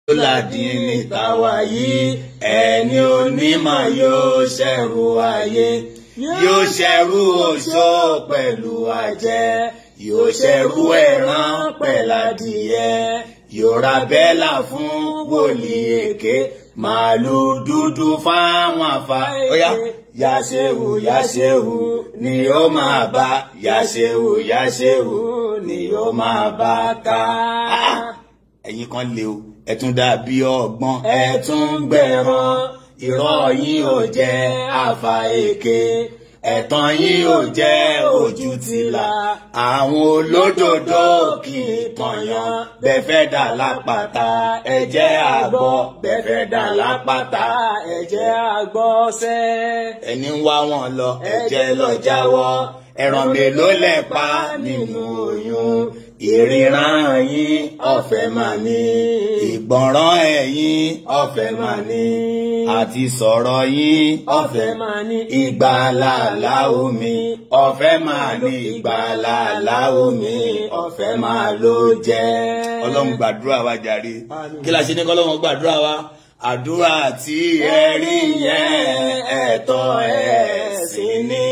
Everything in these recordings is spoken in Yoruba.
ládìní táwa yìí ẹni onímọ̀ yóò ṣẹ̀rù ayé yóò ṣẹ̀rù oṣó pẹ̀lú ajẹ́ yóò ṣẹ̀rù ẹran pẹ̀ládìyẹ yóò ra bẹ́là fún wòlíì èké màálù dúdú fáwọn àfa. Óyá yàṣẹ́wù yàṣẹ́wù ni ó máa bá yàṣẹ́wù yàṣẹ́wù ni ó máa bá ká. ẹ̀yin kan lè o ẹ tún dàbí ọgbọ́n ẹ tún gbẹ̀rán irọ́ yín ò jẹ́ àfà èké ẹ̀tàn yín ò jẹ́ ojú tìlà àwọn olódodo kì í tọ̀yàn bẹ́ẹ̀ fẹ́ dà lápáta ẹ jẹ́ àgbọ̀ bẹ́ẹ̀ fẹ́ dà lápáta ẹ jẹ́ àgbọ̀ sẹ́. ẹni ń wá wọn lọ ẹ jẹ́ lọ jáwọ́ ẹran mélòó lẹ pa nínú oyún ìríran yín ọ̀fẹ́ máa ní ìgbọ̀nràn ẹ̀yin ọ̀fẹ́ máa ní àti sọ̀rọ̀ yín ọ̀fẹ́ máa ní ìgbàlàlà omi ọ̀fẹ́ máa ní ìgbàlàlà omi ọ̀fẹ́ máa ló jẹ́. ọlọ́run gbàdúrà wa jàre kí la ṣe ní kọ́lọ́run gbàdúrà wa àdúrà tí ẹ rí yẹn ẹ̀tọ́ ẹ̀sìn ní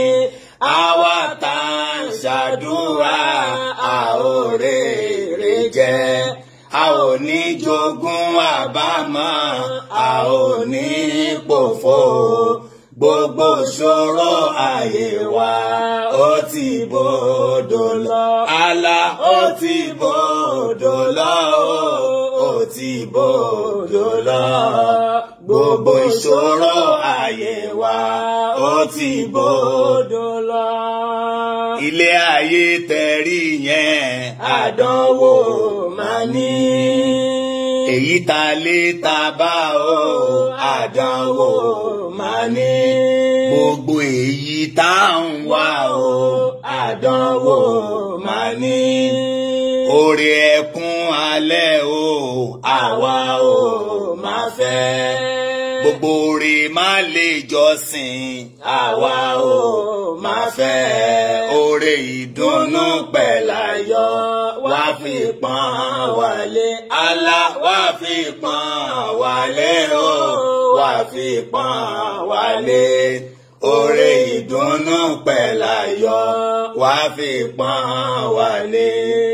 àwa tá à ń ṣàdúrà a ò rèrè jẹ a ò ní jogún àbámọ̀ a ò ní pòfo gbogbo ṣòro ayé wa ó ti bòdò lọ àlà ó ti bòdò lọ ó ti bòdò lọ gbogbo ìṣòro ayé wa ó ti bòdò lọ. ilé ayé tẹ̀rí yẹn àdánwò máa ní. èyí ta lé ta bá o àdánwò máa ní. gbogbo èyí tá à ń wá o àdánwò máa ní. orí ẹkún alẹ́ o àwa o máa fẹ́ gbogbo oore má lè jọ́sìn àwa ò máa fẹ́ oore ìdùnnú pẹ̀láyọ̀ wá fi pọ́n wálé alá wá fi pọ́n wálé o wá fi pọ́n wálé oore ìdùnnú pẹ̀láyọ̀ wá fi pọ́n wálé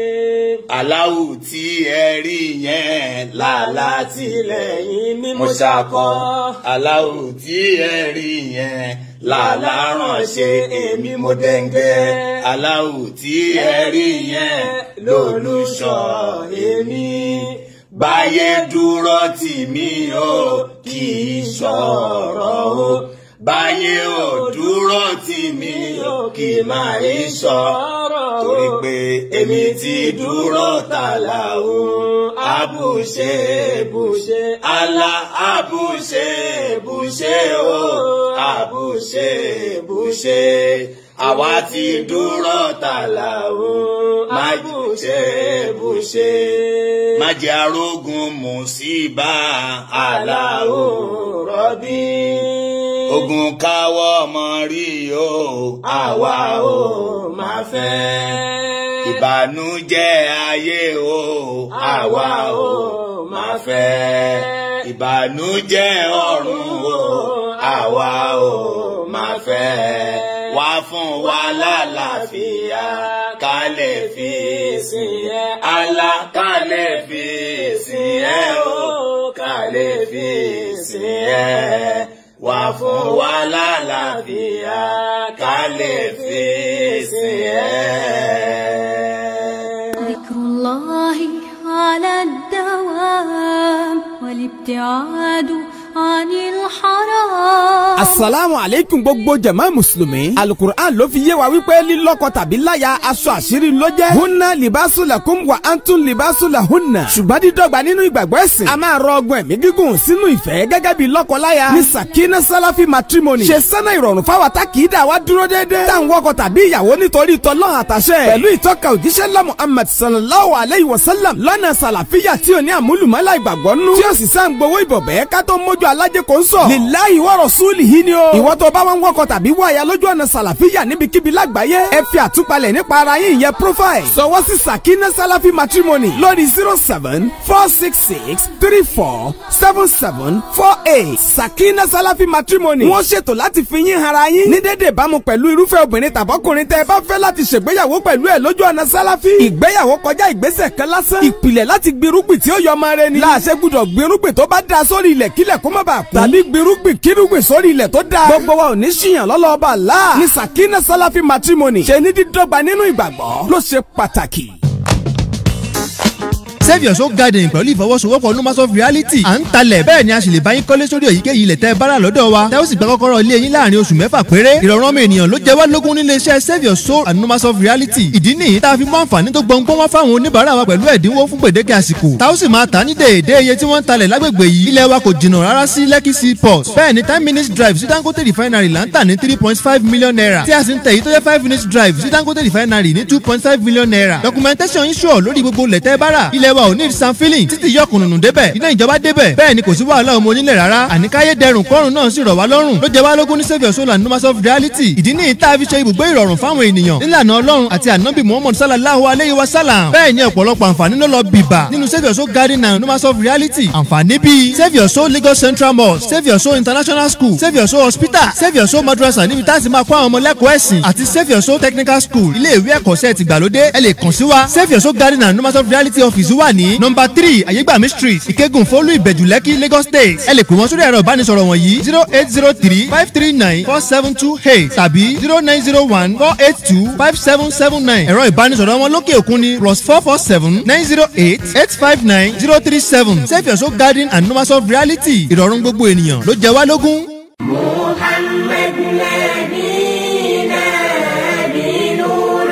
aláwù tí ẹ rí yẹn làlá tìlẹ́yìn mímú ṣakọ aláwù tí ẹ rí yẹn làlá ránṣẹ́ èmi mo dẹ́ngẹ́ aláwù tí ẹ rí yẹn lólùṣọ́ èmi báyé dúró tì mí o kì í ṣọ̀rọ̀ o báyé ò dúró tì mí o kì í máa ń ṣọ̀rọ̀ torí pé èmi ti dúró tààlà o àbùṣe bùṣe àlà àbùṣe bùṣe o àbùṣe bùṣe àwa ti dúró tààlà o àbùṣe bùṣe má jẹ́ arógun mùsíbà àlà o rọ́bí ogun káwọ́ ọmọ rí o àwa ò máa fẹ́ ìbànújẹ́ ayé o àwa ò máa fẹ́ ìbànújẹ́ ọ̀run o àwa ò máa fẹ́ wá fún wa lálàáfíà ká lè fi sìn ẹ́ alá ká lè fi sìn ẹ́ o ká lè fi sìn ẹ́ wá fún wa lálàáfíà ká lè fi sìn ẹ́. ذكر الله على الدوام والابتعاد عن الحرام asalaamu aleykum gbogbo jama musulumi alukur'an ló fi yé wa wípé lílọ́kọ tàbí láya aṣọ àṣírí ló jẹ́ hunna libasu lakum wa antun libasu la hunna ṣùgbọ́n dídọ́gba nínú ìgbàgbọ́ ẹ̀sìn a máa rọ ọgbọ́n ẹ̀mí gígùn sínú ìfẹ́ gẹ́gẹ́ bí lọ́kọ-láya ní sakina salafi matrimony ṣe sẹ́nà ìrọ̀rùn fáwa tá kì í dà wá dúró déédéé tá à ń wọkọ tàbí ìyàwó nítorí tọ́lọ́hàn àtàṣẹ pẹ̀lú ìtọ́ka òjíṣẹ́ lá Muhammad sallallahu alayhi wa sallam lọ́nà sàlàfíà tí ò ní àmúlùmọ́lá ìgbàgbọ́ nú tí ó sì sá ń gbowó ìbọ̀bẹ́ ká tó mójú alájẹ kò ń sọ. lillahi wa rasulihi ni o. ìwọ tó bá wọn wọkọ̀ tàbí wọ àyà lójú ọ̀nà sàlàfíà níbikíbi lágbàáyé. ẹ fi àtúpalẹ̀ nípa ara yín ìyẹn profile. sọwọ́ sí sakina salafi matrimony lórí zero seven four six six three four seven seven four eight sakina salafi matrimony. wọ́n ṣètò láti fi yín hara yín. ní dédé ìbámu pẹ̀lú irúfẹ́ obìnrin tàbọ́kùnrin tẹ́ ẹ bá fẹ́ láti ṣègbéyàwó pẹ̀lú ẹ̀ lójú ọ̀nà sálàfí. ìgbéyàwó kọjá ìgbésẹ̀ kan lásán. ìpìlẹ̀ láti gbirúgbìn tí ó yọ ọmọ rẹ ni. láàṣẹ gbúdọ̀ gbirúgbìn tó bá da sórí ilẹ̀ kílẹ̀ kó má bàa kú. tàbí gbirúgbìn kírúgbìn sórí ilẹ̀ tó da. gbogbo wa ò ní ṣìyàn lọ́lọ́ọ̀bà láà. ní sakina salafi matrimony. ṣe ní dídọ́gba nínú ìgbàgbọ́ ló ṣe pàtàkì. save your soul garden pẹ̀lú ìfọwọ́sowọ́pọ̀ numas of reality à ń talẹ̀ bẹ́ẹ̀ ni a sì lè bá yín kọ́lé sórí èyíkéyìí ilẹ̀ tẹ́ bára lọ́dọ̀ wa tẹ́ ó sì gba kọ́kọ́rọ́ ilé yín láàrin oṣù mẹ́fà péré ìrọ̀rùn ọmọ ènìyàn ló jẹ́ wá lógún nílé iṣẹ́ save your soul and numas of reality ìdí nìyí tá a fi mú àǹfààní tó gbọ̀ngbọ́n wá fáwọn oníbàárà wa pẹ̀lú ẹ̀dínwó fún gbèdéke àsìkò tá ó sì máa tà ní déédé iye tí wọ́n ń talẹ̀ lágbègbè yìí ilẹ̀ wa kò jìnnà rárá sí lekki seaport bẹ́ẹ̀ ni ten minutes drive sí dangote refinery là ń tà ní three point five million naira tí a sì ń tẹ̀ yìí tó jẹ́ five minutes drive sí dangote refinery ní two point five million naira documentation yín sure lórí gbogbo lẹ̀tẹ́ bára ilẹ̀ wa ò ní sanfilling títí yọkùnrùn débẹ̀ iná ìjọba débẹ̀ bẹ́ẹ̀ ni kò sí wàhálà ọmọ onílẹ̀ rárá àníkáyé dẹrùn kọ́rùn náà sì rọ̀ wá lọ́rùn ló jẹ́ wá lógún ní saviour soul and numas of reality ìdí ní ìta fi ṣe ibùgbé ìrọ̀rùn fáwọn ènìyàn nílànà ọlọ́run àti ànábì muhammad sallallahu alayhi wa sallam bẹ́ẹ̀ ni ọ̀pọ̀lọpọ̀ àǹfààní ló lọ bìbà nínú saviour soul garden and numas of reality àǹfààní bíi saviour soul lagos central mosque saviour soul international school saviour soul hospital saviour soul madrasa níbi tá a ti máa kó àwọn ọmọ lẹ́kọ̀ọ́ ẹ̀sìn àti saviour soul technical school ilé ìwé ẹ̀kọ́ṣẹ́ ti gbàlódé ẹ lè kàn sí wa saviour soul garden and numas of reality office wà ní number three ayégbàmí street ìkẹ́gùn fólú ìbẹ̀jù lẹ́kì lagos state ẹ lè pè wọ́n sórí ẹ̀rọ ìbánisọ̀rọ̀ wọ̀nyí zero eight zero three five three nine four seven two eight tàbí zero nine zero one four eight two five seven seven nine ẹ̀rọ ìbánisọ̀rọ̀ wọn lókè òkun ni plus four four seven nine zero eight eight five nine zero three seven save your soul garden and numbers of reality ìrọ̀rùn gbogbo ènìyàn ló jẹ wá lógún. محمد نبينا بنور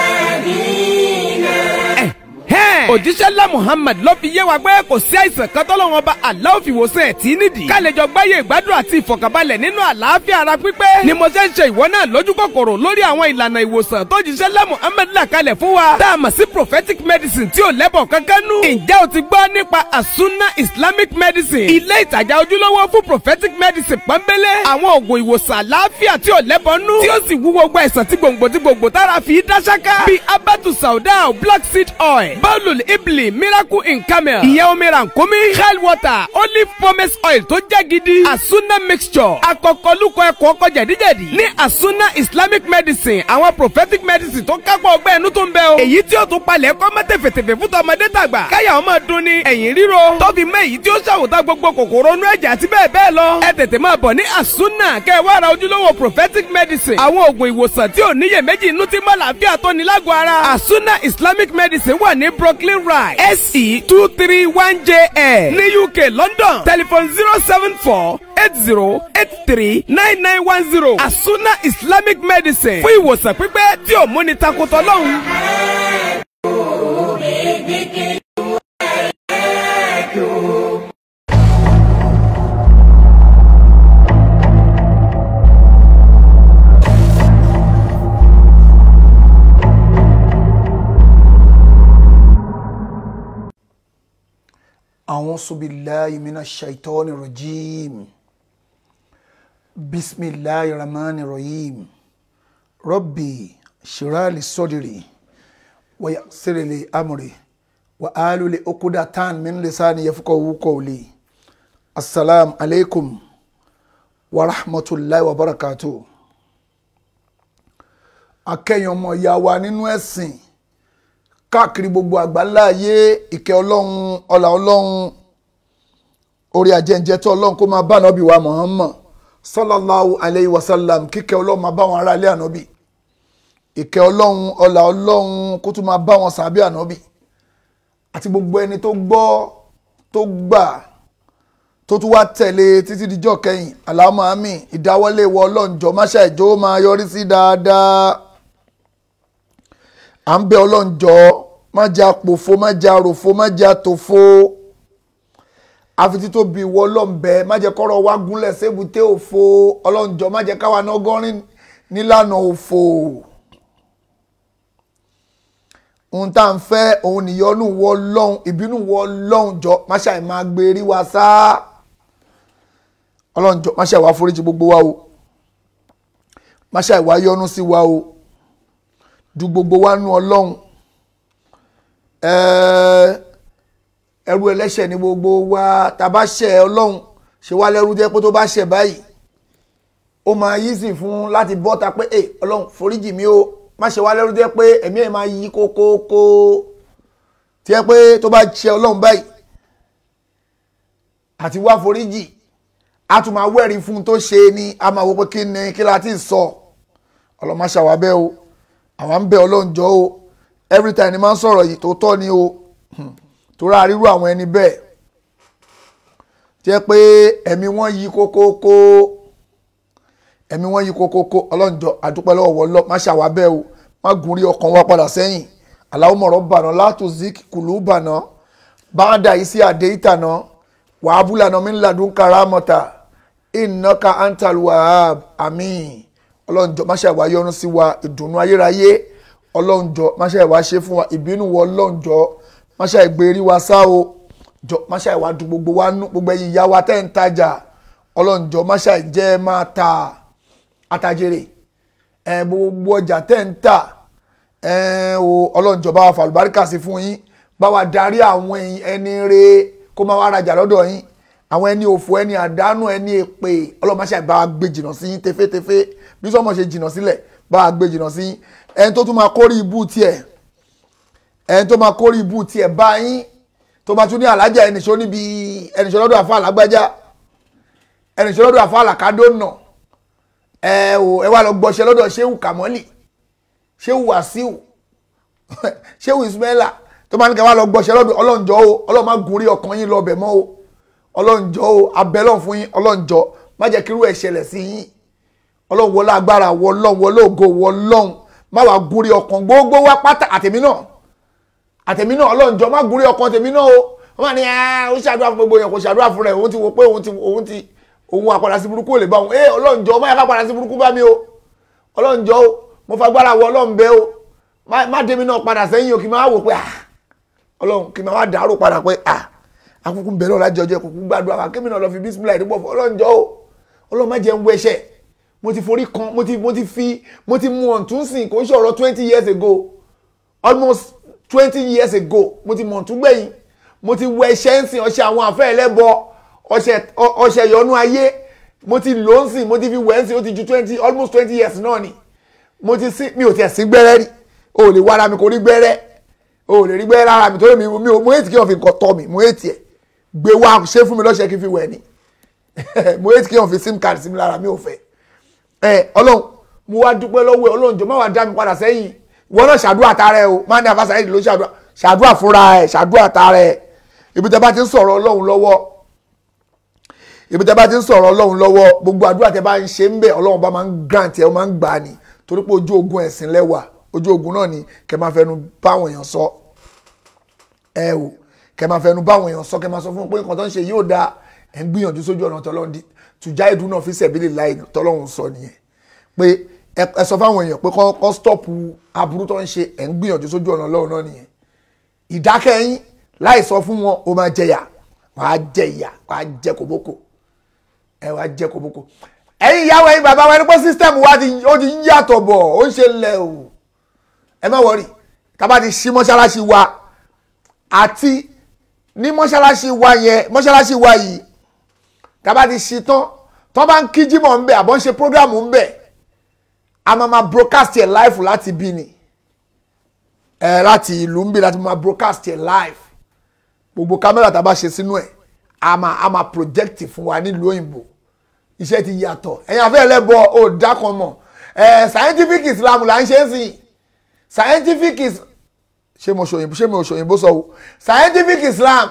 وادينا òjíṣẹ́ ńlá muhammad ló fi yé wa pé kò sí àìsàn kan tọ́lọ́wọ́n bá aláwọ̀ fi wòsàn ẹ̀ tí nídìí. ká lè jọ gbáyé ìgbádùn àti ìfọ̀kànbalẹ̀ nínú àlàáfíà ara pípé. ni mo ṣe ń ṣe ìwọ náà lójú kòkòrò lórí àwọn ìlànà ìwòsàn tó jíṣẹ́ ńlá muhammad là kalẹ̀ fún wa. tá a mọ̀ sí prophetic medicine tí ò lẹ́bọ̀ kankan nú. ǹjẹ́ o ti gbọ́ nípa asuna islamic medicine. ilé ìtajà ojúlówó fún prophetic medicine pọ́nbélé. àwọn oògùn ìwòsàn àlàáfíà tí ò lẹ́bọ̀ nú. tí ó sì wú gbogbo àìsàn tí gbòǹgbò tí gbòǹgbò tára fi dá ṣáká. bíi abatu sauda black seed oil bawlul ibli miracle in camel ìyẹn omi rànkómi hell water olive pomace oil tó jẹ́ gidi asuna mixture akọkọlùkọ ẹ̀kọ́ ọkọ jẹ̀díjẹ̀dí ní asuna islamic medicine àwọn prophetic medicine tó kápọ̀ ọgbẹ́ ẹnu tó ń bẹ o èyí tí ó tún palẹ̀ kọ́ mọ́ tẹ̀fẹ̀tẹ̀fẹ̀ fún tọmọdé tàgbà káyà ọmọ dun ni ẹ̀yìn ríro tó fi mẹ́ èyí tí ó ṣàwòtá gbogbo kòkòrò inú ẹ̀jẹ̀ àti bẹ́ẹ̀ bẹ́ẹ̀ lọ ẹ tètè máa bọ̀ ní asuna kẹ́ ẹ wá ra ojúlówó prophetic medicine àwọn oògùn ìwòsàn tí ò níyèméjì inú tí mọ́ làáfíà tó ní lágọ̀ọ́ ara asuna islamic medicine wà ní brooklyn ride se two three one jl ní uk london telephone zero seven four eight zero eight three nine nine one zero asuna islamic medicine fún ìwòsàn pípẹ́ tí ò múni takotọ́ lọ́hùn. بذكر وآياته أعوذ بالله من الشيطان الرجيم بسم الله الرحمن الرحيم ربي اشرح لي صدري ويسر لي أمري وآل عقدة من لساني يفقهوا قولي السلام عليكم ورحمة الله وبركاته akẹ́yìn ọmọ ìyá wa nínú ẹ̀sìn káàkiri gbogbo àgbáńlá ayé ìkẹ́ ọlọ́run ọlà ọlọ́run orí ajẹ́njẹ́ tó ọlọ́run kó máa bá ànábì wa Muhammad sallallahu alayhi wa sallam kíkẹ́ ọlọ́run máa bá wọn ará ilé ànábì ìkẹ́ ọlọ́run ọlà ọlọ́run kó tún máa bá wọn sàbí ànábì àti gbogbo ẹni tó gbọ́ tó gbà tó tún wá tẹ̀lé títí dijọ́ kẹyìn àlámọ́ àmì ìdáwọ́lé ìwọ ọlọ́run jọ máṣá ìjọ máa yọrí sí dáadáa à ń bẹ ọlọ́njọ́ má jẹ́ àpòfo má jẹ́ àròfo má jẹ́ àtòfo àfi tító bí ìwọ ọlọ́nbẹ má jẹ́ kọ́rọ̀ wá gúnlẹ̀ sébùté òfo ọlọ́njọ́ má jẹ́ káwa náà gọ́rin nílànà òfo ohun tá à ń fẹ́ òun nìyọnu wọ lọ́hùn ìbínú wọ lọ́hùn jọ má ṣàì máa gbé rí wa sá ọlọ́run jọ máṣe àwa foríjì gbogbo wa o máṣe àwa yọ́nú sí wa o du gbogbo wa nú ọlọ́run ẹ̀ẹ́ ẹrú ẹlẹ́ṣẹ̀ ní gbogbo wa tá a bá ṣẹ̀ ọlọ́run ṣe wá lẹ́rú jẹ́ pé tó bá ṣẹ̀ báyìí ó máa yí sí fún láti bọ́ ta pé ẹ ọlọ́run foríjì mi o má ṣe wá lẹ́rú jẹ́ pé ẹ̀mí ẹ̀ máa yí kókókó tí ẹ pé tó bá ṣẹ̀ ọlọ́run báyìí àti wá foríjì a tún máa wẹ́rí fún un tó ṣe ni a máa wo pé kí ni kí la ti sọ ọlọ́run má ṣàwá bẹ́ẹ̀ o àwa ń bẹ ọlọ́run jọ o every time ni máa ń sọ̀rọ̀ yìí tó tọ́ ni o torí àríwú àwọn ẹni bẹ́ẹ̀ jẹ́ pé ẹ̀mí wọn yí kókókó ẹ̀mí wọn yí kókókó ọlọ́njọ́ àdúpẹ́ lọ́wọ́ wọlọ́ má ṣàwá bẹ́ẹ̀ o má gùn rí ọkàn wa padà sẹ́yìn Allahumma rabbana la tuzigh qulubana ba'da idh hadaytana wa hab lana min ladunka rahmatan innaka antal wahhab àmín ọlọ́njọ́ má ṣàwá yọ́nú sí wa ìdùnnú ayérayé ọlọ́njọ́ má ṣàwá ṣe fún wa ìbínú wọ ọlọ́njọ́ máṣá ìgbèrí wa sá o jọ máṣá ìwà dùn gbogbo wa nú gbogbo ẹ̀yin ìyá wa tẹ́ ń tajà ọlọ́njọ́ máṣá ìjẹ́ máa ta àtàjèrè ẹ̀ gbogbo ọjà tẹ́ ń tà ẹ̀ o ọlọ́njọ́ bá wa fàlùbáríkà sí fún yín bá wa darí àwọn ẹni re kó máa wá rajà lọ́dọ̀ yín àwọn ẹni òfò ẹni àdánù ẹni èpè ọlọ́run máṣá ìbá wa gbé jìnnà sí yín tefétefé bí sọ́mọ ṣe jìnnà sílẹ̀ bá wa gbé jìnnà sí yín ẹni tó tún máa kórè ibú tiẹ̀ ẹni tó máa kórè ibú tiẹ̀ bá yín tó máa tún ní alájà ẹnìṣó níbi ẹnìṣó lọ́dọ̀ àfa àlágbájá ẹnìṣó lọ́dọ̀ àfa àlàkádó nà ẹ ò ẹ wá lọ gbọ́ṣẹ́ lọ́dọ̀ ṣéwù kàmọ́lì ṣéwù wàsíù ṣéwù ismaila tó máa ní kẹ́ wá lọ gbọ́ṣẹ́ lọ́dọ̀ ọlọ́njọ́ o ọlọ́run má gun rí ọkàn yín lọ bẹ̀ mọ́ o ọlọ́njọ́ o abẹ́lọ́n fún yín ọlọ́njọ́ má jẹ́ kírú ẹ̀ ṣẹlẹ̀ sí yín ọlọ́run wọlé agbára wọlọ́run wọlé ògo wọlọ́run má wàá gun rí ọkàn gbogbo wá pátá àtẹ̀mí náà àtẹ̀mí náà ọlọ́njọ́ má gúnrí ọkàn tèmi náà o wọ́n máa ní ẹ́ ó ṣàdúrà fún gbogbo èèyàn kò ṣàdúrà fún rẹ̀ òun ti wo pé òun ti òun ti òun àpàdà sí burúkú ò lè bá òun ẹ́ ọlọ́njọ́ má yà ká padà sí burúkú bá mi o ọlọ́njọ́ o mo fagbára wọ ọlọ́run bẹ́ o má dé mi náà padà sẹ́yìn o kì í máa wò pé ah ọlọ́run kì í máa wá dàrú padà pé ah akúkú bẹ̀rẹ̀ ọ̀la jọjọ kúkú gbàdúrà wa kémi náà lọ fi bísímìlà ìdúgbò fún ọlọ́njọ́ o ọlọ́run má jẹ́ ń wẹṣẹ̀ mo ti forí kan mo ti mo ti fi mo ti mu ọ̀túnsìn kò ń ṣọ̀rọ̀ twenty years ago almost twenty years ago mo ti mọ̀ tún gbẹ̀yìn mo ti wọ ẹṣẹ́ ń sìn ọṣẹ àwọn àfẹ́ ẹlẹ́bọ ọṣẹ ìyọnú ayé mo ti lò ń sìn mo ti fi wẹ̀ ń sìn ó ti ju twenty almost twenty years náà ni mo ti sí mi ò tiẹ̀ sí gbẹ́rẹ́ rí o ò lè wá ara mi kò rí gbẹ́rẹ́ o ò lè rí gbẹ́rẹ́ ara mi torí mi mi ò mo ètì kí wọ́n fi nǹkan tọ́ mi mo ètì ẹ̀ gbé wá ṣé fún mi lọ́ṣẹ́ kí n fi wẹ̀ ni mo ètì kí wọ́n fi sim card sí mi lára mi ò fẹ́ ẹ ọlọ́run mo wá dúpẹ́ lọ́wọ́ ẹ ọlọ́run jọ má wàá dá mi padà sẹ́yìn ìwọ náà ṣàdúrà tààrẹ o máa ní àfàṣà yìí ló ṣàdúrà ṣàdúrà fúnra ẹ ṣàdúrà tààrẹ ibi tẹ bá ti ń sọ̀rọ̀ ọlọ́run lọ́wọ́ ibi tẹ bá ti ń sọ̀rọ̀ ọlọ́run lọ́wọ́ gbogbo àdúrà tẹ bá ń ṣe ń bẹ̀ ọlọ́run bá máa ń grant ẹ ó máa ń gbà ní torí pé ojú ogun ẹ̀sìn lẹ́wà ojú ogun náà ni kẹ máa fẹnu báwọn èèyàn sọ ẹ o kẹ máa fẹnu báwọn èèyàn sọ kẹ máa sọ fún wọn pé nǹkan tó ń ṣe yóò dáa ẹ̀ ń gbìyànjú sójú ọ̀nà tọ́lọ́run di tùjá ìdúná fi sẹ̀bílì láì tọ́lọ́run sọ nìyẹn pé ẹ sọ fáwọn èèyàn pé kọ́ stọ́ọ̀pù aburú tó ń ṣe ẹ̀ ń gbìyànjú sójú ọ̀nà ọlọ́run náà nìyẹn ìdákẹ́yìn láì sọ fún wọn ó máa jẹyà wàá jẹ ìyà wàá jẹ kòbókò ẹ wàá jẹ kòbókò ẹ̀yin ìyàwó ẹ̀yin bàbá wa ẹni pé sísítẹ́ẹ̀mù wa ó ti ń yàtọ̀ bọ̀ ó ń ṣe lẹ̀ o ẹ má wọrí tábà ti ṣí mọ́ṣáláṣí wa àti ní mọ́ṣáláṣí wa yẹn mọ́ṣáláṣí wa yìí tábà ti ṣí tán tán bá ń kí jímọ̀ ń bẹ̀ àbọ̀ ń ṣe prógráàmù ń bẹ̀ a máa ma broadcast ẹ̀ live láti bí ni ẹ láti ìlú ń bí láti máa broadcast ẹ̀ live gbogbo kámẹ́rà tá a bá ṣe sínú ẹ̀ a máa a máa project fún wa nílùú òyìnbó iṣẹ́ ti yàtọ̀ ẹ̀yin afẹ́ ẹlẹ́bọ ò dákan mọ̀ ẹ̀ scientific islam là ń ṣe é sí scientific is ṣé mo ṣòyìnbó ṣé mo ṣòyìnbó sọ o scientific islam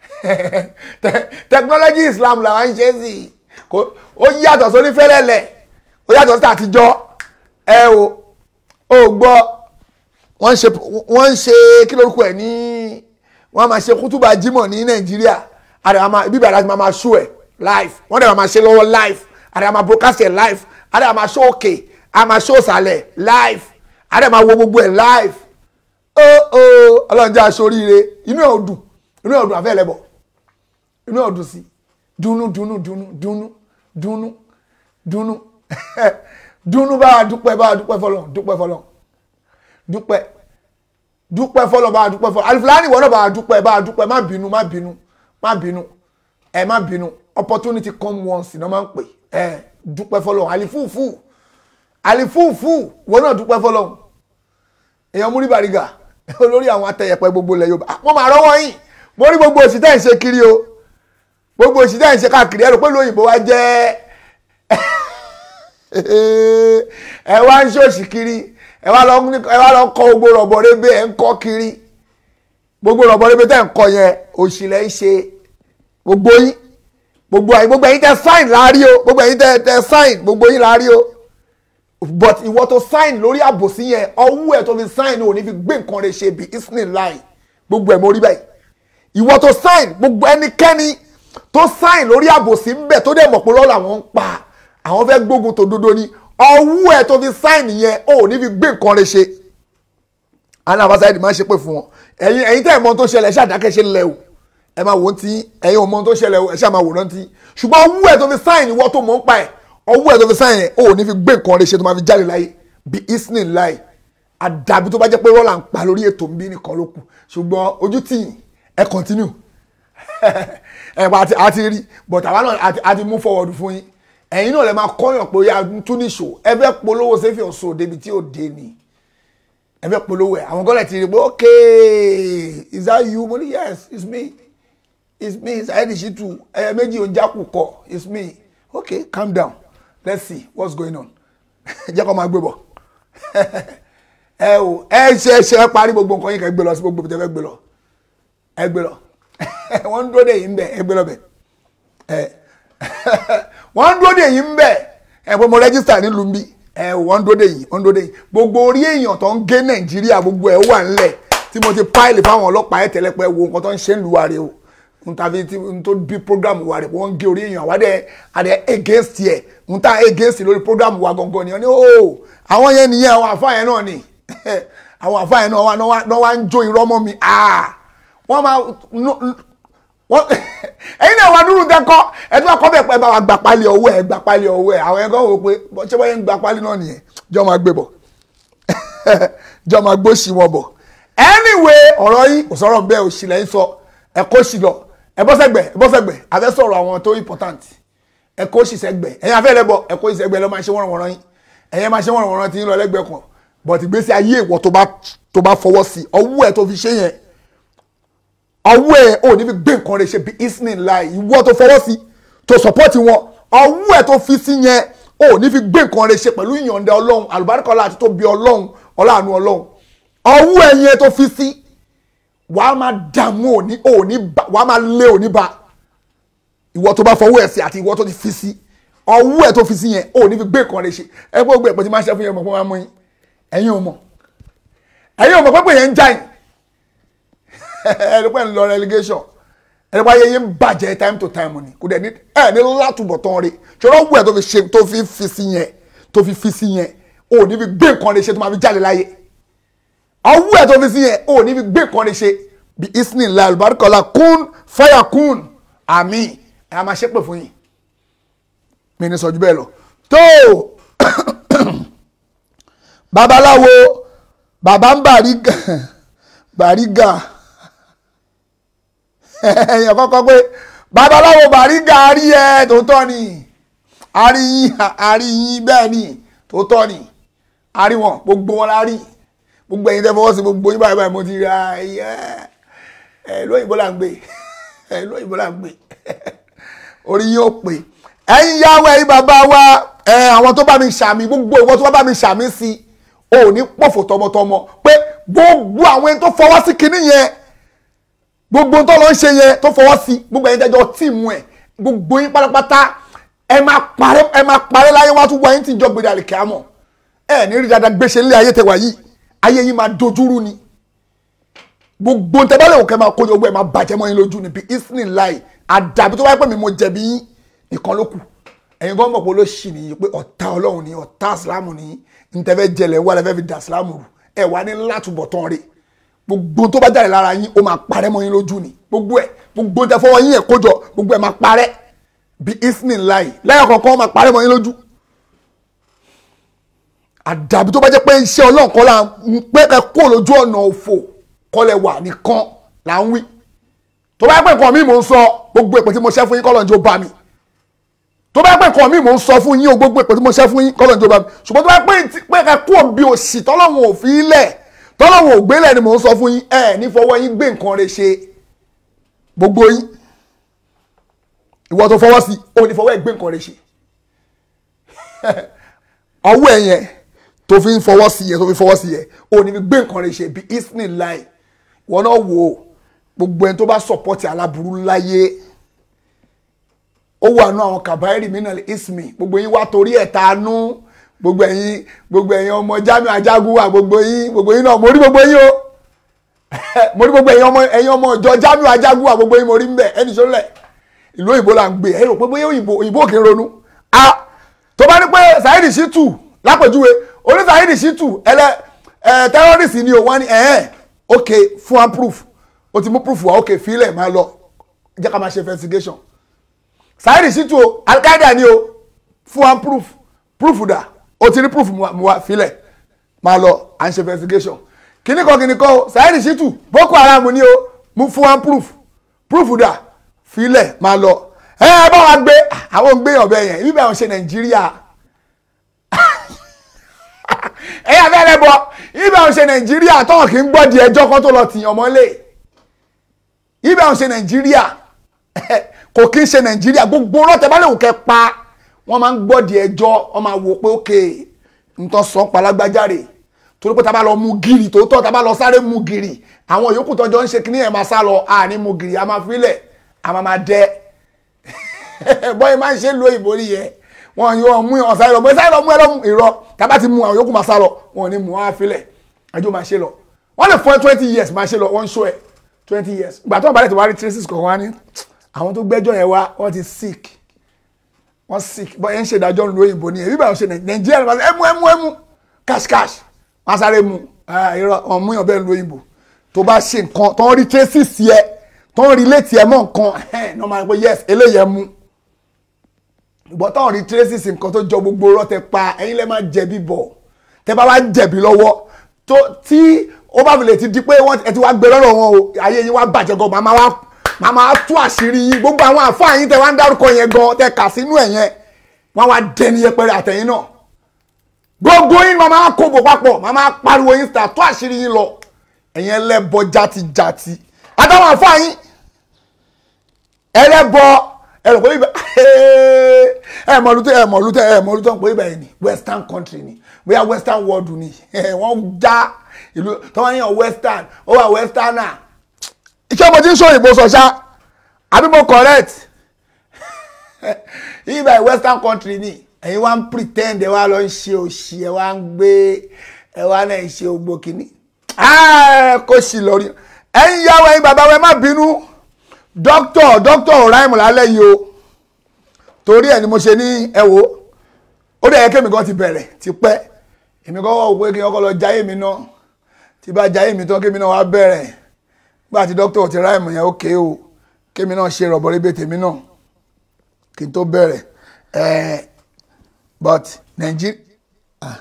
technology islam là ń ṣe é sí ó yàtọ̀ sórí fẹ́lẹ́lẹ̀ ó yàtọ̀ sí àtijọ́ ẹ o ò gbọ́ wọ́n ń ṣe wọ́n ń ṣe kí lórúkọ ẹ̀ ní wọ́n máa ṣe kútùbà jímọ̀ ní nàìjíríà àdàmà bíbí àdàmà máa máa show ẹ̀ live wọ́n dẹ̀ máa ṣe lọ́wọ́ live àdàmà máa broadcast ẹ̀ live àdàmà máa show òkè àdàmà máa show ìsàlẹ̀ live àdàmà máa wo gbogbo ẹ̀ live ó ó ọlọ́run jẹ́ aṣoríire inú ẹ̀ ò dùn inú ẹ̀ ò dùn àfẹ́ ẹlẹ́bọ̀ inú ẹ̀ ò dùn sí dùnú dùnú dùnú dùnú dunu dunu dunu bá a dúpẹ́ bá a dúpẹ́ fọlọ́ dúpẹ́ fọlọ́ dúpẹ́ dúpẹ́ fọlọ́ bá a dúpẹ́ fọlọ́ alifilani wọ́n náà bá a dúpẹ́ bá a dúpẹ́ má bínú má bínú má bínú ẹ má bínú opportunity come once ní wọ́n máa ń pè ẹ dúpẹ́ fọlọ́ alifufu alifufu wọ́n náà dúpẹ́ fọlọ́ èèyàn múrí bàrígà olórí àwọn atẹ̀yẹ̀pẹ̀ gbogbo ilẹ̀ Yorùbá wọ́n máa rọ́wọ́ yín mo rí gbogbo òsì tẹ́ ń ṣe kiri o gbogbo òsì tẹ́ ń ṣe káàkiri ẹ̀rọ pé lóyìnbó wa jẹ́ ẹ wá ń ṣòṣì kiri ẹ wá lọ ẹ wá lọ kọ gbogbo rọ̀bọ̀ rebe ẹ̀ ń kọ́ kiri gbogbo rọ̀bọ̀ rebe tẹ́ ń kọ yẹn òsì lẹ́ ń ṣe gbogbo yín gbogbo ẹ̀yin gbogbo ẹ̀yin tẹ́ sign láàrí o gbogbo ẹ̀yin tẹ́ tẹ́ sign gbogbo yín láàrí o but ìwọ tó sign lórí àbòsí yẹn ọwọ́ ẹ̀ tó fi sign ò ní fi gbé nǹkan rẹ̀ ṣe bí isnin line gbogbo ẹ̀ mo rí báyìí ìwọ tó sign gbogbo ẹnikẹ́ni tó sign lórí àbòsí ń bẹ̀ tó dẹ̀ mọ̀ pé lọ́la wọn ń pa àwọn fẹ́ gbógun tó dodo ni ọwọ́ ẹ̀ tó fi sign yẹn ò ní fi gbé nǹkan rẹ̀ ṣe àná àbáṣáyé máa ń ṣe pé fún wọn ẹ̀yin ẹ̀yin tẹ́ ẹ̀ mọ̀ tó ṣẹlẹ̀ ẹ̀ ṣàdákẹ́ ṣe lẹ̀ o ẹ máa wò ó ti ẹ̀yin ò mọ̀ tó ṣẹlẹ̀ o ẹ̀ ṣáà máa wòrán ti ṣùgbọ́n ọwọ́ ẹ̀ tó fi sign ìwọ tó mọ̀ ń pa ẹ̀ ọwọ́ ẹ̀ tó fi sign yẹn ò ní fi gbé nǹkan rẹ̀ ṣe tó máa fi jáde láyé bí isnin láì àdàbí tó bá jẹ́ pé rọ́là ń pa lórí ètò ń bí nìkan ló kù ṣùgbọ́n ojú tì yín ẹ continue ẹ pa àti àti rí but àwa náà àti àti move forward fún yín ẹ̀yin náà lè máa kọ́yàn pé ya tún ní ṣò ẹ fẹ́ polówó sẹ́fì ọ̀ṣọ́ débi tí ò dé ni ẹ fẹ́ polówó ẹ̀ àwọn gọ́lẹ̀ ti rí pé okay is that you mo ní yes it's me it's me Saheed Shittu ẹ méjì ò ń jákù kọ it's me okay calm down let's see what's going on jẹ́ kó máa gbé bọ̀ ẹ o ẹ ṣe ṣe parí gbogbo nǹkan yín kẹ́ gbé lọ sí gbogbo tẹ́ fẹ́ gbé lọ ẹ gbé lọ wọ́n ń dúró dè yín bẹ̀ ẹ gbé lọ bẹ̀ ẹ wọ́n ń dúró dè yín bẹ̀ ẹ pé mo rẹ́gísítà nílùú bí ẹ wọ́n ń dúró dè yín wọ́n ń dúró dè yín gbogbo orí èèyàn tó ń gé nàìjíríà gbogbo ẹ̀ wà ńlẹ̀ tí mo ti páìlì fáwọn ọlọ́pàá ẹ̀ tẹ́lẹ̀ pé wo nǹkan tó ń ṣe ń lu wa rè o n ta fi n tó bí program wa rè wọ́n ń gé orí èèyàn àwádẹ́ àdẹ against yẹ n ta against lórí program wa gangan ni wọ́n ní o àwọn yẹn nìyẹn àwọn àfáà yẹn náà ni àwọn àfáà yẹn náà wá ń jó irọ́ mọ́ mi wọ́n máa wọ́n ẹ̀yin náà wà dúró dẹ́kọ́ ẹ tí wọ́n kọ́ bẹ̀ pẹ́ bá wa gbà pálí ọwọ́ ẹ̀ gbà pálí ọwọ́ ẹ̀ àwọn ẹ̀kọ́ wò pé ṣé wọ́n yẹn ń gbà pálí náà nìyẹn jọ́ máa gbé bọ̀ jọ́ máa gbóṣì wọn bọ̀ anyway ọ̀rọ̀ yín kò sọ̀rọ̀ bẹ́ẹ̀ òṣì lẹ́yìn sọ ẹ kó sì lọ ẹ bọ́ sẹ́gbẹ̀ ẹ bọ́ sẹ́gbẹ̀ àfẹ́ sọ̀rọ̀ àwọn tó important ẹ kó sì sẹ́gbẹ̀ ẹ̀yin afẹ́ lẹ́bọ̀ ẹ kó sì sẹ́gbẹ̀ lọ́ máa ṣe wọ́n wọ́n yín ẹ̀yin máa ṣe wọ́n wọ́n tí ń lọ lẹ́gbẹ̀ẹ́ kan but ìgbésí ayé ìwọ tó bá fọwọ́ sí ọwọ́ ẹ̀ tó fi ṣe yẹn ọwọ́ ẹ̀ ò ní fi gbé nǹkan rẹ̀ ṣe bí isnin láì ìwọ tó fọwọ́ sí tó support wọn ọwọ́ ẹ̀ tó fi sí yẹn ò ní fi gbé nǹkan rẹ̀ ṣe pẹ̀lú ìyọ̀ǹda ọlọ́run àlùbáríkọ́lá àti tó bí ọlọ́run ọláàánú ọlọ́run ọwọ́ ẹ̀ yẹn tó fi sí wàá máa dààmú òní òní bá wàá máa lé òní bá ìwọ tó bá fọwọ́ ẹ̀ sí àti ìwọ tó ti fi sí ọwọ́ ẹ̀ tó fi sí yẹn ò ní fi gbé nǹkan rẹ̀ ṣe ẹ gbọ́ gbé ẹ̀pọ̀ tí máa ṣe fún yẹn mọ̀ fún wa mú yín ẹ̀yin ò mọ̀ ẹ̀yin ò mọ̀ pẹ́pẹ́ yẹn ń já yín ẹ̀ẹ́dẹ́gbẹ́ ń lọ relegation ẹ̀ẹ́dẹ́gbẹ́ ayẹyẹ ń bàjẹ́ time to time ni kò dẹ̀ ní ẹ̀ ní látúbọ̀ tán rí ṣọlá ọ̀gbìn ẹ̀ tó fi ṣe tó fi fi sí yẹn tó fi fi sí yẹn ò ní fi gbé nǹkan rẹ̀ ṣe tó máa fi jáde láyé ọwọ́ ẹ̀ tó fi sí yẹn ò ní fi gbé nǹkan rẹ̀ ṣe bí isni la alùbáríkọ́lá kún fáyà kún àmì ẹ̀ a máa ṣépè fún yín mi ní sọ ju bẹ́ẹ̀ lọ tó babaláwo bàbá ń bàrígà bàrígà èèyàn kọ́kọ́ pé babaláwo bàrígà rí ẹ tòótọ́ ni àríyìn àríyìn bẹ́ẹ̀ ni tòótọ́ ni àrí wọn gbogbo wọn la rí gbogbo ẹ̀yin tẹ́ fọwọ́ sí gbogbo yín báyìí báyìí mo ti ra ẹ lóyìnbó là ń gbé ẹ lóyìnbó là ń gbé orí yín ó pè ẹ̀yin yàwó ẹ̀yin bàbá wa ẹ àwọn tó bá mi ṣàmì gbogbo ìwọ tó bá mi ṣàmì sí o ò ní pọ̀fọ̀ tọmọtọmọ pé gbogbo àwọn ẹni tó fọwọ́ sí kinní yẹn gbogbo tó lọ ń ṣe yẹn tó fọwọ́ sí gbogbo ẹ̀yin tẹ́jọ́ tíìmù ẹ̀ gbogbo yín pátápátá ẹ máa parẹ́ ẹ máa parẹ́ láyé wá tún wá yín tí ìjọ gbèdé àlèkè àmọ́ ẹ ní rí dáadáa gbéṣe nílé ayé tẹwà yìí ayé yín máa dojúrú ni gbogbo ntẹ́bálẹ̀ òkè máa kó gbogbo ẹ̀ máa bàjẹ́ mọ́ yín lójú ni bí isnin láì àdàbí tó bá pẹ́ mi mo jẹ̀bi yín nìkan ló kù ẹ̀yin gan mọ̀ pé olóṣì nìyí pé ọ̀tá ọlọ́run ni ọ̀tá ìsìlámù nìyí ntẹ́fẹ́ jẹlẹ̀ wà lẹ́fẹ́ fi dà ìsìlámù rù ẹ̀ wá ní látúbọ̀ tán rè gbogbo tó bá jáde lára yín ó máa parẹ́ mọ́ yín lójú ni gbogbo ẹ̀ gbogbo tẹ fọwọ́ yín ẹ̀ kójọ gbogbo ẹ̀ máa parẹ́ bí isnin láì lẹ́yìn kọ̀ọ̀kan máa parẹ́ mọ́ yín lójú àdàbí tó bá jẹ́ pé iṣẹ́ ọlọ́run kọ́ la ń pé ẹ kó lójú ọ̀nà òfò kọ́lẹ̀ wà nìkan là ń wí tó bá jẹ́ pé nǹkan mi mò ń sọ gbogbo èpè tí mo ṣẹ́ fún yín kọ́lọ̀ ń jó bá mi tó bá jẹ́ pé nǹkan mi mò ń sọ fún yín o gbogbo èpè tí mo ṣẹ́ fún yín kọ́lọ̀ ń jó bá mi ṣùgbọ́n tó bá jẹ́ pé ti- pé ẹ kó bí òṣì tọ́lọ́run ò fi lẹ̀ tọ́lọ́run ò gbélẹ̀ ni mò ń sọ fún yín ẹ ní fọwọ́ yín gbé nǹkan rẹ̀ ṣe gbogbo yín ìwọ tó fọwọ́ sí o ní fọwọ́ ẹ̀ gbé nǹkan rẹ̀ ṣe ọwọ́ ẹ̀ yẹn tó fi ń fọwọ́ sí yẹn tó fi fọwọ́ sí yẹn o ní fi gbé nǹkan rẹ̀ ṣe bí isni láì wọn náà wò ó gbogbo ẹni tó bá sọpọ́tì aláburú láyé ó wà nù àwọn kàbáyérì mìíràn ismi gbogbo yín wá torí ẹ̀ tanú gbogbo ẹ̀yin gbogbo ẹ̀yin ọmọ Jamiu Ajagunwa gbogbo yín gbogbo yín náà mo rí gbogbo yín o mo rí gbogbo ẹ̀yin ọmọ ẹ̀yin ọmọ ìjọ Jamiu Ajagunwa gbogbo yín mo rí ń bẹ̀ ẹni sọ́lẹ̀ ìlú òyìnbó là ń gbé ẹ rò pé bóyá òyìnbó òyìnbó kì í ronú a tó bá ní pé Saheed Shittu lápèjúwe oní Saheed Shittu ẹlẹ ẹ tẹrọrìsì ni o wọn ni ẹhẹn ok fún am proof o ti mú proof wa ok filẹ̀ máa lọ jẹ́ ká máa ṣe investigation Saheed Shittu o Al-Qaeda ni o fún am proof proof dà o ti ní proof mu wa- mu wa filẹ̀ máa lọ à ń ṣe investigation kíní kan kíní kan o Saheed Shittu Boko Haram ni o mú fún am proof proof dà filẹ̀ máa lọ ẹ ẹ bá wa gbé àwọn gbé ọ̀bẹ yẹn ibi bá wọn ṣe Nàìjíríà ẹ yà fẹ́rẹ̀ bọ ibi bá wọn ṣe Nàìjíríà tọ́wọ̀n kì í gbọ́ di ẹjọ́ kan tó lọ tìyàn mọ́lẹ̀ ibi bá wọn ṣe Nàìjíríà kò kí ń ṣe Nàìjíríà gbogbo ọlọ́tẹ̀ bá lè wò kẹ́ pa wọ́n máa ń gbọ́ di ẹjọ́ wọ́n máa wò pé ókè nǹkan sọ palágbájáre torí pé tá a bá lọ mú gírì tòótọ́ tá a bá lọ sáré mú gírì àwọn yòókù tọ́jọ́ ń ṣe kíní ẹ̀ máa sá lọ àní mú gírì a máa filẹ̀ a máa máa dẹ́ bọ́yì máa ń ṣe lo ìbò rí yẹ wọn yóò mú ọ sáré lọ bọ́yì sáré lọ mú ẹ lọ́mú ìrọ tábà ti mú àwọn yòókù máa sá lọ wọn ò ní mú wọn á filẹ̀ ẹjọ́ máa ṣe lọ wọ́n lè fún ẹ twenty years máa ṣe lọ wọ́n ń ṣó ẹ twenty years ìgbà tó ń balẹ̀ tí wàá rí traces kọ̀ọ̀kan wá ní àwọn tó gbẹ́jọ́ yẹn wá wọ́n ti sick wọ́n sick bọ́yì ń ṣe ìdájọ́ lu òyìnbó ni èyí bá wọn ṣe nàìjíríà ní wọ́n ẹmu ẹmu ẹmu cash cash wọ́n á sáré mu irọ́ wọn mú yàn bẹ́ẹ̀ lu òyìnbó tó bá ṣe nǹkan tó ń rí traces yẹ tó ń rí létí ẹ mọ́ nǹkan ẹ̀ ní wọ́n máa ń pẹ́ yes eléyìí ẹ mú ìgbọ́ táwọn rí traces nǹkan tó jọ gbogbo ọ̀rọ̀ tẹ pa ẹ̀yin lẹ́ máa jẹ̀bi bọ̀ tẹ bá wá jẹ̀bi lọ́wọ́ tó tí ó bá fi lè ti di pé wọ́n ẹ ti wá gbé lọ́rọ̀ wọn o ayé yín wá bàjẹ́ gan màmá wá màmá wá tú àṣírí yín gbogbo àwọn àfáà yín tẹ wá ń dárúkọ yẹn gan tẹ kà sínú ẹ̀ yẹn wọ́n wá dẹni yẹpẹrẹ àtẹ̀yìn náà gbogbo yín màmá wá kóbò papọ̀ màmá wá pariwo yín síta tú àṣírí yín lọ ẹ̀yin ẹlẹ́bọ játijàti àtàwọn àfáà yín ẹlẹ́bọ ẹ̀rọ pé ibà ẹ mọ̀ lútẹ́ ẹ mọ̀ lútẹ́ ẹ mọ̀ lútẹ́ pé ibà yìí ni western country ni bóyá western world ni wọ́n já ìlú tọ́wọ́ yẹn western ó wà westerner. iṣẹ́ mo ti ń sọ òyìnbó sọ ṣá àbí mo correct ibà yìí western country ni ẹ̀yin wá ń pretend ẹ wá lọ ń ṣe òṣì ẹ wá ń gbé ẹ wá náà ń ṣe ogbó kínní kó sì lọ rí ẹ̀yin yàwó ẹ̀yin bàbá wa ẹ má bínú dókítọ̀ dókítọ̀ ọ̀ráìmù lálẹ́ yìí o torí ẹ̀ ni mo ṣe ní ẹ wò ó dẹ̀ yẹ kémi kan ti bẹ̀rẹ̀ ti pẹ́ èmi kan wọ́n pé kí wọ́n kọ́ lọ jáyé mi náà tí bá jáyé mi tán kémi náà wá bẹ̀rẹ̀ nígbà tí dókítọ̀ ti ráìmù yẹn ó ké o kémi náà ṣe rọ̀bọ̀ rébé tèmi náà kí n tó bẹ̀rẹ̀ ẹ̀ but nàìjíríà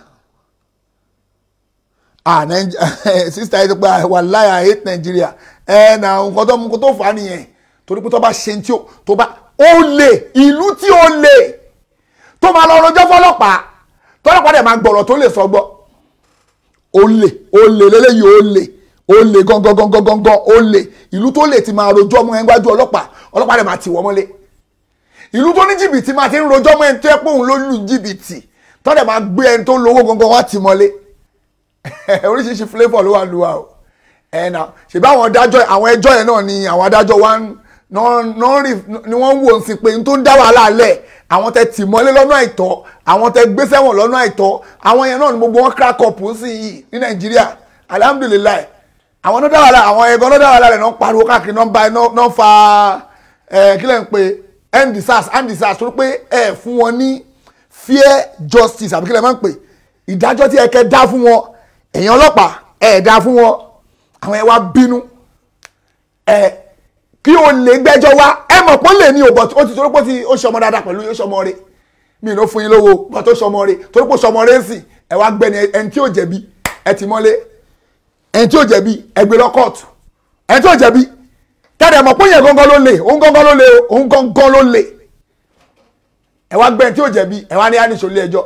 ah nàìjíríà sísá yìí tó pé wàláhì I hate nàìjíríà ẹ̀ nà nǹkan tó nǹkan tó fà á nìyẹn torí pé tó bá ṣe tí ó tó bá ó lè ìlú tí ó lè tó máa lọ rojọ́ fọlọ́pàá tọ́lọ́pàá dẹ̀ máa gbọ̀rọ̀ tó lè sọ gbọ́ ó lè ó lè lélẹ́yìí ó lè ó lè gangan gangan gangan ó lè ìlú tó lè ti máa rojọ́ ọmọ yẹn gbájú ọlọ́pàá ọlọ́pàá dẹ̀ máa tì wọ́n mọ́lé ìlú tó ní jìbìtì máa ti ń rojọ́ mọ́ ẹni tó yẹ pé òun ló lù jìbìtì tó dẹ̀ máa gbé ẹni tó lówó gangan wá tì mọ́lé oríṣiríṣi flavour ló wà lù wá o ẹ̀nà ṣèbí àwọn adájọ́ àwọn ẹjọ́ yẹn náà ni àwọn adájọ́ wa ń ni wọ́n ń wò sí pé n tó ń dá wàhálà lẹ̀ àwọn tẹ tì mọ́lé lọ́nà àìtọ́ àwọn tẹ gbé sẹ́wọ̀n lọ́nà àìtọ́ àwọn yẹn náà ni gbogbo wọn crack up sí yìí ní nàìjíríà alhamdulilayi àwọn náà dá wàhálà àwọn ẹ̀gbọ́n náà dá wàhálà rẹ̀ náà pariwo káàkiri náà ba náà fa kílẹ̀ ń pe endsars endsars tó pé ẹ̀ fún wọn ní fair justice àbí kílẹ̀ máa ń pè ìdájọ́ tí ẹ kẹ́ dá fún wọn èèyàn ọlọ́pàá ẹ̀ dá fún wọn àwọn ẹ̀ wá bínú ẹ̀ kí o lè gbẹ́jọ́ wá ẹ mọ̀ pé ó lè ní òbọ̀ ó ti torí pé ó ti ó ṣe ọmọ dáadáa pẹ̀lú ó ṣe ọmọ rẹ̀ mi ló fún yín lówó bọ́ tó ṣe ọmọ rẹ̀ torí pé ó ṣe ọmọ rẹ̀ sì ẹ wá gbẹ́ni ẹni tí ò jẹ̀bi ẹ ti mọ́lé ẹni tí ò jẹ̀bi ẹ gbé lọ kóòtù ẹni tí ò jẹ̀bi tẹ́lẹ̀ mọ̀ pé yẹn gángan ló lè òun gángan ló lè òun gángan ló lè ẹ wá gbẹ́ni tí ò jẹ̀bi ẹ wá ní àníṣe ilé ẹjọ́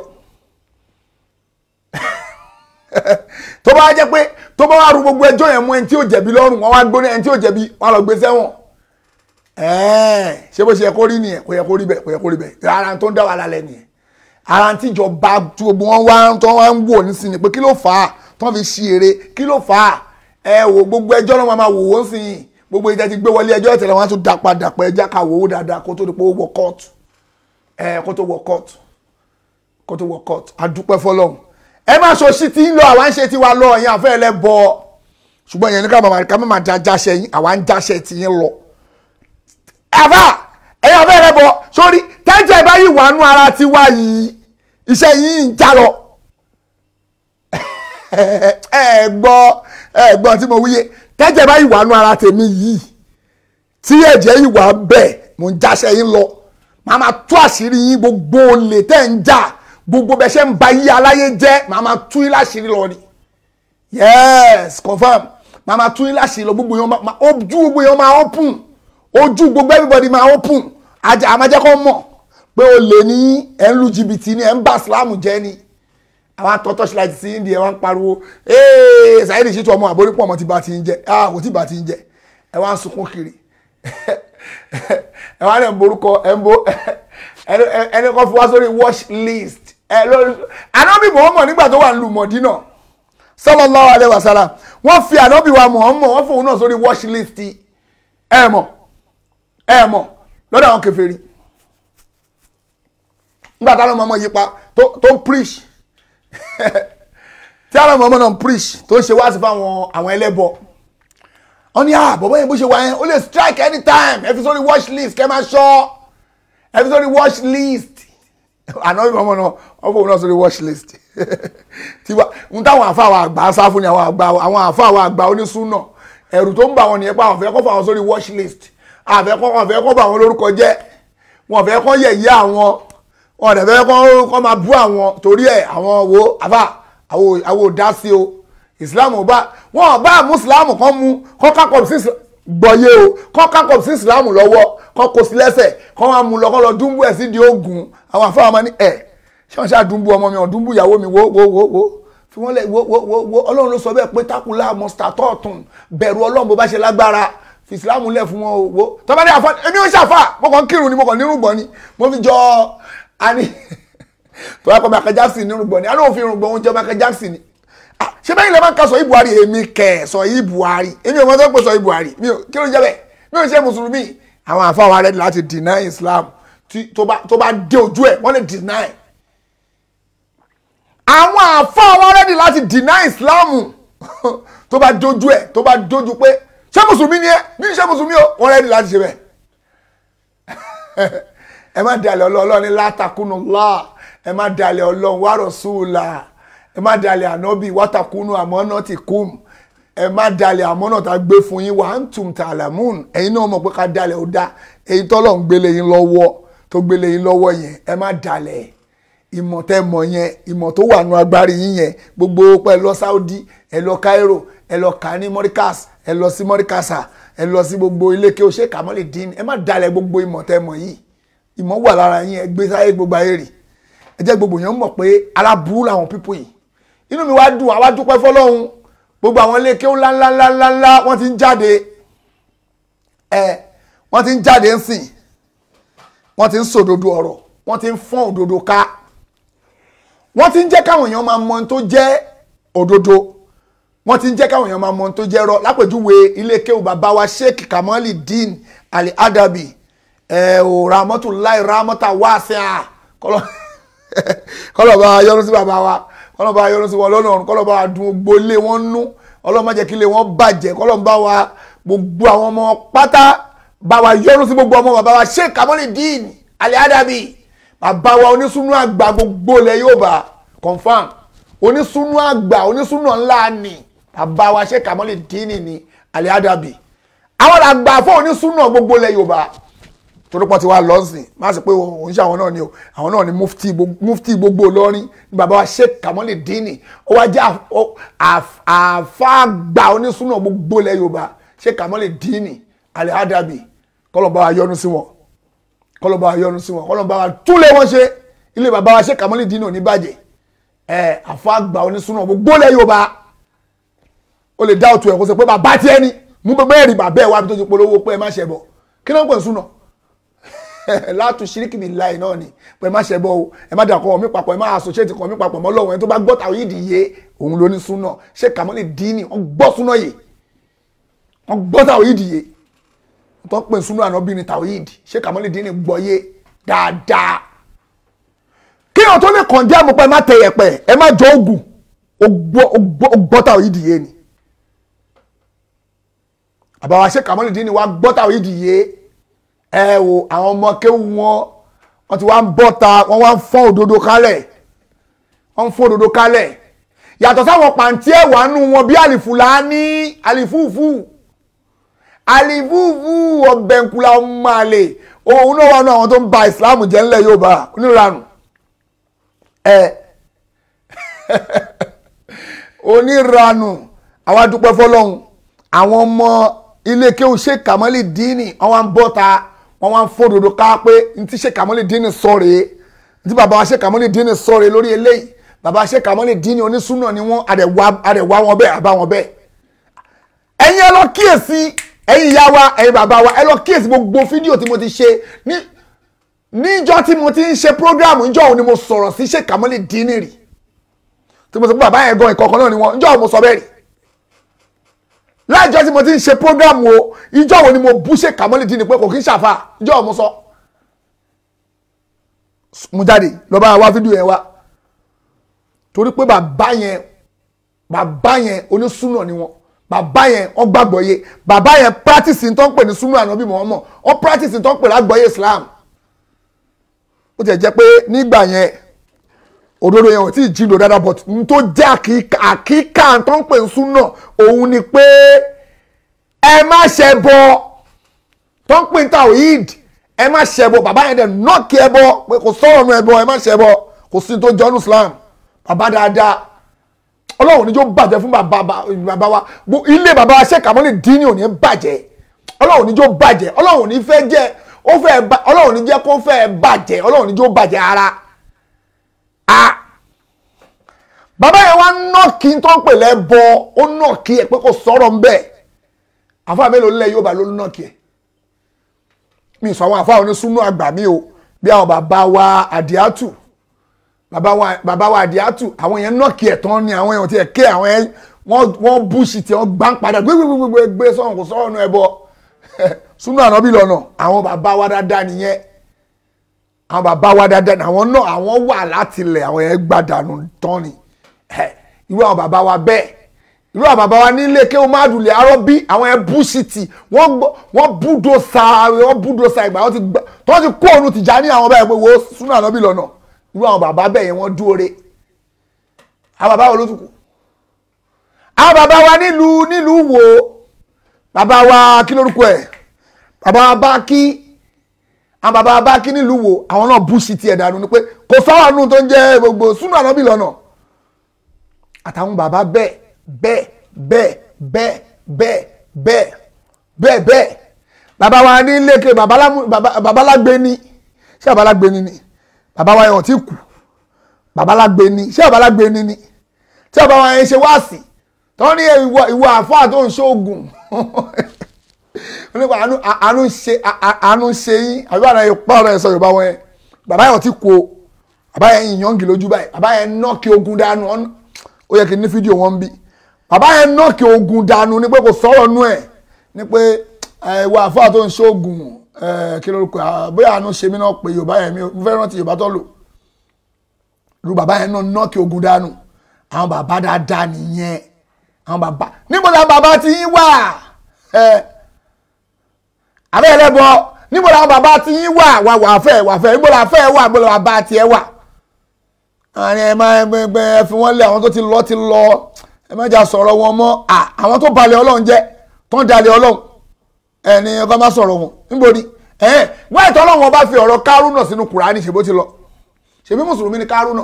tó bá jẹ́ pé tó bá wá ru gbogbo ẹjọ́ yẹn mú ẹni tí ò jẹ̀bi lọ́rùn wọn wá gbóná ẹni tí ò jẹ̀bi wọn lọ gbé sẹ́wọ̀n ẹ̀ẹ́n ṣé bó ṣe yẹ kó rí nìyẹn kò yẹ kó rí bẹ́ẹ̀ kò yẹ kó rí bẹ́ẹ̀ ara tó ń dá wa lálẹ́ nìyẹn ara tí ìjọba tí gbogbo wọn wá tó wá ń wò nísìnyí pé kí ló fà á tó fi ṣí eré kí ló fà á ẹ wò gbogbo ẹjọ́ náà máa wò wọ́n sí i gbogbo ìjà ti gbé wọlé ẹjọ́ ìtẹ̀lẹ̀ wọn á tún dá padà pé ẹjá ká wò ó dáadáa kó tó di pé ó wọ kóòtù ẹ kó tó wọ kóòtù kó tó wọ kóòtù adúpẹ́ fọlọ́hún ẹ má sọ sí ti ń lọ àwa ń ṣe tiwa lọ ẹ̀yin àfẹ́ ẹ lẹ́ bọ́ ṣùgbọ́n ìyẹn ní ká máa ká máa jáṣẹ yín àwa ń jáṣẹ ti yín lọ. àfà ẹ̀yin àfẹ́ ẹ lẹ́ bọ́ sórí tẹ́jẹ̀ báyìí wà nú ara tiwa yìí iṣẹ́ yìí ń já lọ. ẹ gbọ́ ẹ gbọ́ tí mo wíyé tẹ́jẹ̀ báyìí wà nú ara tèmi yìí tí ẹ̀jẹ̀ yìí wà bẹ́ẹ̀ mo ń jáṣẹ yín lọ màá máa tú àṣírí yín gbogbo olè tẹ́ ń jà gbogbo bẹ ṣe ń ba yí aláyé jẹ́ màá máa tú yín láṣìírí lọ ni yes confam màá máa tú yín láṣìírí lọ gbogbo yẹn máa ojú gbogbo yẹn máa open ojú gbogbo everybody máa open àjà àmàjẹ́kọ́ mọ̀ pé o lè ní ẹ̀ ń lu jìbìtì ni ẹ̀ ń bá sílámù jẹ́ ni àwọn atọ́tọ́ ṣe láti sí india wọn ń pariwo ee Saheed Shittu ọmọ àbórípọ̀ ọmọ tí bá ti ń jẹ ah kò tí bá ti ń jẹ ẹ wá ń sunkún kiri ẹ wá ní ẹ̀ ń borúkọ ẹ̀ ń bo ẹni kan fi wá sórí watch list ẹ lórí anábì Muhammad nígbà tó wà ń lu mọ̀dínà sallallahu alaihi wasallam wọ́n fi anábì wa Muhammad wọ́n fòun náà sórí watch list ẹ mọ̀ ẹ mọ̀ lọ́dọ̀ àwọn kèfèrí nígbà táwọn ọmọ yípa tó ń preach tí àwọn ọmọ náà ń preach tó ń ṣe wá sí fáwọn àwọn ẹlẹ́bọ wọ́n ní à bọ̀bọ̀ yẹn bó ṣe wá yẹn ó lè strike anytime ẹ fi sórí watch list kẹ́ máa ṣọ́ ẹ fi sórí watch list àná ìmọ̀ náà wọ́n fòun náà sórí watch list tiwa n táwọn àfa àwọn àgbà sá fún ni àwọn àgbà àwọn àfa àwọn àgbà onísúnà ẹ̀rù tó ń bà wọn nìyẹn pé àwọn fẹ́ kọ́ fà wọn sórí watch list àfẹ́ kọ́ wọn fẹ́ kọ́ bà wọn lórúkọ jẹ́ wọn fẹ́ kọ́ yẹ̀yẹ́ àwọn wọn dẹ̀ fẹ́ kọ́ kọ́ máa bú àwọn torí ẹ̀ àwọn wo àfà àwọn ò dá sí o Islam ò bá wọn bá mùsùlùmù kan mú kọ́ kákọ̀ sí gbọ̀yé o kọ́ kákọ̀ sí Islam lọ́wọ́ kọ́ kó sí lẹ́sẹ̀ kọ́ máa mú lọ kọ́ lọ dúnbú ẹ̀ sí di ogun àwọn àfáà máa ní ẹ̀ ṣé wọ́n ṣáà dúnbú ọmọ mi ọ̀ dúnbú ìyàwó mi wo wo wo wo fi wọ́n lẹ̀ wo wo wo wo ọlọ́run ló sọ bẹ́ẹ̀ pé tákùlá mọ́sítà tọ́ọ̀tún bẹ̀rù ọlọ́run bó bá ṣe lágbára fi ìsìlámù lẹ̀ fún wọn o wo tọ́ba ní àfa èmi ò ṣàfà mo kàn kírun ni mo kàn nírùngbọ̀n ni mo fi jọ ani tọ́ba kọ́ Michael Jackson nírùngbọ̀n ni àná òfin nírùngbọ̀n oúnjẹ Michael Jackson ni ṣé bẹ́ẹ̀ ilẹ̀ máa ń ka sọ Buhari èmi kẹ̀ sọ yìí Buhari èmi ò mọ̀ tó pé sọ yìí Buhari mi ò kí ló ń jẹ́ bẹ́ẹ̀ mi ò ṣe mùsùlùmí àwọn àfa wa rẹ̀ láti deny Islam tó bá dé ojú ẹ̀ wọ́n lè deny àwọn àfáà wọn rẹ́dì láti deny islam tó bá dojú ẹ̀ tó bá dojú pé ṣé mùsùlùmí ni ẹ ní ṣé mùsùlùmí o wọn rẹ́dì láti ṣe bẹ́ẹ̀ ẹ má dalẹ̀ ọlọ́run ní látàkùnú lá ẹ má dalẹ̀ ọlọ́run wà rọ̀ṣúùlà ẹ má dalẹ̀ ànábì wátàkùnú àmọ́nà ti kùm ẹ má dalẹ̀ àmọ́nà tá a gbé fún yín wà á ń tùm tààlàmùn ẹ̀yin náà mọ̀ pé ká dalẹ̀ ó dá èyí tọ́lọ̀ ń gbélé yín lọ́wọ́ tó gbélé yín lọ́wọ́ yẹn ẹ má dalẹ̀ ìmọ̀ tẹ́ mọ̀ yẹn ìmọ̀ tó wà nù agbárí yín yẹn gbogbo pẹ́ lọ Saudi ẹ lọ Cairo ẹ lọ kà ní Morikas ẹ lọ sí Morikasa ẹ lọ sí gbogbo ilé kí o ṣe kà mọ́lẹ̀ dín ẹ má dalẹ̀ gbogbo ìmọ̀ tẹ́ mọ̀ yìí ìmọ̀ wà lára yín ẹ gbé sáyé gbogbo ayé rì ẹ jẹ́ gbogbo yẹn mọ̀ pé aláburú làwọn pípò yìí inú mi wá dùn àwa dúpẹ́ fọlọ́hún gbogbo àwọn ilé kí ó ńláńláńláńlá wọ́n ti ń jáde ẹ wọ́n ti ń jáde ń sìn wọ́n ti ń sòdodo ọ̀rọ̀ wọ́n ti ń fọ́n òdodo ká wọ́n ti ń jẹ́ káwọn èèyàn máa mọ ohun tó jẹ́ òdodo wọ́n ti ń jẹ́ káwọn èèyàn máa mọ ohun tó jẹ́ rọ lápèjúwe ilé kéwù bàbá wa sheikh kamali din ali adabi ẹ ò ramọ́tò láì ramọ́tà wá sí à kọ́lọ̀ bá yọ́nú sí bàbá wa kọ́lọ̀ bá yọ́nú sí wọn lọ́nà ọ̀run kọ́lọ̀ bá dùn gbolé wọn nú kọ́lọ̀ má jẹ́ kí ilé wọn bàjẹ́ kọ́lọ̀ bá wa gbogbo àwọn ọmọ pátá bá wa yọ́nú sí gbogbo ọmọ bàbá wa sheikh kamali din ali adabi bàbá wa onísùnú àgbà gbogbo ilẹ̀ yóò bá confam onísùnú àgbà onísùnú ńlá ni bàbá wa ṣe kàmọ́lì dínì ni aliadabi àwọn àgbà fún onísúnà gbogbo ilẹ̀ yorùbá torí pọ́n ti wá lọ́sìn má sì pé òun ṣe àwọn náà ni o àwọn náà ni mufti gbogbo- mufti gbogbo olórin ní bàbá wa sheikh kamali dini ó wá jẹ́ àf- ó- àf- àfáàgbà onísúnà gbogbo ilẹ̀ yorùbá sheikh kamali dini alihadabi kọlọ̀bá wa yọ́nú sí wọn kọlọ̀bá wa yọ́nú sí wọn kọlọ̀bá wa túlẹ̀ wọn ṣe ilé bàbá wa sheikh kamali dini ò ní bàjẹ́ ẹ àfáàgbà onísúnà gbogbo ilẹ̀ yorùbá ó lè dá òtún ẹ̀ kó sọ pé bàbá tiẹ̀ ni mú bẹ́ẹ̀ mẹ́rin bàbá ẹ̀ wá bí tó ti polówó pé ẹ má ṣe bọ̀ kí ló ń pè ń súnà látú ṣíríkì mi láì náà ni pé ẹ má ṣe bọ́ o ẹ má dà kọ́ mi papọ̀ ẹ má associate kọ́ mi papọ̀ mọ́ lọ́wọ́ ẹni tó bá gbọ́ tàwọn yìí dìye òun ló ní súnà ṣé kàmọ́lì dín ní wọ́n gbọ́ súnà yìí wọ́n gbọ́ tàwọn yìí dìye tó ń pè súnà ànábì ní tàwọn yìí dì ṣé kàmọ́lì dín ní gbọ́ yé dáadáa kí wọn tó lè kàn jẹ́ àmupẹ́ ẹ má tẹ yẹpẹ̀ ẹ má jọ ògùn ó gbọ́- ó gbọ́ ó gbọ́ tàwọn yìí dìye ni àbáwá ṣe kàmọ́lì dín ní wá gbọ́ tàwọn yìí dìye ẹ wo àwọn ọmọ kéwù wọn wọn ti wá ń bọ́ta wọn wá ń fọ́n òdodo kálẹ̀ wọn ń fọ́n òdodo kálẹ̀ yàtọ̀ sáwọn pàǹtí ẹ̀wà nù wọn bí àlìfùlání àlìfúùfù àlìfúùfù ọ̀bẹ̀nkùlà ọmọ àlè òun náà wà nù àwọn tó ń ba ìsìláàmù jẹ́ ńlẹ̀ Yorùbá oníranù ẹ oníranù àwọn adúpẹ́ fọlọ́hún àwọn ọmọ ilé kéwù ṣe kàmọ́lì díìnì wọ́n wá ń bọ́ta wọ́n wá ń fòdòdó ká pé n ti ṣe kàmọ́lì díìnì sọ rèé n ti bàbá wa ṣe kàmọ́lì díìnì sọ rèé lórí eléyìí bàbá wa ṣe kàmọ́lì díìnì onísùnà ni wọ́n àdẹ̀wà wọn bẹ́ẹ̀ àbá wọn bẹ́ẹ̀. ẹ̀yin ẹ lọ kíyèsí ẹ̀yin ìyá wa ẹ̀yin bàbá wa ẹ lọ kíyèsí gbogbo fídíò tí mo ti ṣe ní níjọ́ tí mo ti ń ṣe prógráàmù níjọ́ òun ni mo sọ̀rọ̀ sí ṣe kàmọ́lì díìnì rì tí mo sọ pé bàbá yẹn gan ìkọ̀ọ̀kan náà ni wọ́n níjọ́ òun mo sọ bẹ́ẹ̀ rì láìjọ́ tí mo ti ń ṣe program o ìjọ́ wo ni mo bú ṣe kàmọ́lì dín ní pé kò kí ń ṣàfà ìjọ́ mo sọ. mo jáde lọ bá wa fídíò yẹn wá torí pé bàbá yẹn bàbá yẹn onísùnà ni wọn bàbá yẹn wọn gbàgbọ́ yé bàbá yẹn practice tó ń pè ní súnà ànábì Muhammad wọn practice tó ń pè lágbọ́yé Islam ó ti jẹ́ pé nígbà yẹn òdodo yẹn ò tí ì jíndò dáadáa but n tó jẹ́ àkíkà àkíkà tó ń pè ń súnà òun ni pé ẹ má ṣe bọ tó ń pè ń tawhid ẹ má ṣe bọ bàbá yẹn dẹ̀ nọ́ọ̀kì ẹ bọ pé kò sọ̀rọ̀ nu ẹ bọ ẹ má ṣe bọ kò sí tó jọ́nu Islam bàbá dáadáa ọlọ́run níjó bàjẹ́ fún bàbá bàbá wa Gbo- ilé bàbá wa ṣe kàmọ́lì dín ní òní bàjẹ́ ọlọ́run níjó bàjẹ́ ọlọ́run ní fẹ́ jẹ́ ó fẹ́ ba- ọlọ́run ní jẹ́ kó fẹ́ bàjẹ́ ọlọ́run níjó bàjẹ́ ara a bàbá yẹn wá nọ́ọ̀kì tó ń pè lẹ́bọ ó nọ́ọ̀kì ẹ̀ pé kò sọ̀rọ̀ ń bẹ̀ àfáà mélòó nílẹ̀ Yorùbá ló nọ́ọ̀kì ẹ̀ mi sọ àwọn àfáà onísúnú àgbà mi o bí àwọn bàbá wa àdìátù bàbá wa bàbá wa àdìátù àwọn yẹn nọ́ọ̀kì ẹ̀ tán ni àwọn yẹn ò tiẹ̀ ké àwọn yẹn wọ́n wọ́n búṣì tí wọ́n gbá ń padà gbégbégbégbé gbé sọ̀rọ̀ kò sọ̀rọ̀ nù ẹbọ súnú ànábì lọ́nà àwọn bàbá wa dáadáa nìyẹn àwọn bàbá wa dáadáa àwọn náà àwọn wà láti ilẹ̀ àwọn yẹn gbàdánù tán ni ẹ irú àwọn bàbá wa bẹ́ẹ̀ irú àwọn bàbá wa nílé kéwọn máa dùn lé arọ́ bí àwọn yẹn bú sítì wọ́n gbọ́- wọ́n búdó sa wọ́n búdó sa ìgbà wọ́n ti gbà tí wọ́n ti kó òun tìjà ní àwọn báyìí pé wo súnú ànábì lọ́nà irú àwọn bàbá bẹ́ẹ̀ yẹn wọ́n dúró re àwọn bàbá wo ló tún kù àwọn bàbá wa nílùú nílùú wo bàbá wa kí lórúkọ ẹ̀ bàbá wa bá kí àwọn bàbá bá kí nílùú wo àwọn náà bú sí tiẹ̀ dànù ni pé kò sọ́wọ́ nù tó ń jẹ́ gbogbo súnú ànábì lọ́nà àtàwọn bàbá bẹ́ẹ̀ bẹ́ẹ̀ bẹ́ẹ̀ bẹ́ẹ̀ bẹ́ẹ̀ bẹ́ẹ̀ bẹ́ẹ̀ bẹ́ẹ̀ bàbá wa ní lékè babalágbé ni ṣé babalágbé ni ni bàbá wa yẹn ò tí kù babalágbé ni ṣé babalágbé ni ni tí bàbá wa yẹn ṣe wáàsì tó ní ìwọ ìwọ àfáà tó ń ṣoògùn nípa àánú àánú ṣe àánú ṣe yín àbí àná yẹn pọ̀ ọ̀rọ̀ ẹ̀ sọ yorùbá wọn yẹn bàbá yẹn ò tí kú o bàbá yẹn yìnyín lójú báyìí bàbá yẹn nọ́ọ̀kì ogun dànù ọ̀nà ó yẹ kí n ní fídíò wọn bí bàbá yẹn nọ́ọ̀kì ogun dànù ni pé kò sọ̀rọ̀ nú ẹ̀ ni pé ìwà àfáà tó ń ṣoògùn kí lórúkọ bóyá àánú ṣe mí náà pé yorùbá yẹn mi ò fẹ́ rántí yorùbá tó lò lu bàbá yẹn náà nọ́ọ̀kì ogun dànù àwọn bàbá dáadáa nìyẹn àwọn bàbá níbo la bàbá ti yín wà àbẹ́ ẹlẹ́bọ níbo la bàbá ti yín wà wà wà fẹ́ wà fẹ́ níbo la fẹ́ wà níbo la bàbá tiẹ̀ wà àwọn ẹ máa gbẹ ẹ fi wọn lé àwọn tó ti lọ ti lọ ẹ má jà sọ̀rọ̀ wọn mọ́ àwọn tó balẹ̀ ọlọ́run jẹ́ tó ń dalẹ̀ ọlọ́run ẹni ọkọ má sọ̀rọ̀ wọn níbo ni ẹ wọ́n ẹ̀tọ́ ọlọ́run ọba fi ọ̀rọ̀ kárúnà sínú kùránì ṣèbó ti lọ ṣèbí mùsùlùmí ni kárúnà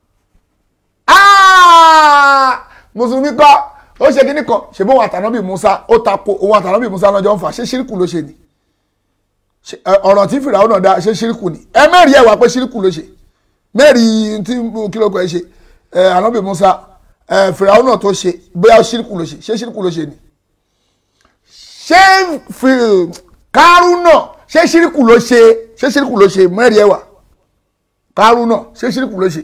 Ah! mùsùlùmí kọ́ ó ṣe kíní kan ṣèbí òun àtànábì musa ó tako òun àtànábì musa lọ́jọ́ ń fà ṣé ṣíríkù ló ṣe ni Ṣé- ẹ, ọ̀rọ̀ tí fìràwọ̀ náà dá ṣé ṣíríkù ni ẹ mẹ́rin ẹ̀ wá pé ṣíríkù ló ṣe mẹ́rin tí kílókọ̀ ẹ ṣe ẹ ànábì musa ẹ fìràwọ̀ náà tó ṣe bóyá ṣíríkù ló ṣe ṣé ṣíríkù ló ṣe ni ṣé fi- kárúnà ṣé ṣíríkù ló ṣe ṣé ṣíríkù ló ṣe mẹ́rin ẹ̀ wá kárúnà ṣé ṣíríkù ló ṣe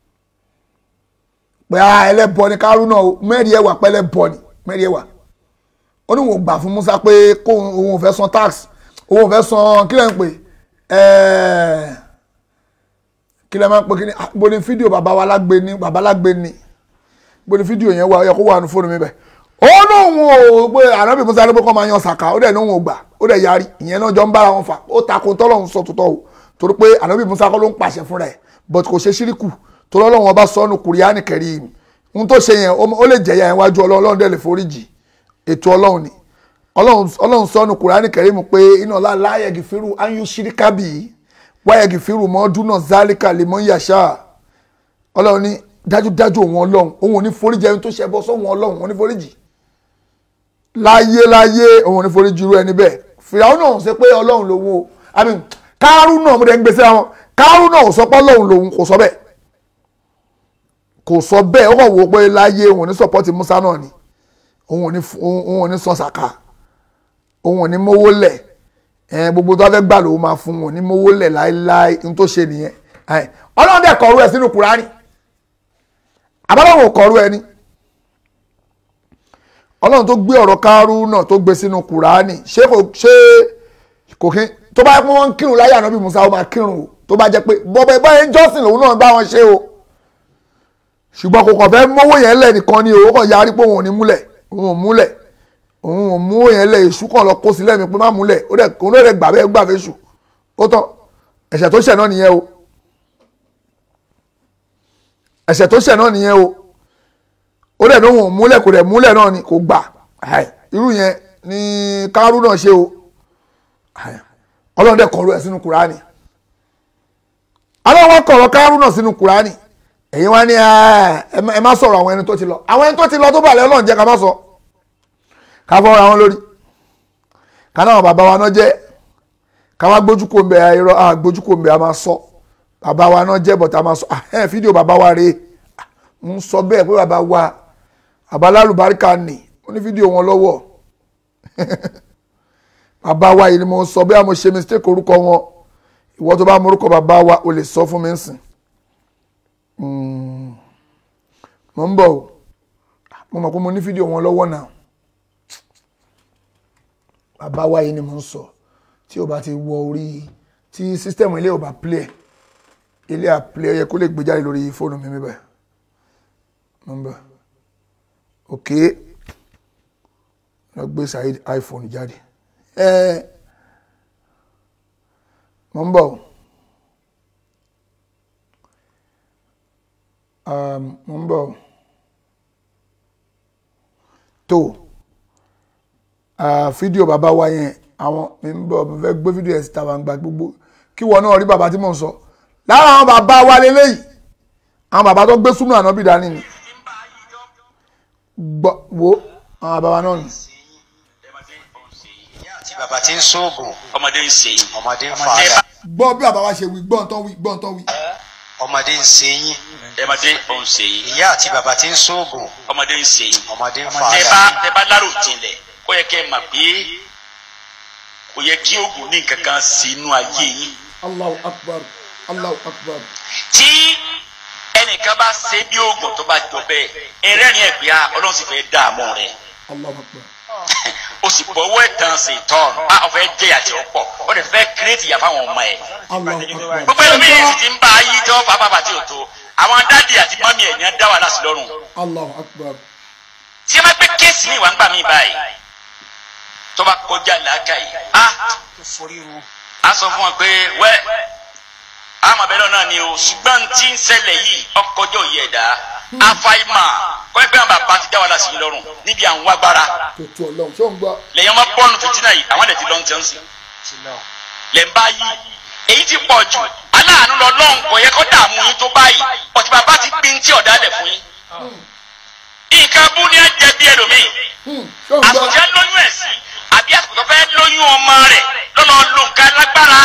pé a ẹlẹ́bọ ni kárúnà o mẹ́rin ẹ̀ wá pẹ́lẹ́ bọ ni mẹ́rin ẹ̀ wá ó ní wọn gbà fún Musa pé kó òun ò fẹ́ san tax òun ò fẹ́ san kí lẹ́ ń pè ẹ́ẹ́ kí lẹ́ máa ń pè kí ni ah, bó ni fídíò bàbá wa lágbé ni bàbá lágbé ni bó ni fídíò yẹn wà ó yẹ kó wà ní fóònù mi bẹ́ẹ̀ ó lóun ò pé ànábì Musa ló pé kó máa yan sàkà ó dẹ̀ ní òun ò gbà ó dẹ̀ yarí ìyẹn náà jọ ń bára wọn fà ó takò tọ́lọ́run sọ tòótọ́ o torí pé ànábì Musa kọ́ ló ń pàṣẹ fúnra ẹ̀ but kò ṣe ṣíríkù torí Ọlọ́run ọba sọ́nù kùrìánì kẹrìm ohun tó ṣe yẹn ó lè jẹ̀yà yẹn wájú Ọlọ́run dẹ̀ lè foríjì ètò Ọlọ́run ni Ọlọ́run Ọlọ́run sọ́nù kùrìánì kẹrìm pé iná ọlá láyẹ̀gì fírù áyú ṣíríkàbì wáyẹ̀gì fírù mọ́ dúnà zálíkà lè mọ́ yàṣà Ọlọ́run ní dájúdájú òun Ọlọ́run òun ò ní foríjì ẹni tó ṣe bọ́ sọ́wọ́n Ọlọ́run òun ò ní foríjì láyé láyé òun ò ní foríjì irú ẹni bẹ́ẹ̀ fìyàwó náà ṣe pé Ọlọ́run lòun o I mean kárú náà mo dẹ̀ ń gbèsè àwọn kárú náà ò sọ pé Ọlọ́run lòun kò sọ bẹ́ẹ̀ kò sọ bẹ́ẹ̀ ó kàn wò ó pé láyé òun ò ní sọpọ́tì Musa náà ni òun ò ní òun ò ní sọ sàkà òun ò ní mówó lẹ̀ ẹ̀ gbogbo tó bá fẹ́ gbà lòun máa fún òun ò ní mówó lẹ̀ láéláé ní tó ṣe nìyẹn ẹ̀ Ọlọ́run dẹ̀ kọ̀ọ̀rú ẹ̀ sínú Kùránì àbálòun ò kọ̀ọ̀rú ẹ̀ ni Ọlọ́run tó gbé ọ̀rọ̀ kárú náà tó gbé sínú Kùránì ṣé kò ṣé kò kí tó bá yẹ pé wọ́n ń kírun láyé ànábì Musa ó máa kírun o tó bá jẹ́ pé bọ́bẹ̀ báyẹn jọ́sìn lòun náà bá wọn ṣe o ṣùgbọ́n kò kàn fẹ́ mówó yẹn lẹ̀ nìkan ni o ó kàn yarí pé òun ò ní múlẹ̀ òun ò múlẹ̀ òun ò mú yẹn lẹ̀ èṣù kan lọ kó sílẹ̀ mi pé má múlẹ̀ ó dẹ̀ òun náà gbà bẹ́ẹ̀ gbà fẹ́ ṣù ó tán ẹ̀ṣẹ̀ tó ṣẹ̀ náà nìyẹn o ẹ̀ṣẹ̀ tó ṣẹ̀ náà nìyẹn o ó dẹ̀ ní òun ò múlẹ̀ kò dẹ̀ múlẹ̀ náà ni kò gbà irú yẹn ni kárú náà ṣe o ọlọ́run dẹ̀ kọ̀ọ̀rọ̀ ẹ̀ sínú kùránì ọlọ́run kọ̀ọ̀rọ̀ kárú náà sínú kùránì èyí wá ní ẹ má sọ̀rọ̀ àwọn ẹni tó ti lọ àwọn ẹni tó ti lọ tó bàlẹ́ ọlọ́run jẹ́ ká má sọ ká fọ́ ra wọn lórí ká náà bàbá wa náà jẹ́ ká wá gbójú kò ń bẹ irọ́ à gbójú kò ń bẹ a máa sọ bàbá wa náà jẹ́ bọ̀tà máa sọ ẹ̀ fídíò bàbá wa rèé ń sọ bẹ́ẹ̀ pé bàbá wa bàbá lálùbáríkà nì ó ní fídíò wọn lọ́wọ́ bàbá wa yìí ni mo sọ bí a mo ṣe mistake orúkọ wọn ìwọ tó bá mọ orúkọ bàbá wa o lè sọ fún mi nsìn mo ń bọ̀ o mo mọ̀ pé mo ní fídíò wọn lọ́wọ́ náà bàbá wa yìí ni mo ń sọ tí o bá ti wọ orí tí sísítẹ̀mù ilé ò bá play ilé à play ẹ yẹ kó lè gbé jáde lórí fóònù mi bẹ́ẹ̀ mo ń bọ̀ ok lọ gbé Saheed iPhone jáde ẹ mo ń bọ̀ mo ń bọ̀ tó fídíò bàbá wa yẹn àwọn mi ń bọ̀ mo fẹ́ gbé fídíò ẹ̀ síta wà ń gba gbogbo kí wọ́n náà rí bàbá tí mò ń sọ lára àwọn bàbá wa lélẹ́yìí àwọn bàbá tó gbé súnmù ànábì dání ni gbọ́ wo àwọn bàbá wa náà ni tí bàbá ti ń sóògùn ọmọdé ń ṣe yín ọmọdé ń fa àyà gbọ́ bí bàbá wa ṣe wí gbọ́ ntọ́ wí gbọ́ ntọ́ wí. ọmọdé ń ṣe yín ọmọdé ń ṣe yín ìyá àti bàbá ti ń sóògùn ọmọdé ń ṣe yín ọmọdé ń fa tẹ àyà bá tẹ bá lárò jinlẹ̀ ó yẹ kẹ́ ẹ mà pé kò yẹ kí oògùn ní nǹkan kan sí inú ayé yín Allahu akbar Allahu akbar. tí ẹnìkan bá ṣe bí oògùn tó bá jọ bẹ́ẹ̀ ẹrẹ́rìn ẹ̀ pé ah, ọlọ́run sì fẹ́ dààmú rẹ̀ Allahu akbar. o sì bọ́wọ́ ẹ̀tàn sí tọ́ọ̀nù a ò fẹ́ jẹ́ àti ọ̀pọ̀ ó lè fẹ́ kírètì yà fáwọn ọmọ ẹ̀ Allahu akbar. gbogbo ẹlòmíì sì ti ń bá ayé tó pàápàá tí ò tó àwọn dádì àti mọ́mí ẹ̀ ní á dá wàhálà sí lọ́rùn Allahu akbar. tí wọ́n gbé kéèsì ní ìwà ń gbà mí báyìí tó bá kọjá làákà yìí a a sọ fún wọn pé wẹ́ àmọ̀ bẹ́ẹ̀ náà ni o ṣùgbọ́n tí ń ṣẹlẹ̀ yìí ọkọjọ́ yìí ẹ̀dá àfàìmọ̀ kọ́ẹ́pẹ́ àwọn bàbá ti dá wàhálà sí i lọ́rùn níbi àwọn agbára tó tó ọlọ́run ṣó ń gbọ́ lẹ́yìn ọmọ bọ́ọ̀lù fìtínà yìí àwọn ẹ̀dẹ̀ ti lọ́n tẹ́ ń sìn lẹ́ ń bá yí èyí ti pọ̀ jù aláàánú lọ lọ́hùn kò yẹ kó dààmú yín tó báyìí ọ̀tí bàbá ti gbin tí ọ̀dà lẹ̀ fún yín nǹkan bú ní ẹ̀jẹ̀ bí ẹlòmíì Hmm, ṣó ń gbọ́ àsọ̀tẹ́ lóyún ẹ̀ sí àbí àsìkò tó fẹ́ lóyún ọmọ rẹ̀ lọ́nà lo nǹkan lágbára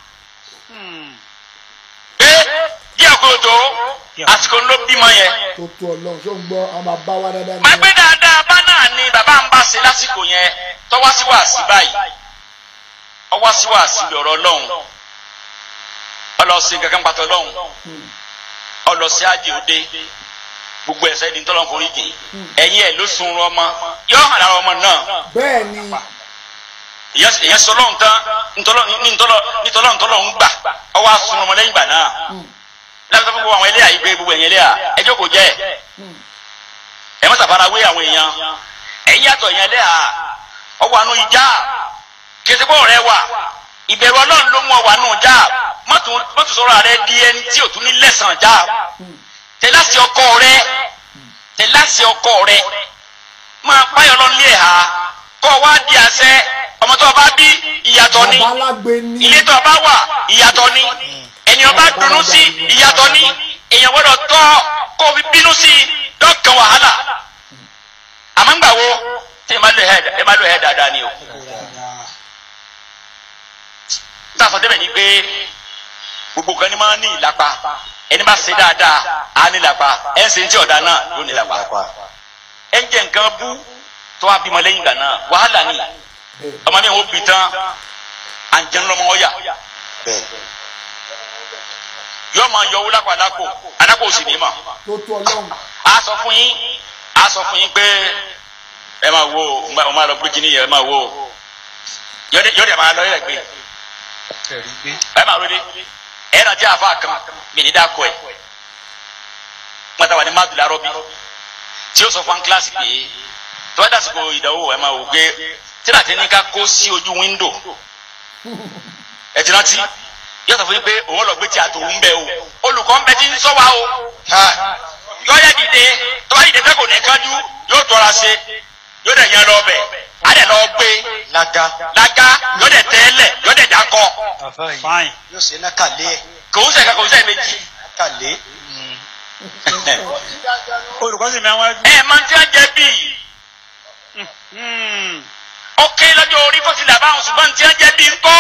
pé díẹ̀ kó tó àsìkò ló bímọ yẹn tó tó ọlọ́run ṣó ń gbọ́ àwọn bàbá wa dáadáa máa ni gbé dáadáa bá náà ni bàbá ń bá ṣe lásìkò yẹn tọ́wá sí wàásí báyìí ọwá sí wàásí lọ́rọ̀ ọlọ́run ọlọ́sìn kankan pàtó ọlọ́run ọlọ́sìn àjè òde gbogbo ẹ̀sẹ̀ ní tọ́lọ́ forí jìn ẹ̀yìn ẹ̀ ló sun ọmọ yóò hàn lára ọmọ náà bẹ́ẹ̀ ni ìyẹn sọ lọ́hùn tán ntọ́lọ́ nítọ́lọ́ nítọ́lọ́ ntọ́lọ́ ń gbà ọwọ́ asun ọmọ lẹ́yìn ìgbà náà láti sọ fún gbogbo àwọn ẹlẹ́yà yìí pé gbogbo ẹ̀yìn ẹlẹ́yà ẹjọ́ kò jẹ́ ẹ má sàfara wé àwọn èèyàn ẹ̀yìn yàtọ̀ ẹ̀yìn ẹlẹ́yà ọwọ́ àánú ìjà kẹsìkò rẹ wà ìbẹ̀rù ọlọ́run ló mú ọwọ́ àánú ìjà mọ́tò sọ̀rọ̀ rẹ di ẹni tí ò tún ní lẹ́sàn já tẹ̀láṣì ọkọ rẹ tẹ̀láṣì ọkọ rẹ máa páyọ̀ lọ́nlé ẹ̀ ha kọ́ wá di àṣẹ ọmọ tó o bá bí ìyàtọ̀ ni bàbá alágbe ni ilé tó o bá wà ìyàtọ̀ ni ẹni o bá dùnnú sí ìyàtọ̀ ni èèyàn gbọ́dọ̀ tọ́ kó o fi bínú sí dọ́kan wàhálà àmọ́ ńgbà wo tí ẹ máa lo ẹ̀ ẹ máa lo ẹ̀ dáadáa ni o. tá a sọ débẹ̀ ni pé gbogbo kan ní máa ń ní ìlapa ẹni bá ṣe dáadáa á ní ìlapa ẹ̀ ń ṣe ní tí ọ̀dà náà yóò ní ìlapa ẹ̀ ń jẹ nǹkan bú tó wá bímọ lẹ́yìn ìgbà náà wàhálà ni ọmọ mi ò bí tán àǹjẹ̀nu lọ́mọ ọ̀yà yóò máa yọ owó lápá alákò alákò sì ní mà tó tó ọlọ́run á sọ fún yín á sọ fún yín pé ẹ máa wo ọ máa lọ gbé kíní yẹn ẹ máa wo yọdẹ yọdẹ máa lọ yẹ gbé ẹ máa rọlé ẹ náà jẹ àfa kan mi ní dákọ ẹ wọn tàwa ní mádùlá rọbí tí ó sọ fún kíláàsì pé tó bá dàsìkò ìdánwò ẹ máa wò pé tíra tí ní ká kó sí ojú wíńdò ẹ ti rántí yóò sọ fún yín pé òun lọ gbé tí a tó ń bẹ o olùkọ́ ń bẹ tí ń sọ wa o yóò yẹ dìde tó bá dìde fẹ́ kò ní kájú yóò tọ́ra ṣe yóò dẹ̀ yẹn lọ bẹ̀ á dẹ̀ lọ gbé lága lága yóò dẹ̀ tẹ́lẹ̀ yóò dẹ̀ dakọ fine yóò ṣe nákàlẹ́ ẹ̀ kò ń sẹ̀ka kò ń sẹ̀ méjì. nákàlẹ́ olùkọ́ sì máa ń wá ẹ máa ń tí a jẹ bíi ó ké lọ́jọ́ orí kó ti là báwọn ṣùgbọ́n tí a jẹ bíi ńkọ́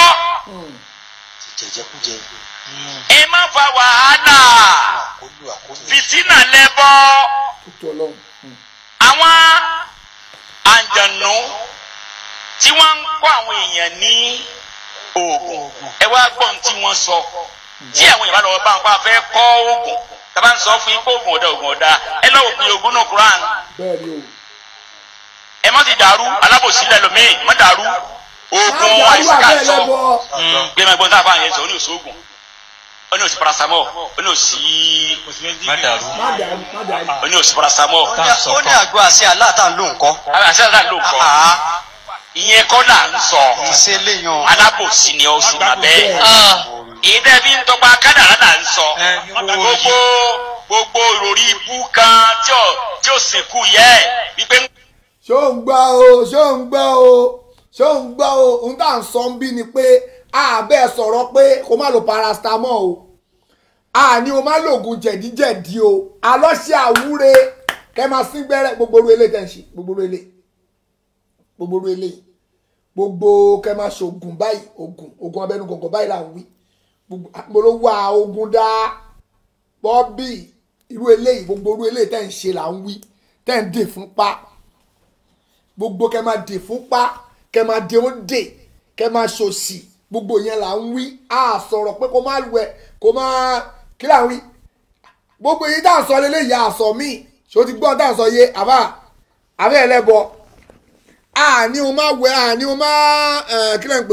ti jẹjẹkújẹ ẹ má fa wàhálà àkólú àkólú fìtínà lẹ́bọ̀ tó tó ọlọ́run Hmm. àwọn àǹjànú tí wọ́n ń kọ́ àwọn èèyàn ní oògùn ẹ wá gbọ́n tí wọ́n sọ tí àwọn èèyàn bá lọ́wọ́ bá wọn pa fẹ́ kọ́ oògùn tàbá ń sọ fún yín pé oògùn ọ̀dà oògùn ọ̀dà ẹ lọ́wọ́ pé oògùn náà Quran bẹ́ẹ̀ ni o ẹ má ti dàrú alábòsí lẹ́lòmíì má dàrú oògùn Má dàrú àìsàn àbẹ́ sọ ẹlẹ́bọ. gbé ma gbọ́n tá a fà yẹn sọ ó ní òsì oògùn ó ní òsì paracetamol ó ní òsì má dàrú má dàrú má dàrú ó ní òsì paracetamol ó ní àgọ́ àṣẹ aláàtà ń lò nǹkan àṣẹ àṣẹ ló kọ́ ìyẹn kọ́ là ń sọ ìṣe léyan alábòsí ni ó sì má bẹ́ẹ̀ èyí tẹ́ fi ń tọpa kádàrá là ń sọ gbogbo gbogbo ìròrí ibú kan tí ò tí ò sìnkú yẹ wípé ń ṣó ń gbọ́ o ṣó ń gbọ́ o ṣó ń gbọ́ o ohun tá à ń sọ ń bí ni pé àbẹ́ sọ̀rọ̀ pé kó má lo paracetamol o àní o má lo oògùn jẹ̀díjẹ̀dí o alọ́ṣẹ́ àwúre kẹ́ máa sín gbẹ́rẹ́ gbogbo oru eléyìí tẹ̀ ń ṣe gbogbo oru eléyìí gbogbo oru eléyìí gbogbo kẹ́ máa ṣe oògùn báyìí oògùn oògùn abẹ́nú gọ̀ngọ̀ báyìí là ń wí gbogbo mo ló wá oògùn dá bọ́bí irú eléyìí gbogbo oru eléyìí tẹ̀ ń ṣe là ń wí tẹ̀ ń dè fún pa gbogbo kẹ máa dè fúnpá kẹ máa dè ó dè kẹ máa ṣòṣì gbogbo yẹn là ń wí a sọ̀rọ̀ pé kó má wẹ̀ kó má kí là ń wí gbogbo yìí tá à ń sọ lélẹ́yìí àsọ míì ṣó ti gbọ́ tá à ń sọ yé àbá àbẹ́ ẹlẹ́bọ àní o má wẹ̀ àní o má ẹ̀, kí lẹ́ ń pè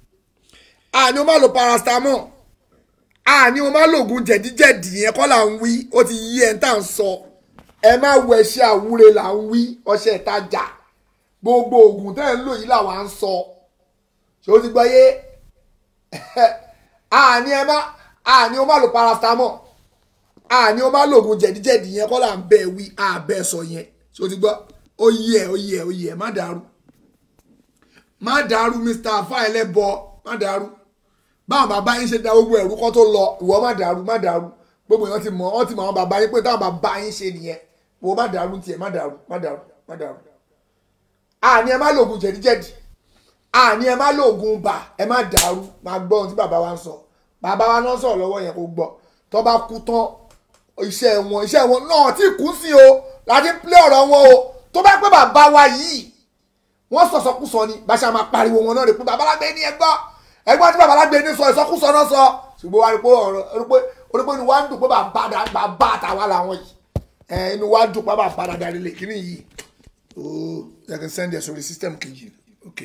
àní o má lo paracetamol àní o má lo oògùn jẹ̀díjẹ̀dí yẹn kọ́ là ń wí ó ti yí ẹ̀ ń tà ń sọ ẹ má wẹ̀ ṣe àwúre là ń wí ọṣẹ ìtajà gbogbo oògùn tẹ́ ẹ̀ ń lò yìí làwa ń sọ ṣé o ti gbọ́ yé àní ẹ má àní o má lo paracetamol àní ó máa lògùn jẹ̀díjẹ̀dí yẹn kọ́ là ń bẹ́ẹ̀ wí àbẹ́ sọ yẹn ṣé o ti gbọ́ ó yẹ ó yẹ ó yẹ má dàrú má dàrú mr afa ẹlẹ́bọ má dàrú báwọn bàbá yín ṣe da gbogbo ẹ̀rú kọ́ tó lọ ìwọ má dàrú má dàrú gbogbo èèyàn ti mọ̀ ọ́ ti mọ̀ àwọn bàbá yín pé táwọn bàbá yín ṣe nìyẹn ìwọ má dàrú tiẹ̀ má dàrú má dàrú má dàrú àní ẹ má lògùn jẹ̀díjẹ̀dí àní ẹ má lògùn bà ẹ má dàrú má gbọ́ ohun tí bàbá wa ń sọ bàbá wa náà sọ̀rọ̀ lọ́wọ́ yẹn kó gbọ́ tó bá kú tán iṣẹ́ wọn iṣẹ́ wọn náà tí kú sí o láti pílẹ̀ ọ̀rọ̀ wọn o tó bá pẹ́ bàbá wa yìí wọ́n sọ̀sọ̀kúsọ ni bá ṣe máa pariwo wọn náà rè pé bàbá lágbé ní ẹgbọ́ ẹgbọ́n tí bàbá lágbé ní sọ ìsọkúsọ náà sọ ṣùgbọ́n wà rí pé ọ̀rọ̀ rí pé orí pé inú wa ń dùn pé bàbá bàbá àtàwọn làwọn yìí ẹ inú wa dùn pé bàbá dáadáa lè kíní yìí ooo ẹ kàn send ẹ sórí system kejì ok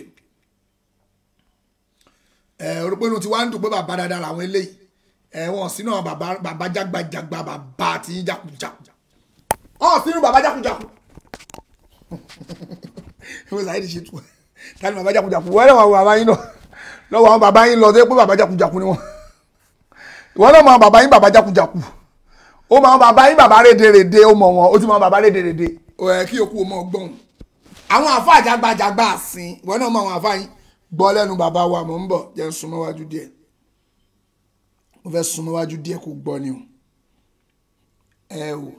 ẹ orí pé inú ti wa ń dùn pé bàbá dáadáa làwọn eléyìí ẹ wọn sínú àwọn bàbá bàbá jágbajàgba bàbá àti jákujàku ọ̀ sínú bàbá jákujàku ìwé sàyẹ́dì ṣe tù tani bàbá jákujàku wọ́n lọ́wọ́ bàbá yín lọ lọ́wọ́ àwọn bàbá yín lọ tó yẹ pé bàbá jákujàku ni wọ́n ìwọ́n lọ́wọ́ àwọn bàbá yín bàbá jákujàku ó mọ àwọn bàbá yín bàbá rédèrèdè ó mọ wọn ó ti mọ àwọn bàbá rédèrèdè ẹ kí òkú ọmọ gbọ́n àwọn àfa àjàgbàjàgbà àsìn ìwọ́n náà mọ àwọn àfa yín gbọ́ lẹ́nu bàbá wa mọ̀ ń bọ̀ jẹ́ ń súnmọ́ wájú díẹ̀ mo fẹ́ súnmọ́ wájú díẹ̀ kó gbọ́ ni o ẹ o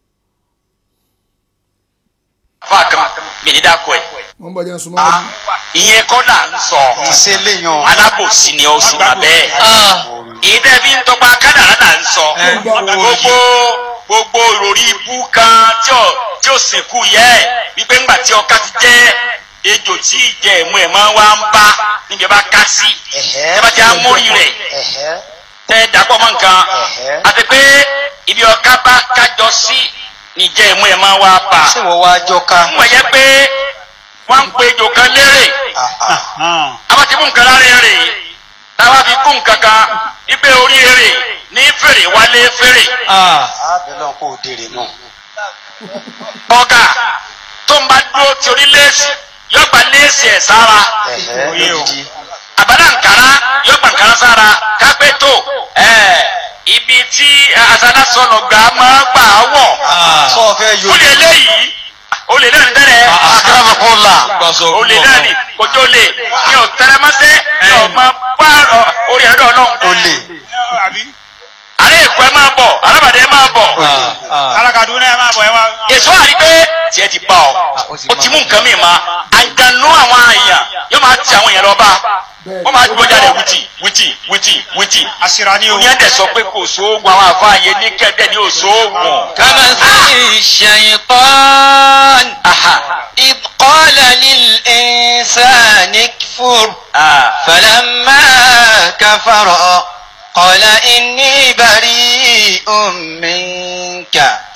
afa kan mi ní dákọ ẹ mo ń bọ̀ jẹ́ ń súnmọ́ wájú. ìyẹn kọ́ là ń sọ ìṣe léyàn alábòsí ni ó sì máa bẹ́ẹ̀ ìdẹ́ bí ń tọpa kádàrá là ń sọ gbogbo gbogbo ìròrí ibú kan tí ò tí ò sìnkú yẹ ẹ wípé ńgbà tí ọká ti jẹ ejò tí ìjẹ ẹ̀mú ẹ̀ máa wá ń bá níbi ẹ bá ká sí ẹ bá ti á mórí rẹ̀ tẹ dàpọ̀ mọ́ nǹkan àti pé ibi ọká bá kájọ sí níjẹ ẹ̀mú ẹ̀ máa wá bá ṣé wọ́n wá jọ ká. wọ́n yẹ pé wọ́n ń pe ejò kan lérè àwọn ti mú nǹkan lára èrè táwa fi kún nǹkan kan wípé orí èrè ní fèrè wálé fèrè àbẹ̀lẹ̀ kò dèrè náà. ọ̀gá tó ń bá dúró ti orí léèsì yóò gba léèsì ẹ̀ sára ẹ̀hẹ́ lójijì. àbádá nkàrà yóò gba nkàrà sára kápẹ́ tó ẹ̀ ibi tí asádásọ̀nà gbà máa gbà wọ̀ sọ fẹ́ yọ. ó lè léyìí ó lè náà ní tẹ́lẹ̀ akérèmọkànlá. ó lè náà ní kójó lè ní ò tẹ́lẹ̀mọ́sẹ́ ní ò máa bá orí ẹ̀rọ náà ó lè. àrẹ èkó ẹ máa bọ̀ alábàdé ẹ máa bọ̀ alákàdúrà ẹ máa bọ̀ ẹ wá. èso àrí pé tiẹ̀ ti bá ọ o ti mú nǹkan mi ma àjànú àwọn èèyàn yóò máa ti àwọn èèyàn lọ bá wọ́n máa gbọ́ jáde wìtì wìtì wìtì wìtì àṣírà ni o. ní ẹ̀dẹ̀ sọ pé kò sóògùn àwọn àfáàyè ní kẹ́ẹ̀dẹ́ ní òṣòògùn. كمثل الشيطان إذ قال للإنسان اكفر فلما كفر قال إني بريء منك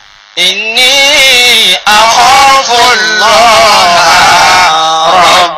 إني أخاف الله رب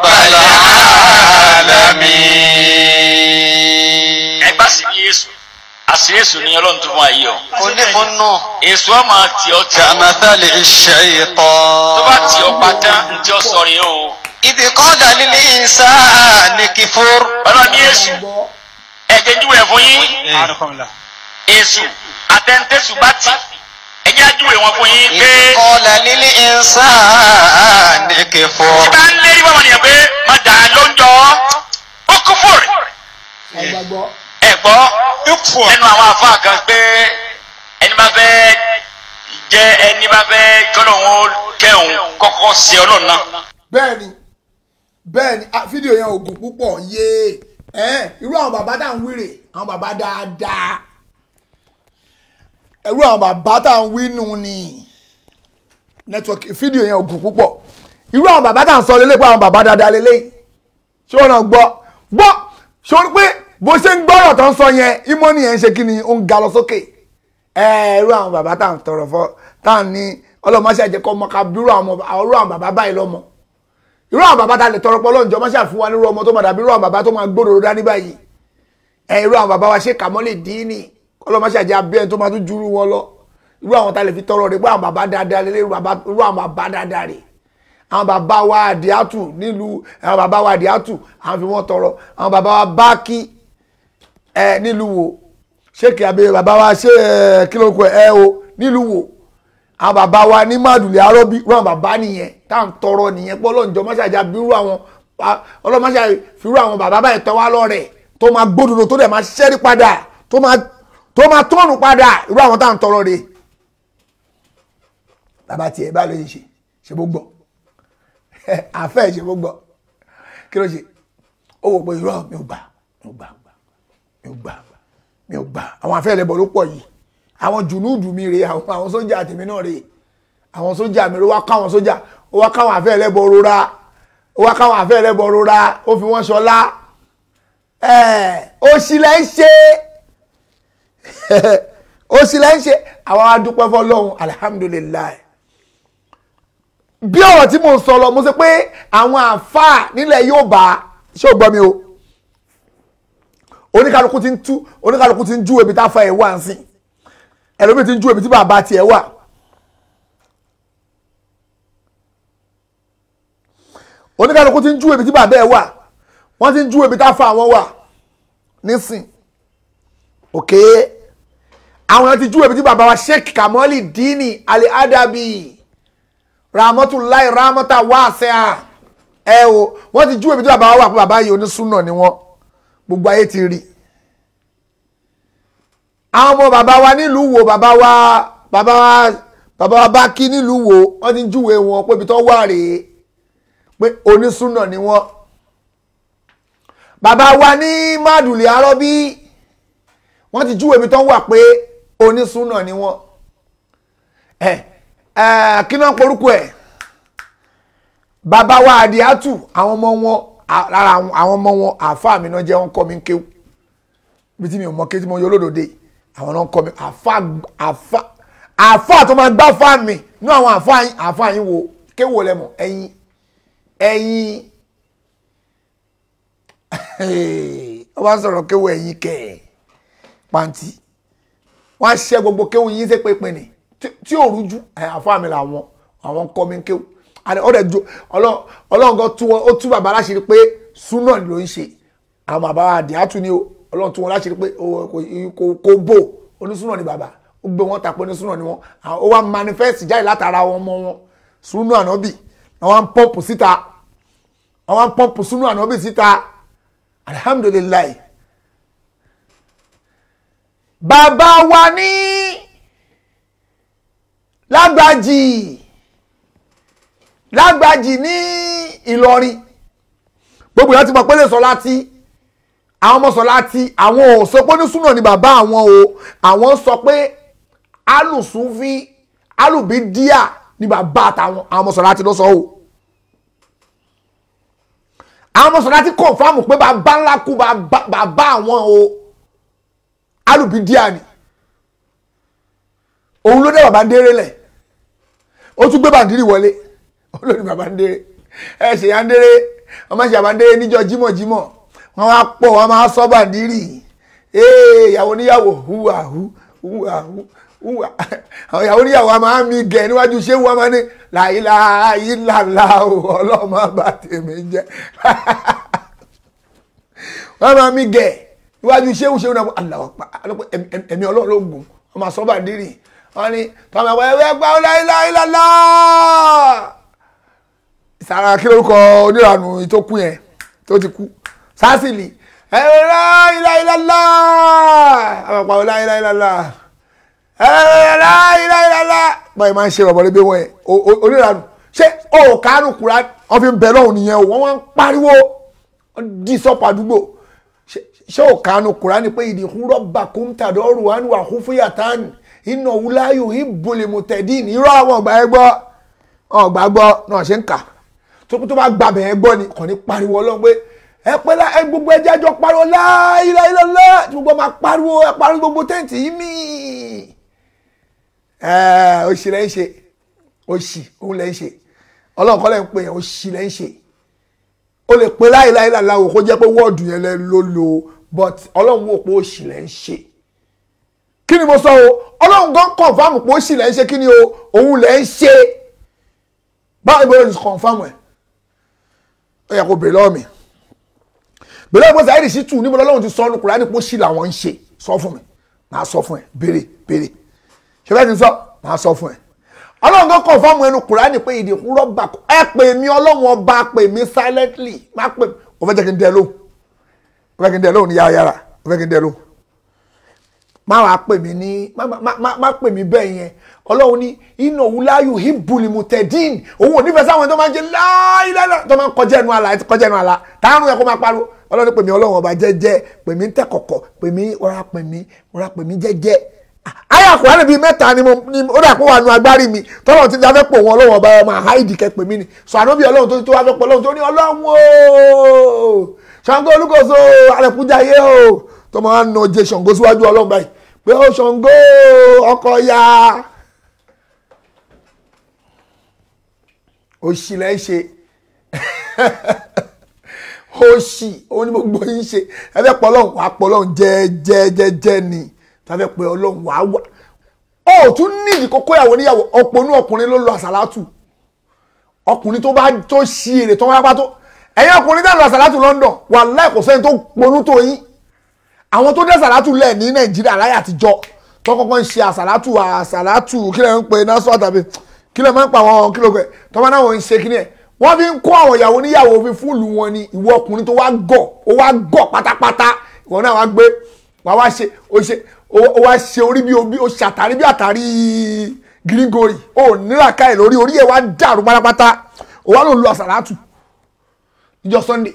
العالمين ẹ bá sì ní èso àṣírí èso ni ọlọ́run tó fún wa yìí o. kò ní fún náà. èso ọmọ tí ọ tí ọ كمثل الشيطان tó bá tí ọ pátá ntí ọ sọ rèé o. إذ قال للإنسان كفر ọlọ́run ní èso ẹ̀jẹ̀ júwèé fún yín àdùkọ́mìlà. èso àtẹ̀ntẹ̀sù bá tì ẹ̀jẹ̀ júwèé wọn fún yín pé إذ قال للإنسان كفر tí bá ń lérí wọn nìyẹn pé má dà á lóúnjọ ó kú fòrè ọgbàgbọ́ ẹ gbọ́ ikú ọ. nínú àwọn afa kan pé ẹni bá fẹ́ jẹ́ ẹni bá fẹ́ kọ́lọ̀ wọn kẹ́hùn kọ́kọ́ sí ọlọ́run náà. bẹ́ẹ̀ ni bẹ́ẹ̀ ni ah, fídíò yẹn ò gùn púpọ̀ yéé ẹ̀ irú àwọn bàbá tá à ń wíre àwọn bàbá dáadáa irú àwọn bàbá tá à ń wí nù ni nẹ́tíwọ́kì fídíò yẹn ò gùn púpọ̀ irú àwọn bàbá tá à ń sọ lélẹ́ pé àwọn bàbá dáadáa lélẹ́ ṣé wọn náà gbọ́ gbọ́ ṣé wọn pé bó ṣe ń gbọ́rọ̀ tó ń sọ yẹn ìmọ̀ni yẹn ń ṣe kí ni ó ń ga lọ sókè ẹ irú àwọn bàbá tá à ń tọrọ fọ tá à ń ní ọlọ́mọṣẹ́ àjẹkọ́ ọmọ ká bí irú àwọn irú àwọn bàbá báyìí lọ́mọ irú àwọn bàbá tá a lè tọrọ pé ọlọ́njọ́ máa ṣàfihàn wa nírú ọmọ tó máa dàbí irú àwọn bàbá tó máa gbódòdó dání báyìí ẹ irú àwọn bàbá wa ṣe kàmọ́ lè dín ní ọlọ́mọṣẹ́ àjẹ abẹ́ tó máa tún júrú wọn lọ irú àwọn tá a lè fi tọrọ rẹ pé àwọn bàbá dáadáa lélẹ̀ irú bàbá- irú àwọn bàbá dáadáa rè àwọn bàbá wa àdìátù nílùú àwọn bàbá wa àdìátù àwọn fi wọ́n tọrọ àwọn bàbá wa báàkì ẹ nílùú wo ṣé kí abẹ bàbá wa ṣe ẹ kí ló kọ ẹ o nílùú wo àwọn bàbá wa ní mádùlẹ̀ arọ́bí rán bàbá nìyẹn tá à ń tọrọ nìyẹn pé ọlọ́njọ́ máṣájà bírú àwọn ọlọ́mọṣà fírú àwọn bàbá báyìí tọ́ wá lọ́rẹ̀ tó máa gbódòdó tó dẹ̀ máa ṣẹ́rí padà tó máa tó máa tọ́nù padà irú àwọn tá à ń tọrọ rè bàbá tiẹ̀ bá lóye ṣe ṣe bó gbọ́ àfẹ́ ṣe bó gbọ́ kí ló ṣe ó wò pé irọ́ mi ò gbà mi ò gbà mi ò gbà mi ò gbà àwọn àfẹ́ ẹlẹ́bọ̀ ló pọ̀ yìí àwọn jùnúùdù mi rèé àwọn àwọn sójà tèmi náà rèé àwọn sójà mi ló wá káwọn sójà ó wá káwọn àfẹ́ ẹlẹ́bọ̀ rora ó wá káwọn àfẹ́ ẹlẹ́bọ̀ rora ó fi wọ́n ṣọlá ó sì lẹ́ ń ṣe ó sì lẹ́ ń ṣe àwọn adúpẹ́ fọlọ́hún alihamudulilayi bí ọ̀rọ̀ tí mo ń sọ lọ mo sọ pé àwọn àáfàá nílẹ̀ yóò bá ṣé o gbọ́ mi o oníkàlùkù ti ń tú oníkàlùkù ti ń jú ebi tá a fa ẹ̀ wá ń sìn ẹlòmíì ti ń jú ebi tí bàbá tiẹ̀ wà. oníkàlùkù ti ń jú ebi tí bàbá ẹ̀ wà wọ́n ti ń jú ebi tá a fa àwọn wà nísìn òkè àwọn yẹn ti jú ebi tí bàbá wa Sheikh Kamoli Dini Ali Adabi Rahmatulahi Rahmata Wasi'a ẹ o wọ́n ti jú ebi tí bàbá wa wà pé bàbá yìí onísùnà ni wọ́n gbogbo ayé ti rí àwọn ọmọ bàbá wa nílùú wo bàbá wa bàbá wa bàbá wa bá kí nílùú wo wọ́n ti júwe wọn pé ibi tó wà rèé pé onísùnà ni wọ́n bàbá wa ní mádùlì arọ́bí wọ́n ti júwe ibi tó wà pé onísùnà ni wọ́n ẹ ẹ kí náà porúkọ ẹ bàbá wa àdìátù àwọn ọmọ wọn lára àwọn ọmọ wọn àáfàá mi náà jẹ́ wọn kọ́ mi ń kéwù bí tí mi ò mọ kéwù tí mo yọ lódòdè àwọn náà kọ́ mi àáfàá àáfàá àáfàá tó máa gbá fáà mi ní àwọn àáfàá yín àáfàá yín wo kéwù wo lẹ́mọ̀ ẹ̀yin ẹ̀yin wọ́n bá ń sọ̀rọ̀ kéwù ẹ̀yin kẹ̀ pàǹtí wọ́n á ṣẹ́ gbogbo kéwù yín ṣe pépé ni tí ò rújú àáfàá mi làwọn àwọn kọ́ mi ń kéwù ọdẹ jo ọlọ́run kan tún wọn ó tún bàbá láṣìírí pé súnà ló ń ṣe àwọn bàbá àdìátú ni o ọlọ́run tún wọn láṣìírí pé kò bò onísúnà ni bàbá ó gbé wọn tàpé onísúnà ni wọn ó wá manifest jáde látara wọn ọmọ wọn súnà ànábì àwọn ń pọ́ǹpù síta àwọn ń pọ́ǹpù súnà ànábì síta alihamudulilayi bàbá wa ní lágbàjì lágbàjì ní ìlọrin gbogbo ìyá ti mọ̀ pé lè sọ láti àwọn ọmọ sọ láti àwọn ò sọ pé ní súnà ni bàbá àwọn o àwọn sọ pé alùsùnfí alùbídíà ni bàbá àtàwọn àwọn ọmọ sọ láti ló sọ o àwọn ọmọ sọ láti kọ̀ǹfàmù pé bàbá ńlá kú bàbá àwọn o alùbídíà ni òun ló dé bàbá ń déré lẹ̀ ó tún gbé bàndírì wọlé olórí bàbá ń déré ẹ ṣe ya ń déré wọn máa ṣe àbá ń déré níjọ́ jímọ̀jímọ̀ wọn wá pọ̀ wọn máa sọ bàndírì ee ìyàwó níyàwó hùwà hù hùwà hù hùwà àwọn ìyàwó níyàwó a máa mi gẹ̀ níwájú ṣé wọn máa ní láìláìláìlá ọlọ́mọ bá tèmi jẹ́ wọn máa mi gẹ̀ níwájú ṣé wọn ṣé wọn aláwọ̀ pa ẹ̀mí ọlọ́run ló gùn wọn máa sọ bàndírì wọn ní tọ́mọ̀ ẹ̀wọ̀ ẹ̀wẹ̀ gbà láìláìláìlá sara kí lórúkọ oníranù tó kú yẹn tó ti kú sásìlì ẹ̀rọ láìláìlá àpapọ̀ láìláìlá ẹ̀rọ láìláìlá báyìí máa ń ṣe ọ̀bọ̀n lébi wọn yẹn oníranù ṣé o kánú kura wọn fi ń bẹ lọ́hùn nìyẹn o wọ́n wá ń pariwo dí sọ́pọ̀ àdúgbò ṣé o kánú kura ni pé ìdìkún rọ́bà kúntàdọ́rù wà ní wàhún fúyà tán iná wúláyò ìbòlèmọ̀tẹ̀dín irọ́ àwọn ọgbà ẹgbọ́ ọgbà gbọ́ náà ṣe ń kà tó tó bá gbàbẹ̀ ẹ gbọ́ ni kò ní pariwo ọlọ́run pé ẹ pẹ́ lá ẹ gbogbo ẹjẹ́ àjọ pariwo láìláìlọ́lá tí gbogbo máa pariwo ẹ pariwo gbogbo tẹ́ǹtì yìí mí. ẹ òṣì lẹ́ ń ṣe òṣì òun lẹ́ ń ṣe ọlọ́run kọ́ lẹ́ ń pè yẹn òṣì lẹ́ ń ṣe o lè pe láìláìlọ́lá o kó jẹ́ pé wọ́ọ̀dù yẹn lẹ́ ló lo but ọlọ́run wò pé òṣì lẹ́ ń ṣe kí ni mo sọ o ọlọ́run gan kọ̀ǹfàmù pé òṣì lẹ́ ń ṣe kí ni o òun lẹ́ ń ṣe báwo ni mo sọ kọ̀ǹfàmù ẹ̀ ó yẹ kó bèrè lọ́wọ́ mi bèrè lọ́wọ́ mi Saheed Shittu níbo lọ́wọ́ ti sọ ọ́nù Kùránì pé ó sì làwọn ń ṣe sọ fún mi màá sọ fún ẹ béèrè béèrè ṣé bẹ́ẹ̀ ti sọ màá sọ fún ẹ ọlọ́run kan kàn fọ́ọ̀mù ẹnu kùránì pé ìdí kúrọ́ bà kọ́ ẹ pè mí ọlọ́run ọba pè mí silently má pè mí o fẹ́ jẹ́ kí n dẹ lóhùn o fẹ́ kí n dẹ lóhùn ní yára yára o fẹ́ kí n dẹ lóhùn má wàá pè mí ní má má má má pè mí bẹ́ẹ̀ yẹn ọlọ́run ní iná wúláyù hibuli mutẹ́dín òun ò nífẹ̀ẹ́ sáwọn tó máa ń jẹ láìláìlá tó máa ń kọjá ẹnu àlà kọjá ẹnu àlà táwọn yẹn kó máa pariwo ọlọ́run pè mí ọlọ́run ọba jẹ́jẹ́ pè mí tẹ́ kọ̀kọ̀ pè mí ọ̀rá pè mí ọ̀rá pè mí jẹ́jẹ́ ayé àkùránì bíi mẹ́ta ni mo ni ó dà pé wà nù agbárí mi tọ́lọ̀ tí dáfẹ́ pò wọn ọlọ́run ọba ọmọ àháìdì kẹ́ pè mí ni sọ àná bí ọlọ́run tó tó wá fẹ́ pọ̀ ọlọ́run tó ní ọlọ́run o Ṣàngó Olúkòso alẹ́kùnjáyé o tó máa ń nà jẹ Ṣàngó síwájú ọlọ́run báyìí pé ó Ṣàngó ọkọ̀ ya òṣì lẹ́ ṣe òṣì ó ní gbogbo yín ṣe ẹ fẹ́ pọ̀ ọlọ́run wàá pọ̀ ọlọ́run jẹ́ẹ́jẹ́ẹ́jẹ́ ni tàbí pé ọlọ́run wàá wà ó tún nídìí kókó ìyàwó níyàwó ọ̀pọ̀nú ọkùnrin ló lọ àsàlátù ọkùnrin tó bá tó ṣí èrè tó wá bá tó ẹ̀yin ọkùnrin náà lọ àsàlátù London wàláhì kò sẹ́ni tó ponú tó yín àwọn tó dé àsàlátù lẹ̀ ní Nàìjíríà láyé àtijọ́ tó kọ́kọ́ ń ṣe àsàlátù àsàlátù kí lè ń pe násù àtàbí kí lè máa ń pa àwọn kí lè pẹ́ tó bá náà ń ṣe kí ni ẹ̀ wọ́n fi ń kó àwọn ìyàwó níyàwó fi fúlù wọn ni ìwọ ọkùnrin tó wá gọ̀ ó wá gọ̀ pátápátá ìwọ náà wá gbé wá wá ṣe ó ṣe ó wá ṣe orí bí obí ó ṣàtàrí bí àtàrí gírígorì ó nílà káyè lórí orí ẹ̀ wá dàrú pátápátá ó wá ló lu àsàlátù níjọ́ Sunday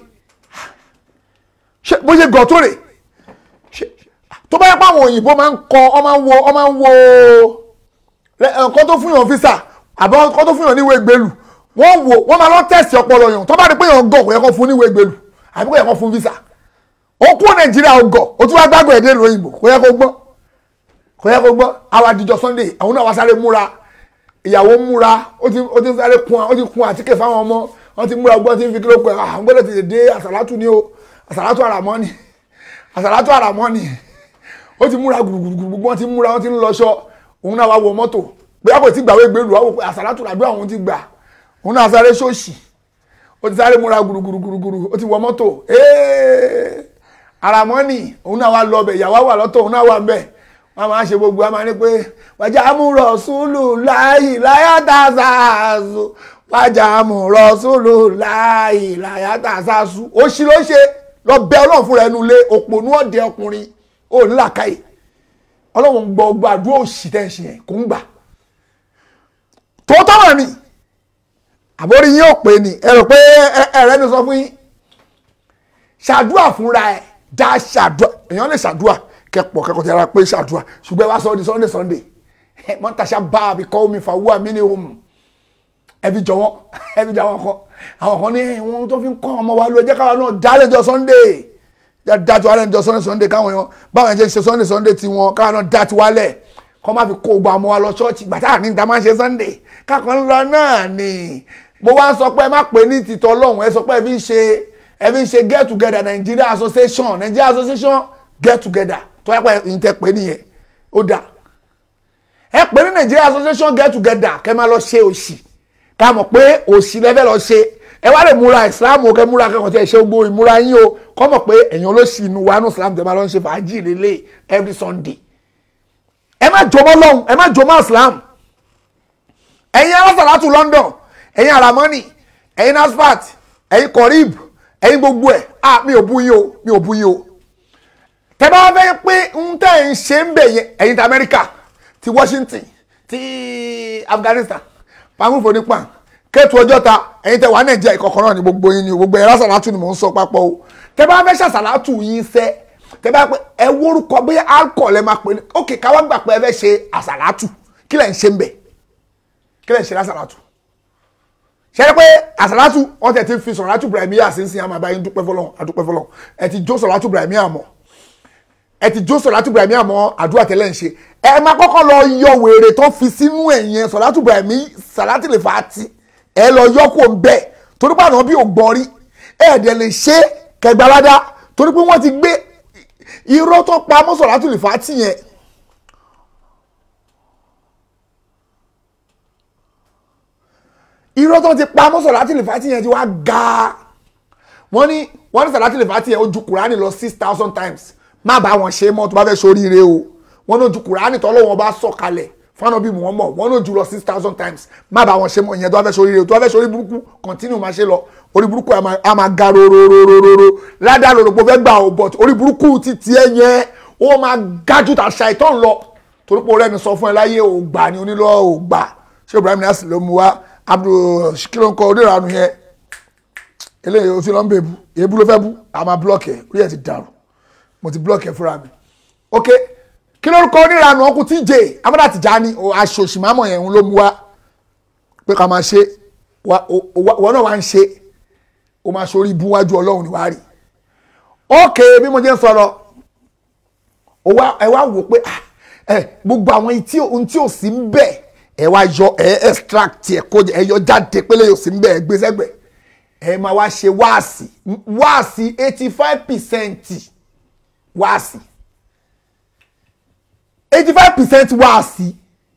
ṣe bó ṣe gọ̀ tó rè ṣe tó bá yẹ pé àwọn òyìnbó máa ń kọ ọ máa ń wo ọ máa ń wo nǹkan tó fún yàn físà àbí nǹkan tó fún yàn níwèé gbèlú wọ́n wò wọ́n máa lọ tẹ̀sí ọpọlọ yàn tó bá rí pé yàn gọ̀ kò yẹ kó fún níwèé gbèlú àbí kò yẹ kó fún físà ó kú nàìjíríà ó gọ̀ ó tún wá gbàgbọ́ ẹ̀dẹ́ ìlú òyìnbó kò yẹ kó gbọ́ kò yẹ kó gbọ́ àwọn àdìjọ Sunday àwọn náà wá sáré múra ìyàwó múra ó ti ó ti sáré kun ó ti kun àtíkè fáwọn ọmọ wọ́n ti múra gbọ́n ti fi kíló pé àwọn gbọ́dọ̀ ti dé àsàlátù ni o àsàlátù àràmọ́ ni àsàlátù àràmọ́ ni ó ti múra gbùgbùgbùgbù wọ́n ti múra wọ́n ti ń lọṣọ òun náà wá wọ mọ́tò bóyá kò tí gbàwé gbèlú àwọn pé àsàlátù làdúrà òun ti gbà òun náà sáré ṣóòṣì ó ti sáré múra gbùrùgbùrùgbùrù ó ti wọ mọ́tò àràmọ́nì òun náà wá lọ ọbẹ̀ ìyàwó wà lọ́tọ̀ òun náà wà ń bẹ̀ wọ́n máa ṣe gbogbo wọn máa ní pé wájà múrọ̀ sùlù láàyè láyàtà sàásù wájà múrọ̀ sùlù láàyè láyàtà sàásù ó ṣí ló ṣe lọ bẹ ọlọ́run fúnra ẹnu lé òpònú ọ̀dẹ ọkùnrin ó ní làkàyè ọlọ́run gbọ́ gbọ́ àdúrà òṣì tẹ̀ ṣe yẹn kò ń gbà tòótọ́ wà ní àbórí yín ò pé ni ẹ rò pé ẹ̀rẹ́ ni sọ fún yín ṣàdúà fúnra ẹ̀ dá ṣàdúà èèyàn lè ṣàdúà kẹpọ̀ kẹkọ̀ọ́ ti ara pé ṣàdúà ṣùgbọ́n wá sọ di sunday sunday mọ́tàṣá bá a bí kọ́ omi fàwọ́ àmì ní ohun ẹbí jọ̀wọ́ ẹbí jọ̀wọ́ kọ́ àwọn kan ní wọn tó fi ń kọ́ ọmọ wa ló jẹ́ káwa náà dá lẹ́jọ́ sunday dájú alẹ́ níjọ́ sunday sunday káwọn èèyàn báwọn ẹ̀jẹ̀ ṣe sunday sunday ti wọn káwa náà dá tiwálẹ̀ kọ́ má fi kó gbọ́ ọmọ wa lọ ṣọ́ọ̀ṣì gbàtà ní ìta máa ń ṣe sunday kákan lọ náà ni mo wá ń sọ pé ẹ má pè ní tìtọ́ ọlọ́run ẹ sọ pé ẹ fi ń ṣe ẹ fi ń ṣe get together Nigeria association Nigeria association get together tó yẹ pé ẹ̀yin tẹ́ pé nìyẹn ó dà ẹ pè ní Nigeria association get together kẹ́ máa lọ ṣe òṣì ká mọ̀ pé òṣì lẹ́fẹ̀ẹ́ lọ ṣe ẹ wá lè múra Islam o kẹ́ múra kẹ́kọ̀ọ́ tí ẹ ṣe gbogbo ìmúra yín o kọ́ mọ̀ pé ẹ̀yin olóṣì inú wa ní Islam tẹ́ máa lọ ń ṣe fàájì lélẹ̀ every Sunday ẹ má jọmọ́ lọ́hùn ẹ má jọmọ́ Islam ẹ̀yin alásàlátù London ẹ̀yin aramoni ẹ̀yin nasfat ẹ̀yin korib ẹ̀yin gbogbo ẹ̀ ah mi ò bú yín o mi ò bú yín o tẹ bá fẹ́ pé ń tẹ̀ ń ṣe ń bẹ̀ yẹn ẹ̀yin ti Amẹ́ríkà ti Washington ti Afghanistan pàmùfò nípa kẹ́tù ọjọ́ ta ẹ̀yin tẹ wà Nàìjíríà ìkọ̀kọ̀ náà ni gbogbo yín ni gbogbo ẹ̀rọ sàlátù ni mò ń sọ papọ̀ o tẹ bá fẹ́ ṣàṣàlátù yín sẹ́ tẹ bá pẹ́ ẹ wórúkọ bóyá alcohol ẹ máa pè ní ókè káwá gbà pé ẹ fẹ́ ṣe àṣàlátù kí lẹ̀ ń ṣe ń bẹ̀ kí lẹ̀ ń ṣe lásàlátù ṣẹ́ni pé àsàlátù wọ́n tẹ̀ ti fi sọ̀rọ̀látù Ibrahimiyya sí sí àmọ́ àbáyé dúpẹ́ fọlọ́n àdúpẹ́ fọlọ́n ẹ ti jó sọ̀rọ̀látù Ibrahimiyya mọ́ ẹ ti jó sọ̀rọ̀látù Ibrahimiyya mọ́ àdúrà tẹ́lẹ̀ ń ṣe ẹ máa kọ́kọ́ lọ yọ wèrè tó fi sínú ẹ̀yẹn sọ̀rọ̀látù Ibrahimiyya sàlátì lè fà á ti ẹ lọ yọ kó ń bẹ̀ torí pé àwọn bí ò gbọ́n rí ẹ ẹ̀dẹ̀ lè ṣe kẹgbàládá torí pé wọ́n ti gbé irọ́ tó pa mọ́ sọ̀rọ̀látù lè fà á ti yẹn irọ́ tó ti pa mọ́ sọ̀rọ̀látì lè fà á ti yẹn ti wá ga wọ́n ní wọ́n ní sọ̀rọ̀látì lè fà á ti yẹn ó ju kùránì lọ six thousand times má bá wọn ṣe mọ́ tó bá fẹ́ ṣoríire o wọ́n náà ju kùránì tọ́lọ́wọ́n bá sọ̀ kalẹ̀ fún ànábì Muhammad wọ́n náà jù lọ six thousand times má bá wọn ṣe mọ̀ ìyẹn tó wá fẹ́ sórí rẹ̀ tó wá fẹ́ sórí burúkú continue máa ṣe lọ orí burúkú a máa- a máa ga rororororo ládàá lòròpó fẹ́ gbà ọ̀ but orí burúkú ti tiẹ̀ yẹn ó máa gájú tà ṣàìtàn lọ torí pé ọ̀rẹ́ mi sọ fún ẹ láyé ò gbà ní onílọ ò gbà ṣé Ibrahim Niasse ló mu wá Abdul kílóńkọ onírànú yẹn eléyìí o ti lọ ń bẹ bu èébú ló fẹ́ bú a máa blọọkì ẹ orí ẹ ti dàrú mo ti blọọkì ẹ fúnra mi ok kí lórúkọ onírànú ọkùn TJ amúdà Tìjání aṣọ òṣìmámọ yẹn ló mu wá pé ká máa ṣe wa- o- o- wọn náà wá ń ṣe o máa ṣorí ibú wájú Ọlọ́run ni wàá rí ok bí mo jẹ́ ń sọ̀rọ̀ ó wá ẹ wá wò pé ah, ẹ gbogbo àwọn tí ohun tí ò sí ń bẹ ẹ wá yọ ẹ extract ẹ kó ẹ yọ jáde pélé yóò sí ń bẹ ẹ gbé sẹ́gbẹ̀ ẹ máa wá ṣe wáàsì wáàsì eighty five percent wáàsì eighty five percent wáàsì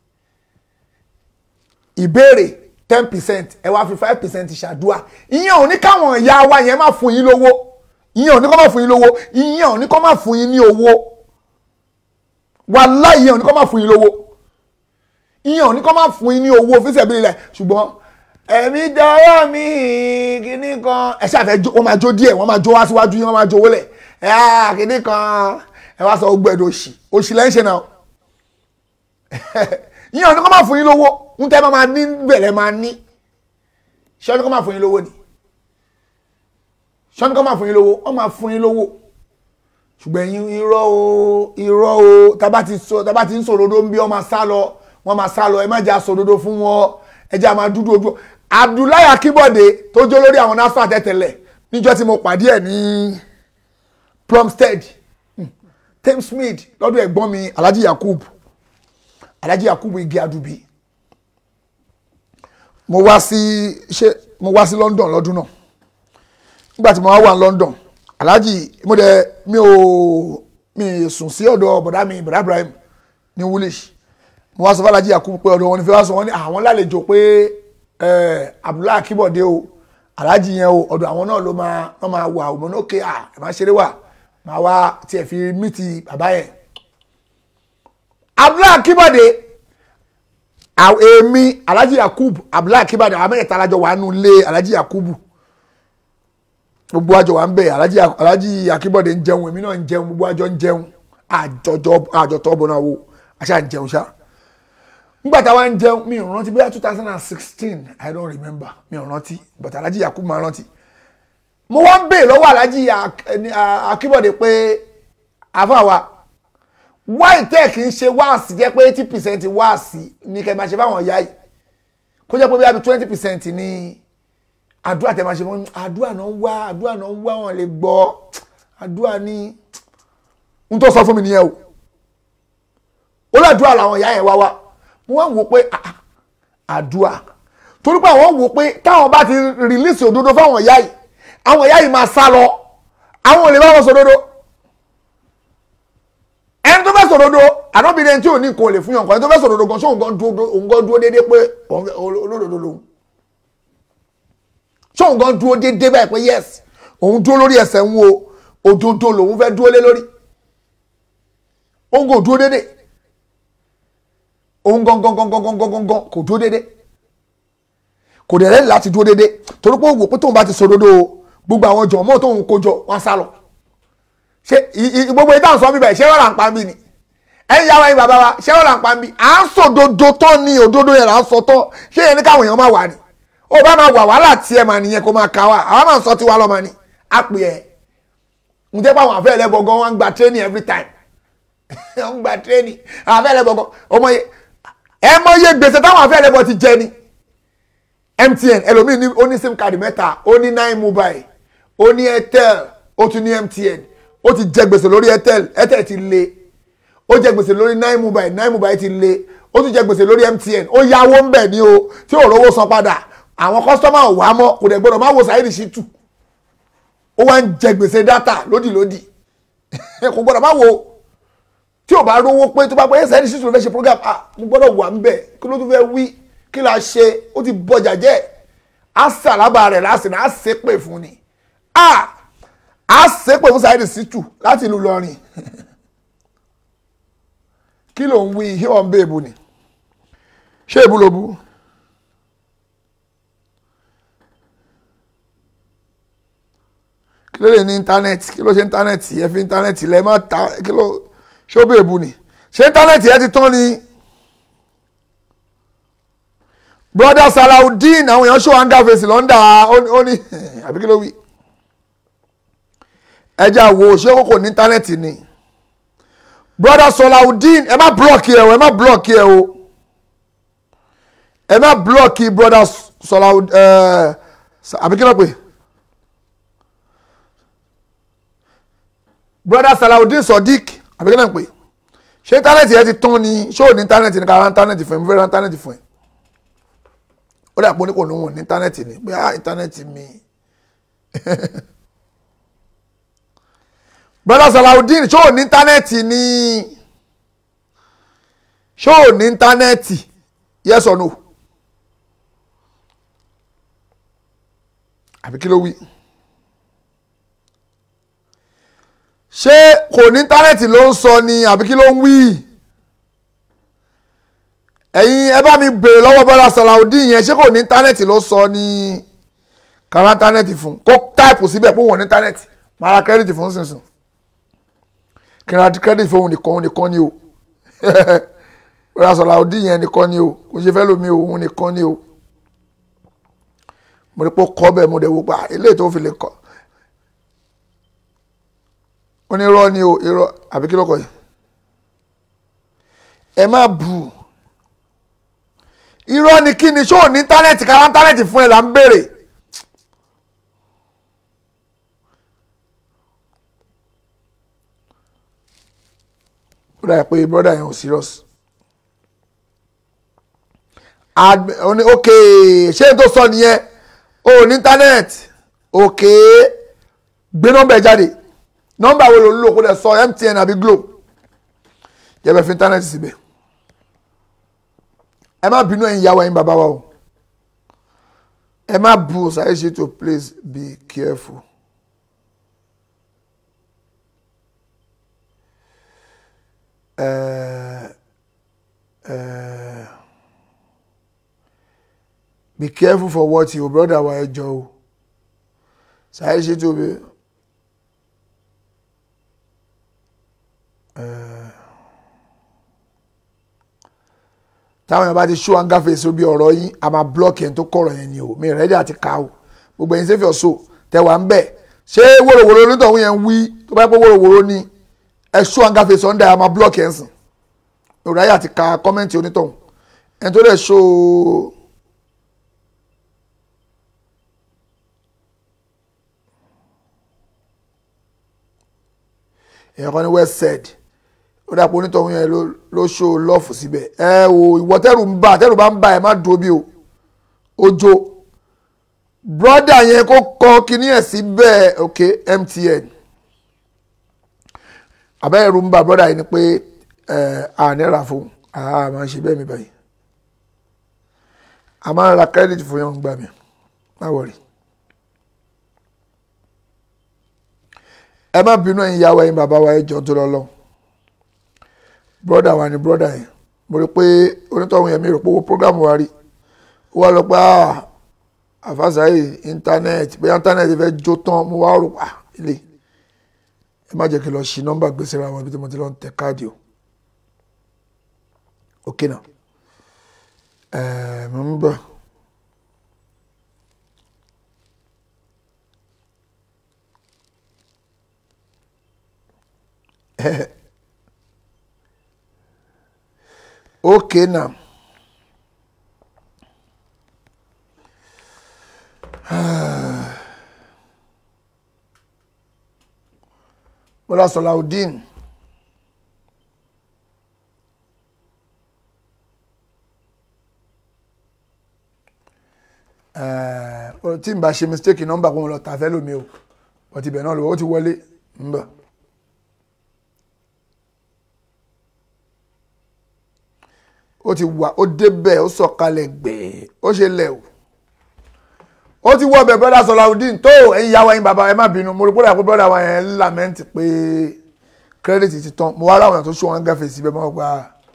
ìbéèrè ten percent ẹ wá fi five percent ṣàdúrà ìyẹn ò ní káwọn ìyá wa yẹn má fún yín lówó ìyẹn ò ní kó má fún yín lówó ìyẹn ò ní kó má fún yín ní owó wàláhì ìyẹn ò ní kó má fún yín lówó ìyẹn ò ní kó má fún yín ní owó fi ṣẹ̀bi rẹ̀ ṣùgbọ́n ẹ̀mí dọ́wọ́ mi kíní kan ẹ ṣàfẹ́ jó wọ́n máa jó díẹ̀ wọ́n máa jó wá síwájú yín wọ́n máa jó wọlé ẹ̀ á kíní kan ẹ wá sọ gbogbo ẹ̀dọ̀ òṣì òṣì lẹ́ ń ṣe náà ìyẹn ò ní kó má fún yín lówó ń tẹ́ bá máa ní bẹ̀rẹ̀ máa ní ṣé ọ́ ní kó má fún yín lówó ni ṣé ọ́ ní kó má fún yín lówó wọ́n máa fún yín lówó ṣùgbọ́n ẹ̀yin irọ́ o irọ́ o tábà ti sọ tábà ti ń sòdodo ń bí wọ́n máa sá lọ wọ́n máa sá lọ ẹ má jẹ́ àsòdodo fún wọn ẹ jẹ́ àmà dúdú ojú Abdullahi Akínbọ̀dé tó jó lórí àwọn NASFAT tẹ́tẹ̀lẹ̀ níjọ́ tí mo pàdé ẹ̀ ní Plumstead hmm, Thames Smith lọ́dún ẹ̀gbọ́n mi Alhaji Yakub Alhaji Yakub igi adubi mo wá sí ṣe mo wá sí London lọ́dún náà nígbà tí mo wá wà ní London alhaji mo dẹ mi ò mi sùn sí ọ̀dọ̀ bọ̀dá mi bọ̀dá Ibrahim ní woolish mo wá sọ fún alhaji Yakubu pé ọ̀dọ̀ wọn ni fi wá sọ wọn ní àwọn lálejò pé ẹ Abdullahi Akínbọ̀dé o alhaji yẹn o ọ̀dọ̀ àwọn náà ló máa wọ́n máa wà òmò ní òkè à ẹ̀ máa ṣeré wà máa wá tiẹ̀ fi mí ti bàbá yẹn Abdullahi Akínbọ̀dé àwọn èmi alhaji Yakubu Abdullahi Akínbọ̀dé àwọn mẹ́rẹ̀ẹ́ta alájọ wà nù lé alhaji Yakubu gbogbo àjọ wa ń bẹ alhaji alhaji akínbọ̀dé ń jẹun èmi náà ń jẹun gbogbo àjọ ń jẹun àjọjọ àjọtọ ọbọ náà wo àṣà ń jẹun ṣá nígbà táwa ń jẹun mi ò rántí bóyá two thousand and sixteen i don't remember mi ò rántí but alhaji yakubu máa rántí mo wá ń bè lọ́wọ́ alhaji Ak- ẹni, a- akínbọ̀dé pé àfàwà why tech ń ṣe wáàsì jẹ́ pé eighty percent wáàsì ní kẹ́ máa ṣe fáwọn ìyá yìí kó jẹ́ pé bí i twenty percent ní àdúrà tẹ máa ṣe wọn àdúrà náà ń wá àdúrà náà ń wá wọn lè gbọ́ àdúrà ní n tó sọ fún mi nìyẹn o ó làdúrà làwọn ìyá yẹn wá wá mo wá wò pé ah, ah, àdúrà torí pé àwọn wò pé táwọn bá ti rìlíìsì òdodo fáwọn ìyá yìí àwọn ìyá yìí máa sá lọ àwọn ò lè bá wọn sòdodo ẹni tó fẹ́ sòdodo ànábìrin tí ò ní nǹkan ò lè fún yàn kan ẹni tó fẹ́ sòdodo gan ṣé òun gan dúró òun gan dúró déédéé pé òun fẹ́- olódodo lòun sóun gan dúró déédéé báyìí pé yes òun dúró lórí ẹsẹ̀ ń wo òdodo lòun fẹ́ dúró lé lórí òun kò dúró déédéé òun gan gan gan gan gan gan gan gan kò dúró déédéé kò dẹ̀ lẹ́yìn láti dúró déédéé torí pé òwò pé tóun bá ti sọ òdodo o gbogbo àwọn jọ̀mọ́ tóun kó jọ wọ́n sá lọ ṣe i- i- gbogbo ìdáhùn sọ bíbẹ̀ ṣé wọ́n là ń pa mí ni ẹ̀yin yàrá yín bàbá wa ṣé wọ́n là ń pa mí à ń sọ òdodo tán ni òdodo yẹn là ń sọ tán ṣé yẹn ní káwọn èèyàn máa wà ni ó bá máa wà wàhálà tiẹ̀ mà nìyẹn kó máa ka wa àwọn máa ń sọ tiwa lọ́mọ ni á pè ẹ́ ń jẹ́ pé àwọn àfẹ́ ẹlẹ́gbọ̀ngàn wọn ń gba training every time wọ́n ń gba training àwọn àfẹ́ ẹlẹ́gbọ̀ngàn ọmọ yẹ ẹ mọ iye gbèsè táwọn àfẹ́ ẹlẹ́gbọ̀ ti jẹ ni MTN ẹlòmíì ní ó ní sim card mẹ́ta ó ní nine mobile ó ní Airtel ó tún ní MTN ó ti jẹ gbèsè lórí Airtel Airtel ti le ó jẹ gbèsè lórí nine mobile nine mobile ti le ó tún jẹ gbèsè lórí MTN ó yáwó ń bẹ̀ ní o tí ò rówó san padà àwọn kọ́sítọ́mà ò wá mọ́ kò dẹ̀ gbọ́dọ̀ má wo Saheed Shittu ó wá ń jẹ gbèsè dátà lódìlódì kò gbọ́dọ̀ má wo tí ò bá rówó pé tó bá pé Saheed Shittu ló fẹ́ ṣe program ah mo gbọ́dọ̀ wà ń bẹ̀ kí ló tún fẹ́ wí kí la ṣe ó ti bọjà jẹ́ á sàlábà rẹ̀ lásìnà á ṣépè fún ni ah á ṣépè fún Saheed Shittu láti ìlú Ìlọrin kí ló ń wí ihe ọ̀ ń bẹ èbù ni ṣé èbù ló bú kí ló lè ní íńtánẹ́ẹ̀tì kí ló ṣe íńtánẹ́ẹ̀tì ẹ fi íńtánẹ́ẹ̀tì lẹ má ta kí ló ṣé ó bẹ èbù ni ṣé íńtánẹ́ẹ̀tì ẹ ti tán ni brother Salaudeen àwọn èèyàn ṣó hanga face lọ́ndà ó ní àbí kí ló wí ẹjẹ àwo ṣé kókò ní íńtánẹ́ẹ̀tì ni brother Salaudeen ẹ má blọọkì ẹ o ẹ má blọọkì ẹ o ẹ má blọọkì brother Salaudeen ẹ àbí kí ló pè brother Salaudeen Sodiq àbí kí ló pè ṣé íńtánẹ́ẹ̀tì ẹ ti tán ni ṣé ò ní íńtánẹ́ẹ̀tì ni ká ra íńtánẹ́ẹ̀tì fún ẹ mo fẹ́ ra íńtánẹ́ẹ̀tì fún ẹ ó dà pé oníkò ní wọn ní íńtánẹ́ẹ̀tì ni pé ah íńtánẹ́ẹ̀tì mi brother Salaudeen ṣó ò ní íńtánẹ́ẹ̀tì ni ṣó ò ní íńtánẹ́ẹ̀tì yes or no àbí kí ló wí ṣé kò ní íńtánẹ́ẹ̀tì ló ń sọ ni àbí kí ló ń wí ẹ̀yin ẹ bá mi bèrè lọ́wọ́ brother Salaudeen yẹn ṣé kò ní íńtánẹ́ẹ̀tì ló sọ ní kàrá íńtánẹ́ẹ̀tì fún kó táìpù síbẹ̀ pé wọ́n ní íńtánẹ́ẹ̀tì máa ra kẹ́rìtì fún sísun kí n ra kẹ́rìtì fún òun nìkan òun nìkan ni o brother Salaudeen yẹn nìkan ni o kò ṣe fẹ́ lómi o òun nìkan ni o mo rí pé ó kọ́ bẹ́ẹ̀ mo dẹ̀ wò pa eléyìí tó fi lè kọ́ ó ní irọ́ ni o irọ́ àbí kí ló kọ yìí ẹ má bù irọ́ ni kí ni ṣó ní íńtánẹ́ẹ̀tì kára íńtánẹ́ẹ̀tì fún ẹ là ń béèrè. ó dà pé brọ́dà yẹn ò serious. ó ní ok ṣé n tó sọ nìyẹn o ní íńtánẹ́ẹ̀tì ok gbé nọ́mbà ẹ jáde nọ́mbà wo ló ń lò kó lè sọ MTN àbí Glo yẹ bẹ fi íńtánẹ́ẹ̀tì síbẹ̀ ẹ má bínú ẹ̀yin ìyàwó ẹ̀yin bàbá wa o ẹ má bu Saheed Shittu please be careful. Uh, uh, be careful for what your brother wa ẹ jọ o Saheed Shittu be. Uh, táwọn èèyàn bá ti ṣó anga face bí ọ̀rọ̀ yín a máa block yẹn tó kọ̀rọ̀ yẹn ni o mi rẹ́dí àti ká o gbogbo ẹ̀yin sẹ́fì ọ̀ṣọ́ tẹ̀wá ń bẹ̀ ṣé wòròwòrò onítọ̀hún yẹn ń wí tó bá yẹ pé wòròwòrò ni ẹ ṣó anga face ọ̀ndà a máa block yẹn sìn òrò ayé àti ka kọ́mẹ́ǹtì onítọ̀hún ẹni tó dẹ̀ ṣó èèyàn kan ní west side ó dàpọ̀ onítọ̀hún yẹn ló ṣó lọ́ọ̀fù síbẹ̀ ẹ wo ìwọ tẹ́rù ń bà tẹ́rù bá ń bà ẹ má dúró bí o ojo brọ́dà yẹn kó kọ kíní ẹ̀ síbẹ̀ ok MTN àbẹ́rù ń bà brọ́dà yẹn ni pé ẹ ànírà fún a máa ń ṣe bẹ́ẹ̀ mi báyìí a máa ń ra credit fún yẹn ń gbà mí má wọ̀rì. ẹ má bínú ẹ̀yin ìyàwó ẹ̀yin bàbá wa ẹ jọ tó lọ lọ broda wa ni broda yẹn mo rí pé onítọ̀hún yẹn mi rò pé owó program wa rí ó wá lọ pé àfàṣàyè íńtánẹ́ẹ̀tì bóyá íńtánẹ́ẹ̀tì fẹ́ jó tán mo wá rò pa ilé ẹ má jẹ́ kí n lọ ṣí nọ́mbà gbèsè ra wọn ibi tí mo ti lọ ń tẹ káàdì o ok náà ẹ̀ẹ́ mo ń bọ̀. okay now Bọ́lá Salaudeen tí n bá ṣe mistake nọ́mbà kó mo lọ tàfẹ́ lómi o ọtí ibẹ̀ náà lọ ó ti wọlé ń bọ̀. ó ti wà ó débẹ̀ ó sọ̀kalẹ̀ gbẹ̀ẹ́ ó ṣe lẹ̀ o ó ti wọ ọbẹ̀ brother Salaudeen tó ẹ̀yin ìyá wa ẹ̀yin bàbá ẹ má bínú mo rí pé dàpọ̀ brother wa yẹn ń lament pé credit ti tán mo wá ráwọn èèyàn tó ṣó wọn gáfẹ̀ síbẹ̀ mọ́ gba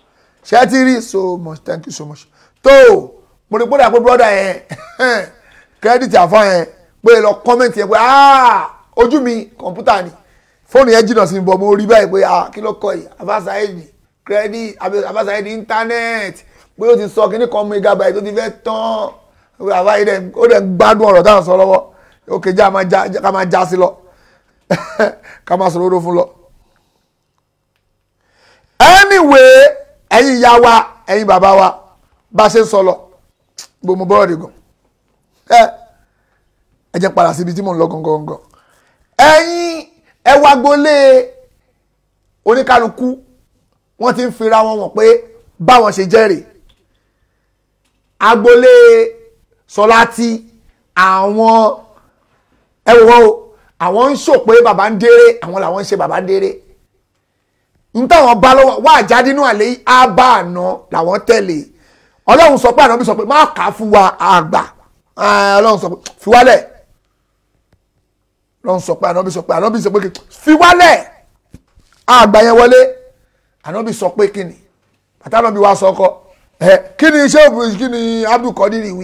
ṣé ti rí so much thank you so much tó mo rí gbọ́dọ̀ pé brọ́dà yẹn kírẹ́dìtì àfa yẹn pé lọ kọ́mẹ̀ntì yẹn pé ah ojú mi kọ̀ǹpútà ni fóònù yẹn jìnnà sí mi bọ̀ mo rí báyìí pé ah kí ló kọ yìí afasaidi kírẹ́dì afasaidi íńtánẹ́ẹ̀tì pé ó ti sọ kíní kan megabyte tó ti fẹ́ tán àfáyé dẹ̀ ó dẹ̀ ń gbádùn ọ̀rọ̀ táwọn sọ lọ́wọ́ ó kejì ká máa já sí lọ ká máa sọ̀rọ̀ oró fún lọ. anyway ẹ̀yin ìyá wa ẹ̀yin bàbá wa bá a ṣe ń sọ lọ gbogbo bọ́rọ̀ dì gan ẹ ẹ jẹ́ padà síbi tí mò ń lọ gangan gangan ẹ̀yin ẹ wá gbolé oníkálukú wọ́n ti ń fira wọn wọ̀n pé báwọn ṣe jẹ́rìí agbolé sọláti àwọn ẹ wò wọ́n o àwọn ń ṣò pé bàbá ń déré àwọn làwọn ń ṣe bàbá ń déré n táwọn bá lọ́wọ́ wá àjáde inú àlẹ́ á bá àná làwọn tẹ̀lé ọlọ́run sọ pé ànábì sọ pé má kà á fún wa àgbà ọlọ́run sọ pé fi wálẹ̀ ọlọ́run sọ pé ànábì sọ pé ànábì sọ pé fi wálẹ̀ àgbà yẹn wọlé ànábì sọ pé kí ni àtànábì wa sọ ọkọ ẹ kí ni iṣẹ́ òbí kí ni Abdul Qadir wí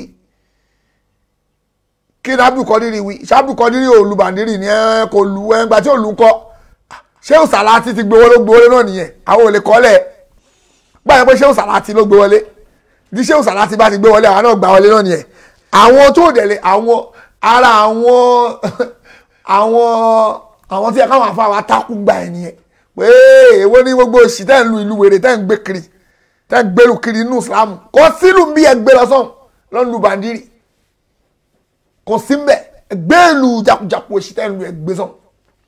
kí ni Abdul Qadir wí ṣé Abdul Qadir olùbàdìrì ni ẹ kò lu ẹ gbà tí ò lu kọ ṣé òsàlátì ti gbé wọlé gbé wọlé náà nìyẹn àwọn ò lè kọ́lẹ̀ gbàgbé pé ṣé òsàlátì ló gbé wọlé bí ṣé òsàlátì bá ti gbé wọlé àwọn náà gbà wọlé náà nìyẹn àwọn tó dẹ̀lé àwọn ara àwọn àwọn àwọn tí ẹ káwọn afọ àwọn atákùn gbà ẹ nìyẹn pé èwo ní gbogbo òṣì tẹ́ ń lu ìlú wèrè tẹ́ ń gbé kiri tẹ́ ń gbélu kiri inú Islam kò sílù bí ẹ gbé lọ sọ́hùn lọ́n lu bàndírì kò sí mbẹ gbélu jakujaku òṣì tẹ́ ń lu ẹ gbé sọ́hùn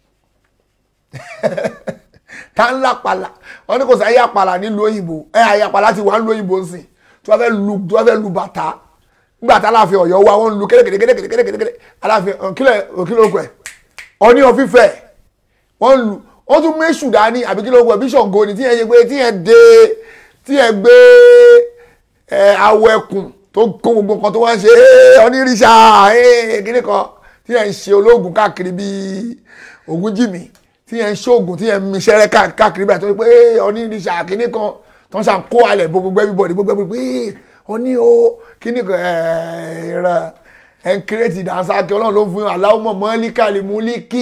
tá ń lápàlà wọn ní kò sí ayé àpàlà nílùú òyìnbó ẹ ayé àpàlà ti wà nílùú òyìnbó nsìn tí wọn fẹ́ lu tí wọn fẹ́ lu bàtà nígbà tá aláàfin Ọ̀yọ́ wa wọn lu kérékérékérékérékérékéré aláàfin kílẹ̀ òkìlẹ̀ òkú ẹ̀ ọní ọ̀fífẹ́ wọn lu wọn tún méṣù dání àbí kílẹ̀ òkú ẹ̀ bí Ṣàngó ni tíyẹn ṣe pé tíyẹn dé tíyẹn gbé ẹ awọ ẹkùn tó kó gbogbo nǹkan tó wá ń ṣe onírìṣà kíní kan tíyẹn ń ṣe ológun káàkiri bíi Ògúnjìmí tí yẹn ń ṣoògùn tí yẹn ń miṣẹ́rẹ́ káàkiri báyìí tó ní pé oníríṣà kínní kan tó ń ṣàn kó alẹ̀ bó gbogbo everybody gbogbo everybody pé oní o kínní kan ẹ̀ẹ́dẹ̀rẹ̀ ẹ̀ ń kírètì dànsákì ọlọ́run ló ń fún yín aláwọ̀ mọ̀ mọ́líkà lè mú líkì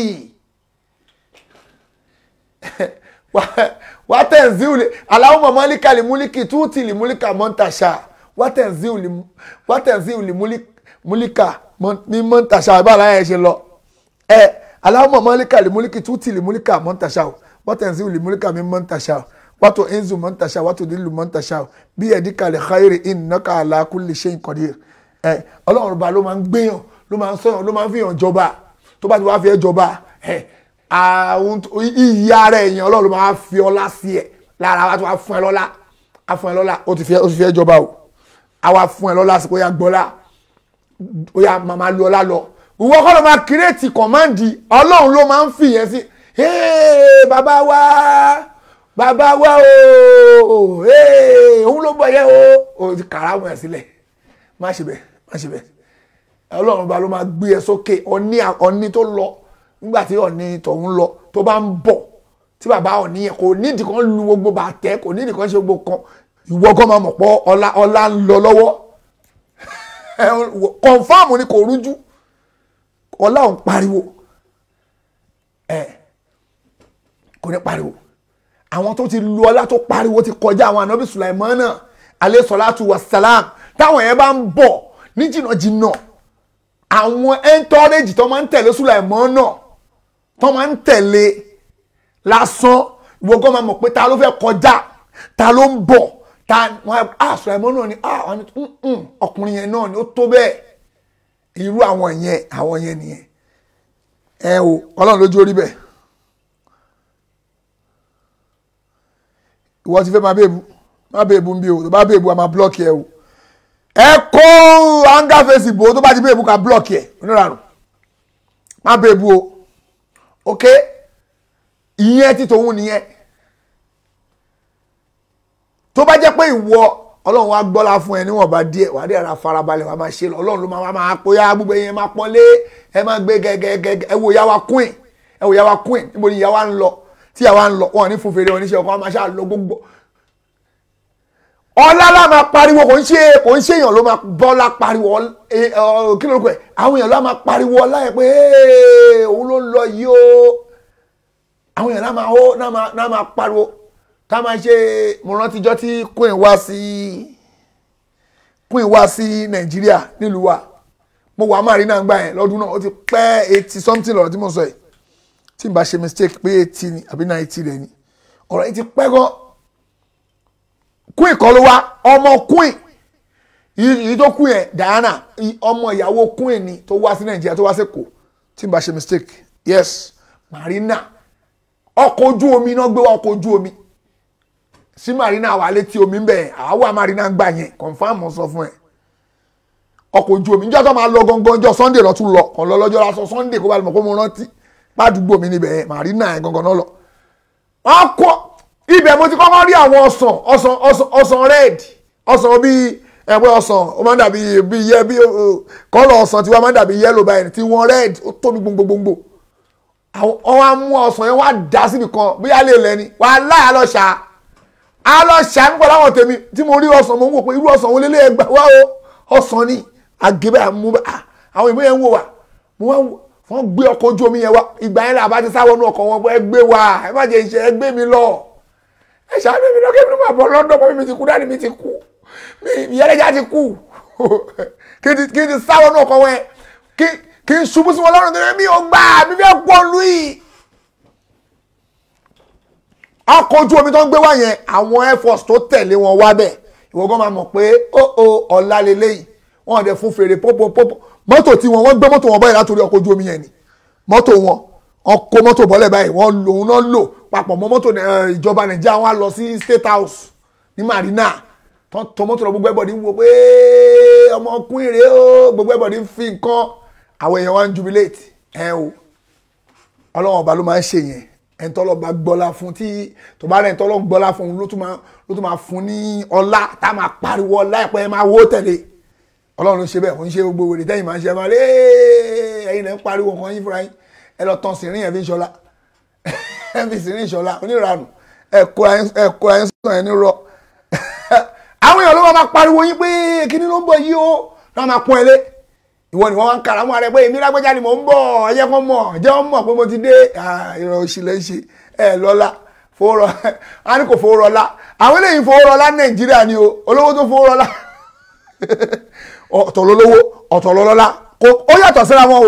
wá tẹ̀síù lè aláwọ̀ mọ̀ mọ́líkà lè mú líkì túùtì lè múlíkà mọ́ntàṣà wá tẹ̀síù lè múlíkà ní mọ́ntàṣà ìbára ẹ̀ ṣe lọ ẹ̀ alahuma malika limuliki tuti limulika montasha watanzi limulika min montasha wato enzu montasha wato dilu montasha bí ẹdíkà lè xayiri innaka ala kulli shay'in qadir ẹ ọlọ́run ọba ló máa ń gbéyàn ló máa ń sọyàn ló máa ń fìyàn jọba tó bá ti wá fi ẹ jọba ẹ àwọn iyì ara ẹ̀yàn ọlọ́run ló máa fi ọlá sí ẹ lára wa tó wá fún ẹ lọ́lá á fún ẹ lọ́lá ó ti fi ẹ jọba o á wá fún ẹ lọ́lá sí pé ó yà gbọ́lá ó yà máa lu ọlá lọ ìwọ kọ́ ló máa kírètì kọ̀máǹdì ọlọ́run ló máa ń fìyẹn sí bàbá wa bàbá wa o òun ló bọ̀ yẹ o o ti kàrà mọ̀ ẹ̀ sílẹ̀ má ṣe bẹ́ẹ̀ má ṣe bẹ́ẹ̀ ọlọ́run bá ló máa gbé ẹ sókè ọní ọní tó lọ nígbà tí ọní tọ̀hún lọ tó bá ń bọ̀ tí bàbá ọní yẹn kò nídìí kan lu gbogbo bàtẹ́ kò nídìí kan ṣe gbogbo kan ìwọ kan máa mọ̀ pọ̀ ọlá ọlá ń lọ lọ́wọ́ kọ̀ǹfàmù ni kò rújú ọlá òun pariwo ẹ kò ní pariwo àwọn tó ti lu ọlá tó pariwo ti kọjá àwọn ànábì sulaimana alayhi salatu wassalam táwọn yẹn bá ń bọ̀ ní jìnnàjìnnà àwọn ẹntọ́rẹ́jì tó máa ń tẹ̀lé sulaimana tó máa ń tẹ̀lé lásán ìwọ gan máa mọ̀ pé ta ló fẹ́ kọjá ta ló ń bọ̀ ta wọn ah sulaimana ni ah ọkùnrin yẹn náà ni ó tó bẹ́ẹ̀ irú àwọn yẹn àwọn yẹn nìyẹn ẹ o ọlọ́run lójú orí bẹ́ẹ̀ ìwọ ti fẹ́ máa bèèbù máa bèèbù ń bí o tó bá bèèbù a máa blọ́ọ̀kì ẹ o ẹ kó anga fèsì bò ó tó bá ti bèèbù ká blọ́ọ̀kì ẹ onírànù máa bèèbù o ok ìyẹn ti tòun nìyẹn tó bá jẹ́ pé ìwọ ọlọ́run wa gbọ́lá fún ẹ níwọ̀nba díẹ̀ wà á dé ara farabalẹ̀ wà á máa ṣe lọ ọlọ́run ló máa máa pòyà gbogbo yẹn máa pọ́nlé ẹ máa gbé gẹ́gẹ́gẹ́ ẹ wo ìyàwó queen ẹ wo ìyàwó queen níbo ni ìyàwó ń lọ tí ìyàwó ń lọ wọn ní fún fèrè oníṣẹ́ ọkọ wọn máa ṣáà lọ gbogbo ọlá la máa pariwo kò ń ṣe kò ń ṣe èèyàn ló máa bọ́lá pariwo ọl- eh, ọ, kí ló rúkọ ẹ̀ àwọn èèyàn ló máa pariwo ọlá yẹn pé "Hey, òun ló ń lọ yìí o àwọn èèyàn náà máa hó náà máa náà máa pariwo tá a máa ṣe mo rántijọ́ tí queen wá sí queen wá sí nàìjíríà nílùú wa mo wà marina gbà yẹn lọ́dún náà ó ti pẹ́ eighty something lọ́rọ̀ tí mo sọ yìí tí n bá ṣe mistake pé eighty ni àbí ninety rẹ̀ ni ọ̀rọ̀ yìí ti pẹ́ gan queen kọ́ ló wá ọmọ queen yìí tó queen yẹn Diana i- ọmọ ìyàwó queen ni tó wá sí nàìjíríà tó wá sí Èkó tí n bá ṣe mistake yes marina ọkọ̀ ojú omi náà gbé wá ọkọ̀ ojú omi sí marina wà létí omi ń bẹ̀ àwa marina gbà yẹn confam mo sọ fún ẹ ọkọ̀ ojú omi níjọ́ tó máa lọ gangan ọjọ́ sunday lọ tún lọ kàn lọ lọ́jọ́ lásán sunday kó bá lè mọ̀ pé mo rántí pàdúgbò mi níbẹ̀ yẹn marina yẹn gangan náà lọ. wọ́n kọ́ ibẹ̀ mo ti kọ́kọ́ rí àwọn ọsàn ọsàn ọsàn ọsàn red ọsàn bíi ẹ̀pẹ́ ọsàn ó máa ń dàbí bíi yẹ bíi kọ́lọ̀ ọsàn tí wọ́n máa ń dàbí yellow báyìí tí wọ́n red ó tóbi gbogbogbò àwọn wọ́n á mú ọsàn yẹn wá dá síbi kan bóyá lè lẹ́ni wàhálà àlọ́ṣà àlọ́ṣà ń pọ̀ láwọn tèmi tí mo rí ọsàn mo ń wò pé irú ọsàn wo lélẹ́ ẹgbà wá o ọsàn ni àgébẹ̀ àmú àwọn ìwé yẹn ń wò wá mo wá wò- wọ́n gbé ọkọ̀ ojú omi yẹn wá ìgbà yẹn làbá ti sáwọ́ nú ọkọ̀ wọn pé ẹ gbé wa ẹ má jẹ́ iṣẹ́ ẹ gbé mi lọ ẹ ṣàánú mi lọ́kẹ́ mi ló máa bọ̀ lọ́dọ̀ pọ̀ mi ti kú dáàdì mi ti kú mi ìyálẹ́jà ti kú kí n ti kí n ti sáwọ́ nú ọkọ̀ wọn yẹn kí kí n ṣubú sí wọn lọ́rùn tó yẹ mi ò gbà mi fẹ́ pọ̀ lù yìí ọkọ̀ ojú omi tó ń gbé wá yẹn àwọn air force tó tẹ̀lé wọn wá bẹ̀ ìwọ gan máa mọ̀ pé ó ó ọ̀la lélẹ́yìí wọn ò dẹ̀ fún fèrè pọ́pọ́ pọ́pọ́ mọ́tò tí wọn wọ́n gbé mọ́tò wọn báyìí látòrí ọkọ̀ ojú omi yẹn ni mọ́tò wọn wọn kó mọ́tò bọ́lẹ̀ báyìí wọ́n lò òun náà lò papọ̀ mọ́ mọ́tò eh, ìjọba nàìjíríà wọn á lọ sí state house ní marina tó tó mọ́tò lọ gbogbo ẹ̀bọ̀dì ń wo pé ọmọkùnrin rèé o gbogbo ẹ̀bọ̀dì ń fi nǹkan àwọn èèyàn wa ń jubilate ẹ o ọlọ́wọ́n ọba ló máa ń ṣe yẹn ẹni tọ́lọ́ bá gbọ́lá fún tí tó bá rẹ̀ ẹni tọ́lọ́ gbọ́lá fún un ló tún máa ló tún máa fún ní ọlá tá a máa pariwo ọlá ẹ̀pẹ́ ẹ máa wó tẹ̀lé ọlọ́run ló ṣe bẹ́ẹ̀ kò ń ṣe gbogbo wèrè tẹ́yìn máa ń ṣe ẹ máa lé ẹ̀yin lẹ́ ń pariwo nǹkan yín fúnra yín ẹ lọ tán sìnrín ẹ̀ fi ń ṣọlá ẹ fi sìnrín ìṣọlá oníranù ẹ kóra yín sọ̀rọ̀ ẹni rọ àwọn èèyàn ló máa pariwo yín pé kíní ló ń bọ̀ yìí o náà máa pọ́n ẹ lé ìwọ ni wọn wá ń kàrà mọ́ ara ẹ pé èmi lágbẹ́jà ni mò ń bọ̀ ẹ̀yẹ kan mọ̀ jẹ́ wọn mọ̀ pé mo ti dé ìrọ̀ òṣìlẹ̀ ń ṣe ẹ lọ́la fowórọ a ní kò fowórọlá àwọn eléyìí fowórọlá nàìjíríà ni o olówó tó fowórọlá ọ̀tọ̀ lólówó ọ̀tọ̀ lọ́lọ́lá kò ó yàtọ̀ síra wọn o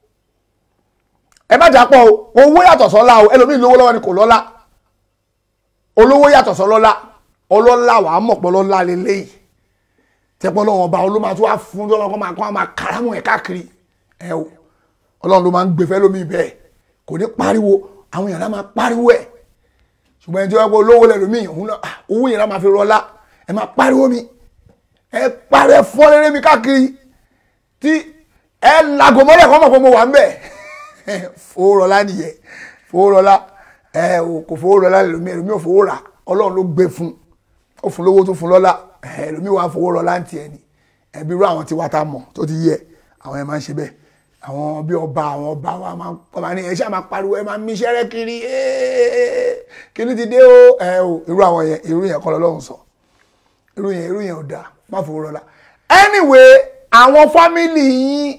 ẹ má jà pọ̀ o owó yàtọ̀ sọ́lá o ẹlòmíì lówó lọ́wọ́ ni kò lọ́lá olówó yàtọ̀ sọ́lọ́lá ọlọ́lá wàá mọ̀ pọ̀ lọ́lá lélẹ́yìí tẹ́pọ̀ lọ́wọ́ ọba olóma tó wá fún tó lọ́kọ́ máa kọ́ máa kàrámù ẹ̀ káàkiri ẹ o ọlọ́run ló máa ń gbé fẹ́ lómi bẹ́ẹ̀ kò ní pariwo àwọn èèyàn náà máa pariwo ẹ̀ ṣùgbọ́n ẹni tí wọ́n gbọ́ olówó lẹ̀ lómi òun náà ah, owó yẹn náà máa fi rọlá ẹ máa pariwo mi ẹ pariwo ẹ fọ́ rere mi káàkiri tí ẹ lago mọ́lẹ̀ kọ́ mọ̀ pé mo wà ń bẹ̀ fowó rọlá nìyẹn fowó rọlá ẹ o kò fowó rọlá lómi ẹlòmí ò fowó rà ọlọ́run ló gbé fún ó fún lówó tó fún lọ́lá ẹlòmíì wàá fowó rọ láǹtì ẹ ni ẹbí irú àwọn tí wàá ta mọ̀ tó ti yẹ àwọn ẹ máa ń ṣe bẹ́ẹ̀ àwọn bí ọba àwọn ọba wa máa ń pọ̀ máa ní ẹ ṣáà máa pariwo ẹ máa ń míṣẹ́rẹ́ kiri kíní ti dé o ẹ o irú àwọn yẹn irú yẹn kọ́ lọ́lọ́run sọ irú yẹn irú yẹn ò dáa má fowó rọlá anyway àwọn fámìlì yín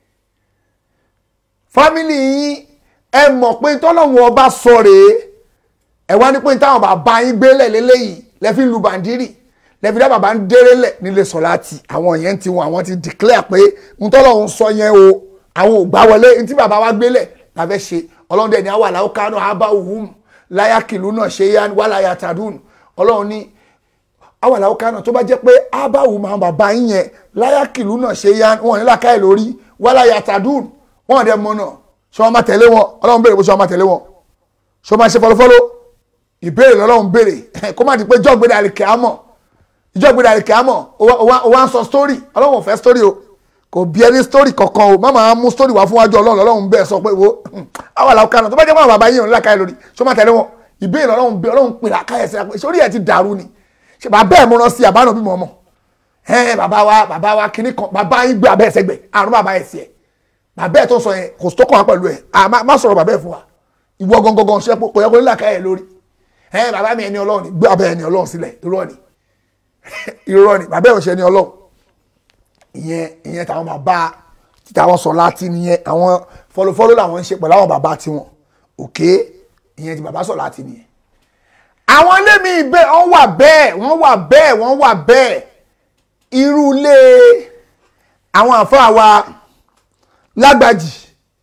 fámìlì yín ẹ mọ̀ pé tọ́lọ́run ọba sọ rèé ẹ wá ní pé táwọn bàbá yín gbélé lélẹ́yìí lẹ́fí lu bàndírì lẹ́fí dá bàbá ń déré lẹ̀ nílé sọ̀láàtì àwọn yẹn ti wọn àwọn ti declare pé ń tọ́lọ̀ ń sọ yẹn o àwọn ò gbá wọlé ní tí bàbá wa gbélẹ̀ la fẹ́ ṣe ọlọ́run dẹ̀ ní àwọn àlàó kánú àbá òhun láyà kìlú náà ṣe yá wà láyà tàdún ọlọ́run ní àwọn àlàó kánú tó bá jẹ́ pé àbá òhun àwọn bàbá yín yẹn láyà kìlú náà ṣe yá wọn ní làkàyè lórí wà láyà tàdún wọn dẹ̀ mọ̀ náà ṣé wọn máa tẹ̀lé wọn ọlọ́run béèrè bó ṣe wọn máa tẹ̀lé wọn ṣé wọn máa ṣe fọlọ́fọlọ́ ìbéèrè lọ́lọ́run béèrè kó má di pé jọ́gbéra àlìkẹ́ àmọ́ ìjọ́gbéra àlìkẹ́ àmọ́ ó wá ń sọ story ọlọ́run ò fẹ́ story o kò bí ẹni story kankan o má máa mú story wá fún wájú ọlọ́run lọ́lọ́run bẹ́ẹ̀ sọ pé wo àwọn àlàó kanu tó bá jẹ́ pé àwọn bàbá yín ò ní làkàyè lórí ṣó má tẹ̀lé wọn ìbéèrè lọ́lọ́run bẹ́ẹ̀ ọlọ́run pè làkàyè sí àpò ìṣòrí ẹ̀ ti dàrú ni ṣe bàbá ẹ̀ múná sí àbánà bí mo mọ̀ ẹ̀ bàbá wa bàbá wa kìíní kan bàbá yín gbé abẹ́ ẹ̀sẹ̀ gbẹ̀ àrùn bàbá ẹ̀ sí ẹ̀ bàbá ẹ̀ tó sọ yẹn kò tó kàn wá pẹ̀lú ẹ̀ má sọ̀rọ̀ bàbá ẹ̀ fún wa ìwọ gangan ṣe kò yẹ kó ní làkàyè lórí ẹ bàbá mi ẹni ọlọ́run gbé abẹ́ ẹni ọlọ́run sílẹ̀ irọ́ ni irọ́ ni bàbá ẹ̀ òṣè ni ọlọ́run ìyẹn ìyẹn táwọn bàbá táwọn sọ láti nìyẹn àwọn fọlọfọlọ làwọn ń ṣe pẹ̀lú àwọn bàbá tiwọn òkè ìyẹn ti bàbá sọ láti nìyẹn àwọn ilé mi bẹ́ẹ̀ wọ́n wà bẹ́ẹ̀ wọ́n wà bẹ́ẹ̀ wọ́n wà bẹ́ẹ̀ irú ilé àwọn àfáà wa lágbàjì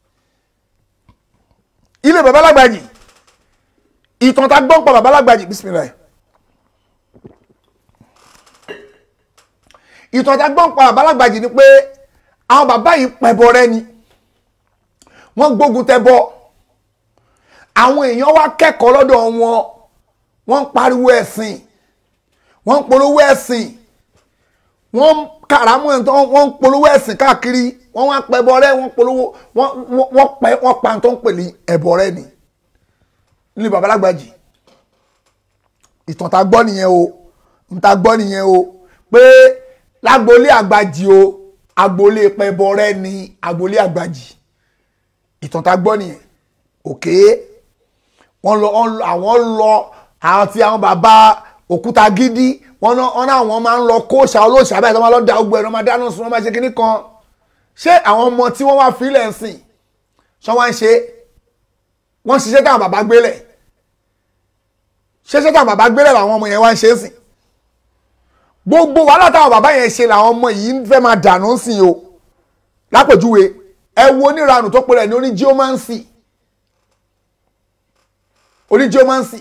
ilé bàbá lágbàjì ìtàn tá a gbọ́n pa bàbá lágbàjì bismillah ìtàn tá a gbọ́n pa bàbá lágbàjì ni pé àwọn bàbá yìí pẹ̀bọ rẹ ni wọ́n gbógun tẹ́bọ àwọn èèyàn wá kẹ́kọ̀ọ́ lọ́dọ̀ wọn wọ́n ń pariwo ẹ̀sìn wọ́n ń polówó ẹ̀sìn wọ́n ń kàràmù ẹ̀ tó wọ́n ń polówó ẹ̀sìn káàkiri wọ́n wá pẹ̀bọ rẹ wọ́n polówó wọ́n wọ́n pẹ́ wọ́n pa tó ń pè ní ẹ̀bọ rẹ ni nílùú bàbá lágbàjì ìtàn tá a gbọ́ nìyẹn o ń tá a gbọ́ nìyẹn o pé lágboolé àgbàjì o agboolé pẹ̀bọ rẹ ni agboolé àgbàjì ìtàn tá a gbọ́ nìyẹn òkè wọ́n lọ àwọn lọ àwọn tí àwọn bàbá òkúta gidi wọ́n náà wọ́n máa ń lọ kóòṣà olóòṣà báyìí tó máa lọ da ogbó ẹ̀ lọ́ máa dáná sun wọ́n máa ṣe kinní kan ṣé àwọn ọmọ tí wọ́n wá fílẹ̀ ń sìn ṣé wọ́n ń ṣe wọ́n ṣiṣẹ́ táwọn bàbá gbélẹ̀ ṣiṣẹ́ táwọn bàbá gbélẹ̀ làwọn ọmọ yẹn wá ń ṣe é sìn gbogbo wàhálà táwọn bàbá yẹn ṣe làwọn ọmọ yìí fẹ́ máa dànù sìn o lápèjúwe ẹ wo oníranù tó pèrè ní oní geomancy oní geomancy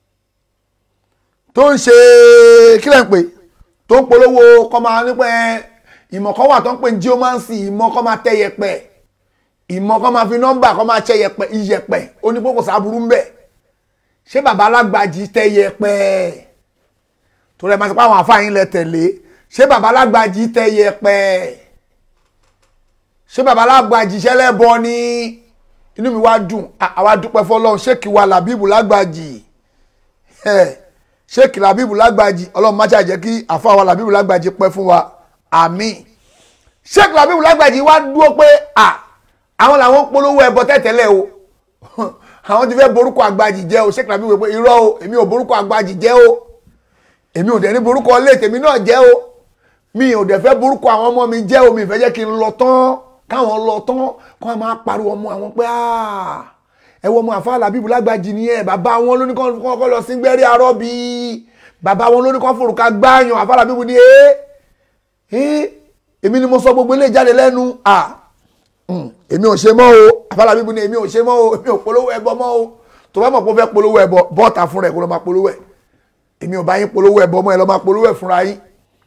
tó ń ṣe kílẹ̀ ń pè tó ń polówó kọ́ máa nípa ìmọ̀ kan wà tó ń pè ní geomancy ìmọ̀ kan máa tẹ yẹpẹ̀ ìmọ̀ kan máa fi nọ́mbà kan máa tẹ yẹpẹ̀ iyẹpẹ̀ onípòkò sábúrú ń bẹ̀ ṣé bàbá alágbàjì tẹ yẹpẹ̀ torí ẹ máa sọ pé àwọn àfáàyín lẹ tẹ̀lé ṣé bàbá alágbàjì tẹ yẹpẹ̀ ṣé bàbá alágbàjì ṣẹlẹ̀ bọ ni inú mi wá dùn àwa dúpẹ́ fọlọ́run ṣéèkì wa làbíbù lágbàjì ṣéèkì làbíbù lágbàjì ọlọ́run má ṣàjẹ́ kí àfa wa làbíbù lágbàjì pẹ́ fún wa àmín ṣéèkì làbíbù lágbàjì wá dúró pé à àwọn làwọn ń polówó ẹbọ tẹ́tẹ́lẹ̀ o àwọn ti fẹ́ borúkọ àgbàjì jẹ́ o ṣéèkì làbíbù pé irọ́ o èmi ò borúkọ àgbàjì jẹ́ o èmi ò dẹ̀ ní borúkọ ilé tèmi náà jẹ́ o mi ò dẹ̀ fẹ́ borúkọ àwọn ọmọ mi jẹ́ o mi fẹ́ jẹ́ kí n lọ tán káwọn lọ tán kọ́ máa pariwo ọmọ àwọn pé ẹ wọ ọmọ àfáà làbíbù lágbàjì ni ẹ bàbá wọn ló ní kọ́ lọ sí gbẹ́rí arọ́bí bàbá wọn ló ní kọ́ fòrùka gbáàyàn àfáà làbíbù ni ẹ ẹ èmi ni mo sọ gbogbo ilé jáde lẹ́nu à èmi ò ṣe mọ́ o àfáà làbíbù ni èmi ò ṣe mọ́ o èmi ò polówó ẹbọ mọ́ o tó bá mọ̀ pé ó fẹ́ polówó ẹbọ bọ́ọ̀tà fún rẹ̀ kó lọ́ máa polówó ẹ̀ èmi ò bá yín polówó ẹbọ mọ́ ẹ lọ́ máa polówó ẹ̀ fúnra yín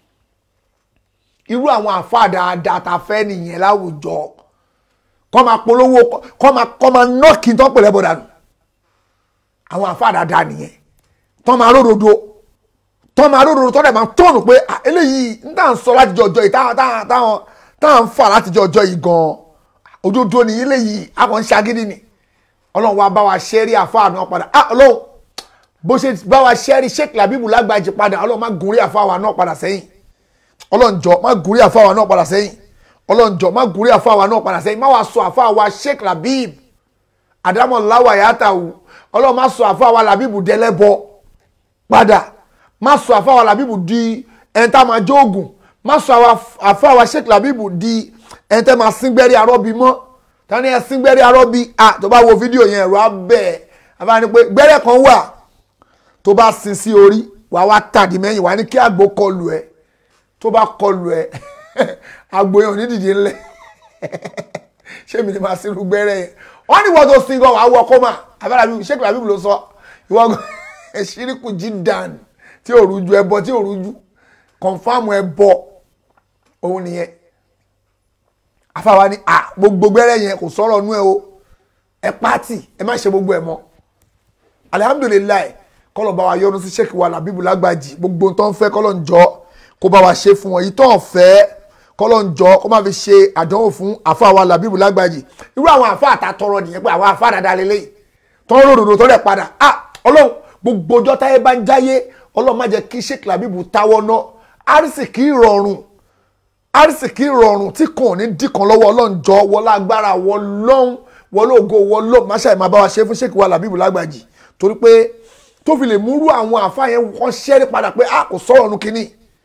irú àwọn àfáà dáadáa ta fẹ́ nìyẹn láwùjọ kọ́ máa polówó kọ́ máa kọ́ máa nọ́ọ̀kì tó ń pèlè bọ̀ dànù àwọn àfáà dáadáa nìyẹn tó máa ródodo tó máa ródodo tó dẹ̀ máa tọ́nù pé eléyìí ń tà ń sọ láti jọjọ yìí táwọn táwọn táwọn ń fà láti jọjọ yìí gan-an òdodo ni eléyìí àwọn ń ṣagídí ni ọlọ́run wa bá wa ṣẹ́rí àfáà náà padà ọlọ́run bó ṣe bá wa ṣẹ́rí Sheikh Labeeb Lagbaji padà ọlọ́run má gùn rí àfáà wa náà padà sẹ́yìn ọlọ́njọ́ má gùrí àfáwà náà padà sẹ́yìn ọlọ́njọ́ má gùrí àfáwà náà padà sẹ́yìn má wàá sọ àfáwà Sheikh Labeeb Adamu Lawa Yatawu ọlọ́run má sọ àfáwà Labeeb dẹlẹ́bọ padà má sọ àfáwà Labeeb di ẹ̀ńtà máa jóògùn má sọ àfáwà Sheikh Labeeb di ẹ̀ńtà máa síngbẹ́rì arọ́bí mọ́ tani ẹ̀ síngbẹ́rì arọ́bí à tó bá wo fídíò yẹn ẹ̀rọ abẹ́ àbáni pé gbẹ́rẹ́ kan wà tó bá sin sí orí wàá wá tàdí mẹ́yìn wàá ní kí àgbo kọlù ẹ̀ tó bá kọlù ẹ agboyan onídìdí ńlẹ ṣé mi ni máa sinú gbẹrẹ yẹn wọn ní wọn tó sin gan wàá wọ kọmà abẹ́rẹ́ àbí Sheikh Labeeb ló sọ ìwọ ṣíríkù jí dàn tí ò rújú ẹbọ tí ò rújú kọ̀nfàmù ẹbọ òun nìyẹn afáwa ni à gbogbo gbẹrẹ yẹn kò sọ̀rọ̀ nú ẹ o ẹ pàtì ẹ má ṣe gbogbo ẹ mọ́ alihamudulilayi kọlọ̀ bá wa yọ́nú sí Sheikh wa Labeeb Lagbaji gbogbo tó ń fẹ́ kọlọ̀ ń jọ kó bá wa ṣe fún wọn yìí tó ń fẹ́ kọ́lọ́ ń jọ kó má fi ṣe àdánwò fún àfa wa Labeeb Lagbaji irú àwọn àfa àtàtọrọ nìyẹn pé àwọn àfa dáadáa lélẹ́yìí tó ń ròdòdò tó rẹ̀ padà ah ọlọ́run gbogbo ọjọ́ táyé bá ń jáyé ọlọ́run má jẹ́ kí Sheikh Labeeb táwọ́ ná àrísìkí rọrùn àrísìkí rọrùn tí kò ní dìkan lọ́wọ́ ọlọ́run jọ wọlé agbára wọlọ́run wọlé ògo wọlọ́ máṣáì máa bá wa ṣe fún Sheikh wa Labeeb Lagbaji torí pé tó fi lè múrú àwọn àfa yẹn wọ́n ṣẹ́rí padà pé ah kò sọ̀rọ̀ nu kínní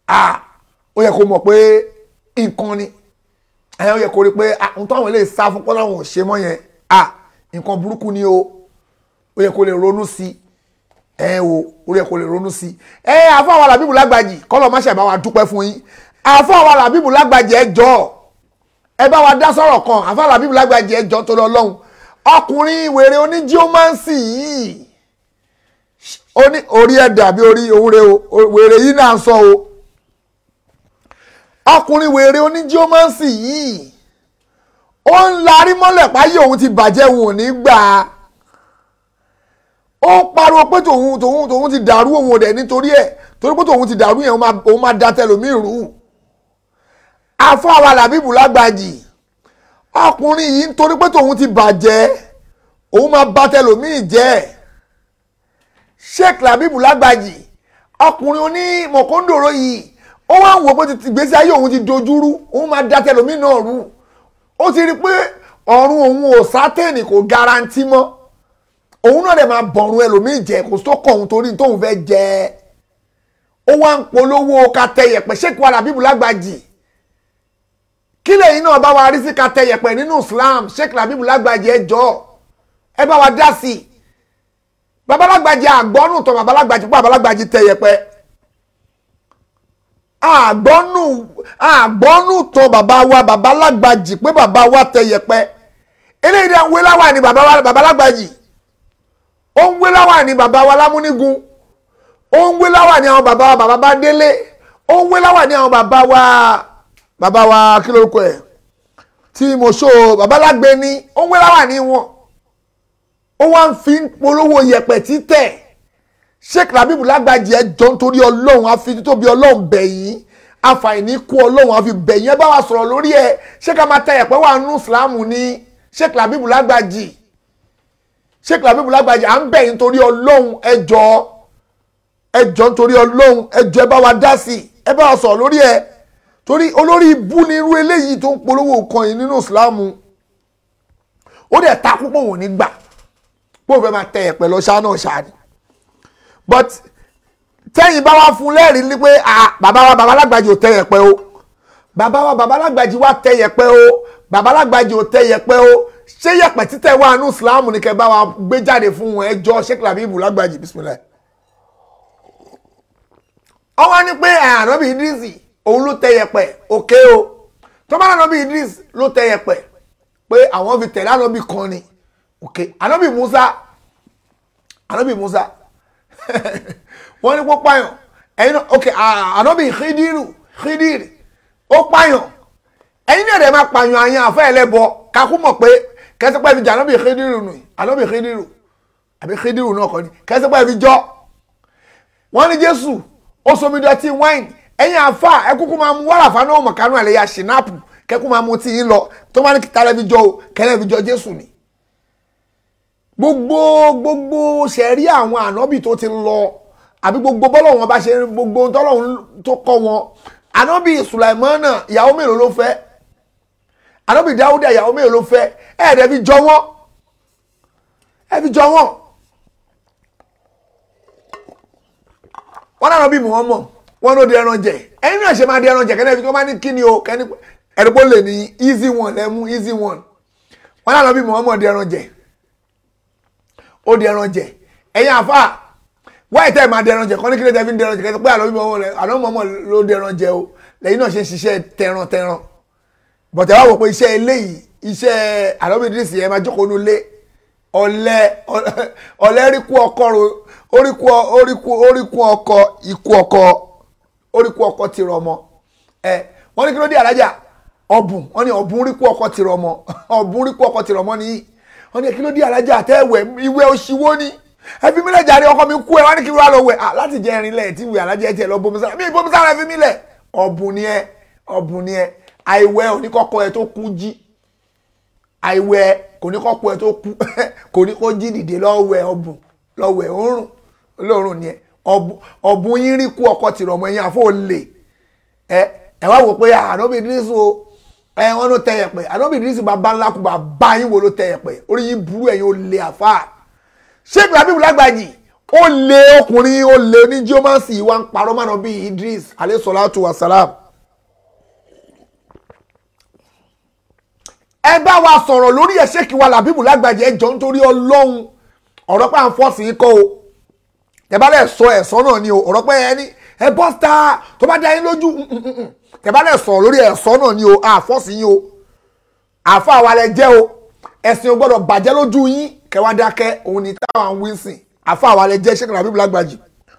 ah ó yẹ kó mọ̀ pé nǹkan ni ẹ ó yẹ kó rí pé ah ohun tó àwọn eléyìí sá fún pọ́nláwọn ò ṣe mọ́ yẹn ah nǹkan burúkú ni o ó yẹ kó lè ronú sí i ẹ o ó yẹ kó lè ronú sí i ẹ àfọ àwọn làbíbù lágbàjì kọ́lọ̀ má ṣe bá wa dúpẹ́ fún yín àfọ àwọn làbíbù lágbàjì ẹ jọ ẹ bá wa dá sọ̀rọ̀ kan àfọ àwọn làbíbù lágbàjì ẹ jọ tó lọ lọ́hùn ọkùnrin wèrè oníjíọ́mánsì yìí oní orí ẹ̀ dàbí orí òwúre o wèrè yìí náà ń sọ o ọkùnrin wèrè oníjíọ́mánsì yìí ó ń larí mọ́lẹ̀ páyé òun ti bàjẹ́ òun ò ní gbà á ó pariwo pé tòun tòun tòun ti dàrú òun ò dẹ̀ nítorí ẹ̀ torí pé tòun ti dàrú yẹn òun máa da tẹlòmíì rú afọ àwa làbíbù lágbàjì ọkùnrin yìí nítorí pé tòun ti bàjẹ́ òun máa bá tẹlòmíì jẹ́ sheikh làbíbù lágbàjì ọkùnrin oní mọ̀kóńdòrò yìí ó wá ń wò pé ìgbésí ayé òun ti dojúrú òun máa da tẹlòmíì náà rú ó ti rí i pé ọ̀run òun ò sátẹ́ẹ̀nì kò garanti mọ́ òun náà dẹ̀ máa bọ̀rùn ẹlòmíì jẹ kò tó kọ̀ òun torí tóun fẹ́ jẹ ó wá ń polówó katẹyẹpẹ sheikh wa làbíbù lágbàjì kí lẹ́yìn náà bá wa rí sí katẹyẹpẹ nínú islam sheikh làbíbù lágbàjì ẹ jọ̀ọ́ ẹ bá wa dá sí i babalágbàjì àgbọ́nù tán babalágbàjì pé babalágbàjì tẹyẹpẹ àgbọ́nù àgbọ́nù tán bàbá wa babalágbàjì pé bàbá wa tẹyẹpẹ eléyìí dẹ̀ ń wé láwà ní babalágbàjì ó ń wé láwà ní bàbá wa lámúnígun ó ń wé láwà ní àwọn bàbá wa bàbá bá délé ó ń wé láwà ní àwọn bàbá wa bàbá wa kí lórúkọ ẹ̀ tí mo ṣó babalágbé ní ó ń wé láwà ní wọn ó wá ń fi polówó yẹ̀pẹ̀ títẹ̀ sheikh rabibu lágbàjì ẹ jọ nítorí ọlọ́run àfi títóbi ọlọ́run bẹ̀yìn àfàìní kú ọlọ́run àfi bẹ̀yìn ẹ bá wa sọ̀rọ̀ lórí ẹ ṣé ká máa tẹ yẹ̀pẹ̀ wà nínú ìsìlámù ní sheikh rabibu lágbàjì sheikh rabibu lágbàjì à ń bẹ̀yìn nítorí ọlọ́run ẹ jọ ẹ jọ nítorí ọlọ́run ẹ jọ ẹ bá wa dá sí ẹ bá wa sọ̀rọ̀ lórí ẹ torí olórí ibú ni irú eléyìí tó ń polówó kan yìí nínú ìsìlámù ó dẹ̀ ta púpọ̀ wò ní gbà bó fẹ́ máa tẹ ẹ̀pẹ̀ lọ ṣáá náà ṣáá ni but tẹ́yìn bá wá fún lẹ́rìí ní pé bàbá wa bàbá alágbàjì ò tẹ ẹ̀pẹ̀ o bàbá wa bàbá alágbàjì wá tẹ ẹ̀pẹ̀ o bàbá alágbàjì ò tẹ ẹ̀pẹ̀ o ṣé yẹ̀pẹ̀ títẹ̀ wà nù Islam ni kẹ́ bá wa gbé jáde fún wọn ẹjọ́ Sheikh Labeeb lágbàjì bismillah. ọ wá ní pé ànábì Idris òun ló tẹ ẹ̀pẹ̀ òkè o tó bá ànábì Idris ló tẹ ẹ̀pẹ̀ pé àwọn fi tẹ̀lé ànábì kan ni ok anabi musa anabi musa wọ́n ní kó pààyàn ẹ̀yin náà ok anabi khidiru khidiri ó pààyàn ẹ̀yin náà dẹ̀ máa pààyàn àyàn àfẹ́ ẹlẹ́bọ kakú mọ̀ pé kẹsípẹ́ fi jẹ anabi khidiru nù anabi khidiru àbí khidiru náà kọ́ ni kẹsípẹ́ fi jọ wọ́n ní jésù ó somi dọ̀tí wáìnì ẹ̀yin àfa ẹ kúkú máa mú wàrà fáná ọmọ kanú àlẹyà ṣìnáàpù kẹkú máa mú tí yín lọ tó máa ní kìtàlẹ́ fi jọ o kẹlẹ́ fi jọ jésù ni gbogbo gbogbo sẹ̀rí àwọn ànábì tó ti lọ àbí gbogbo bọ́lọ̀ wọn bá ṣe gbogbo tọ́lọ́run tó kọ́ wọn ànábì sùlàìmọ́nà ìyàwó mélòó ló fẹ́ ànábì dáúdà ìyàwó mélòó ló fẹ́ ẹ̀ẹ́dẹ̀ fi jọ wọ́n ẹ̀ fi jọ wọ́n wọ́n náà bí wọ́n mọ̀ wọ́n ló di ẹran jẹ ẹ̀yin náà ṣe máa di ẹran jẹ kẹ́ni ẹ̀fí tó máa ní kíni o kẹ́ni ẹ̀rọ̀pọ̀ lè ní easy one lẹ́mú easy one wọ́n náà bí wọ́n mọ̀ di ẹran jẹ ó di ẹran jẹ ẹ̀yin àfa wáyé tẹ́ ẹ̀ máa di ẹran jẹ kọ́ ní kí ló tẹ́ fi ń di ẹran jẹ kẹ́sì pé àlọ́ bímọ wọn rẹ àlọ́ mọ̀mọ́ ló di ẹran jẹ o lẹ́yìn náà ṣe ń ṣiṣẹ́ tẹran tẹran bọ̀tẹ̀ wá wò pé iṣẹ́ eléyìí iṣẹ́ àlọ́bìdírísì ẹ̀ máa jókòó nu lé ọ̀lẹ ọ̀lẹ ríkú ọkọ oríkú oríkú oríkú ọkọ ikú ọkọ oríkú ọkọ ti rọ ọmọ ẹ wọ́n ní kí ló dé alájà ọ̀bùn wọ́n ní ọ̀bùn ríkú ọkọ ti rọ ọmọ ọ̀bùn ríkú ọkọ ti rọ ọmọ nìyí wọ́n ní kí ló dé alájà àtẹ́wẹ̀ ìwé òṣìwò ni ẹbí mi lẹ́jà rí ọkọ mi kú ẹ wọ́n ní kí wọ́n lọ wẹ̀ láti jẹ́ irin lẹ̀ tí ìwé alájà ẹ̀ tiẹ̀ lọ bomi sára mi bomi sára ẹ fi mí lẹ̀ ọ̀bùn ni ẹ ọ̀bùn ni ẹ àìwẹ̀ oníkọ́kọ́ ẹ tó kú jí àìwẹ̀ kò ní kọ́kọ́ ẹ tó kú kò ní kó jí dìde lọ́wẹ̀ ọ̀bùn lọ́wẹ̀ òórùn olóòórùn ni ẹ ọ̀bùn yín rí kú ọkọ tìrọ̀ ọmọ yín àfọ òlè ẹ ẹ wá wò pé ànábì dírísù o ẹ wọn ló tẹ yẹpẹ ànábì dírísù bàbá ńlá kú bàbá yín wo ló tẹ yẹpẹ orí yín burú ẹ̀yin olè àfà Sheikh Labeeb Lágbàjì ó lé ọkùnrin ó lé ní geomancy wa ń parọ́ mọ́nà bíi Idris alayhi salatu wa salam. ẹ bá wa sọ̀rọ̀ lórí ẹ̀ ṣéèkì wa làbíbù lágbàjẹ́ ẹjọ́ nítorí ọlọ́run ọ̀rọ̀ pé à ń fọ́ọ̀sì yín kọ́ o tẹ bá lẹ̀ sọ ẹ̀sọ́ náà ni o ọ̀rọ̀ pé ẹni ẹ bọ́ síta tó bá dá yín lójú tẹ bá lẹ̀ sọ̀rọ̀ lórí ẹ̀sọ́ náà ni o à fọ́ọ̀sì yín o àfa wa lẹ jẹ́ o ẹ̀sìn ò gbọ́dọ̀ bàjẹ́ lójú yín kẹwàá dákẹ́ òun ni táwọn wíńsìn àfa wa lẹ jẹ́ ṣéèkì làbíbù lágbàjì.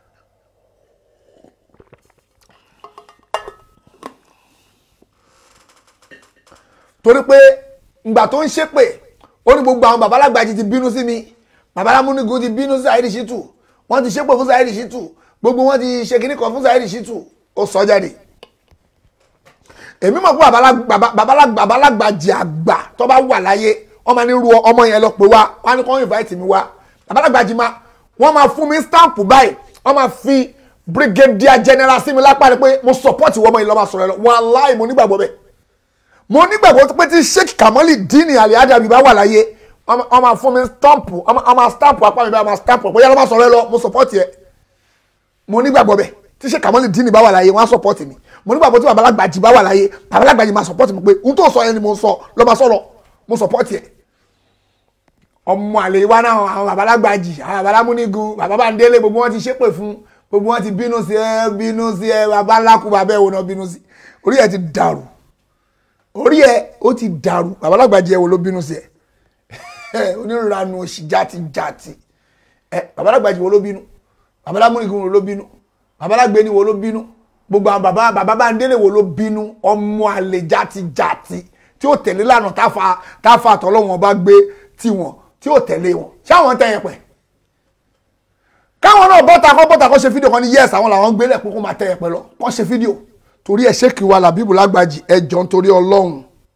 torí pé ìgbà tó ń ṣépè ó ní gbogbo àwọn babalágbàjì ti bínú sí mi babalámúnigun ti bínú sí Saheed Shittu wọ́n ti ṣépè fún Saheed Shittu gbogbo wọn ti ṣe kíní kan fún Saheed Shittu ó sọ jáde èmi mọ̀ pé babalágbàjì àgbà tó bá wà láyé wọ́n máa ní ru ọmọ yẹn lọ pé wá wọ́n á ní kó invite mi wá babalágbàjì máa wọ́n máa fún mi stamp báyìí wọ́n máa fi brigadier general sí mi lápá rẹ pé mo support ìwọ ọmọ yìí lọ́ máa sọ̀rọ̀ ẹ lọ wàláì mo nígbàgbọ́ bẹ́ẹ̀ mo nígbàgbọ́ pé tí sheik kamali dini ali adabi bá wà láyé wọ́n máa fún mi stamp wọ́n máa stamp apá mi bá máa stamp bóyá ló máa sọ̀rọ̀ ẹ lọ mo support yẹ mo nígbàgbọ́ bẹ́ẹ̀ tí sheik kamali dini bá wà láyé wọ́n á support mi mo nígbàgbọ́ tí babalágbàjì bá wà láyé babalágbàjì máa support mi pé n tó sọ yẹn ni mo sọ ló máa sọ̀rọ̀ mo support yẹ ọmọ àlè wa náà àwọn babalágbàjì àwọn babalámúnigun bàbá Bándélé gbogbo wọn ti ṣépè fún gbogbo wọn ti bínú sí ẹ bínú sí ẹ babaláku bàbá ẹ wò náà bínú sí orí ẹ ti dàrú orí ẹ ó ti dàrú babalágbàjì ẹ wo ló bínú sí ẹ onírànù òsì játi játi ẹ babalágbàjì wo ló bínú babalámúnigun wo ló bínú babalágbéni wo ló bínú gbogbo àwọn baba baba Bándélé wo ló bínú ọmọ àlè játi játi tí ó tẹ̀lé lánàá táfa táfa àtọ́lọ́wọ́n bá gbé tiwọn tí ó tẹ̀lé wọn ṣáwọn tẹ̀yẹ pẹ̀ káwọn náà bọ́ta kọ́ bọ́ta kọ́ ṣe fídíò kan ní yẹ́sì àwọn làwọn gbélé pé kó máa tẹ̀yẹ pẹ̀ lọ kọ́ ṣe fídíò torí ẹ ṣé kí wa làbíbù lágbàjì ẹjọ́ nítorí ọlọ́run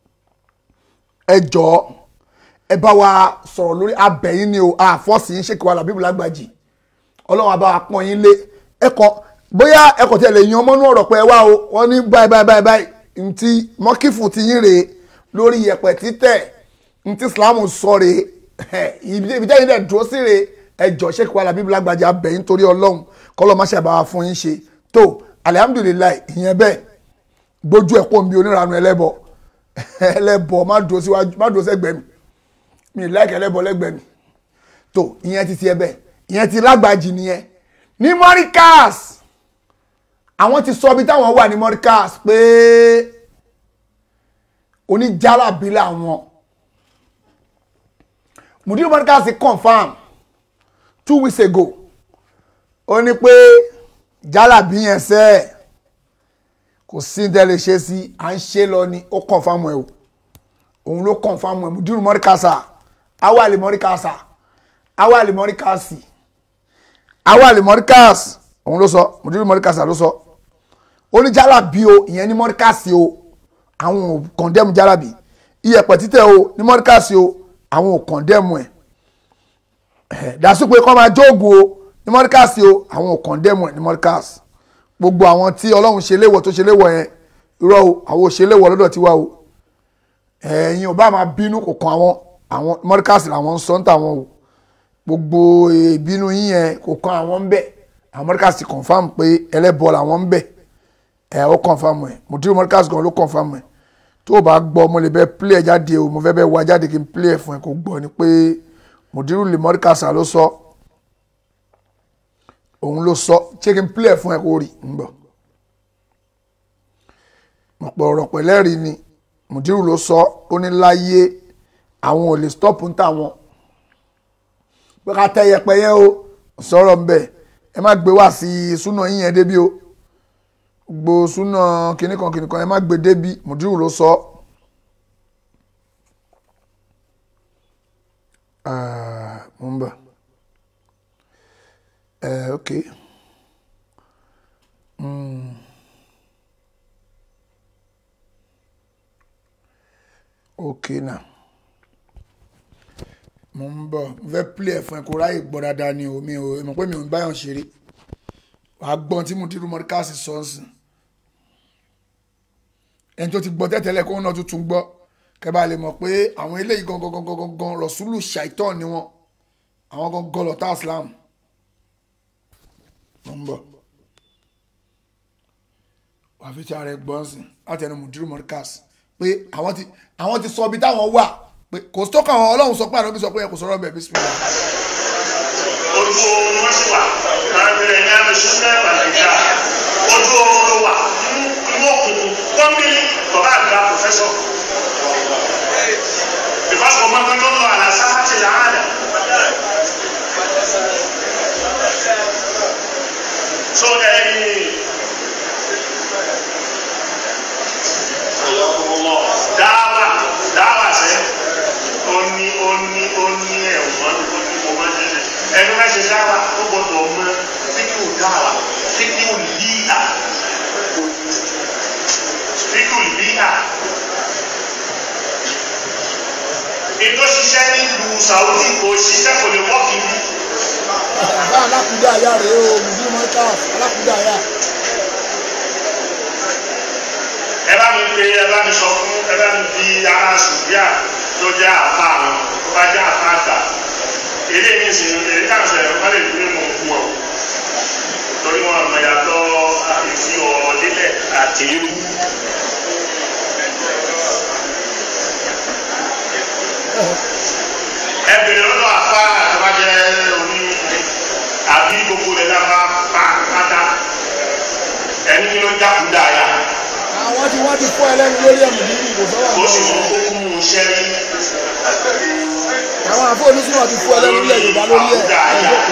ẹjọ́ ẹ bá wa sọ̀rọ̀ lórí abẹ́yìn ni o àfọ́sì ń ṣé kí wa làbíbù lágbàjì ọlọ́run àbá wa pọ́n yín lé ẹ̀kọ́ bóyá ẹ̀kọ́ tí ẹ lè yan ọmọ náà rọ̀ pé ẹ wá o wọ́n ní báyìí báyìí báyìí báyìí ntí mọ́kífù ti yín rèé lórí yẹ̀pẹ̀ títẹ̀ ntí Islam sọ rèé ibi tẹ́yìn dẹ̀ dúró sí rèé ẹjọ́ ṣé kí wa làbíbù lágbàjì abẹ́yìn torí ọlọ́run kọ́lọ́ má ṣe àbáwá fún yín ṣe tó alihamudulilayi ìyẹn bẹ́ẹ̀ gbójú ẹ̀ pọ̀ nbí oníranu ẹlẹ́bọ ẹlẹ́bọ má dúró síwájú má dúró sẹ́gbẹ̀ẹ́ mi mi láìka ẹlẹ́bọ lẹ́gbẹ̀ẹ́ mi tó ìyẹn ti tiẹ̀ bẹ́ẹ̀ ìyẹn ti lágbàjì nìyẹn ní mọ́ríkàs àwọn ti sọ ibi táwọn wà ní mọ́ríkàs pé oníjàlábí làwọn mùdírù mọ́ríkàs confam two weeks ago ó ní pé jálàbí yẹn sẹ́ ẹ̀ kò sí ní tẹ́lẹ̀ ṣe sí à ń ṣe lọ ni ó kọ̀nfàmù ẹ̀ o òun ló kọ̀nfàmù ẹ̀ mùdírù mọ́ríkàsà awàlì mọ́ríkàsà awàlì mọ́ríkàsì awàlì mọ́ríkàsì òun ló sọ mùdírù mọ́ríkàsà ló sọ ó ní jálàbí o ìyẹn ní mọ́ríkàsì o àwọn ò kọ̀ndẹ́mù jálàbí iyẹ̀pẹ̀ títẹ̀ o ní mọ́ríkàsì o àwọn ò kọ̀ndẹ́mù ẹ̀ dàsú pé kọ́ máa jóògùn o ní mọ́ríkàsì o àwọn ò kọ̀ndẹ́mù ẹ̀ ní mọ́ríkàsì gbogbo àwọn tí ọlọ́run ṣe léwọ̀ tó ṣe léwọ̀ yẹn irọ́ o àwọn ò ṣe léwọ̀ lọ́dọ̀ tiwa o ẹ̀yin ò bá máa bínú kò kan àwọn àwọn mọ́ríkàsì làwọn ń sọ ń tàwọn o gbogbo ìbínú yín yẹn kò kan àwọn ń bẹ̀ àwọn mọ́ríkàsì confam pé ẹlẹ́bọ làwọn ń bẹ̀ ẹ̀ ó confam ẹ̀ mùtírù mọ́ríkàsì gan ló confam ẹ̀ tó o bá gbọ́ mo lè bẹ́ play ẹ̀ jáde o mo fẹ́ bẹ́ wá jáde kí n play ẹ̀ fún ẹ kó gbọ́ ni pé mùtírù lè mọ́ríkàsì ló sọ òun ló sọ ṣé kí n play ẹ̀ fún ẹ kó rí ń bọ̀ ọ̀pọ̀ ọ̀rọ̀ pẹ̀lẹ́rì ni mùdírù ló sọ ó ní láyé àwọn ò lè stop ń tàwọn pé ká tẹ yẹpẹyẹ o sọ̀rọ̀ ń bẹ̀ ẹ má gbé wá sí súnà yín yẹn débi o gbogbo súnà kìnnìkan kìnnìkan ẹ má gbé débi mùdírù ló sọ. mo ń bọ̀ ẹ ok. Mm. ok now mo ń bọ̀ mo fẹ́ play ẹ̀ fún ẹ kó ráyè gbọ́ dáadáa ni o mi ò mọ̀ pé mi ò ń báyọ̀ ṣeré wàá gbọ́n tí mo ti rú mọ́ríkàsì sọ́ọ̀sì ẹni tó ti gbọ́ tẹ́tẹ́lẹ̀ kó náà tuntun gbọ́ kẹ́bà lè mọ̀ pé àwọn eléyìí gangan gangan gangan rọ̀ṣúlù ṣàìtọ́ ni wọ́n àwọn gangan lọ́tà islam mo ń bọ̀ wàá fi ti ara ẹ gbọ́n sí láti ẹnu mùdírù mọ́ríkàs pé àwọn ti àwọn ti sọ ibi táwọn wà pé kò sọ́kàn àwọn ọlọ́run sọ pé àná bí sọ pé ẹ kò sọ̀rọ̀ bẹ̀ bísímìlá. ojú oorun wọn sì wà káàkiri ní àmísùn náà bàtìjà ojú oorun ló wà inú òkùnkùn pọ́nbílì bàbá àgbà pòfẹ́sọ̀ because ọmọ mi ló ń lọ àlàsá láti làálà so ẹyin dáwà dáwà sẹ ó ní ó ní ó ní ẹ̀wọ̀n ó ní mo máa ń ṣe ẹni máa ṣe dáwà ó gbọdọ̀ mọ fíkìú dáwà fíkìú líà fíkìú líà ètò ṣiṣẹ́ nílùú Saudi kò ṣiṣẹ́ kò lè wọ́ọ̀kì bí. bá alákùúdà ayá rèé o mùdírù mọ́ríkàs alákùúdà ayá. ẹ bá mi pe ẹ bá mi sọ fún ẹ bá mi fi ara sùdíà tó jẹ́ àfa àwọn tó bá jẹ́ àfa àgbà èdè mi sì ń èdè náà sọ̀rọ̀ wọ́n lè fi mọ̀ fún ọ torí wọn mọ̀ yàtọ̀ àfi ọ̀rọ̀ délẹ̀ àti ewu. ẹ bèrè lọ́dọ̀ àfa àtàwájẹ oní àbí gbogbo rẹ̀ lábá pátá ẹni kí ló jákúdà yá àwọn tí wọ́n ti fọ́ ẹlẹ́nu lórí ẹ̀mù ní ìbò sọ́wọ́ ó sì mọ kó mú un ṣẹ́ rí. àwọn àfọ onísùnmọ̀ ti fọ́ ẹlẹ́nu lórí Yorùbá lórí ẹ̀ ẹ̀jọ̀kọ̀.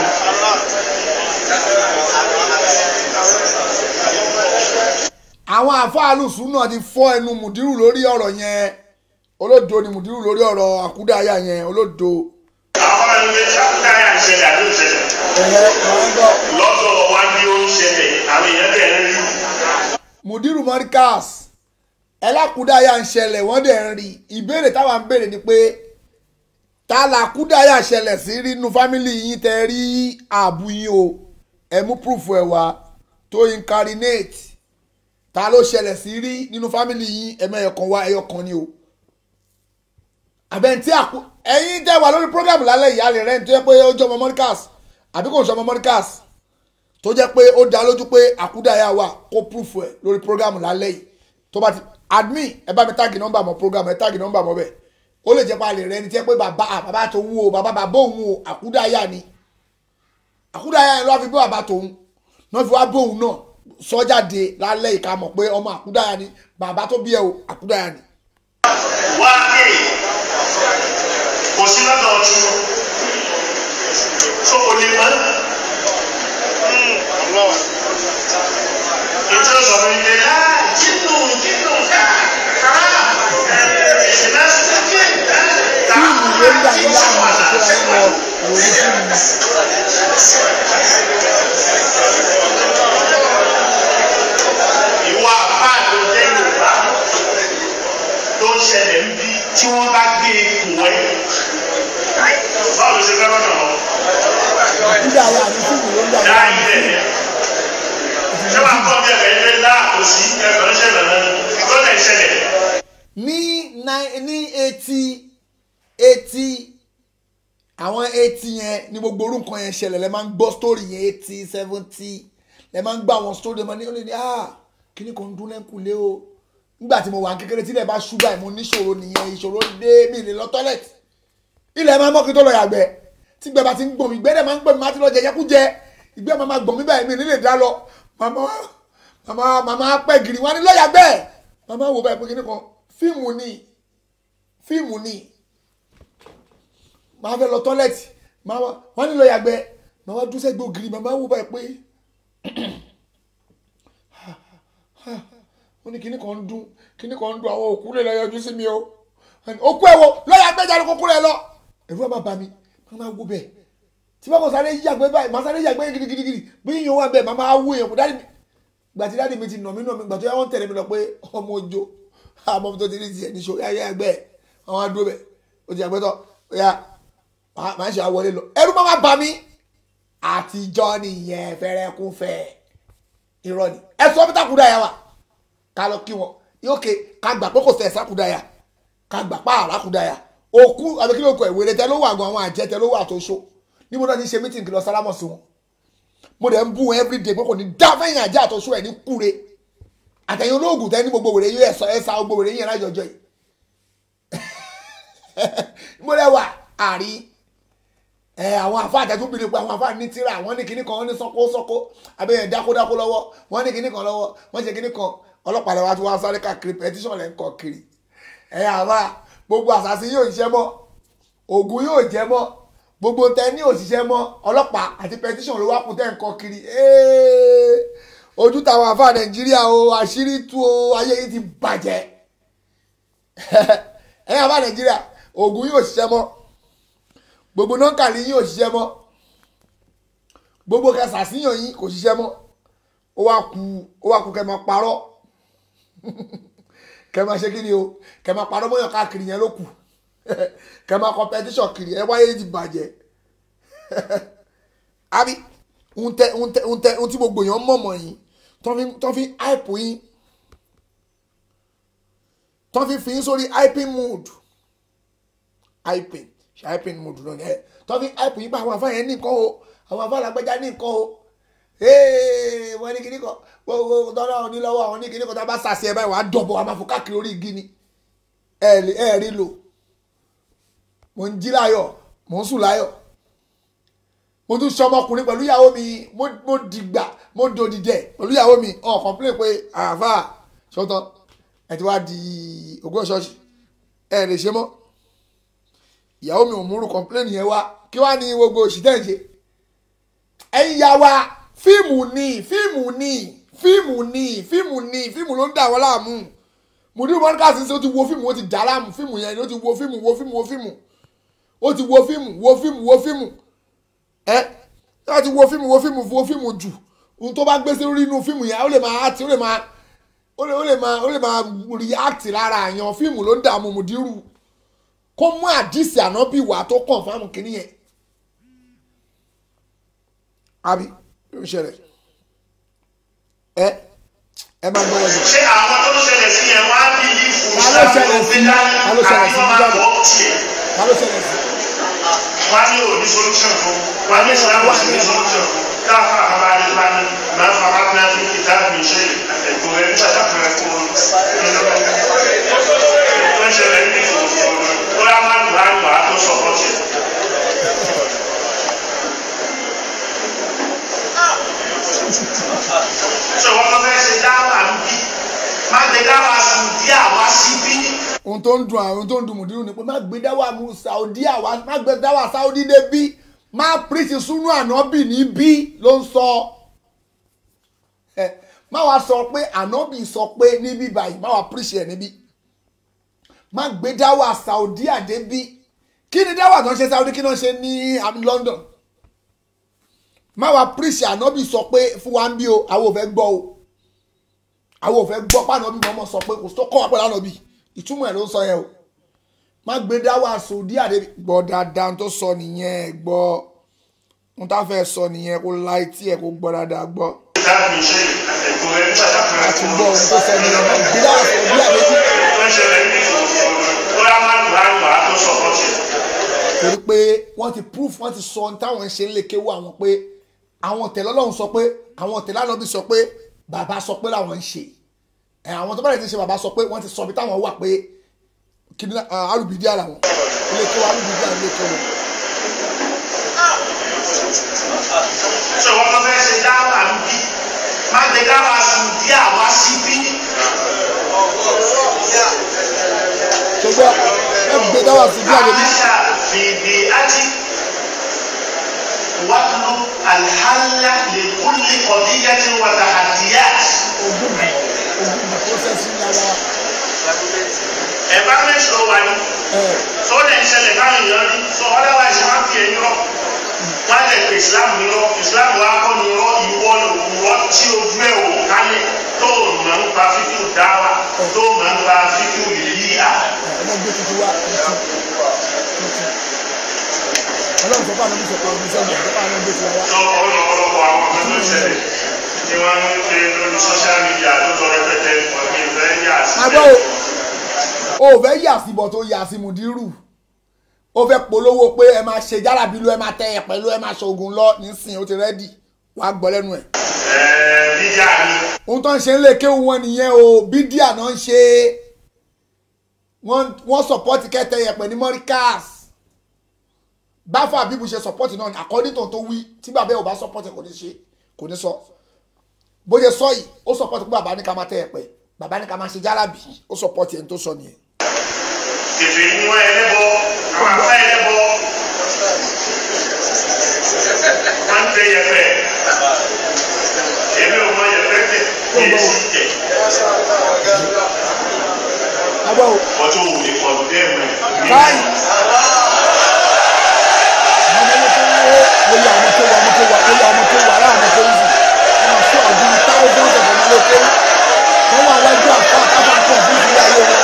àwọn àfọ alùsùn náà ti fọ́ ẹnu mùdírù lórí ọ̀rọ̀ yẹn olódo ni mùdírù lórí ọ̀rọ̀ àkúdàáyà yẹn olódo. àwọn ẹni pé sákúdáyà ń ṣẹlẹ̀ àbí òṣẹlẹ̀. ẹ̀yẹ máa ń gbọ́. lọ́dọ̀ wa bí ó ń ṣẹlẹ̀ àwọn èèyàn bẹ̀rẹ̀ ń rí. mùdírù mọ́ríkàs ẹlákúdáyà ń ṣẹlẹ̀ wọ́n dẹ̀ ń rí ìbéèrè táwa ń béèrè ni pé ta làkúdáyà ṣẹlẹ̀ sí rí inú fámìlì yín tẹ rí ààbù yín o ẹ mú proof ẹ wá tó incarnate ta ló ṣẹlẹ̀ sí rí nínú fámìlì yín ẹ̀mọ ẹ̀yọ̀kan wá ẹ̀yọ̀kan ni o àbẹ̀ntí àkú ẹ̀yin tẹ́ wà lórí program lálẹ́ ìyá rẹ̀ rẹ̀ ń tó yẹ pé ó jọ ọmọ mọ́ríkàs àbí kò ń sọ ọmọ mọ́ríkàs tó jẹ́ pé ó dá lójú pé àkúdàáyà wà kó proof ẹ̀ lórí program lálẹ́ yìí tó bá ti admin ẹ bá mi táàgì nọ́mbà mọ́ program ẹ táàgì nọ́mbà mọ́ bẹ́ẹ̀ ó lè jẹ́ pé a lè rẹ ẹni tí ẹ pé bàbá bàbá tó wú o bàbá bàbá òun o àkúdàáyà ni àkúdàáyà yẹn ló wá fi bí bàbá tòun náà fi wá bóun náà sọ jáde lálẹ́ ìka mọ̀ pé ọmọ àkúdàáyà ni bàbá tó bí ẹ o àkúdàáyà ni. wá dé kò sí lọ́dọ̀ ọtí so kò lè mọ́ ètò ìsọ̀rọ̀ ilé jínú jínú ká fíìmù ló ń dà yín láàmú àtúntò ayé lọ ìròyìn fíìmù. ìwà àbá tó jẹ́ yorùbá tó ń ṣẹlẹ̀ ń bí tí wọ́n bá gbé ipò ẹ̀ báwo ló ṣe fẹ́ lọ́nà ọ́ àkúdàáyà ni fíìmù ló ń dà yín dá láàmú. ilẹ̀ ṣé wàá kọ́ bí ẹ̀fẹ̀ ilé ńlá kò sí ẹ̀fẹ̀ ń ṣẹlẹ̀ náà tó lè ṣẹlẹ̀. ní nine- ní eighty eighty àwọn eighty yẹn ní gbogbo orú nǹkan yẹn ṣẹlẹ̀ lẹ́ máa ń gbọ́ story yẹn eighty seventy lẹ́ máa ń gbọ́ àwọn story yẹn máa ní ó lè ní ah kíní kan ń dún lẹ́kùnlé o nígbà tí mo wà kékeré tí ilẹ̀ bá ṣú báyìí mo níṣòro nìyẹn ìṣòro dé mi lè lọ tọ́lẹ̀tì ilẹ̀ máa mọ́ kí n tó lọ yàgbẹ́ tí gbẹ bá ti ń gbọ̀n mi gbẹ́dẹ̀ máa ń gbọ̀n mi máa ti lọ jẹ jẹkújẹ ìgbẹ́ máa máa gbọ̀n mi báyìí mi ò ní lè dá lọ màmá màmá màmá pẹ́ gírí wọn ni lọ yàgbẹ́ màmá wò báyìí pé kíní kan fíìmù ni fíìmù ni màá fẹ́ lọ tọ́lẹ̀tì màá wá wọ́n ní lọ yàgbẹ́ màá wá dúró sẹ́gbẹ́ ògiri màmá wò báyìí pé ó ní kíní kan ń dún kíní kan ń dún àwọn òkú lè lọ yọjú sí mi o òkú ẹ̀ wo lọ yàgbẹ́ jáde kókó rẹ̀ lọ ẹ̀rú ẹ̀ má bà mí màmá wò bẹ́ẹ̀ tí bá kò sáré yàgbẹ́ báyìí màá sáré yàgbẹ́ gidigidigidi bí yíyan wà bẹ́ẹ̀ màmá wò èèyàn kò dáàdì mi gbàtí dáàdì mi ti nà mí nà mí gbàtí wọ́n tẹ̀lé mi lọ pé ọmọ ojo àmọ́ mi tó ti rí tiẹ̀ ní sori ayé ẹgbẹ́ ẹ̀ àwọn adúró bẹ̀ ó ti àgbẹ̀tọ̀ ya màá ṣe àwọlé lọ ẹrú máa má bà mí àtijọ́ nìyẹn fẹ́rẹ́kúfẹ́ irọ́ ni ẹ sọ pítà kúdàyà wa ká lọ kí wọn yókè ká gbà pé kò sẹ̀ ẹ̀sà kúdàyà ká gbà pa àrà kúdàyà òkú àbí kí ló kọ ìwé rẹ tẹ ló wà gan àwọn àjẹ tẹ ló wà tó so níbo náà ti ṣe mítìǹkì lọ sálámọ̀ sí wọn mo dẹ̀ ń bú wọn everyday pé kò ní dá fẹ́yìn ajá àtọ́sọ ẹ̀ ní kúre àtẹ̀yìn olóògùn tẹ́ ní gbogbo wèrè yóò ẹ̀sọ́ ẹ̀sà gbogbo wèrè yẹn lájọjọ́ yìí mo lẹ wà àrí ẹ àwọn àfa àtẹ̀tún bìrì pé àwọn àfa ní tíra wọ́n ní kinní kan wọ́n ní sọ́kó sọ́kó abẹ́yẹn dákódákó lọ́wọ́ wọ́n ní kinní kan lọ́wọ́ wọ́n ṣe kinní kan ọlọ́pàá lẹ́wọ́ tí wọ́n sáré káàkiri pẹtíṣọ̀n lẹ́ ń kọ́ kiri ẹ àbá gbogbo àṣàṣì yóò ṣiṣẹ́ mọ́ ògùn yóò jẹ́ mọ́ gbogbo tẹ ní òṣìṣẹ́ mọ́ ọlọ́pàá àti pẹtíṣọ̀n ló wá kún tẹ́ ń kọ́ kiri ojú táwọn àfa nàìjíríà o àṣírí tú o ayé yìí ti bàjẹ́ ẹ àfa nàìjíríà ògùn yóò ṣiṣẹ́ mọ́ gbogbo nọ́ńkàlì yín ò ṣiṣẹ́ mọ́ gbogbo kẹsàsíyàn yín kò ṣiṣẹ́ mọ́ ó wá ku ó wá ku kẹ máa parọ́ kẹ máa ṣe kí ni o kẹ máa parọ́ mọ́yàn káàkiri yẹn ló kù kẹ máa competition kiri ẹ wáyé ti bàjẹ́ àbí ń tẹ ń tẹ ń tẹ ń tí gbogbo èèyàn mọ̀mọ́ yín tó fi hype yín tó fi fi yín sórí hyping mood hyping hyping mood lónìí ẹ tó fi hype yín bá àwọn afáyẹn ní nǹkan o àwọn afálágbẹ́já ní nǹkan o wọ́n ní kíní kan gbogbo tọ́lá òní lọ́wọ́ àwọn ní kíní kan tá a bá sàṣẹ ẹ báyìí wàá dọ̀bọ̀ wàá máa fò káàkiri orí igi ni ẹ rí lò mò ń jí láyọ̀ mò ń sùn láyọ̀ mo tún sọmọkùnrin pẹ̀lú ìyàwó mi mo dìgbà mo dòdìdẹ̀ pẹ̀lú ìyàwó mi ọ̀ complain pé àáfà ṣọ́tàn ẹ ti wá di ogún ṣọ́ọ̀ṣì ẹ lè ṣe mọ́ ìyàwó mi ò múrù complain yẹn wá kí wá ní gbogbo òṣìṣẹ́ ìṣe ẹ̀yin ya wa fíìmù ni fíìmù ni fíìmù ni fíìmù ni fíìmù ló ń dà wọ́n láàmú mùdírí mọ́níkàsí ṣe ó ti wo fíìmù ó ti dà láàmú fíìmù yẹn ó ti wo fíìmù wo fíìmù wo fíìmù ó ti wo fíìmù wo fíìmù wo fíìmù ẹ ó ti wo fíìmù wo fíìmù wo fíìmù jù ohun tó bá gbé sí orí inú fíìmù yẹn ó lè máa àti ó lè máa ó lè ó lè máa ó lè máa react lára àyàn fíìmù ló ń dààmú mùdírù kó mú àdìsí ànábì wà tó kàn fáwọn kìnìyẹn àbí ló ń ṣẹlẹ̀ ẹ ẹ máa gbọ́ ẹ̀jẹ̀. ṣé àwọn tó ń ṣẹlẹ̀ sí yẹn wá bí yìí fún ta ló ṣẹlẹ̀ sí ta ló ṣẹlẹ̀ sí nígbà tó ta ló ṣẹlẹ̀ sí. wá ní òní solution fún wá ní ìsìlámù sí ní solution fún káfà àbáyé bá ní máa fa bá bí wọn fi dáàbì ṣe ètò ẹ nígbà tá a fẹ́rẹ̀ kó wọn tó ń ṣẹlẹ̀ ní ìfòwò ó yá má gbà á gbà á tó sọ̀kọ̀ tiẹ̀. ṣé wọn kọ́ fẹ́ ṣe dáhà ń bí má gbé dáhà sùdí àwa síbí. ohun tó ń dùn àwọn ohun tó ń dùn mùdírù ni pé má gbé dáwà mu saudi àwa má gbé dáwà saudi dé bí má pírísì súnú ànábì níbí ló ń sọ ẹ má wàá sọ pé ànábì sọ pé níbí báyìí má wàá pírísì ẹ níbí má gbé dáwà saudi àdé bí kí ni dáwà tó ń ṣe saudi kí ni wọ́n ṣe ní london má wàá pírísì ànábì sọ pé fún wa ń bí o àwọn ò fẹ́ gbọ́ o àwọn ò fẹ́ gbọ́ pànábì mọ́mọ́ sọ pé kò tó kọ́ wa pẹ̀lú ànábì ìtumọ̀ ẹ̀ ló ń sọ yẹn o má gbé dáwà sòdí àdé gbọ́ dáadáa tó sọ nìyẹn gbọ́ ohun tá a fẹ́ sọ nìyẹn kó la etí ẹ̀ kó gbọ́ dáadáa gbọ́. dáàbì ṣe ètò ẹ nígbà tá a fẹ́rẹ̀ a kó ti wọn. gbọ́ ohun tó sọ nìyẹn má gbé dáwà sòdí àdé bí. tó ń ṣẹlẹ̀ ní ìfòwò ó yá má gbà á gbà á tó sọ̀kọ̀ tiẹ̀. torí pé wọ́n ti proof wọ́n ti sọ ohun táwọn ń ṣe ń lè kéwọ́ àwọn pé àwọn tẹ̀lé ọlọ́run sọ pé àwọn tẹ̀lé ànábì sọ pé bàbá sọ pé làwọn ń ṣe ẹ̀ àwọn tó bá lè ti ṣe bàbá sọ pé wọ́n ti sọ bí táwọn wà pé kí ni arúbìdí ara wọn ilé kí wọn arúbìdí ara ilé kí wọn. ṣé wọn kọ́ fẹ́ ṣe dáhà ń bí má gbé dáhà sùdí àwa síbí. ṣùgbọ́n ẹ gbé dáwà sí bí àdébí. عاش في بيئته واطلب الحل لكل قضية وتحديات ogúnbi ogúnbi pósẹ́sì yàrá environment ló wà ní ẹ̀ tó lè ń ṣẹlẹ̀ káwọn èèyàn rí so otherwise wọ́n á fi ẹ̀yìn rọ wọ́n á lè pe Islam ní rọ Islam wa kọ́ ní rọ ìwọ ìwọ tí ojú ẹ̀ wò kálẹ̀ tó mọ̀ ń pa fíkú dáwà tó mọ̀ ń pa fíkú ìlíyà. ẹ̀ ẹ̀ gbé tuntun wá tuntun tuntun ọlọ́run sọ fún àwọn ọmọ ìṣẹ̀kọ̀ ọdún sẹ́yìn ọ̀dọ́ àwọn ọmọ ìṣẹ̀kọ̀ wa. tó ọ̀pọ̀lọpọ̀ àwọn ọmọ tó ń ṣẹlẹ̀ tí wọ́n ń ṣe lórí social media tó lọ rẹpẹtẹ ọ̀gbìn ìfẹ́ yà sí. àbọ̀ o ò fẹ́ yà síbọ̀ tó yà sí mùdírù ó fẹ́ polówó pé ẹ máa ṣe jálàbí ló ẹ máa tẹ ẹ pẹ̀lú ẹ máa ṣoògùn lọ nísìnyí ó ti rẹ́dì wàá gbọ́ lẹ́nu ẹ̀. ẹ̀ẹ́ bíjà ni ohun tó ń ṣe ń lè kéwù wọn nìyẹn o bídíà náà ń ṣe wọ́n wọ́n sọ̀pọ́tì kẹtẹ yẹpẹ̀ ní mọ́ríkàs báfà bíbu ṣe sọ̀pọ́tì náà àkọ́dí tó tó wí tí bàbá ẹ̀ ò bá sọ̀pọ́tì kò ní ṣe kò ní sọ bó ṣe sọ yìí ó sọ̀pọ́tì pé bàbá ní ká máa tẹ yẹpẹ̀ bàbá ní ká máa ṣe jálàbì ó sọ̀pọ́tì ẹni tó sọ nìyẹn. kèfè ní wọn ẹlẹ́bọ àwọn àfa ẹlẹ́bọ wọn ń tẹ yẹpẹ èmi ò mọ yẹpẹ tẹ kí èsì tẹ agbọ́ o ọjọ́ òwò ní kọlu dẹ́mu báyìí àwọn ọmọ tó wọ́ wọ́n yà ọmọ tó wà ọmọ tó wà wọ́n yà ọmọ tó wà ará ọmọ tó wù wọ́n sọ ọdún táwọn ọ̀sẹ̀ ọmọ ló kéwù wọ́n wà wájú àfa àtàkùn àkọ́ fún ìdílé ayé wọn.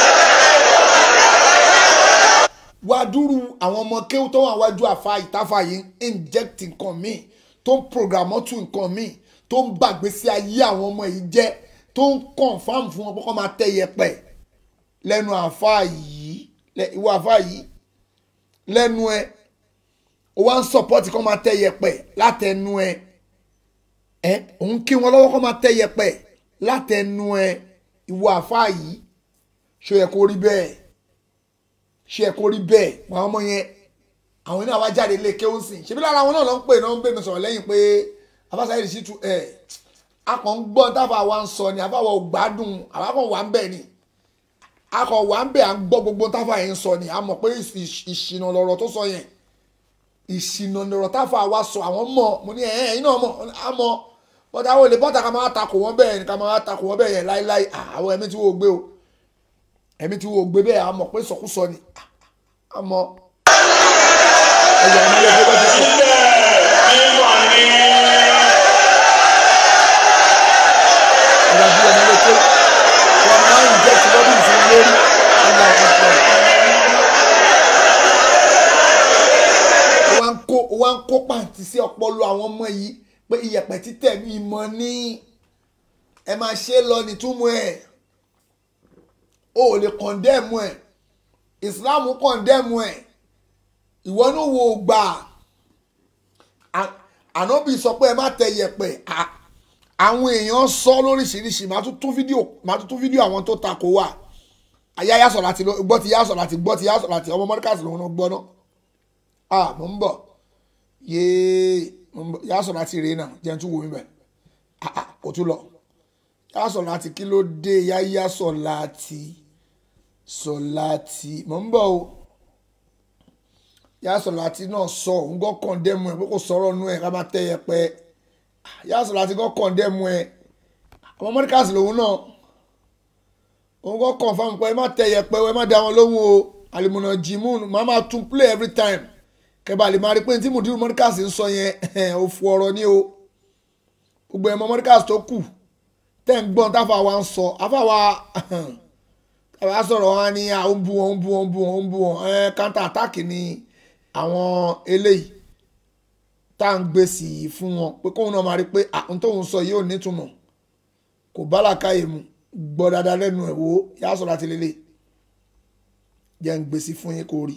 wá dúró àwọn ọmọ kéwù tó wà wájú àfa ìtafà yìí inject nǹkan míì tó ń programọ́tù nǹkan míì tó ń gbàgbé sí ayé àwọn ọmọ yìí jẹ́ tó ń confam fún wọn pé kọ́ máa tẹ́ yẹpẹ̀ lẹ́nu àfa yìí lẹ- ìwọ àfa yìí lẹ́nu ẹ o wá ń sọpọ́tì kọ́ máa tẹ́ yẹpẹ̀ látẹnu ẹ ẹ òun kí wọn lọ́wọ́ kọ́ máa tẹ́ yẹpẹ̀ látẹnu ẹ ìwọ àfa yìí ṣó yẹ kó rí bẹ́ẹ̀ ṣó yẹ kó rí bẹ́ẹ̀ wọn àwọn ọmọ yẹn àwọn náà wá jáde lé kéwòn sí ṣebí lára àwọn náà ló ń pè náà ń bè mí sọ̀rọ̀ lẹ́yìn pé afásayé sì tu ẹ̀ akọ̀ ń gbọ́ táfà wa ń sọ ni àfàwọ̀ ò gbádùn àwọn akọ̀ wà ń bẹ̀ ni akọ̀ wà ń bẹ̀ à ń gbọ́ gbogbo táfà yẹn ń sọ ni a mọ̀ pé ìṣ- ìṣìnà lọ̀rọ̀ tó sọ yẹn ìṣìnà lọ̀rọ̀ táfà wa sọ àwọn mọ̀ mo ní ẹ̀ẹ́n ẹ̀yin náà mọ̀ a mọ̀ bọ́dà àwọn olè bọ́tà ká máa takò wọ́n bẹ́ẹ̀ ni ká máa takò wọ́n bẹ́ẹ̀ yẹn láíláí à, àwọn ẹ̀mí tí wọ́n gbé o ẹ̀mí tí wọ́n gbé bẹ́ẹ̀ a mọ̀ pé sọkúsọ ni a mọ̀ ẹ̀yọ̀ ọmọ ilé ẹgbẹ́ bá ti kú. mímọ̀ ní ìrọ̀jú ọmọ ilé tó wọn máa ń jẹ́ ti lọ́dún ìsinmi lórí ọmọ ọ̀pọ̀. ó wá ń kó ó wá ń kó pàǹtí sí ọpọlọ àwọn ọmọ yìí pé iyẹ̀pẹ̀ títẹ̀ mi mọ́ ní ẹ máa ṣe é lọ nítúmọ̀ ẹ̀ o ò lè kọ̀ndẹ́mù ẹ̀ ìsìláàmù kọ̀ndẹ́mù ẹ̀ ìwọ ní wo gbà À- ànábì sọ pé ẹ má tẹ iyẹ̀pẹ̀ à- àwọn èèyàn sọ lóríṣiríṣi màá tún tún fídíò màá tún tún fídíò àwọn tó takò wà ayé ayásọ̀ láti lọ- gbọ́ ti yásọ̀ láti gbọ́ ti yásọ̀ láti ọmọ mọ́ríkàsì lòun náà gbọ́ náà ah mo ń bọ̀ yéé mo ń bọ̀ yásọ̀ láti rèé náà jẹ́ n tún wo mi bẹ̀ ah ah kò tún lọ yásọ̀ láti kí ló dé yá yásọ̀ láti sọ̀ láti mo ń bọ̀ o yásọ̀ láti náà sọ òun gbọ́ kọ̀ǹdẹ́mu ẹ̀ pé kò sọ̀rọ̀ nú ẹ̀ ká má tẹ́ yẹpẹ yásọ̀ láti gbọ́ kọ̀ǹdẹ́mu ẹ̀ ọmọ mọ́ríkàsì lòun náà òun kọ́ confam pé ẹ má tẹ yẹpẹ ẹ má da wọn lóhùn o àlùmọ̀nà jimun máa máa tún play every time kẹba lè máa rí pé tí mùdírù mọ́ríkàsì ń sọ yẹn ò fu ọ̀rọ̀ ní o gbogbo ẹ̀mọ́ mọ́ríkàsì tó kù tẹ́ ń gbọ́n táfà wa ń sọ afáwa táfà sọ̀rọ̀ wọn ní à ń bu wọn ń bu wọn ń bu wọn ń bu wọn ẹ counter attack ni àwọn eléyìí tá à ń gbé sí i fún wọn pé kóun náà máa rí pé àwọn tóun sọ yìí ò nítumọ̀ kò bá làkàyè mu gbọ́ dáadáa lẹ́nu ẹ̀ wò ó yá sọ̀rọ̀ àti lélẹ̀ jẹ́ ń gbèsè fún yín kó rí.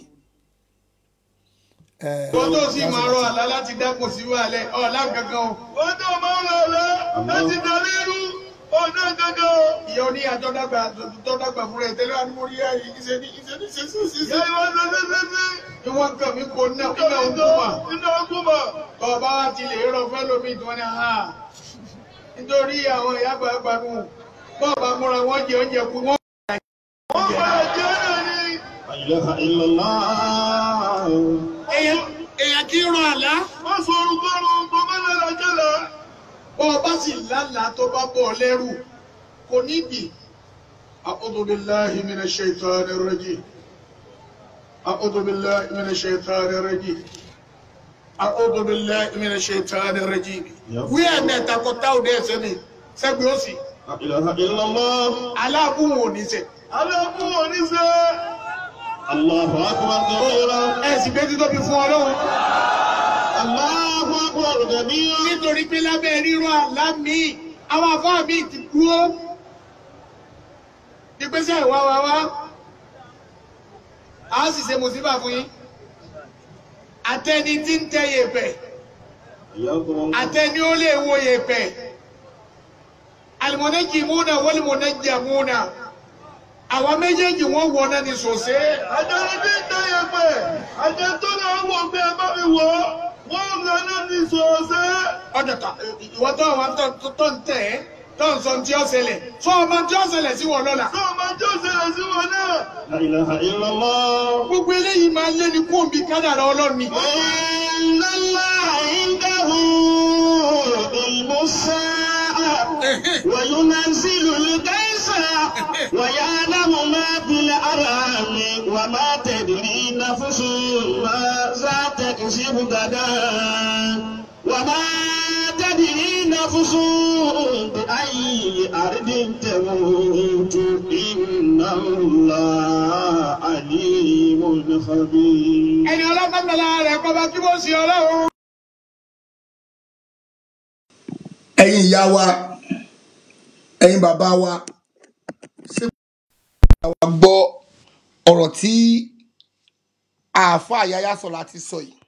wọ́n tó sì máa rọ àlá láti dákun sí wàhálẹ̀ ọ̀la gangan o. wọ́n tó máa rọ àlá láti darí irú ọ̀nà gangan o. ìyá oní àtọ́dàgbà àtọ́dàgbà fúnra ẹ̀ tẹ́lẹ̀ àdúgbò rí ayé ìṣe ní ìṣe ní ṣe sí sí. ìyá ìwọ ṣe ṣe ṣe ṣe. ìwọ̀n kan mi kò ná iná ogun mà. iná ogun mà. ọba wa ti lè rọ fẹ́ lómi tí wọ́n ní ha. nítorí àwọn ìyá àgbàlagbà nù bọ́ọ̀bà múra wọ́n jẹ oúnjẹ kú wọ́n. wọ́n máa jẹ́ náà ni. èèyàn èèyàn kì í ran àlá. wọ́n sọ orúkọ ọ̀run tó bá lẹ́la jẹ́la. bọ́ ọ bá sì lálàá tó bá bọ̀ ọ́ lẹ́rù kò nídìí. أعوذ بالله من الشيطان الرجيم أعوذ بالله من الشيطان الرجيم أعوذ بالله من الشيطان الرجيم ويا متى كنتاو ده سني سبيوسي لا إله إلا الله على أبوه نسي على أبوه نسي Allahu akbar kabira. Ẹ sì gbé títọ́ bí fún ọlọ́run. Allahu akbar kabira. Nítorí pé lábẹ́ rírọ̀ àlá mi, àwọn afá mi ti dúró. Ìgbésẹ̀ ìwà wa wá. A sì ṣe mùsíbà fún yín. Àtẹni tí ń tẹ yèpẹ̀. àtẹni ó lè wo yèpẹ̀ alimunajimuna walimunajamuna àwọn méjèèjì wọn wọ náà ní sòsé. àjọyọ̀ bí tẹ yẹpẹ̀ àjẹ tó náà wọ̀ pé ẹ bá mi wọ̀ wọ́n ń lọ náà ní sòsé. ọ̀dọ̀ ta ìwọ tó àwọn tó tó ń tẹ̀ ẹ́ tó ń sọ tí ó ṣẹlẹ̀ tó ọmọ tí ó ṣẹlẹ̀ sí wọn lọ́la. tó ọmọ tí ó ṣẹlẹ̀ sí wọn náà. La ilaha illallah. gbogbo eléyìí máa lé ní kó omi kádàrá ọlọ́run ni. Inna Allaha indahu ilmu sa'a wa yunazzilu al-ghaytha wa ya'lamu ma fil arhami wa ma tadri nafsun madha taksibu gadan wa ma tadri nafsun bi ayyi ardin tamut inna Allaha alimun khabir. ẹni ọlọ́pàá mẹ́la rẹ̀ kọ́ bá kí bó ṣe ọlọ́run. ẹ̀yin ìyá wa ẹ̀yin bàbá wa ṣé àwa gbọ́ ọ̀rọ̀ tí àáfàá Yahya Sọlá ti sọ yìí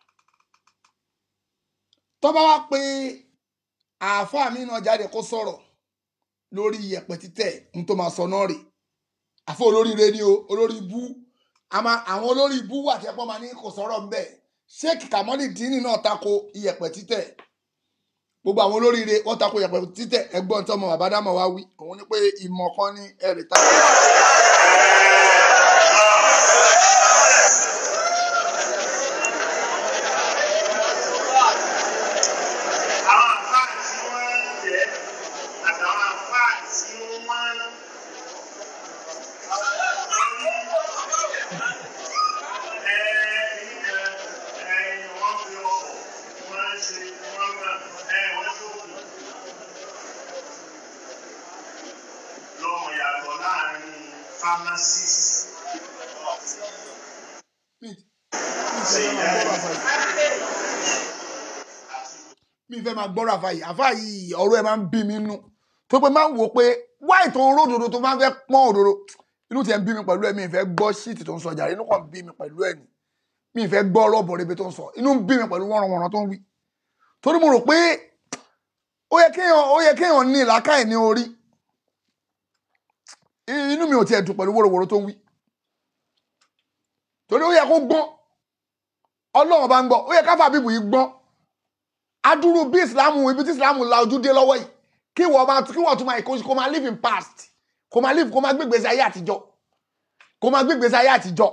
tó bá wá pé àáfàá mi náà jáde kó sọ̀rọ̀ lórí iyẹ̀pẹ̀ títẹ̀ ní tó máa sọ náà rè àfọ olóríire ni o olórí ibú àmọ́ àwọn olórí ibú wà tí ẹpọ máa ní kò sọ̀rọ̀ ńbẹ̀ Sheikh Kamoli Dini náà tako iyẹ̀pẹ̀ títẹ̀ gbogbo àwọn olóríire wọ́n tako iyẹ̀pẹ̀ títẹ̀ ẹ̀gbọ́n tí ọmọ bàbá dámọ̀ wá wí òun ni pé ìmọ̀ kan ní ẹ̀rì tako. àwọn àfáà tí wọ́n ń jẹ́ àtàwọn àfáà tí wọ́n ń lọ́mọ yàtọ̀ láàrin pharmacist mi fẹ́ máa gbọ́rọ̀ àfa yìí àfa yìí ọ̀rọ̀ ẹ̀ máa ń bí mi nú tó pé máa ń wò pé wáì tó ń ró òdodo tó máa ń fẹ́ pọ́n òdodo inú tiẹ̀ ń bí mi pẹ̀lú ẹ̀ mi ì fẹ́ gbọ́ ṣíìtì tó ń sọ jàre inú kan bí mi pẹ̀lú ẹ̀ ni mi ì fẹ́ gbọ́ ọlọ́bọ̀ rebe tó ń sọ inú ń bí mi pẹ̀lú wọ́nranwọ̀nran tó ń wí torí mo rò pé ó yẹ kéèyàn ó yẹ kéèyàn ní ìlàkàì ní orí inú mi ò tiẹ̀ dùn pẹ̀lú wòròwòrò tó ń wí torí ó yẹ kó gbọ́n ọlọ́run bá ń gbọ́ ó yẹ káfà bíbù yìí gbọ́n adúrú bí ìsìlámù ibi tí ìsìlámù la ojú dé lọ́wọ́ yìí kí wọ́n máa kí wọ́n tún máa kó kó máa live in past kó máa live kó máa gbégbèsè ayé àtijọ́ kó máa gbégbèsè ayé àtijọ́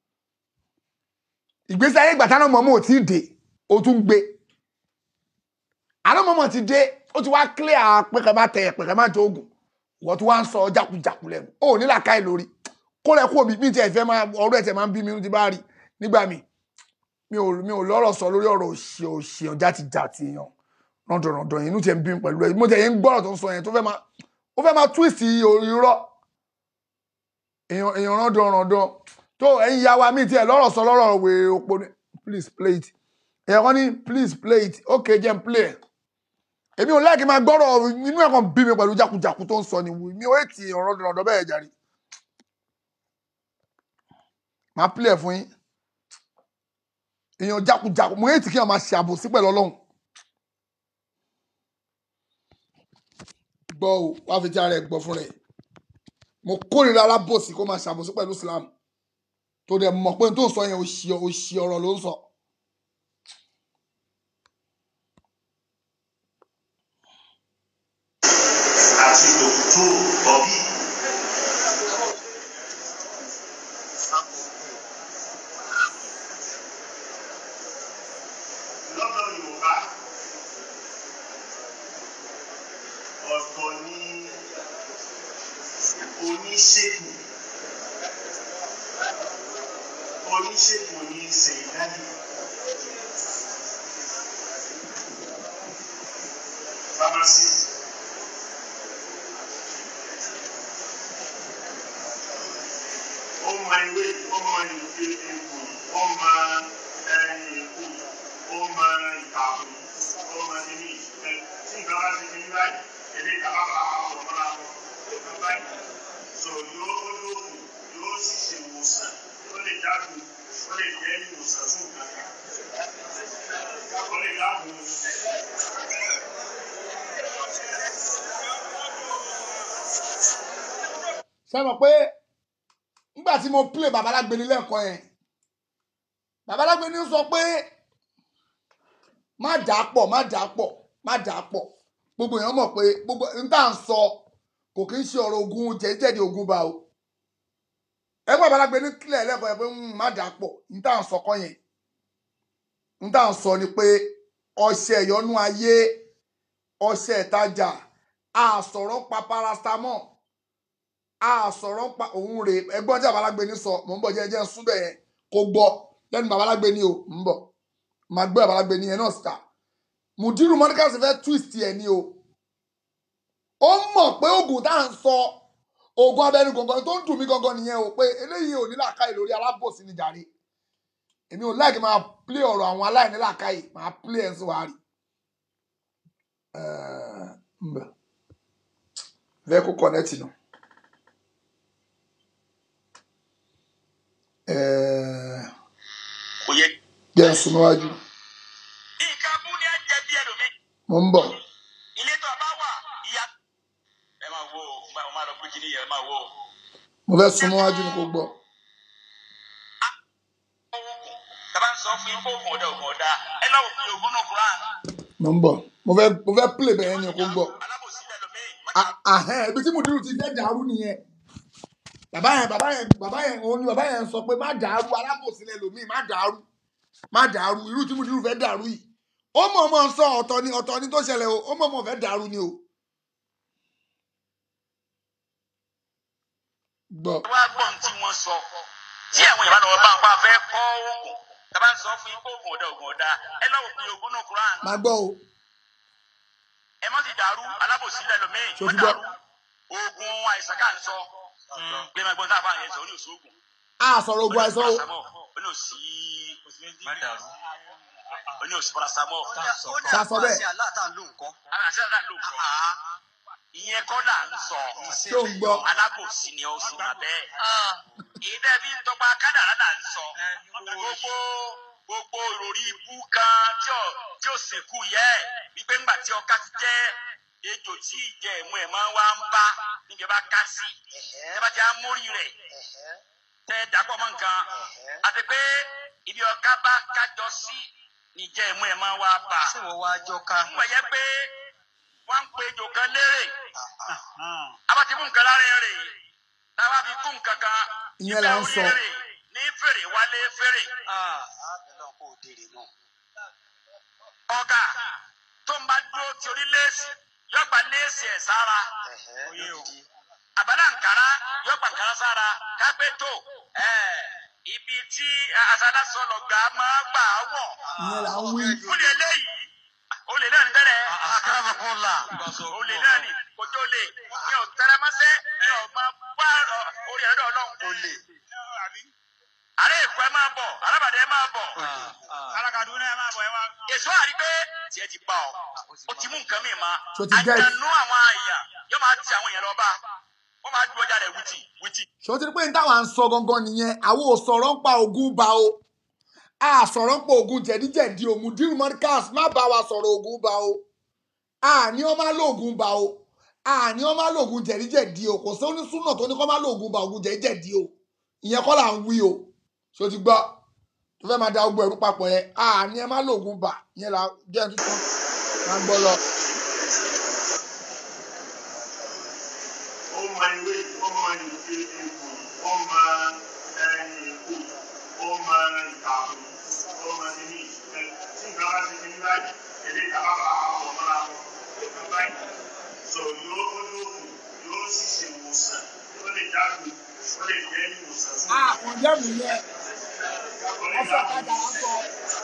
ìgbésí ayé ìgbà táwọn mọ̀mọ́ ò tí ì dé ó tún gbé àná mọ̀mọ́ ti dé ó ti wá clear pé kẹ́ má tẹ̀ pé kẹ́ má jẹ oògùn wọ́n tún wá ń sọ jákujàku lẹ́nu ó ní làákàyè lórí kó lẹ kó mi bí tiẹ̀ fẹ́ máa ọ̀rọ̀ ẹ̀ tẹ̀ máa ń bí mi ti bá rí nígbà mi mi ò mi ò lọ́rọ̀ sọ lórí ọ̀rọ̀ òṣì òṣì ọ̀já ti jà ti yàn rọ̀dọ̀rọ̀dọ̀ yẹn inú tiẹ̀ ń bí mi pẹ̀lú ẹ̀ mo tẹ̀ yẹn ń gbọ́rọ̀ tó ń sọ yẹn tó fẹ́ máa ó fẹ́ máa twist irọ́ èèyàn èèyàn rọ̀dọ̀rọ̀dọ̀ tó ẹ̀yin ya wa mi tiẹ̀ lọ́rọ̀ sọ lọ́rọ̀ wèrè òpó ni please play it èèyàn kan ní please play it okay jẹ́ n play ẹ̀ èmi ò láìkí máa gbọ́rọ̀ inú ẹ̀ kan bí mi pẹ̀lú jákujàku tó ń sọ ni mi ò ètì èèyàn rọ̀dọ̀rọ̀dọ̀ bẹ́ẹ̀ jàre máa play ẹ̀ fún yín èèyàn jákujàku mo ètì kí èèyàn máa ṣe àbòsí pẹ̀lú ọlọ́run gbọ́ o wá fi tí ara ẹ̀ gbọ́ fún rẹ̀ mo kórìíra alábòsí kó máa ṣàbòsí pẹ̀lú Islam tó dẹ̀ mọ̀ pé n tó sọ yẹn òṣì òṣì ọ̀rọ̀ ló ń sọ. àti dòkítò bọ́bí. lọ́dọ̀ Yorùbá ọ̀tọ̀ ni oníṣègùn oníṣègùn ní sèyídájú pharmacist. ó mọ ewé ó mọ ìwé egbò ó mọ èkó ó mọ ìtàkùn ó mọ kíní ẹ tí nǹkan bá ti kíní báyìí èdè ìjàmbá bá wà pọ̀ mọ́ra wọn nǹkan báyìí so yóò ó lóògùn yóò sì ṣe ìwòsàn ó lè jáde ó lè jẹ́ ìwòsàn fún nǹkan kan. sọ lè dáàbò ṣe mọ̀ pé nígbà tí mo play babalágbeni lẹ́ẹ̀kan yẹn babalágbeni sọ pé má dà á pọ̀ má dà á pọ̀ má dà á pọ̀ gbogbo èèyàn mọ̀ pé gbogbo n tá à ń sọ kò kí ń ṣe ọ̀rọ̀ ogun jẹ́jẹ́dẹ̀ ogun bá o ẹgbẹ́ babalágbeni kílẹ̀ lẹ́ẹ̀kan yẹn pé "Mm, má dà á pọ̀ n tá à ń sọ kọ́ yẹn n tá à ń sọ ni pé ọṣẹ ìyọnú ayé ọṣẹ ìtajà àsọ̀rọ̀ pa paracetamol a sọ̀rọ̀ ń pa òun rè ẹgbọ́n tí babalágbé ní sọ mò ń bọ̀ jẹ́jẹ́ ń sún bẹ̀ yẹn kó gbọ́ lẹ́nu babalágbé ní o ń bọ̀ màá gbé babalágbé ní yẹn náà síta mùdírù mọ́díkàsì fẹ́ twist ẹ̀ ní o ó mọ̀ pé oògùn tá à ń sọ oògùn abẹ́nu gangan tó ń dùn mí gangan nìyẹn o pé eléyìí ò ní làákàyè lórí alábòsí ni jàre èmi ò láìkí máa play ọ̀rọ̀ àwọn aláìní làákàyè máa play ẹ̀ ń sọ wàá rí ń bẹ̀ fẹ́ kó connect náà. Eh, kò yẹ. jẹ́ ń sún níwájú nǹkan bú ní ẹ̀jẹ̀ bí ẹlòmíì. mo ń bọ̀ ilé tó a bá wà ìyá. ẹ máa wo ọ máa lọ pé kí ni yẹn ẹ máa wo. mo fẹ́ sún níwájú ni kò gbọ́ tàbá ń sọ fún yín kó oògùn ọ̀dà oògùn ọ̀dà ẹ lọ́wọ́ fún oògùn náà kúrán. mo ń bọ̀ mo fẹ́ mo fẹ́ play bẹ́ẹ̀ ni kò gbọ́ Ah, ahẹ́n ibi tí mùdírù ti fẹ́ dàrú nìyẹn bàbá yẹn bàbá yẹn bàbá yẹn òun ni bàbá yẹn sọ pé má dàrú alábòsílẹ̀ lòmíì má dàrú má dàrú irú tí mùdírù fẹ́ dàrú yìí ó mọ̀ mọ̀ sọ ọ̀tọ̀ ni ọ̀tọ̀ ni tó ṣẹlẹ̀ o ó mọ̀ mọ̀ fẹ́ dàrú ni o. gbọ́ wá gbọ́ ohun tí wọ́n sọ tí àwọn ìbánu ọba àpá fẹ́ kọ́ oògùn tàbá ń sọ fún yín kó oògùn ọ̀dà oògùn ọ̀dà ẹ lọ́wọ́ fún oògùn náà kúrán. má gbọ́ o ẹ má ti dàrú alábòsílẹ̀ lòmíì Ṣé o má ti gbọ́? dàrú oògùn àìsàn ká ń sọ gbé máa gbọ́n tá a bá yẹn sọ ó ní òsì oògùn a sọ̀rọ̀ ogun àìsàn o ó ní òsì ó ní òsì paracetamol. Ṣá sọ bẹ́ẹ̀? àṣẹ àlá ló ń kọ́. ìyẹn kọ́ là ń sọ. Ṣé o ń gbọ́? alábòsí ni ó sì máa bẹ́ẹ̀. ìdẹ́ bí ń tọpa kádàrá là ń sọ. gbogbo gbogbo ìròrí ibú kan tí ò tí ò sìnkú yẹ wípé ńgbà tí ọká ti jẹ́ ejò tí ìjẹ ìmú ẹ̀ máa ń wá ń bá níbi ẹ bá ká sí ẹ bá ti á mórí rẹ̀ tẹ dàpọ̀ mọ́ nǹkan àti pé ibi ọká bá kájọ sí níjẹ́ ìmú ẹ̀ máa ń wá bá. ṣé wọ́n wá jọ ká. ń wọ̀nyẹ́ pé wọ́n ń pe ejò kan lérè abati mú nǹkan lára rè táwa fi kú nǹkan kan ìyẹn là ń sọ ní fèrè wálé fèrè. ọ̀gá tó ń bá dúró ti orí léèsì yóò gba léèsì ẹ̀ sára àbálà nkàrà yóò gba nkàrà sára kápẹ́ tó ibi tí asadasọlọ gbà máa gbà wọ̀ ìyẹn là ń wí fúni eléyìí olè náà ní tẹ́lẹ̀ olè náà ní kòjó lè ní ò tẹ́lẹ̀mọ́sẹ́ ní ò máa wá orí ẹ̀rọ ọlọ́run olè. ààrẹ èkó ẹ máa bọ̀ alábàdé ẹ máa bọ̀ alákàdúrà ẹ máa bọ̀ ẹ máa. èso àrí pé tiẹ̀ ti bá ọ o ti mú nǹkan mi ma So ti get- àjànú àwọn èèyàn yóò máa ti àwọn èèyàn lọ bá wọ́n máa dúró jáde wìtì wìtì. ṣé o ti rí pé ní táwa ń sọ gangan nìyẹn àwọn ò sọ̀rọ̀ ń pa ogun ba o a sọ̀rọ̀ ń pa ogun jẹ̀díjẹ̀dí o mudiru mọ́díkàs má bá wa sọ̀rọ̀ ogun ba o a ní ọ má lóògùn ba o a ní ọ má lóògùn jẹ̀díjẹ̀dí o kò sí onísùnà tó ní kọ́ má lóògùn ba ogun jẹ̀díjẹ̀dí o ìyẹn kọ́ là ń wí o ṣé o ti gbọ́ tó fẹ́ máa da ogun ẹ̀rú papọ̀ yẹn a ní ẹ má lóògùn ba ìyẹn là jẹ́ tuntun máa ń gbọ́ lọ. ó mọ ìwé ó mọ ìwé ewu ó mọ ẹyin èkó ó mọ ìtàkùn ó mọ ìní ẹ tí nǹkan bá ti ní báyìí èdè ìjàmbá bá àwọn ọmọ àwọn nǹkan báyìí so yóò ó lóògùn yóò sì ṣe ìwòsàn ó lè jáde ó lè jẹ́ ìwòsàn fún a kò jẹ́ mi yẹn ó lè ọ̀sẹ̀ jáde. kájà á sọ.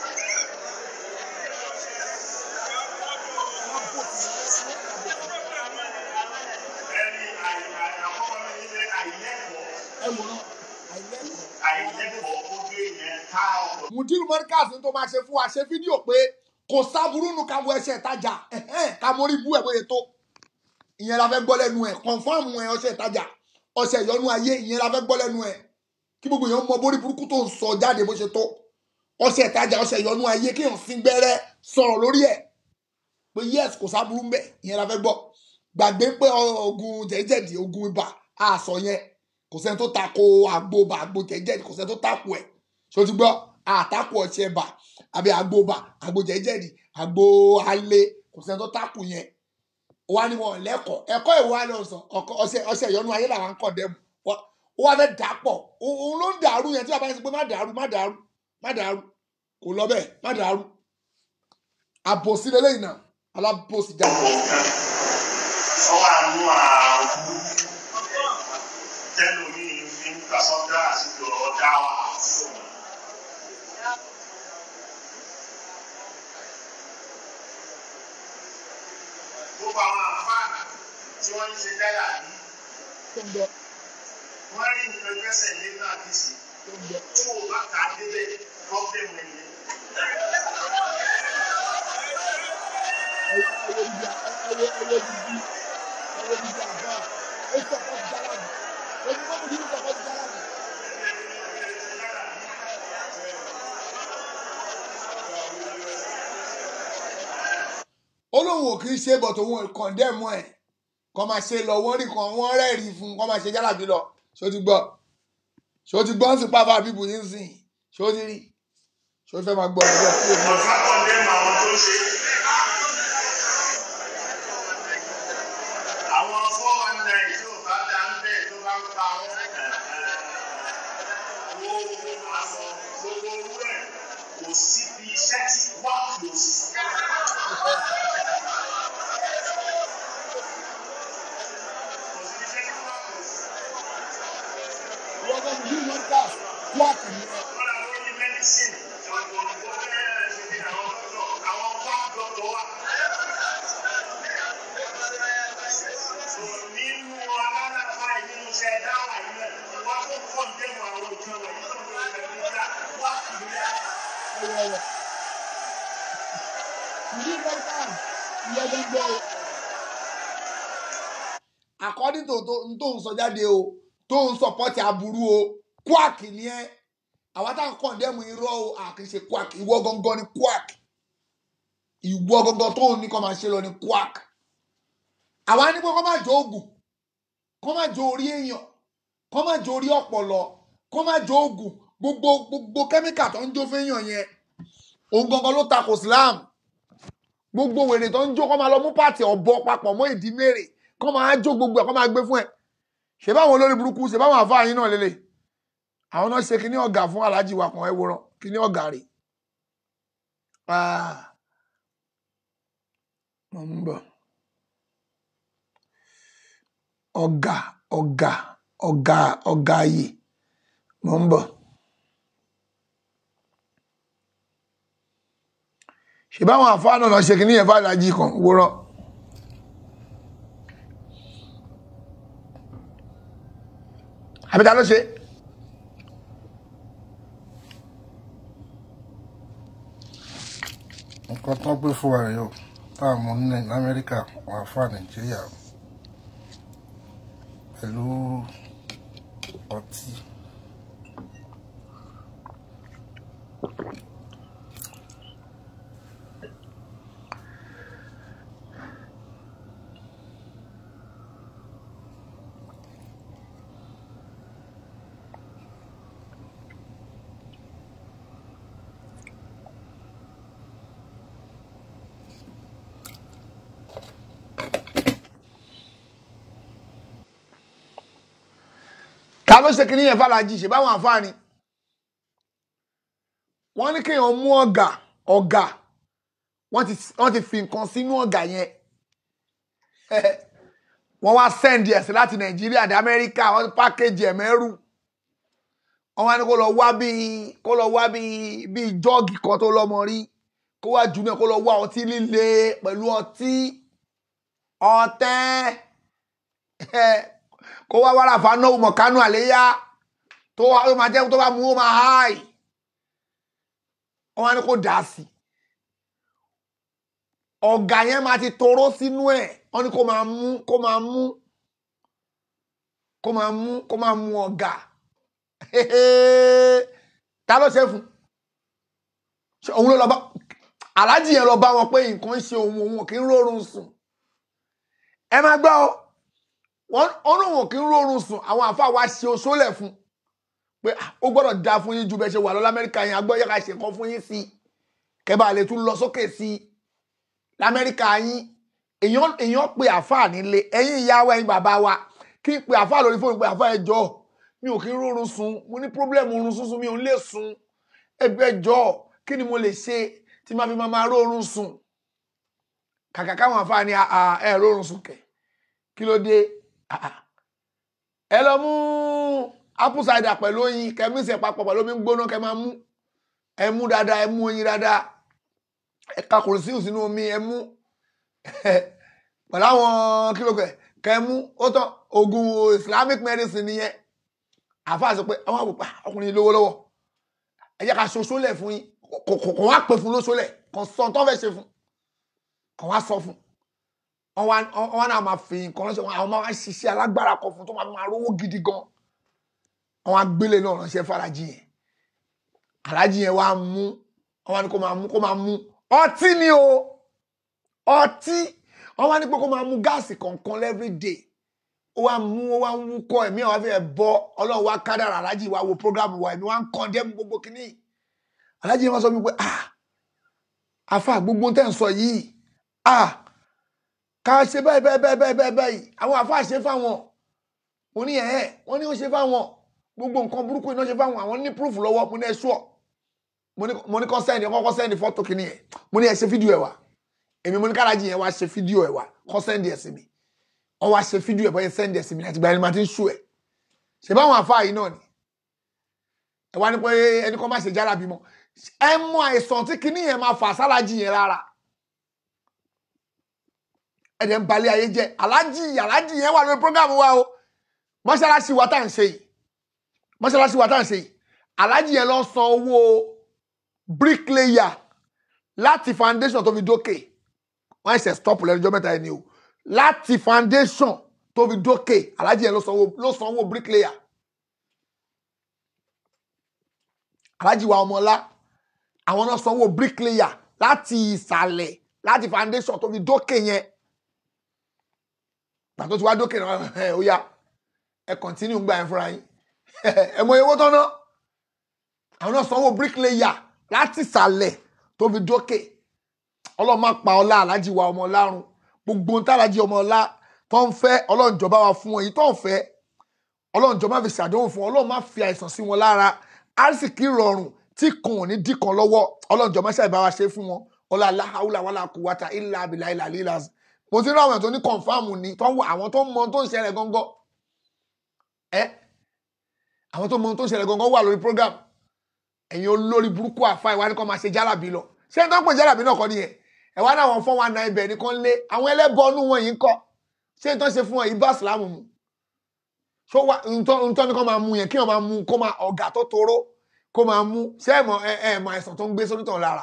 ẹni àkọ́kọ́ ní ilé àìlẹ́kọ̀ọ́ ẹ wò ó àìlẹ́kọ̀ọ́ ó gbé yẹn ká ọ̀pọ̀. mudiru mọ́díkàs ní tó máa ṣe fún wa ṣe fídíò pé kò sábúrú nu ká wọ ẹsẹ̀ ìtajà ẹ̀hẹ́n, ká mórí bú ẹ̀ bóyá tó ìyẹn la fẹ́ gbọ́ lẹ́nu ẹ̀ kọ̀nfàmù ẹ̀ ọṣẹ ìtajà ọṣẹ ìyọnu ayé ìyẹn la fẹ́ gbọ́ lẹ́nu ẹ̀ kí gbogbo èèyàn mọ bórí burúkú tó ń sọ jáde bó ṣe tó ọṣẹ ìtajà ọṣẹ ìyọnu ayé kí èèyàn sín gbẹ́rẹ́ sọ̀rọ̀ lórí ẹ̀ pé yes kò sábúrú ń bẹ̀ ìyẹn la fẹ́ gbọ́ gbàgbé pé ogun jẹ̀jẹ̀dì ogun ibà àṣọ yẹn kò sẹ́ni tó tako àgbo ibà àgbo jẹ̀jẹ̀dì kò sẹ́ni tó tako ẹ̀ ṣó ti gbọ́ àtakò ọtí ẹ̀bà àbí àgbo ibà àgbo jẹ̀jẹ̀dì àgbo alẹ́ kò sẹ́ni tó tako yẹn ó wá ní wọn lẹ́kọ̀ọ́ ẹ̀kọ́ ìwà lọ sọ ọsẹ ọsẹ ìyọnu ayé làwọn ń kọ̀ dẹ́mu ó wá fẹ́ dà pọ̀ òun ló ń dàrú yẹn tí bàbá yẹn sọ pé má dàrú má dàrú má dàrú kò lọ bẹ́ẹ̀ má dàrú àbòsí lélẹ́yìn náà alábòsí jáde. ọwọ́ àánú àbú tẹ́lu mi fi ń gbà sọ́dá àti ọ̀rọ̀ dá wa. gbogbo àwọn àfáà tí wọ́n ń ṣe dáyà yìí wọ́n rí nǹkan gbẹ́sẹ̀ lé náà kì í sí tí wò bá kà á débẹ̀ pọ́blẹ́mù ẹ̀yẹ. olóhùn ò kì í ṣe bọ̀tò òun kọ̀ndẹ́mù ẹ̀ kọ́ máa ṣe lọ wọ́n rí kan wọ́n rẹ́ẹ̀rí fún kọ́ máa ṣe jálàbí lọ ṣó ti gbọ́ ṣó ti gbọ́ ń sìn pàápàá bíbù yín sìn ṣó ti rí ṣó fẹ́ máa gbọ́ ọ̀rọ̀ sí èmi. ọ̀gá kọ̀ndẹ́mù àwọn tó ṣe. àwọn four one nine tí ò bá dá ń bẹ̀ tó bá ń pa wọ́n. wo àwọn gbogbo owó ẹ̀ kò sí bí iṣẹ́ tí wà close. wọ́n kọ́ mi bí wọ́n kà wáàkì ni ẹ. Wọ́n làwọn oní mẹ́dísìn àwọn òyìnbó bẹ́ẹ̀ ṣe bí àwọn dọ́kítọ̀ àwọn quack doctor wà. So nínú alálàfà yìí nínú iṣẹ́ dáwà yìí náà wọ́n kó kọ́ńtẹ́mù àwọn òjò wọ̀nyí tó ń lọ ilẹ̀ nígbà wá kìí rẹ̀. ìdí mẹ́ta ìyẹn gbogbo o. according to n tó ń sọ jáde o tó ń sọpọ́tì aburú o quack ni ẹ àwa tá à ń kọ̀ndẹ́mù irọ́ o à kì í ṣe quack ìwọ gangan ni quack ìwọ gangan tó ń ní kọ́ máa ṣe lọ ni quack àwa ní pé kọ́ máa jọ oògùn kọ́ máa jọ orí èèyàn kọ́ máa jọ orí ọ̀pọ̀lọ kọ́ máa jọ oògùn gbogbo gbogbo kẹ́míkà tó ń jó fẹ́yàn yẹn òun gangan ló takò Islam gbogbo wèrè tó ń jó kọ́ máa lọ mú pàtì ọ̀bọ papọ̀ mọ́ ìdí mèrè kọ́ máa jó gbogbo ẹ̀ kọ́ máa gbé fún ẹ̀ ṣe báwọn olórí burúkú ṣe báwọn àfáà yín náà lélẹ̀ àwọn náà ṣe kíní ọ̀gá fún aláàjì wa kan ẹ wòran kíní ọ̀gá rè mo ń bọ̀ ọ̀gá ọ̀gá ọ̀gá ọ̀gá yìí mo ń bọ̀ ṣe báwọn àfáà náà lọ ṣe kíní yẹn fún aláàjì kan wòran. àbí ta ló ṣe. nǹkan tó gbé fún wa rèé o táwọn ọmọ ní amẹ́ríkà wà fún nàìjíríà pẹ̀lú ọtí. ta ló ṣe kí nìyẹn fàlàjì ṣe báwọn àǹfààní wọ́n ní kéèyàn mú ọ̀gà ọ̀gà wọ́n ti wọ́n ti fi nǹkan sínú ọ̀gà yẹn wọ́n wá sẹ́ndì ẹ̀ sí láti nàìjíríà dé amẹ́ríkà wọ́n ti pákéjì ẹ̀ mẹ́rù wọ́n wá ní kó lọ wá bíi kó lọ wá bíi bíi jọ́ọ̀gì kan tó lọ́mọ rí kó wá jù náà kó lọ wá ọtí líle pẹ̀lú ọtí ọtẹ́ kó wá wàrà fáná ọmọ kánú àléyá tó wá ó máa jẹ́ tó bá mú ó máa háì wọ́n wá ní kó dà á sí ọ̀gá yẹn máa ti toró sínú ẹ̀ wọ́n ní kó máa mú kó máa mú kó máa mú kó máa mú ọ̀gá ta ló ṣe fún òun ló lọ bá aláàjì yẹn lọ bá wọn pé nǹkan ń ṣe òun òun ò kí ń rórun sùn ẹ máa gbọ́ ọ wọn wọn lòun ò kí ń rórun sùn àwọn àáfàá wa ṣe oṣoolẹ̀ fún pé ah, ó gbọ́dọ̀ da fún yín ju bẹ́ẹ̀ ṣe wà lọ lamẹ́ríkà yẹn agbọ́ yẹ ká ṣe nǹkan fún yín sí i kẹ́bà lè tún lọ sókè sí i lamẹ́ríkà yín èèyàn èèyàn pe àáfàá nílé ẹ̀yin ìyá wa ẹ̀yin bàbá wa kí n pe àáfàá lórí fóònù pé àáfàá ẹ jọ̀ọ́ mi ò kí ń rórun sùn mo ní pírọ́blẹ̀mù oorun sísun mi ò ń lè sùn ẹgbẹ́ jọ̀ọ́ kí ni mo lè ṣe tí máa fi máa máa rórun sùn kàkà káwọn àáfàá ní "Ah, ah, ẹ rórun sùn kẹ̀ kí ló dé Ah, ah. ẹ lọ mú apple cider pẹ̀lú oyin kẹ́mí ìsẹ̀ papọ̀ pẹ̀lú omi gbóná kẹ́ máa mú ẹ mú dáadáa ẹ mú oyin dáadáa ẹ ka kùrùsíù sínú omi ẹ mú pẹ̀lú àwọn kílógẹ̀ kẹ́ mú ó tán oògùn islamic medicine nìyẹn àáfàá sọ pé àwọn àbùpà ọkùnrin lówó lọ́wọ́ ẹ jẹ́ ká ṣoṣo lẹ̀ fún yín kò kò kò wá pè fún lóṣo lẹ̀ kò sọ tó fẹ́ ṣe fún kò wá sọ fún wọn wá wọn wá náà máa fi nǹkan ránṣẹ́ wọn àwọn máa wá ṣiṣẹ́ alágbára kan fún tó máa fi máa rówó gidi gan wọn wá gbélé náà ránṣẹ́ fàràjì yẹn aláàjì yẹn wá mú wọn wá ní kó máa mú kó máa mú ọtí ni o ọtí wọn wá ní pé kó máa mú gáàsì kọ̀ọ̀kan every day ó wá mú ó wá ń wúkọ́ ẹ̀mí àwọn afẹ́ bọ́ ọlọ́run wá kádàrà aláàjì wá wo program wa ẹ̀mí wá ń kàn dé gbogbo kínní aláàjì yẹn wá sọ wípé ah afa gbogbo tẹ́ ń sọ yìí ah ká ṣe báyìí báyìí báyìí báyìí báyìí báyìí àwọn àfa ṣe fáwọn mo ní ẹ̀ ẹ́ wọ́n ní ó ṣe fáwọn gbogbo nǹkan burúkú iná ṣe fáwọn àwọn ní proof lọ́wọ́ mo ní ẹ ṣúọ̀ mo ní kọ́ sẹ́ndì kọ́kọ́ sẹ́ndì fọ́tò kìíní ẹ̀ mo ní ẹ ṣe fídíò ẹ̀ wá èmi mo ní kárájì yẹn wá ṣe fídíò ẹ̀ wá kọ́ sẹ́ndì ẹ̀ sí mi wọ́n wá ṣe fídíò ẹ̀ bọ́yẹ sẹ́ndì ẹ̀ sí mi àti ìgbà ẹni máa ti ń ṣú ẹ̀ ṣe báwọn àfa yìí náà ni ẹ wá ní pé ẹni kan má ṣe jára bímọ ẹ mọ àìsàn tí kìíní yẹn máa fà sálájì yẹn rárá ẹ̀dẹ̀ ń balẹ̀ ayé jẹ́ alájì alájì yẹn wà lórí program wa o mọ́ṣáláṣí wa tá à ń ṣe yìí mọ́ṣáláṣí wa tá à ń ṣe yìí alájì yẹn lọ san owó bricklayer láti foundation tó fi dókè wọ́n ṣe stop lẹ́nujọ́ mẹ́ta ẹni o láti foundation tó fi dókè alájì yẹn ló san owó ló san owó bricklayer alájì wa ọmọlá àwọn náà san owó bricklayer láti ìsàlẹ̀ láti foundation tó fi dókè yẹn gbà tó ti wá dókè náà ẹ ó yá ẹ kọ̀ntínú gbà yẹn fúnra yín ẹ mọ owó tán náà àwọn náà sanwó bricklayer láti ìsàlẹ̀ tó fi dókè ọlọ́run má pa ọlá alájí wa ọmọ ọlárun gbogbo ohun tálájí ọmọ ọlá tó ń fẹ́ ọlọ́run jọba wa fún wọn èyí tó ń fẹ́ ọlọ́run jọba fi ṣàdéhùn fún wọn ọlọ́run má fi àìsàn sí wọn lára àrísìkí rọrùn tí kan ò ní dì kan lọ́wọ́ ọlọ́run jọba ṣàìbá wa ṣe fún wọn ọlá aláhàúlà wàlà kùwàtà ìlà àbìlà ìlà lílà mo ti rí àwọn èèyàn tó ní kọ̀ǹfàmù ni tó ń wọ àwọn tó ń mọ tó ń ṣẹlẹ̀ gọ́ngọ́ ẹ àwọn tó mọ tó ń ṣẹlẹ̀ gọ́ngọ́ wà lórí program ẹ̀yin olórí burúkú àfa ìwà ni kò máa ṣe jálàbí lọ ṣé n tó ń pè jálàbí náà kọ́ nìyẹn ẹ wá náà wọn fọ́n wa na ibẹ̀ nìkan lé àwọn ẹlẹ́bọnú wọn yìí ń kọ́ ṣé n tó ń ṣe fún wọn yìí bá sìlámù mu ṣó wá ntọ́ ni kò máa mú yẹn kí wọ́n máa mú kó máa ọ̀gá tó toró kó máa mú ṣé ẹ mọ̀ ẹ ẹ mọ̀ àìsàn tó ń gbé sónítàn lára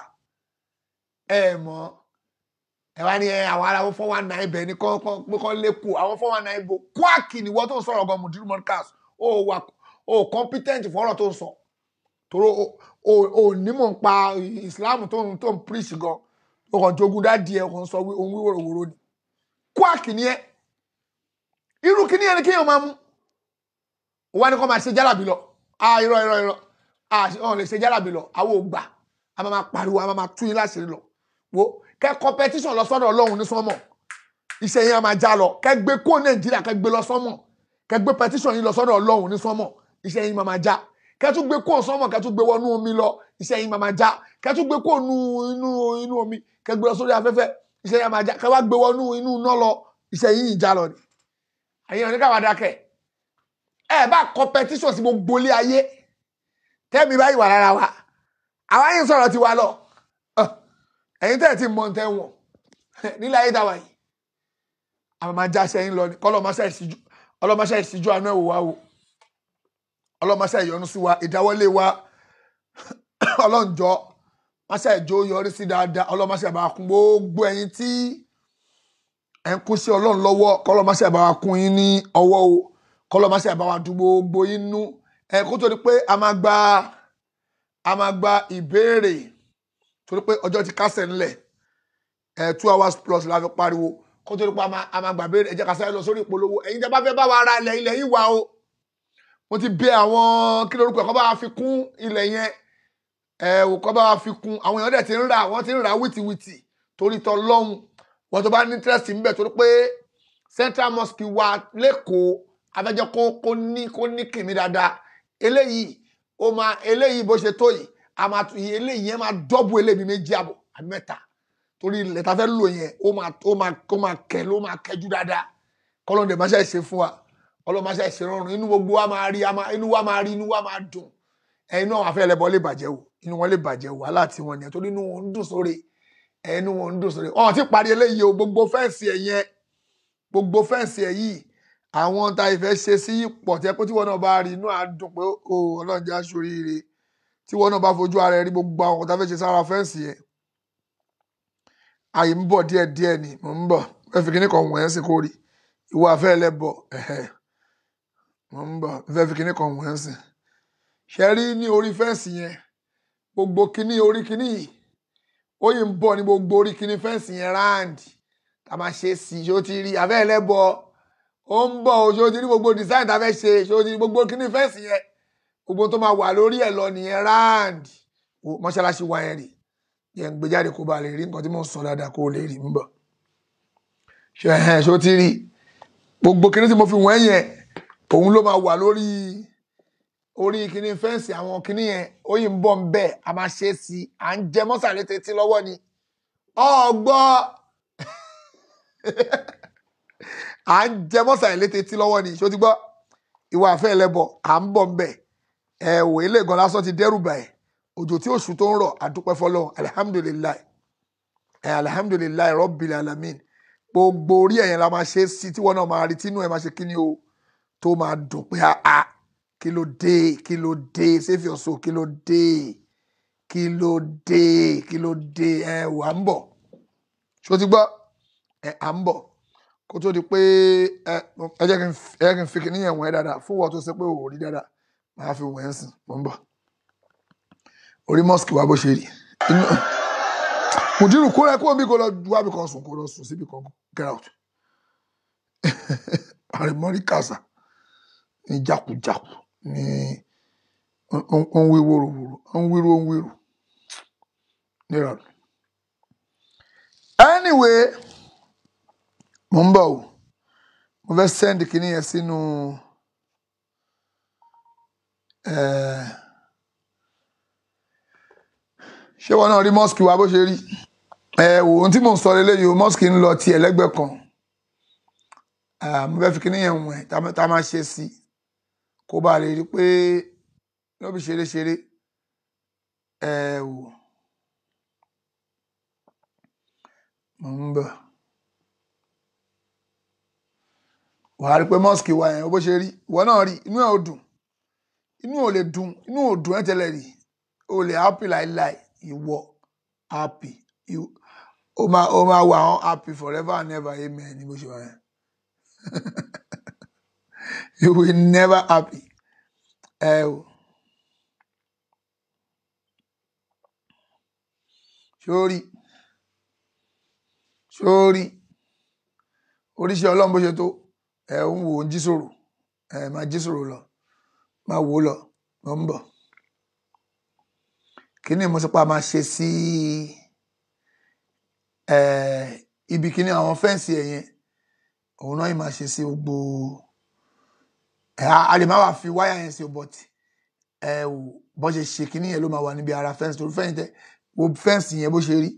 ẹ mọ̀ ẹ wá ní ẹ àwọn ará fọ́n wa na ibẹ̀ ní kọ́ pé kọ́ lẹ́kù àwọn fọ́n wa na ibo kwaki ni wọ́n tó ń sọ̀rọ̀ gan mudiru podcast ó wà ó competent fọ́rọ̀ tó ń sọ toro ó nímọ̀ ń pa islam tó ń tó ń preach gan ó kàn jogun dádìí ẹ kàn sọ ohun wíwòròwòrò ni kwaki ni ẹ irú kíní ẹni kéèyàn máa mú wọ́n ní kọ́ máa ṣe jálàbí lọ ah irọ́ irọ́ irọ́ ah ọ̀hún lè ṣe jálàbí lọ àwọn ò gbà a máa máa pariwo a máa máa tú yín láṣìírí lọ wo kẹ competition lọ sọ́dọ̀ Ọlọ́run ní sọmọ iṣẹ́ yẹn a máa já lọ kẹ gbé kó Nàìjíríà kẹ gbé lọ sọmọ kẹ gbé petition yín lọ sọ́dọ̀ Ọlọ́run ní sọmọ iṣẹ́ yín máa máa já kẹ tún gbé kó sọmọ kẹ tún gbé wọnú omi lọ iṣẹ́ yín máa máa já kẹ tún gbé kó nu inú inú omi kẹ gbé lọ sórí afẹ́fẹ́ iṣẹ́ yín máa já kẹ wá gbé wọnú inú iná lọ iṣẹ́ yín ìjà lọ ni àyẹ̀wò ní káwá dákẹ́ ẹ bá competition sí gbogbo ilé ayé tẹ́mi báyìí wà lára wa àwa yìí sọ̀rọ̀ tiwa lọ ẹ̀yin tẹ́ ẹ̀ ti mọ̀ tẹ́ wọ̀n nílẹ̀ ayé dáwà yìí àwọn máa jáṣẹ́ yín lọ ní kọ́lọ́mọṣẹ́ ìṣíjú ọlọ́mọṣẹ́ ìṣíjú àánú ẹ̀wò wa o ọlọ́mọṣẹ́ ìyọnu sí wa ìdáwọ́lé wa ọlọ́njọ́ máṣẹ́ ìjó yọrí sí dáadáa ọlọ́mọṣẹ́ àbá kún gbogbo ẹ̀yin tí ẹ̀ ń kún sí ọlọ́run lọ́wọ́ kọ́lọ́mọṣẹ́ àbá kún yín ní ọwọ́ o kọ́lọ́mọṣẹ́ àbá wa dùn gbogbo yín nú ẹ̀ kó tó di pé a máa gba a máa gba ìbéèrè torí pé ọjọ́ ti kásẹ̀ ńlẹ̀ ẹ̀ two hours plus la fi pariwo kó tó ní pa a máa gbàgbé ẹ jẹ́ ká sáré lọ sórí ìpolówó ẹ̀yin tẹ́ bá fẹ́ bá wa ra ilẹ̀ ilẹ̀ yìí wà o mo ti bẹ àwọn kí lórúkọ ẹ̀ kọ́ bá wa fi kún ilẹ̀ yẹn ẹ̀ ò kọ́ bá wa fi kún àwọn èèyàn dẹ̀ ti ń rà wọ́n ti ń rà wìtìwìtì torí tọ́ lọ́hùn wọ́n tó bá ní interest ń bẹ̀ torí pé central mosque wa lẹ́kọ̀ọ́ abẹ́jọ́ kó kó ní kó ní kìmí dáadáa eléyìí ó máa eléyìí bó ṣe tó yìí a máa tún eléyìí yẹn máa dọ́bù eléyìí méjì àbọ̀ àbí mẹ́ta torí ilẹ̀ tá a fẹ́ lò yẹn ó máa ó máa ó máa kẹ́ ló máa kẹ́jú dáadáa kọ́lọ́n dẹ̀ máa ṣe ṣe fún wa ọlọ́run máa ṣe ṣe rọrùn inú gbogbo wa máa rí inú wa máa rí inú wa máa dùn ẹ inú àwọn afẹ́ ẹlẹ́bọ lè bàjẹ́ o inú wọn lè bàjẹ́ o wàhálà tí wọn nìyẹn torí inú wọn ń dùn sóre ẹ inú wọn ń dùn sóre ọ̀hún ti parí eléyìí o gbogbo fẹ́ǹsì ẹ̀ yẹn gbogbo fẹ́ǹsì ẹ̀ yìí àwọn tá ìfẹ́ ṣe sí pọ̀ tẹ́ pé tí wọn náà bá rí inú à ń dùn pé o ọlọ́run jẹ́ aṣoríire tí wọn náà bá fojú ara ẹ rí gbogbo àwọn tá fẹ́ ṣe sára fẹ́ǹsì yẹn àyè ń bọ̀ díẹ̀ díẹ̀ ni mò ń bọ̀ ẹ fi kíní kan wọ̀nyẹn sí kó rí ìwọ afẹ́ ẹlẹ́bọ̀ ẹ̀hẹ́ mò ń bọ̀ ẹ fẹ́ fi kíní kan wọ̀nyẹn sí. ṣe rí ní orí fẹ́ǹsì yẹn gbogbo kíní orí kíní yìí ó yìí ń bọ̀ ní gbogbo orí kíní fẹ́ǹsì yẹn ráǹdì tá a máa ṣe sí i ṣó ti rí afẹ́ ẹlẹ́bọ̀ ó ń bọ̀ o ṣó ti rí gbogbo design tá a fẹ́ ṣe ṣó ti rí gbogbo kíní fẹ́ǹsì yẹn gbogbo tó máa wà lórí ẹ̀ lọ nìyẹn ráǹdì mọ́ṣáláṣí wa yẹn rèé yẹn ń gbé jáde kó ba lè rí nǹkan tí mò ń sọ dáadáa kó lè rí ń bọ̀ ṣe ẹ̀hẹ́n ṣó ti rí gbogbo kinní tí mo fi wọ́n yẹn òun ló máa wà lórí orí kinní fẹ́ǹsì àwọn kinní yẹn ó yìí ń bọ̀ ń bẹ̀ a máa ṣe é sí i à ń jẹ mọ́sàlẹ̀ tètè lọ́wọ́ ni ọgbọ́ à ń jẹ mọ́sàlẹ̀ tètè lọ́wọ́ ni ṣó ti gbọ́ ìwà àfẹ́ ẹlẹ́bọ̀ à ń bọ̀ ń bẹ̀ ẹ̀ wò ilé gan lásán ti dẹ́rù bà ẹ̀ òjò tí oṣù tó ń rọ̀ àdúpẹ́ fọlọ́run alihamudulilayi ẹ alihamudulilayi rọ́bìlì alamin gbogbo orí ẹ̀yẹn la máa ṣe é sí tí wọ́n náà máa rí tínú ẹ̀ máa ṣe kí ni o tó máa dùn pé a kí ló dé kí ló dé save your soul kí ló dé kí ló dé kí ló dé ẹ wà ń bọ̀ ṣó ti gbọ́ ẹ à ń bọ̀ kó tó di pé ẹ ẹ jẹ́ kí n fi kí níyẹn wọ̀n ẹ́ dáadáa fún wọn tó ṣe pé ò rí dáadáa máa fi wọ̀n ẹ́ sìn mò ń bọ̀ orí mosque wa bó ṣe rí inú mùdírù kó rẹ kó omi kó lọ wábì kan sùn kó lọ sùn síbi kan get out àrèmọ́rí kàṣà ní jákujàku ní ó ń wí wóróworó ó ń wíru ó ń wíru nírọ̀lù. anyway mo ń bọ̀ o mo fẹ́ send kinní yẹn sínú. Uh, ṣé wọn náà rí mosque wa bó ṣe rí ẹ wò ohun tí mò ń sọ lélẹ́yìí o mosque ń lọ ti ẹlẹ́gbẹ́ kan mo fẹ́ fi kíní yẹn wọ̀n ẹ̀ tá a máa ṣe sí kó bá lè rí pé lóbi ṣeré ṣeré ẹ wò mo ń bọ̀ wàá rí pé mosque wa yẹn bó ṣe rí ìwọ náà rí inú ẹ̀ ò dùn inú ò lè dùn inú ò dùn ẹ̀ tẹ́lẹ̀ rí o lè happy láíláí ìwọ happy o máa o máa wà on happy forever and ever amen ní bó ṣe wà yẹn you will never happy ẹ o sórí sórí oríṣi ọlọ́run bó ṣe tó ẹ ń wò ó ń jí sòrò ẹ máa jí sòrò lọ máa wò ó lọ lọ ń bọ̀ kíní mo sọ pé a máa ṣe sí ibi kíní àwọn fẹ́ǹsì ẹ̀ yẹn òun náà yìí máa ṣe sí gbogbo a lè má wà fi wáyà yẹn sí but ẹ ò bọ́ ṣe ṣe kíní yẹn ló máa wà níbi ara fẹ́ǹsì torí fẹ́ǹsì tẹ gbogbo fẹ́ǹsì yẹn bó ṣe rí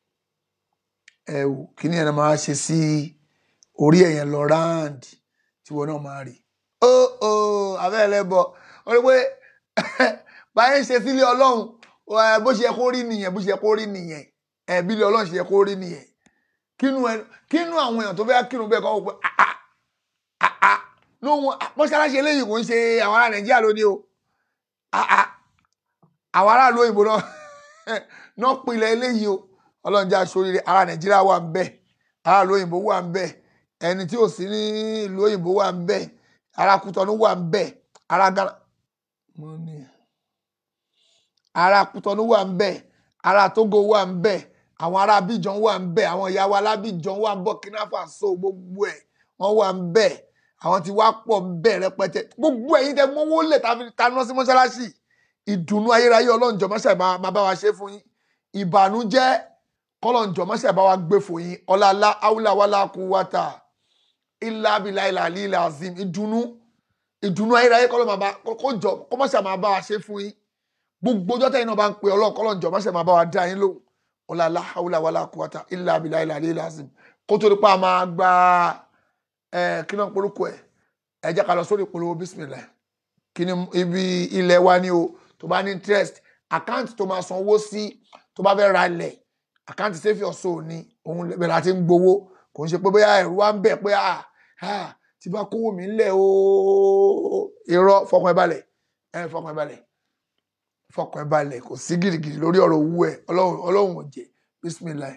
ẹ ò kíní yẹn máa ṣe sí orí ẹ̀ yẹn lọ round tí wọn náà máa rí ó ó abẹ́ ẹ̀ lẹ́bọ̀ ó rí pé báyìí ń ṣe sílé ọlọ́run bó ṣe yẹ kó rí nìyẹn bó ṣe yẹ kó rí nìyẹn ẹbí ilé ọlọ́run ṣe yẹ kó rí nìyẹn kínú ẹ kínú àwọn èèyàn tó fẹ́ kírun bẹ́ẹ̀ kọ́ wọ́n pé àá àá lóhun mọ́ṣáláṣí eléyìí kò ń ṣe àwọn ará nàìjíríà lónìí o àá àwọn aráàlú òyìnbó náà náà pilẹ̀ eléyìí o ọlọ́run jẹ́ aṣoríire ará nàìjíríà wà ń bẹ̀ aráàlú òyìnbó wà ń bẹ̀ ẹni tí ò sí ní ìlú òyìnbó wà ń bẹ̀ ará kútọ́nù wà ń bẹ̀ ará ghana mo ní ará kútọ́nù wà ń bẹ̀ ará Togo wà ń bẹ̀ àwọn ará Abidjan wà ń bẹ̀ àwọn ìyá wa lábìjan wà ń Burkina Faso gbogbo ẹ̀ wọ́n wà ń bẹ̀ àwọn tí wá pọ̀ ń bẹ̀ rẹpẹtẹ gbogbo ẹ̀yin tẹ mọ́wó lẹ̀ taná sí mọ́ṣáláṣí ìdùnnú ayérayé ọlọ́njọ́ mọ́ṣáì máa bá wa ṣe fún yín ìbànújẹ́ kọ́lọ́njọ́ mọ́ṣáì bá wa gbé fún yín ọ̀làlá áwùlà wàlá kú wàtà ilà abilà ilà lílà azim ìdùnnú ìdùnnú ayérayé kọ́lọ́ máa bá kọ́jọ́ kọ́mọ́ṣáì máa bá wa ṣe fún yín gbogbo ọjọ́ tẹ́yìn náà bá ń pe ọlọ́run kọ́lọ́njọ́ mọ́ṣáì máa bá wa dá yín lóhùn ọ̀làlá áwùlà wàlá kú wàtà ilà abilà ilà lílà azim kó tó nípa máa gba ẹ kí náà polúkọ ẹ ẹ jẹ́ ká lọ sórí ìpolówó bísímìlà kí ni ibi ilẹ̀ wa ni o tó bá ní interest àkáǹtì tó máa san owó sí tó bá fẹ́ ra ilẹ̀ àkáǹtì save your soul ni òun bẹ̀rẹ̀ àti ń gbowó kò ń ṣe pé bóyá ẹ̀rù wa ń bẹ̀ pé à à tí bá kówó mi ńlẹ̀ o irọ́ fọkàn ẹ balẹ̀ ẹ fọkàn ẹ balẹ̀ fọkàn ẹ balẹ̀ kò sí gìrìgìrì lórí ọ̀rọ̀ owó ẹ ọlọ́run ò jẹ́ bísímìlà.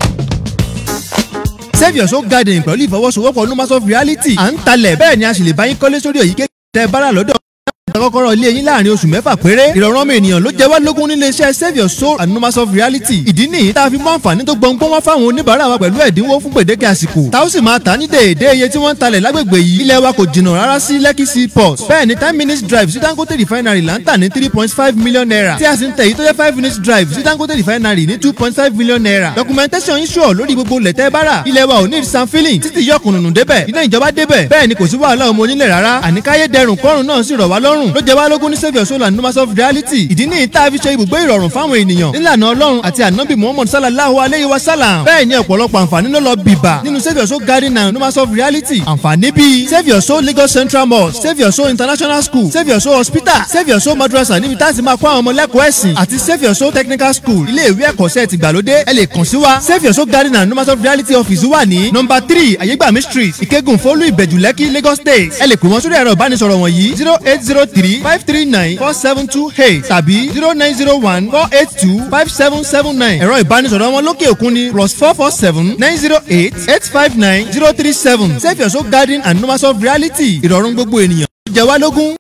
save your soul garden pẹ̀lú ìfọwọ́sowọ́pọ̀ numas of reality à ń talẹ̀ bẹ́ẹ̀ ni a sì lè bá yín kọ́lé sórí èyíkéyìí tẹ́ bára lọ́dọ̀ kọ́kọ́rọ́ ilé yín láàrin oṣù mẹ́fà péré ìrọ̀rùn ọmọ ènìyàn ló jẹ́ wá lógún nílé iṣẹ́ save your soul and numas of reality ìdí nìyí tá a fi mú àǹfààní tó gbọ̀ngbọ́n wá fáwọn oníbàárà wa pẹ̀lú ẹ̀dínwó fún gbèdéke àsìkò tá ó sì máa tà ní déédé iye tí wọ́n ń talẹ̀ lágbègbè yìí ilé wa kò jìnnà rárá sí lekki seaport bẹ́ẹ̀ ni ten minutes drive sí dangote refinery là ń tà ní three point five million naira tí a sì ń tẹ̀ yìí tó jẹ́ five minutes drive sí dangote refinery ní two point five million naira documentation yín sure lórí gbogbo lẹ̀tẹ́ bára ilé wa ò ní san filling títí yọkùnrùnù débẹ̀ iná ìjọba débẹ̀ bẹ́ẹ̀ ni kò sí wàhálà ọmọ onílẹ̀ rárá àníkáyé dẹrùn kọ́rùn náà sì rọ̀ wá lọ́rùn ló jẹ́ wá lógún ní save your soul and numbers of reality ìdí ní ìta fi ṣe ibùgbé ìrọ̀rùn fáwọn ènìyàn nílànà ọlọ́run àti ànábì muhammad sallallahu alayhi wa sallam bẹ́ẹ̀ ni ọ̀pọ̀lọpọ̀ àǹfààní ló lọ bìbà nínú save your soul garden and numbers of reality àǹfààní bíi save your soul lagos central mosque save your soul international school save your soul hospital save your soul madrasa níbi tá a ti máa kó àwọn ọmọ lẹ́kọ̀ọ́ ẹ̀sìn àti save your soul technical school ilé ìwé ẹ̀kọ́ṣẹ́ ti gbàlódé ẹ lè kàn sí wa save your soul garden and numbers of reality office wà ní number three ayégbàmí street ìkẹ́gùn fólú ìbẹ̀jú lẹ́kì lagos state ẹ lè pè wọ́n sórí ẹ̀rọ ìbánisọ̀rọ̀ wọ̀nyí zero eight zero three five three nine four seven two eight tàbí zero nine zero one four eight two five seven seven nine ẹ̀rọ ìbánisọ̀rọ̀ wọn lókè òkun ni plus four four seven nine zero eight eight five nine zero three seven save your soul garden and numbers of reality ìrọ̀rùn gbogbo ènìyàn jẹ́ wá lógún.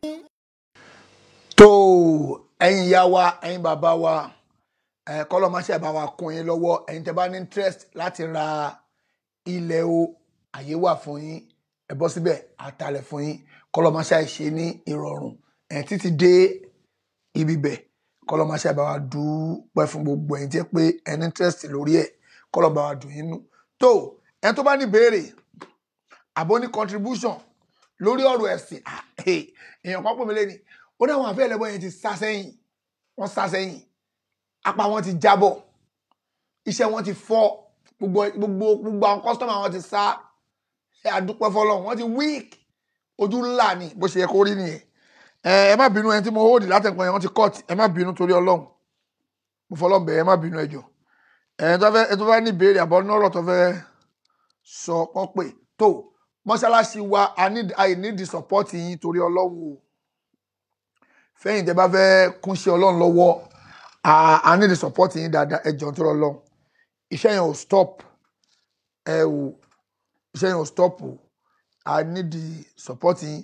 tó ẹ̀yin ìyá wa ẹ̀yin bàbá wa ẹ kọlọ máa ṣe bá wa kún yín lọ́wọ́ ẹ̀yin tẹ́ bá ní interest láti ra ilẹ̀ o àyè wà fún yín ẹ bọ́ síbẹ̀ àtàlẹ̀ fún yín kọlọ máa ṣe àìṣe ní ìrọ̀rùn ẹ títí dé ibi bẹ̀ kọlọ máa ṣe bá wa dúpẹ́ fún gbogbo ẹ̀yin tí ẹ pé ẹ ní interest lórí ẹ̀ kọlọ bá wa dùn yín nù tó ẹ tó bá ní béèrè àbó ní contribution lórí ọ̀rọ̀ ẹ̀sìn ah, eh, èèyàn kan pè mí lẹ́ni ó ní àwọn àfẹ́ ẹlẹ́bọ̀ yẹn ti sá sẹ́yìn wọ́n sá sẹ́yìn apá wọn ti jábọ̀ iṣẹ́ wọn ti fọ́ gbogbo gbogbo gbogbo àwọn kọ́sítọ́mà wọn ti sá ẹ àdúpẹ́ fọlọ́run wọ́n ti weak ojú ńlá ni bó ṣe yẹ kó rí nìyẹn ẹ ẹ má bínú ẹni tí mo hold látẹ̀kọ́ yẹn wọ́n ti cut ẹ má bínú torí ọlọ́run mo fọlọ́run bẹ̀ ẹ má bínú ẹjọ́ ẹ tó fẹ́ ẹ tó fẹ́ ní ìbéèrè àbọ̀ nọ́rọ̀ tó fẹ́ sọ kọ́ pé tó mọ́ṣáláṣí wa i need i need the support yín torí ọlọ́run o fẹ́yìn tẹ́ bá fẹ́ kúnṣẹ́ ọlọ́run lọ́wọ́ I, I need the support yín dáadáa ẹ jọ̀ọ́ tó lọ iṣẹ́ yẹn ò stop ẹ o iṣẹ́ yẹn ò stop o I need the support yín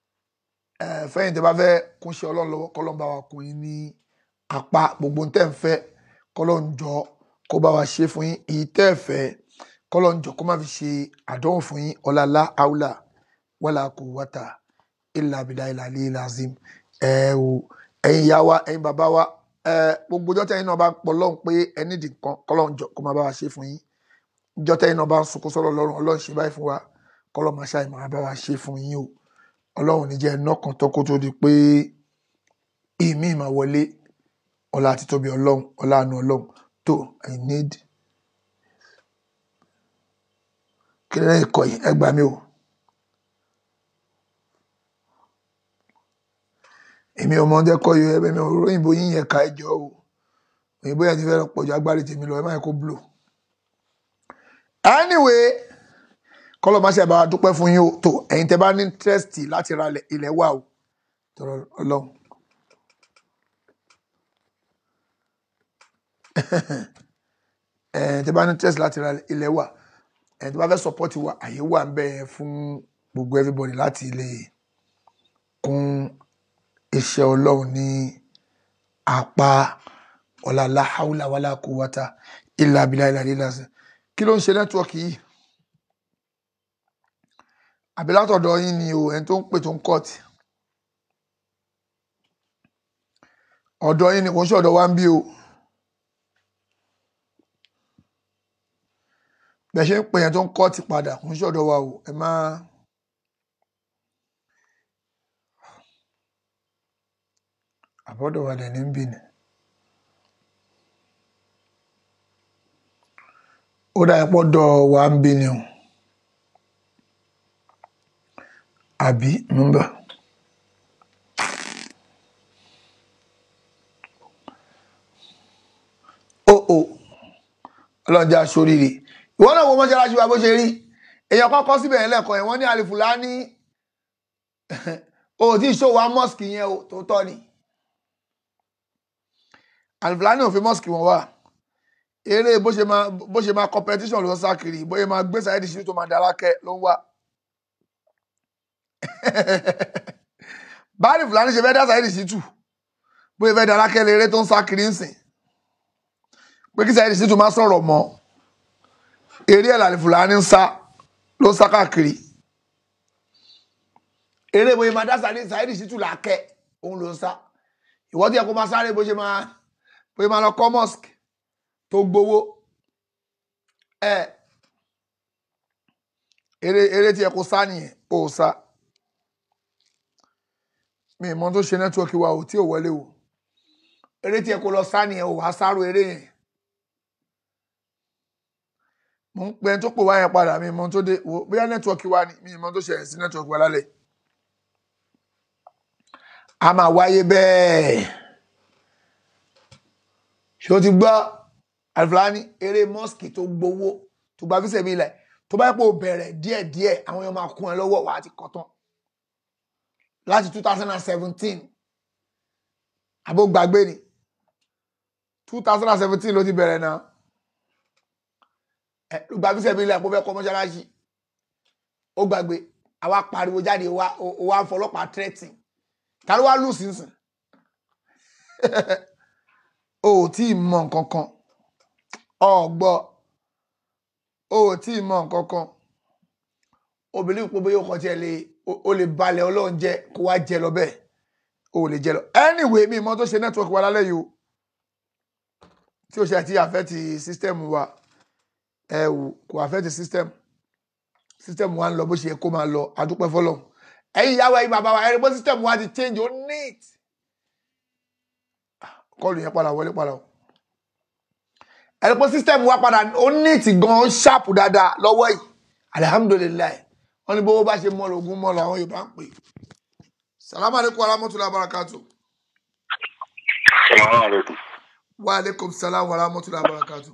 ẹ fẹ́yìn tẹ́ bá fẹ́ kúnṣẹ́ ọlọ́run lọ́wọ́ kọ́lọ́n bá wa kún yín ní apá gbogbo tẹ́ ń fẹ́ kọ́lọ́n jọ kó bá wa ṣe fún yín èyí tẹ́ ẹ fẹ́ kọ́lọ́n jọ kó má fi ṣe àdánwò fún yín ọ̀làlá àwùlà wàlà kò wàtà ìlà àbìlà ìlà àlè ìlà azim ẹ o ẹ̀yin ìyá wa ẹ̀yin bàbá wa gbogbo ọjọ́ tẹ́yìn náà bá pọ̀ lọ́hùn pé ẹni dì kan kọ́lọ́hún jọ kó máa bá wa ṣe fún yín ọjọ́ tẹ́yìn náà bá ń sunkún sọ́rọ̀ ọlọ́run ọlọ́run ṣe báyìí fún wa kọ́lọ́hún máa ṣàì máa bá wa ṣe fún yín o ọlọ́run níjẹ́ iná kan tó kó tó di pé ìmí ìmọ̀ wọlé ọlá àti tóbi ọlọ́run ọlá àánú ọlọ́run tó i need kí lẹ́yìn ìkọ̀ yìí ẹ gbà mí o èmi ọmọ ọdẹ kọ yọ ẹbẹ mi ò ròyìnbó yín yẹn ká ẹjọ o òyìnbó yẹn ti fẹ́ràn pọ̀jù agbárí tèmi lọ ẹ má yẹ kó blow. anyway kọ́lọ̀ má ṣe bá wa dúpẹ́ fún yín o tó ẹ̀yin tẹ́ bá ní interest láti ra ilẹ̀ wà o tọrọ ọlọ́run. ẹ̀yin tẹ́ bá ní interest láti ra ilẹ̀ wà ẹ̀yin tẹ́ bá fẹ́ support wa àyè wà ń bẹ̀ fún gbogbo everybody láti lè kún iṣẹ́ ọlọ́run ní apá ọ̀la láhàúlà wàlá quwwata illa billahi ìlàlẹ́ ìlàsẹ̀ kí ló ń ṣe nẹ́tíwọ́ọ̀kì yìí àbí látọ̀dọ̀ yín ni o ẹni tó ń pè tó ń kọ́ọ̀tì ọ̀dọ̀ yín ni kò ń ṣe ọ̀dọ̀ wa ń bí o bẹ́ẹ̀ ṣe ń pè yẹn tó ń kọ́ọ̀tì padà kò ń ṣe ọ̀dọ̀ wa o ẹ má àbọ̀dọ̀ wa dẹ̀ ní ń bì ní. ó dà ẹ́ pọ́dọ̀ wa ń bí ni o àbí nọ́mbà. ó ó ọlọ́jà sóríire ìwọ náà wo mọ́ṣáláṣí wa bó ṣe rí èèyàn kọ́kọ́ síbẹ̀ yẹn lẹ́ẹ̀kan yẹn wọ́n ní àlìfùlání o ò tí ì ṣòwò mọ́sìkì yẹn o tó tọ́ ni àlìfùlání ò fi mọ́sìkì wọn wà eré bó ṣe máa bó ṣe máa competition ló ń sá kiri bóyá máa gbé sáyẹ́dì sí tó máa dára kẹ́ ló ń wá báàlì fúlàní ṣe fẹ́ dá sáyẹ́dì sí tù bóyá fẹ́ dára kẹ́ léré tó ń sá kiri ń sìn pé kí sáyẹ́dì sí tù má sọ̀rọ̀ mọ́ eré ẹ̀ làlì fúlàní ń sá ló ń sá káàkiri eré bóyá máa dá sáyẹ́dì sí tù làákẹ́ òun ló ń sá ìwọ́n tí ẹ kó máa sáré bó ṣe máa bóyá máa lọ kọ́ mosque tó gbowó ẹ eré eré tí ẹ kó sá nìyẹn ó sá mi ìmọ̀ tó ṣe nẹ́tíwọ́kì wa ò tí ò wọlé o eré tí ẹ kó lọ sá nìyẹn ò wá sáró eré yẹn mo ń pẹ́ tó pò wá yẹn padà mi ìmọ̀ tó dé wo bóyá nẹ́tíwọ́kì wa ni mi ìmọ̀ tó ṣẹlẹ̀ sí nẹ́tíwọ́kì wa lálẹ́ a máa wáyé bẹ́ẹ̀ ṣé o ti gbọ́ alifulani eré mọ́sìkì tó gbowó tó gba fíṣẹ̀ mi ilẹ̀ tó bá yẹ pé o bẹ̀rẹ̀ díẹ̀díẹ̀ àwọn èèyàn máa kún ẹ lọ́wọ́ wàá ti kọ́ tán láti two thousand and seventeen àbó gbàgbé ni two thousand and seventeen ló ti bẹ̀rẹ̀ náà ẹ ló gba fíṣẹ̀ mi ilẹ̀ kó fẹ́ kọ́ mọ́ṣáláṣí ó gbàgbé àwa pariwo jáde wa wa fọlọ́pàá tírẹ́tì ta ló wá lù sínsìn o ò tí ì mọ nǹkan kan ọgbọ o ò tí ì mọ nǹkan kan obìnrin pé bóyá ọkọ tiẹ̀ lè o lè balẹ̀ ọlọ́run jẹ kó wá jẹ lọ bẹ́ẹ̀ o ò lè jẹ lọ anyway mi mọ tó ṣe network wa lálẹ́ yìí o tí o ṣe àti affect system wa ẹ wò kò affect system system wa ń lọ bó ṣe yẹ kó máa lọ adúpẹ́ fọlọ́run ẹ̀yin ìyàwó ẹ̀yin bàbá wa ẹ̀rí bó system wa ti change ó neat kọlù yẹn padà wọlé padà o ẹ̀rí pé system wa padà ó neat gan ó sharp dáadáa lọ́wọ́ yìí alihamudulilayi wọ́n ní bówó bá ṣe mọ́ lógún mọ́ làwọn Yorùbá ń pè salamu aleykum warahmatulahi wabarakatu. salamu aleykum. wa aleykum salam warahmatulahi wabarakatu.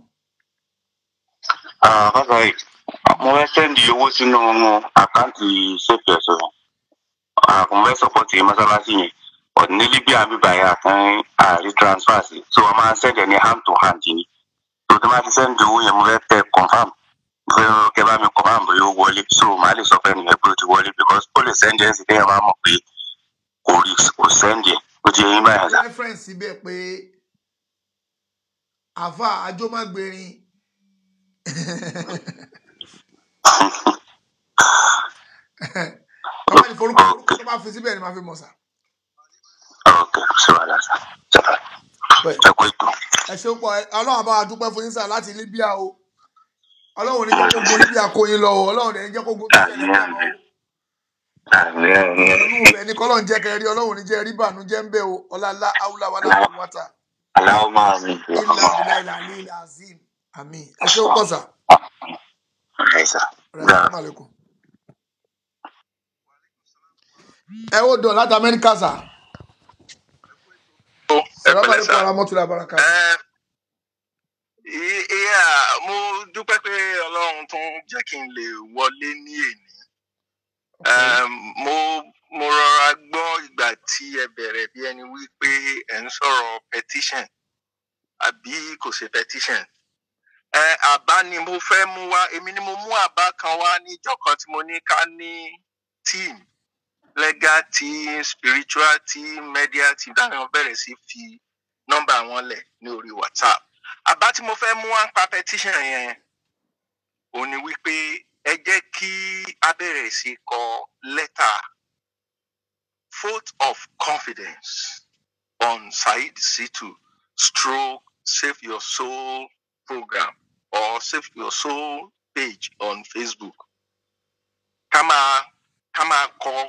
bàbá yìí mo fẹ́ sẹ́ndì owó sínú àkáǹtì sèpì ẹ̀sọ́ yẹn mo fẹ́ sọ́pọ̀tì mọ́sálásí yẹn ọ̀dùn ní libya bíbá yẹn àtàn àrí transfer sí so wọ́n máa ń sẹ́ndì ní hand to hand ni so tí wọ́n bá ti sẹ́ndì owó yẹn mo fẹ́ tẹ confam mo fẹ́ kẹ́ bá mi confam bóyá ó wọlé so màá lè sọ fẹ́ nìyẹn pé ó ti wọlé because ó lè sẹ́ndì ẹ̀ sí téèyàn bá mọ̀ pé kò rí kò sẹ́ndì ẹ̀ ó ti yẹ yín báyà sá. reference síbẹ̀ pé àfa àjọmọ́gbẹ̀rin bàbá ní forúkọ orúkọ tó bá fi síbẹ̀ ni màá fi mọ̀ sá. ok ṣé wàá sá ẹ kó ètò. ẹ ṣeun pọ̀ ọlọ́run àbá wa dúpẹ́ fún yín sá láti Libya o ọlọ́run ní jẹ́ kó gun Libya kó yín lọ o ọlọ́run ní jẹ́ kó gun tó ṣẹlẹ̀ Libya lọ o. inú rẹ̀ ní kọ́lọ́n jẹ́ kẹrí ọlọ́run ní jẹ́ rí bànújẹ́ ń bẹ̀ o ọlá haúlá wà láwọn wáta. aláwọ̀ máa mi. ilà ìlà ìlà ní ilà azim àmín ẹ ṣeun pọ̀ sá. Assalamu alaikum. ẹ ó dọ̀ láti Amẹ́ríkà sá. Assalamu alaikum warahmatullahi wabarakatuh. ìyá mo dúpẹ́ pé ọlọ́run tún jẹ́ kí n lè wọlé ní èní mo mo rọra gbọ́ ìgbà tí ẹ bẹ̀rẹ̀ bí ẹni wí pé ẹ ń sọ̀rọ̀ petition àbí kò ṣe petition ẹ àbá ni mo fẹ́ mú wá èmi ni mo mú àbá kan wá níjọ́ kan tí mo ní ká ní team legal team spiritual team media team táwọn bẹ̀rẹ̀ sí fi nọ́mbà wọn lẹ̀ ní orí whatsapp àbá tí mo fẹ́ mú wá ń pa petition yẹn òun ni wípé ẹ jẹ́ kí a bẹ̀rẹ̀ sí kọ lẹ́tà vote of confidence on Said Situ stroke save your soul program or save your soul page on Facebook ká máa ká máa kọ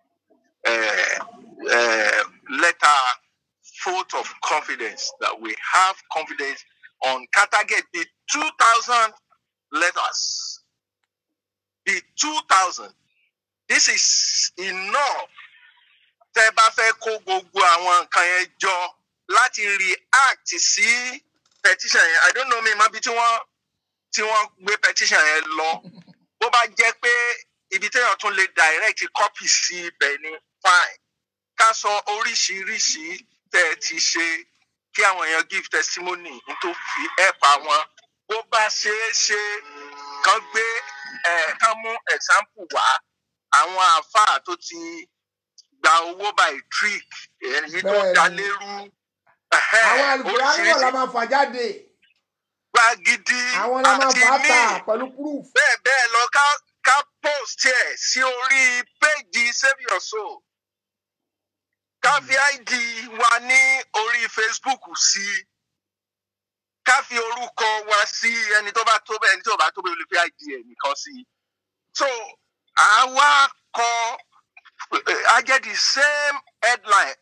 eh, eh, lẹ́tà vote of confidence that we have confidence on ká target the two thousand letters the two thousand this is enough tẹ bá fẹ́ kó gbogbo àwọn nǹkan yẹn jọ láti react sí petition yẹn i don't know mi mọ bí tí wọ́n tí wọ́n gbé petition yẹn lọ bó bá jẹ́ pé ibi téèyàn tún lè direct copy sí ibẹ̀ ni fine ká sọ oríṣiríṣi tẹ́ ẹ ti ṣe kí àwọn èèyàn give testimony n tó fi help àwọn bó bá ṣeé ṣe kán gbé ẹ̀ kán mú example wá àwọn àáfàá tó ti gba owó by trick èyí tó Bẹ́ẹ̀ni. dá lérú àwọn alùpùpù náà la máa fà jáde gba gidi àwọn la máa àti fà á míì tà pẹ̀lú proof. bẹ́ẹ̀ bẹ́ẹ̀ lọ ká ká post ẹ̀ sí orí péjì save your soul ká fi id wa ní orí facebook sí ká fi orúkọ wa sí ẹni tó bá tó bẹ́ẹ̀ ẹni tó bá tó bẹ́ẹ̀ ó lè fi id ẹ̀ nìkan sí so àwa kọ I get the same headline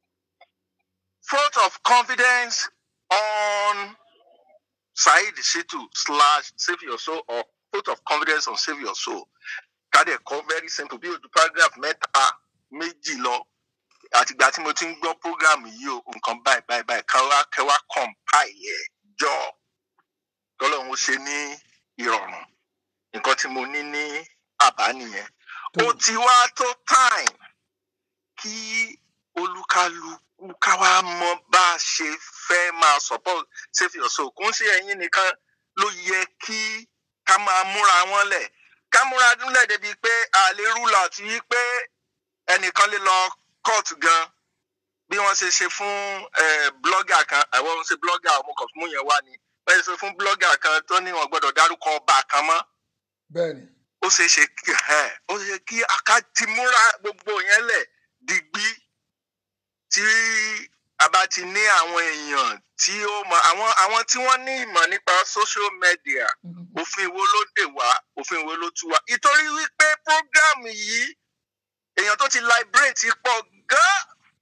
vote of confidence on Saheed Shittu slash save your soul or vote of confidence on save your soul. Kádẹ̀ kọ́ very simple bí ojú paragraph mẹ́ta méjì lọ. Àtìgbà tí mo ti ń gbọ́ program yìí o, nǹkan báyìí báyìí báyìí kẹwàá kẹwàá compile ẹ̀ jọ. Tọ́lọ́run ó ṣe ní ìrọ̀rùn. Nǹkan tí mo ní ní àbá nìyẹn. Ó ti wá tó time kí olúkálukú ká wá mọ bá a ṣe fẹ́ máa support save your soul. Kò ń ṣe ẹ̀yin nìkan ló yẹ kí ká máa múra wọn lẹ̀. Ká múra dúnlẹ̀ débi pé àlè rúlà tí yí pé ẹnìkan lè lọ court gan bí wọ́n ṣe ṣe fún eh, blogger kan àwọn ṣe blogger ọmọ kan mú yẹn wá ni wọ́n ṣe ṣe fún blogger kan tó ní wọn gbọ́dọ̀ dárúkọ ọba kan mọ́ bẹ́ẹ̀ni ó ṣeé ṣe kí ẹ ó ṣe kí aká ti múra gbogbo yẹn lẹ̀ digbí tí a bá ti ní àwọn èèyàn tí ó mọ àwọn àwọn tí wọ́n ní ìmọ̀ nípa social media òfin wo ló dè wá òfin wo ló tú wá ìtorí wípé program yìí èèyàn tó ti liberate pọ̀ gan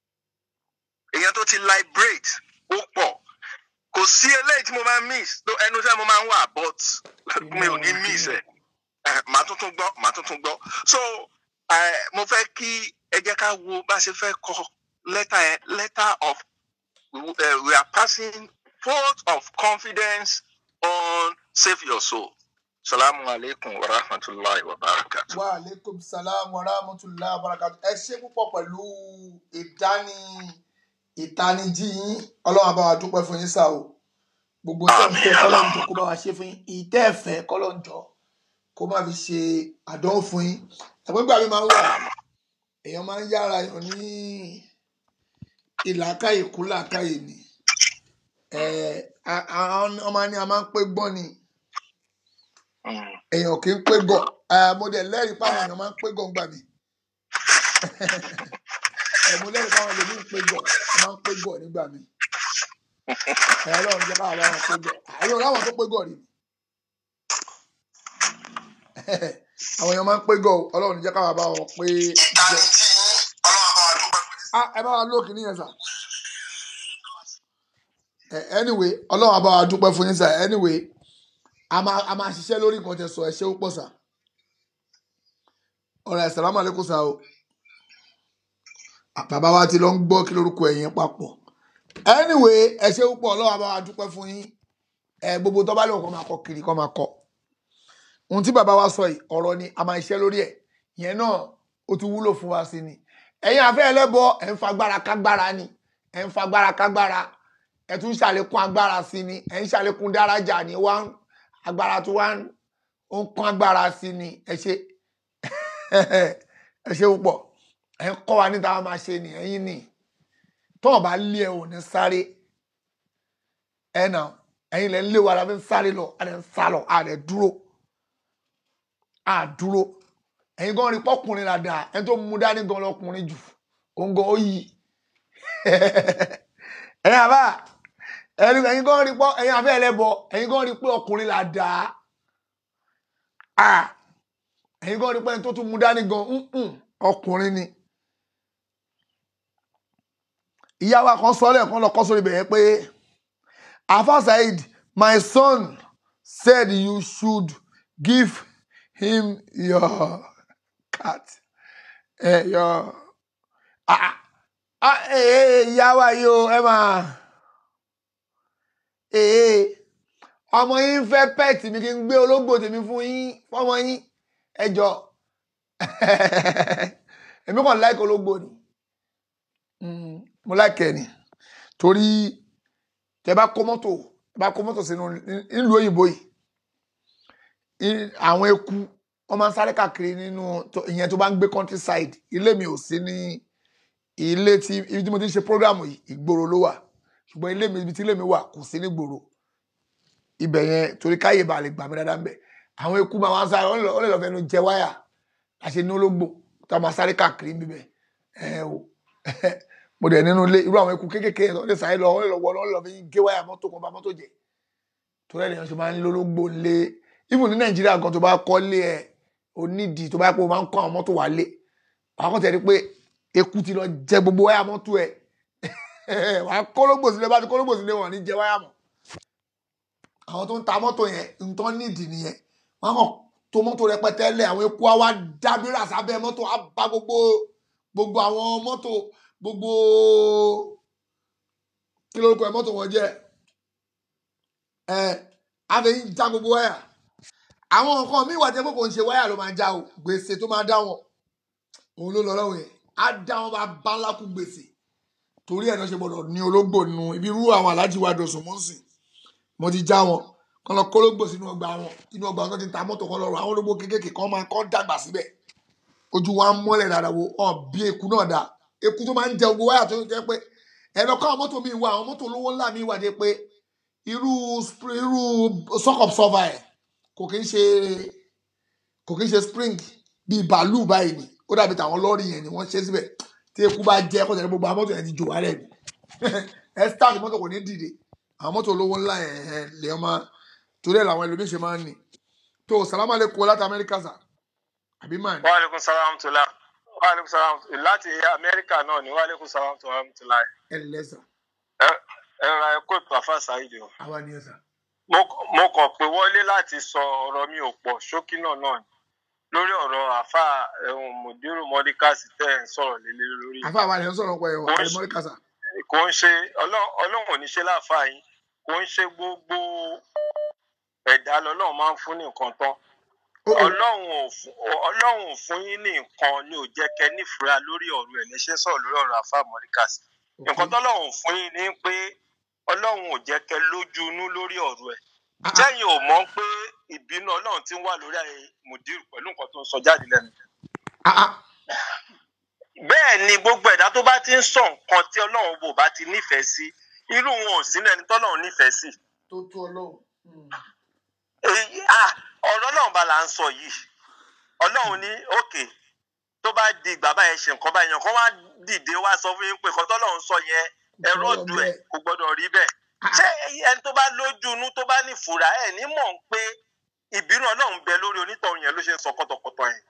èèyàn tó ti liberate ó pọ̀ kò sí eléyìí tí mo máa miss tó ẹnu iṣẹ́ mo máa ń wà but mi ò ní miss ẹ̀ Eh, màá tuntun gbọ́ màá tuntun gbọ́ so eh, mo fẹ́ kí ẹ jẹ́ ká wo bá a ṣe fẹ́ kọ lẹ́tà yẹn letter of uh, we are passing vote of confidence on save your soul salamu alaikum wa rahmatulahi wa barakatu. wa aleykum salaam wa rahmatulah barakatu ẹ ṣe púpọ̀ pẹ̀lú ìdáni ìtanijí yín ọlọ́run àbá wa dúpẹ́ fún yín sá o gbogbo tẹ́ ń fẹ́ kọ́lọ́run jọ kó bá wa ṣe fún yín ìtẹ́ ẹ̀fẹ́ kọ́lọ́run jọ kó má fi ṣe àdánwò fún yín àgbégbà mi máa ń wà èèyàn máa ń yára yàn ní ìlàkàyè kú làkàyè ni ẹ a- àwọn ọmọ ni a máa ń pé gbọ́n ni èèyàn kì í pé gọ̀ ẹ mo dẹ̀ lẹ́rìí pàwọn èèyàn máa ń pé gọ̀ ńgbà mi ẹ mo lẹ́rìí pàwọn èèyàn ń pé gọ̀ ẹ máa ń pé gọ̀ nígbà mi ẹ ọlọ́run jẹ́ káwọn bá wọn pé gọ̀ àyè ọ̀rọ̀ àwọn tó pé gọ̀ rí ni àwọn èèyàn máa ń pé gọ̀ o, ọlọ́run jẹ́ káwọn bá wọn pé gọ̀ Ah, ẹ bá wa lóòkì níyẹn sà Eh, anyway ọlọ́run á bá wa dúpẹ́ fún yín sà anyway a máa a máa ṣiṣẹ́ lórí nǹkan tẹ sọ ẹ ṣé ó pọ̀ sà ọ̀rọ̀ ẹ̀sàlámù àlékún sà o Ah, bàbá wa ti lọ ń gbọ́ kí lórúkọ ẹ̀yìn papọ̀ anyway ẹ ṣé ó pọ̀ ọlọ́run á bá wa dúpẹ́ fún yín ẹ gbogbo tó bá lè kọ́ máa kọ kiri kọ́ máa kọ ohun tí bàbá wa sọ yìí ọ̀rọ̀ ni a máa ṣiṣẹ́ lórí ẹ̀ ìyẹn náà ó ti wúlò fún wa sí ni ẹ̀yin àfẹ́ ẹlẹ́bọ ẹ̀ ń fagbára kágbára ni ẹ̀ ń fagbára kágbára ẹ̀ tún ń ṣàlékún agbára sí ni ẹ̀ ń ṣàlékún dárájà ni wá ń agbára tó wá ń ó ń kún agbára sí ni ẹ ṣe ẹ ṣe púpọ̀ ẹ̀ ń kọ́ wa níta wá máa ṣe ni ẹ̀yin ni tọ́wọ̀n bá lé ẹ ò ní sáré ẹ nà ẹ̀yin lẹ ń lé wa la fi ń sáré lọ a lè ń sá lọ a lè dúró a dúró ẹ̀yin gan rí pọ́kùnrin là dáa ẹni tó mú dání gan lọkùnrin jù òun gan ó yí ẹ̀yin àbá ẹ̀yin ẹ̀yin gan rí pọ́ ẹ̀yin àbẹ́ ẹlẹ́bọ ẹ̀yin gan rí pé ọkùnrin là dáa a ẹ̀yin gan rí pé ẹni tó tún mú dání gan ǹǹ, ọkùnrin ni ìyá wa kan sọ lẹ́ẹ̀kan lọ kọ́ sórí bẹ̀yẹn pé afa saheed my son said you should give him your cat eh, your ah ah eh, eh, ìyá wa yìí o ẹ máa eh, eh, ọmọ yín ń fẹ́ pẹ́ẹ̀tì mi kí n gbé ológbò tèmi fún yín fọmọ yín ẹ jọ èmi kàn láìka ológbò ni Mm, mo láìka ẹ ni torí tẹ bá kó mọ́tò tẹ bá kó mọ́tò sínú nílùú òyìnbó yìí i- àwọn eku wọ́n máa ń sáré káàkiri nínú tó- ìyẹn tó bá ń gbé countryside ilé mi ò sí ní ilé tí ibi tí mo ti ń ṣe program yìí ìgboro ló wà ṣùgbọ́n ilé mi ibi tí ilé mi wà kò sí ní gbòòrò ibẹ̀ yẹn torí káyè bá lè gbà mí dáadáa ń bẹ̀ àwọn eku máa wá ń sáré wọ́n lè lọ- wọ́n lè lọ fẹnu jẹ wáyà àṣẹ ní ológbò tó a máa sáré káàkiri bíbẹ̀ ẹ o mo dẹ̀ nínú ilé irú àwọn eku kéékèèké yẹn tó lè sáré lọ wọ́n lè lọ wọ́ lọ́ọ́ lọ fi gé wáyà mọ́tò kan bá mọ́tò jẹ torí ẹ̀rọ ṣe máa ń lólógbò lé even ní nàìjíríà gan tó bá kọ́ lé ẹ̀ onídìí tó bá yẹ pé o máa ń kọ́ àwọn mọ́tò wá lé wàá kọ́ tẹ̀lé pé eku ti lọ jẹ gbogbo wáyà mọ́tò ẹ̀ wàá kólógbò sílé bá ti kólógbò sílé wọn ní jẹ wáyà mọ́ àwọn tó ń ta mọ́tò yẹn nǹkan nídìí nìyẹn wọ́n kàn tó mọ́tò rẹpẹtẹ lẹ̀ àwọn eku á wá dábìrà sábẹ́ mọ́tò á bá gbogbo gbogbo àwọn mọ́tò gbogbo kí lórúkọ ẹ mọ́tò wọn jẹ́ ẹ á fi ń já gbogbo wáyà àwọn nǹkan míì wà jẹ́ pé kò ń ṣe wáyà ló máa já o gbèsè tó máa dá wọn òun ló lọ lọ́wọ́ yẹn á dá wọn bá bá ńlá kú gbèsè torí ẹ̀ náà ṣe gbọ́dọ̀ ní ológbò nínú ibi irú àwọn aláàjì wa dọ̀sùn mọ́sìn mo ti já wọn kọ́ lọ kólógbò sínú ọgbà wọn inú ọgbà wọn tó ti ta mọ́tò kan lọ́rọ̀ àwọn ológbò kéékèèké kan máa kọ́ dàgbà síbẹ̀ ojú wa ń mọ́lẹ̀ dáadáa wo ọ̀ bí eku náà dá eku tó máa ń jẹ gbogbo wáyà tó jẹ́ pé ẹ̀rọ káwọn mọ́tò mi wà àwọn mọ́tò olówó ńlá mi wà dé pé irú spr- irú sọ́kọ̀p sọ́fà ẹ̀ kò kí ń ṣe kò kí ń ṣe spring bíi bàálù báyìí ni ó dàbí tàwọn lọ́ọ̀rì yẹn ni wọ́n ṣe síbẹ̀ tí eku bá jẹ́ kó tẹ̀lé gbogbo àwọn mọ́tò yẹn ti jò wálẹ̀ ni ẹ start mọ́tò kò ní dìde àwọn mọ́tò olówó ńlá yẹn ẹ̀ lè ọmọ torí ẹ̀ làwọn ẹlòmíín ṣe máa ń ní tó sàlámà lè kó láti amẹ́ríkà sà àbí máa ní. wàhálẹ́kùn sàlámù tó la wàhálẹ́kùn sàlámù tó láti amẹ́ríkà náà ni wàhálẹ́kùn sàlámù tó la tó la ẹ lẹ́ sà ẹ ẹ ra ẹkọ ìpàfà ṣáìdì o. àwa ni ẹ sà. mo mo kàn pé wọlé láti sọ ọ̀rọ̀ mi ò pọ̀ ṣókí náà náà ni lórí ọ̀rọ̀ àfa ẹ̀hún mùdírù mọ́díkàsì tẹ̀ ń sọ̀rọ̀ lélẹ́ lórí. àfa àwa ni ẹ ń sọ̀rọ̀ pé ọ̀ àlẹ́mọ́ríkà sà. kò ń ṣe Ọlọ́run Ọlọ́run ò ní ṣe láàfà yín kò ń ṣe gbogbo ẹ̀dá lọ́lọ́run máa ń fún ní nǹkan tán Ọlọ́run ò fún Ọlọ́run ò fún yín ní nǹkan ni ò jẹ́ kẹ́ nífura lórí ọ̀rọ̀ ẹ̀ lẹ́ṣẹ̀ sọ̀rọ̀ lórí ọ̀rọ̀ àfa mọ́díkàsì nǹkan tọ́lọ́run fún yín ni pé Ọlọ́run ò jẹ́ kẹ́ lójú inú lórí ọ̀rọ̀ ẹ̀ sẹ́yìn ò mọ̀ pé ìbínú Ọlọ́run ti ń wà lórí ayé mùdírù pẹ̀lú nǹkan tó ń sọ jáde lẹ́nu bẹ́ẹ̀ ni gbogbo ẹ̀dá tó bá ti ń sọ nǹkan tí ọlọ́run bò bá ti nífẹ̀ẹ́ sí irú wọn ò sínú ẹni tọ́lọ́run nífẹ̀ẹ́ sí. tó tó ọlọ́run. èyí à ọ̀rọ̀ ọlọ́run bá là ń sọ yìí ọlọ́run ní òkè tó bá di ìgbà báyẹn ṣe nǹkan báyẹn kan wá dìde wá sọ fún yín pé nǹkan tọ́lọ́run sọ yẹn ẹ̀rọ ọ̀dùn ẹ̀ kò gbọ́dọ̀ rí bẹ́ẹ̀. ṣé ẹni tó bá lójú inú tó bá ní fura ẹ̀ ní mọ̀ ń pé ìbínú ọlọ́run bẹ lórí onítọ̀hún yẹn ló ṣe ń sọ kọ́tọ̀kọ́tọ̀ yẹn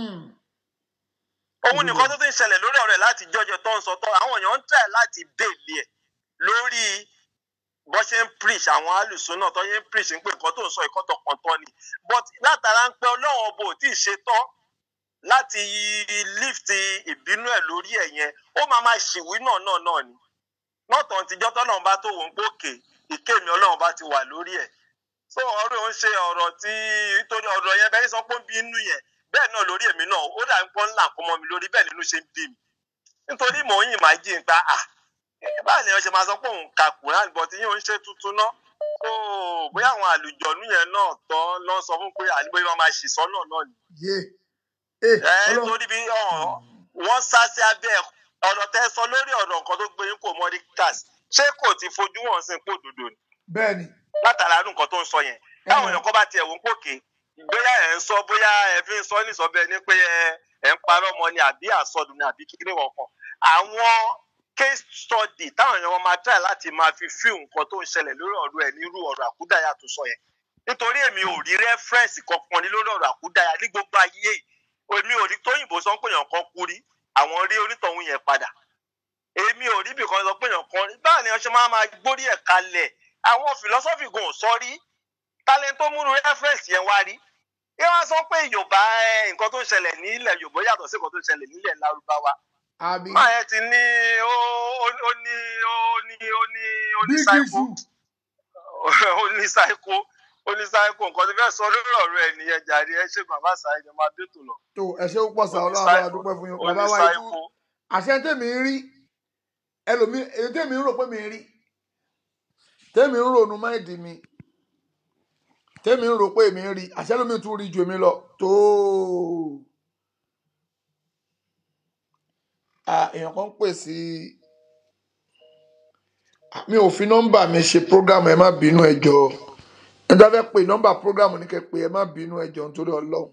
òun nìkan tó ti ń ṣẹlẹ̀ lórí ọ̀rẹ́ láti jọjọ tó ń sọ tó àwọn èèyàn ń tẹ̀ láti bèèlì ẹ̀ lórí bó ṣe ń preach àwọn alùsùn náà tó ṣe ń preach ń pé nǹkan tó ń sọ ìkọ́tọ̀ kan tán ni but látara ń pẹ́ ọlọ́run ọbọ̀ ò tí ì ṣe tán láti lift ìbínú ẹ̀ lórí ẹ̀ yẹn ó máa máa ṣìwí náà náà náà ni nọ́ọ̀tàn tíjọ́ tọ́lọ́run bá tó wò ń gbòkè ìkémi ọlọ́run bá ti wà lórí ẹ̀ so ọ̀rọ̀ ò ń ṣe ọ̀rọ̀ tí torí ọ̀rọ̀ yẹn bẹ́ẹ̀ sọ pé ń bí inú yẹn bẹ́ẹ̀ náà lórí èmi náà ó dà ń pọ́n ńlá kó mọ́ mi lórí bẹ́ẹ̀ nínú ṣe ń bí mi nítorí mò ń yìn máa jí n ta à báà ni wọ́n ṣe máa sọ pé òun ka kùrán bọ̀ tí yóò ń ṣe tuntun náà so bóyá àwọn àlùjọ̀nú yẹn náà tán lọ sọ fún pé àníbóyá máa máa ṣì sọ́nà náà ni. ẹ torí bí wọ́n sá sí abẹ́ ọ̀rọ̀ tẹ́ sọ lórí ọ̀rọ̀ nǹkan tó gbé yín kò mọ́ rí cast ṣé kò ti fojú wọn sí pò dòdò ni. bẹ́ẹ̀ni látara irú nǹkan tó ń sọ yẹn táwọn èèyàn kan bá tiẹ̀ wò ń pòkè bóyá ẹ̀ ń sọ bóyá ẹ fi ń sọ ní ìsọ̀bẹ ni pé ẹ ẹ̀ ń parọ́ ọmọ ni àbí àsọdùn ni àbí kíkiri wọn kan àwọn case study táwọn èèyàn máa try láti máa fi fíìmù nǹkan tó ń ṣẹlẹ̀ lórí ọ̀rọ̀ ẹ̀ nírú ọ̀rọ̀ àkúdàyà tó sọ yẹn nítorí èmi ò rí rẹ́fẹ́rẹ́nsì kankan ní lórí ọ̀rọ̀ àkúdàyà ní gbogbo ayé yìí èmi ò rí tóyìnbó sọ pé èèyàn kan kú rí àwọn rí onítọ̀hún yẹn padà èmi ò rí bìkan sọ pé èèyàn kan rí báà ni wọ́n ṣe máa máa gbórí ẹ̀ kalẹ̀ àwọn philosophy gan ò sọ rí talent tó múnú rẹ́fẹ́rẹ́nsì yẹn wá rí kí wọ́n sọ pé yorùbá ẹ, nǹkan tó ń ṣẹlẹ̀ nílẹ̀ yorùbá yàtọ̀ sí nǹkan tó ń ṣẹlẹ̀ nílẹ̀ lárúbáwá àbí máa yẹn ti ní ó ó ó ní ó ní ó ní ó ní big psycho issue ó ní psycho ó ní psycho nǹkan tó fẹ́ sọ lórí ọ̀rọ̀ ẹ̀ nìyẹn jàre ẹ ṣe bàbá sáyé ni máa dé tò lọ. tó ẹ ṣe púpọ̀ sá ọlọ́run Onísáìkò- àwọn àdúpẹ́ fún yín ó bàbá ní wa ikú psycho. àṣẹ tèmi ń rí ẹlòmí èyí tèmi ń rò pé mi ń rí tèmi ń rònú máìdì mi tèmi ń rò pé mi ń rí àṣẹ lómi tún rí ju èmi lọ tó Ah, èèyàn kan pè sí Ah, mi ò fi nọ́mbà mi ṣe program ẹ má bínú ẹ jọ̀ọ́ ẹ dá fẹ́ pè nọ́mbà program ní kẹ́ pé ẹ má bínú ẹ jọ̀ọ́ nítorí Ọlọ́run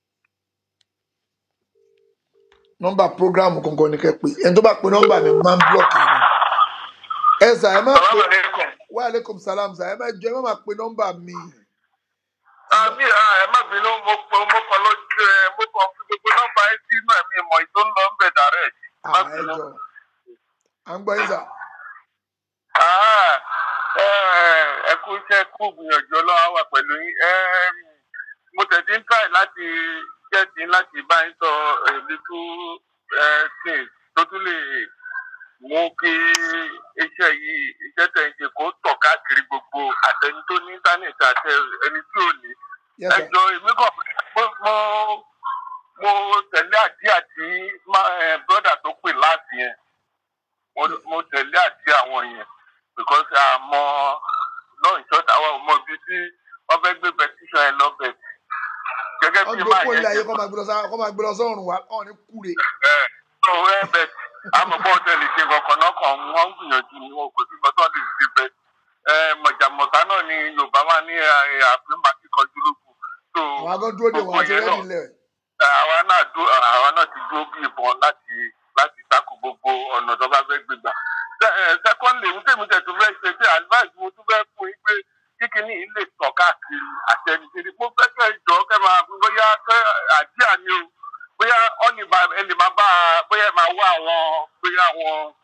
nọ́mbà program gangan ní kẹ́ pé ẹni tó bá pe nọ́mbà mi máa ń blọọkì ni ẹ sà ẹ má pe wa aleykum salam sà ẹ má jọ ẹ má máa pe nọ́mbà mi àmì ẹ má bínú mo pọ mo kàn lọ jẹ mo kàn fi gbogbo nọ́mbà ẹ sí inú ẹmí ìmọ̀ ìtò ń lọ ń bẹ dàrẹ má Ah, ẹ bínú. jọ à ń gbọ́ yín sà Ah, ẹ ẹ kú iṣẹ́ kú gbìyànjú ọlọ́wọ́ wà pẹ̀lú yín Ẹ, mo tẹ̀sí ń try láti jẹ́sí láti bá yín sọ èlítú things tó tún lè mú kí iṣẹ́ yìí iṣẹ́ tẹ̀ ń ṣe kó tọ̀ káàkiri gbogbo àtẹni tó ní íńtánẹ̀tì àti ẹni tí ò ní. Yes, ẹ sir. jọ èmi kàn mo mo mo tẹ̀lé àdí àti brọ́dà tó pè láti yẹn mo mo tẹ̀lé àti àwọn yẹn because àmọ́ náà ìṣọ́ta àwọn ọmọ bíi tí wọ́n fẹ́ gbé petition yẹn lọ bẹ̀ gẹ́gẹ́ wọ́n bí gbé máa kó ilé yẹn ayé ṣe kọ́ máa gbé lọ sá- kọ́ máa gbé lọ sọ́run wa kọ́ ní kúre ẹ̀ tó ẹ bẹ̀ àmọ́ bọ́ tẹ̀lé ṣe kankan náà kàn wọ́n ń gbìyànjú ni wọn kò sí nǹkan tó lè ṣe bẹ̀ ẹ̀ mọ̀jàmọ̀sá náà ni yorùbá máa ní àfin màkì kanjú lókun tó àwọn agán dúró dè wọ́n àti yẹn rẹ́dì náà lẹ̀ àwa náà dúró àwa náà ti dúró bí ìbọn láti láti takò gbogbo ọ̀nà tó bá fẹ́ gbégbà. secondly ní tèmi tẹ̀ tó fẹ́ ṣe pé advice mo tún fẹ́ fún yín pé kíkiní yìí lè tàn káàkiri àtẹnudẹ́ni mo fẹ́ kẹ́ ìjọ kẹ́ máa bóyá kẹ́ àjíà ni o bóyá ọ́ lè máa ẹ lè máa bá a bóyá ẹ máa wá àwọn bóyá àwọn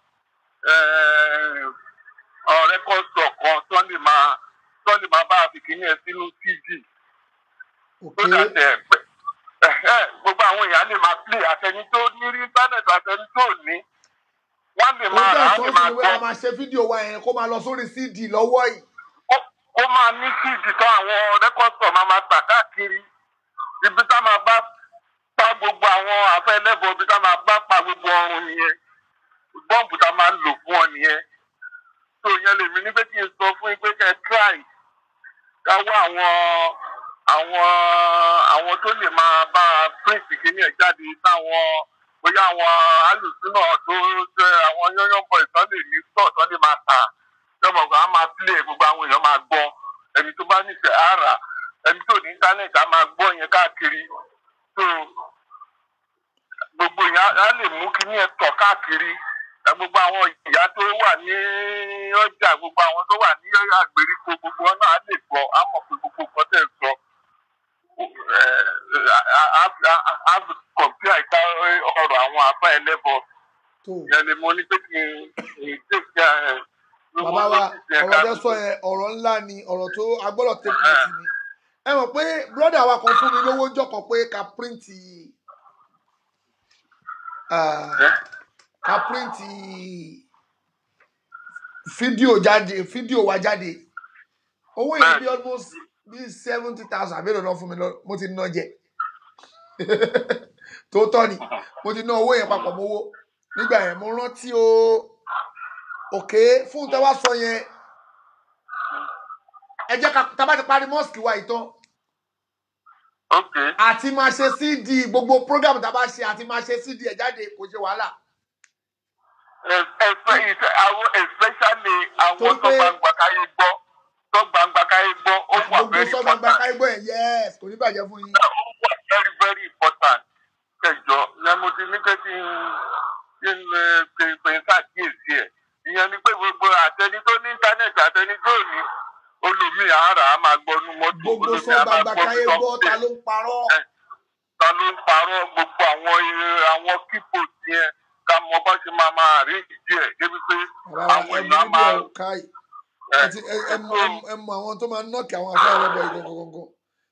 ọ̀rẹ́ kọ́sọ̀ kan tó lè máa tó lè máa bá a fi kíní ẹ sínú cd tó dàtẹ̀ pé ẹ̀hẹ́, gbogbo àwọn èèyàn lè máa play àtẹni tó ní rí íńtánẹ̀tì àtẹni tó ní wọ́n lè ó máa dá rà á lè ìsọ́sí máa ìwé gbọ́ a máa ṣe fídíò wa yẹn kó máa lọ sórí cd lọ́wọ́ yìí ó máa ní síìdì tán àwọn rẹ́kọ̀sọ̀ máa máa tà káàkiri ibi tá máa bá pa gbogbo àwọn afẹ́ ẹlẹ́bọ ibi tá máa bá pa gbogbo ọrùn nìyẹn bọ́ǹbù tá máa ń lò fún ọ nìyẹn tó yẹn lèmi ní pé kí n sọ fún yín pé kẹ́ ẹ try ká wá àwọn àwọn àwọn tó lè máa bá print kìíní ẹ̀ jáde táwọn bóyá àwọn alùsùnà tó jẹ àwọn yọ́yọ́ bọ̀ ìtàn lè ní stọ̀ tó lè máa tà lọ́mọ kan á máa play gbogbo àwọn èèyàn máa gbọ́ ẹni tó bá nífẹ̀ẹ́ á rà ẹni tó ní íńtánẹ́ẹ̀tì á máa gbọ́ yẹn káàkiri tó gbogbo yẹn á- á lè mú kíní ẹ̀ tọ̀ káàkiri ẹ gbogbo àwọn ìyá tó wà ní ọjà gbogbo àwọn tó wà ní àgbèríko gbogbo wọn náà á lè gbọ́ á mọ̀ pé gbogbo nǹkan tẹ̀ ń sọ á kọ̀m̀pí àìká ọ̀rọ̀ àwọn afá ẹlẹ́bọ yẹn ni mo ní pé kí n tètè ẹ̀ bàbá wa ọ̀rọ̀ tẹ́ sọ yẹn ọ̀rọ̀ ńlá ni ọ̀rọ̀ tó agbọ́dọ̀ take note ni ẹ mọ̀ pé brọ́dà wa kan fún mi lówó ń jọkọ̀ pé ká píríǹtì ká píríǹtì fídíò jáde fídíò wa jáde owó yẹn bí almost bí seventy thousand àbẹ̀rẹ̀ náà fún mi lọ mo ti ná jẹ tó tọ́ ni mo ti ná owó yẹn papọ̀ mọ́wó nígbà yẹn mo rántí o òkè fún tẹ́wá sọ yẹn ẹ jẹ́ ká tá a bá ti parí mọ́ọ̀sì wa ìtàn àti máa ṣe cd gbogbo program tá a bá ṣe àti máa ṣe cd ẹ̀ jáde kò ṣe wàhálà. especially àwọn tó bá ń gbà káyé gbọ́ tó sọ gbangba káyé gbọ́ ó wà gbogbo very sọ gbangba important káyé gbọ́ ẹ̀ yẹ́s kò ní bàjẹ́ fún yín. ó wà very very important kẹjọ ìyẹn mo ti ní pé kí n kí n ẹ, pè pè ń ṣàkíyèsí ẹ̀ ìyẹn ni pé gbogbo àtẹni tó ní íńtánẹ́ẹ̀tì àtẹni tó ní olùmí àárà á máa gbọ́ nú mọ́tò gbogbo olùmí sọ á máa gbangba gbọ́ káyé bí gbọ́ ta ló ń parọ́. ta ló ń parọ́ gbogbo àwọn ẹ, àwọn kíkò yẹn ká mọ bá ṣe máa máa rí ìdí ẹ̀ débi pé àwọn ẹmu èèyàn á níbi máa ẹ̀ káì àti ẹ- ẹmu ẹmu- ẹmu àwọn tó máa nọ́ọ̀kì àwọn afẹ́ ẹlẹ́bọ̀ yìí gangan.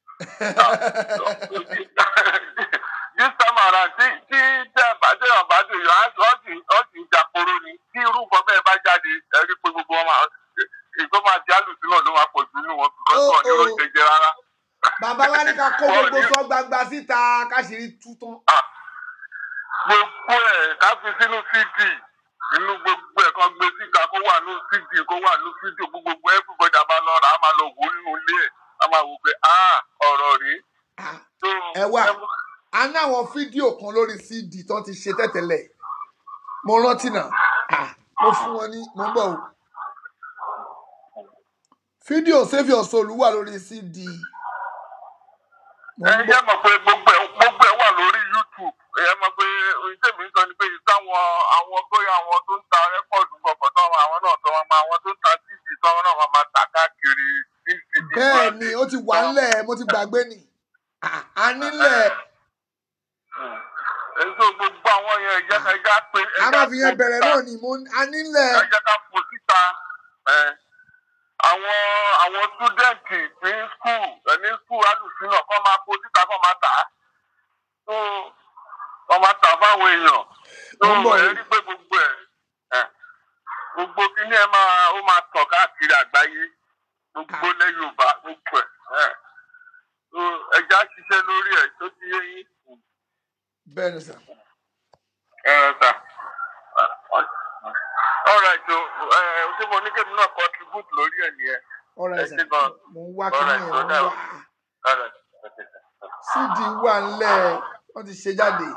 this time around tí tí tẹ́ bá tẹ́ ọ̀ bá dé yọ á sì ọ́ sì ń jàporó ni tí irú nǹkan bẹ́ẹ̀ bá jáde ẹ rí pé gbogbo wọn máa ìgbó máa di àlùsí náà ló máa pọ̀ jù nínú wọn because wọn ní oúnjẹ jẹ rárá. bàbá wa ní ká kó gbogbo sọ gbangba síta káṣírí tú tán. gbogbo ẹ̀ ká fi sínú cd inú gbogbo ẹ̀ kan gbé síta kó wà ní cd kó wà ní fídíò gbogbo everybody a máa lọ rà á máa lọ wò ó nínú ilé ẹ̀ a máa wò pé ah ọ̀rọ̀ rèé. ẹ wá a ní àwọn fídíò kan lórí cd tó ti ṣe tẹ́tẹ̀lẹ̀ mo rántí náà Ah, mo fún wọn ní mo ń bọ̀ o fídíò saviour soul wà lórí cd ẹ yẹ mọ̀ pé gbogbo ẹ̀ gbogbo ẹ̀ wà lórí youtube ẹ yẹ mọ̀ pé ohun tèmi ń sọ ni pé ìtàwọn àwọn bóyá àwọn tó ń ta rẹ́kọ̀dù kọ̀ọ̀kan tó wọn àwọn náà tó wọn máa àwọn tó ń ta cd tó wọn náà wọn máa tà káàkiri cd. bẹ́ẹ̀ ni ó ti wà ńlẹ̀ mo ti gbàgbé ni Ah, a nílẹ̀ èso gbogbo àwọn yẹn ẹ̀jẹ̀ ká ẹ̀jẹ̀ pé a máa fi yẹn bẹ̀rẹ̀ náà ni mo a nílẹ̀ ẹ̀jẹ̀ ká fò síta ẹ̀ àwọn àwọn túdẹ̀ǹtì ní skul ní skul alùsùnà kọ́ máa fò síta kọ́ máa tà á tó wọ́n máa tà fáwọn èèyàn tó ẹ̀ rí pé gbogbo ẹ̀ ẹ̀ gbogbo kíní ẹ̀ máa ó máa tàn káàkiri àgbáyé gbogbo lẹ́ yorùbá gbogbo ẹ̀ ẹ̀ tó ẹ̀jẹ̀ á ṣiṣẹ́ lórí ẹ̀ tó ti yé yín bẹ́ẹ̀ ni sà. ẹ̀ sà alright so ẹ̀ ṣé mo ní kébì náà contribute lórí ẹ̀ nìyẹn ọ̀rọ̀ ẹ ẹ̀sà ṣe gan mo ń wá kí ni alright ẹ̀ so mo ń now wá alright okay sir. cd wà ńlẹ̀ wọ́n ti ṣe jáde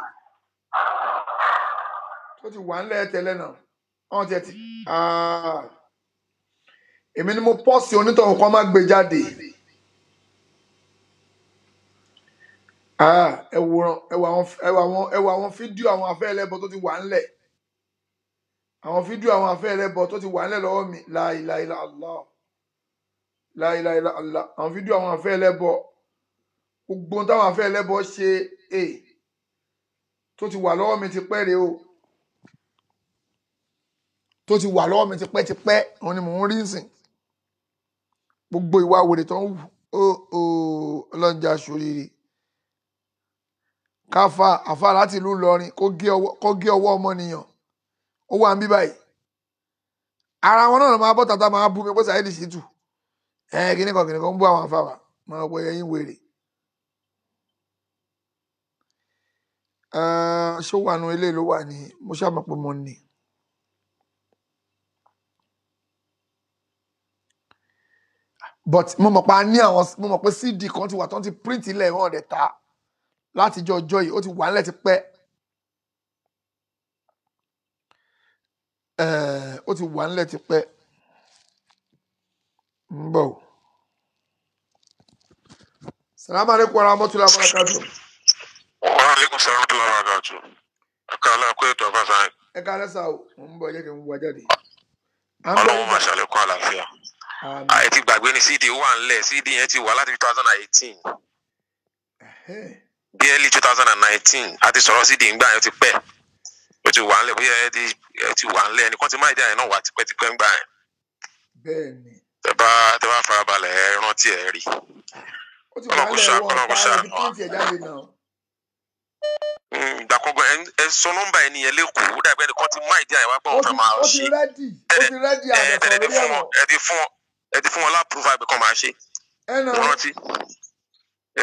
tó ti wà ńlẹ̀ tẹ́lẹ̀ náà wọ́n ti ẹ̀ ti Ah. èmi ni mo pọ́ọ̀sì onítọ̀hún kan má gbé jáde Ah, ẹ wòran ẹ wò àwọn ẹ wò àwọn ẹ wò àwọn fídíò àwọn afẹ́ ẹlẹ́bọ tó ti wà ńlẹ̀ àwọn fídíò àwọn afẹ́ ẹlẹ́bọ tó ti wà ńlẹ̀ lọ́wọ́ mi láìláìlá allah láìláìlá allah àwọn fídíò àwọn afẹ́ ẹlẹ́bọ gbogbo ohun táwọn afẹ́ ẹlẹ́bọ ṣe é tó ti wà lọ́wọ́ mi ti pẹ́ rèé o tó ti wà lọ́wọ́ mi ti pẹ́ ti pẹ́ òun ni mò ń rí sìn gbogbo ìwà wèrè tó ń wù ó ó ọlọ́njà ṣoríire káfa àfa láti ìlú Ìlọrin kó gé ọwọ́ kó gé ọwọ́ ọmọnìyàn ó wà ń bí báyìí ara wọn náà máa bọ́ tata máa bú mi pé Saheed Shittu ẹ kíní kan kíní kan ń bú àwọn afáwà máa wọ ẹyin wèrè Eh, ṣó wà nù ilé ló wà ní mo ṣàmọ̀ pé mo ní. but mo mọ̀ pé a ní àwọn mo mọ̀ pé cd kan ti wà tó ń ti print ilẹ̀ wọn ọ̀dẹ̀ ta látijọ́ ọjọ́ yìí ó ti wà nílẹ̀ ti pẹ́ Eh, ó ti wà nílẹ̀ ti pẹ́ ń bọ̀ o. salamu aleykum wa rahmatulah wa barakatu. Waalaikum salam wa barakatuh. Akala kó ètò ọba sáyẹn. ẹ ká lẹ́sà o mo ń bọ̀ jẹ́ kí n wá jáde. à ń bọ̀ Ọlọ́run máa ṣàlékún àlàáfíà. Àyè ti gbàgbé ni CD wà ńlẹ̀ CD yẹn ti wà láti two thousand and eighteen. Bí early two thousand and nineteen a ti sọ̀rọ̀ CD ńgbà yẹn ti pẹ́. Ó ti wà ńlẹ̀ bóyá ẹ ti ẹ ti wà ńlẹ̀ ẹnìkan ti máa dí àyẹ̀ náà wà tipẹ́tipẹ́ ńgbà yẹn. bẹ́ẹ̀ ni Tẹ bá tẹ bá farabalẹ̀ ẹ rántí ẹ rí. ó ti wà Ọlọ́run kò nílẹ̀ ṣá wọn Ọlọ́run kò ọ̀tá ṣá. ẹ̀ ti print ẹ̀ jáde náà. Mm, Ìgbà kọ̀ọ̀kan ẹ- ẹ sọ nọ́mbà ẹ nìyẹn lẹ́kọ̀ọ́ ó dàgbẹ́ ẹnìkan ti máa dí àyẹ̀ wá pọ̀ ó òun ti fẹ́ máa ó ti ṣe. rẹ́dì ó ti rẹ́dì ẹ àbẹ̀sọ̀ ẹ ti lórí fún ẹ̀wọ̀n. wọn ẹ ti fún wọn ẹ ti fún wọn lápúrúfà pé kàn máa ṣe ẹ nà mo rántí ẹ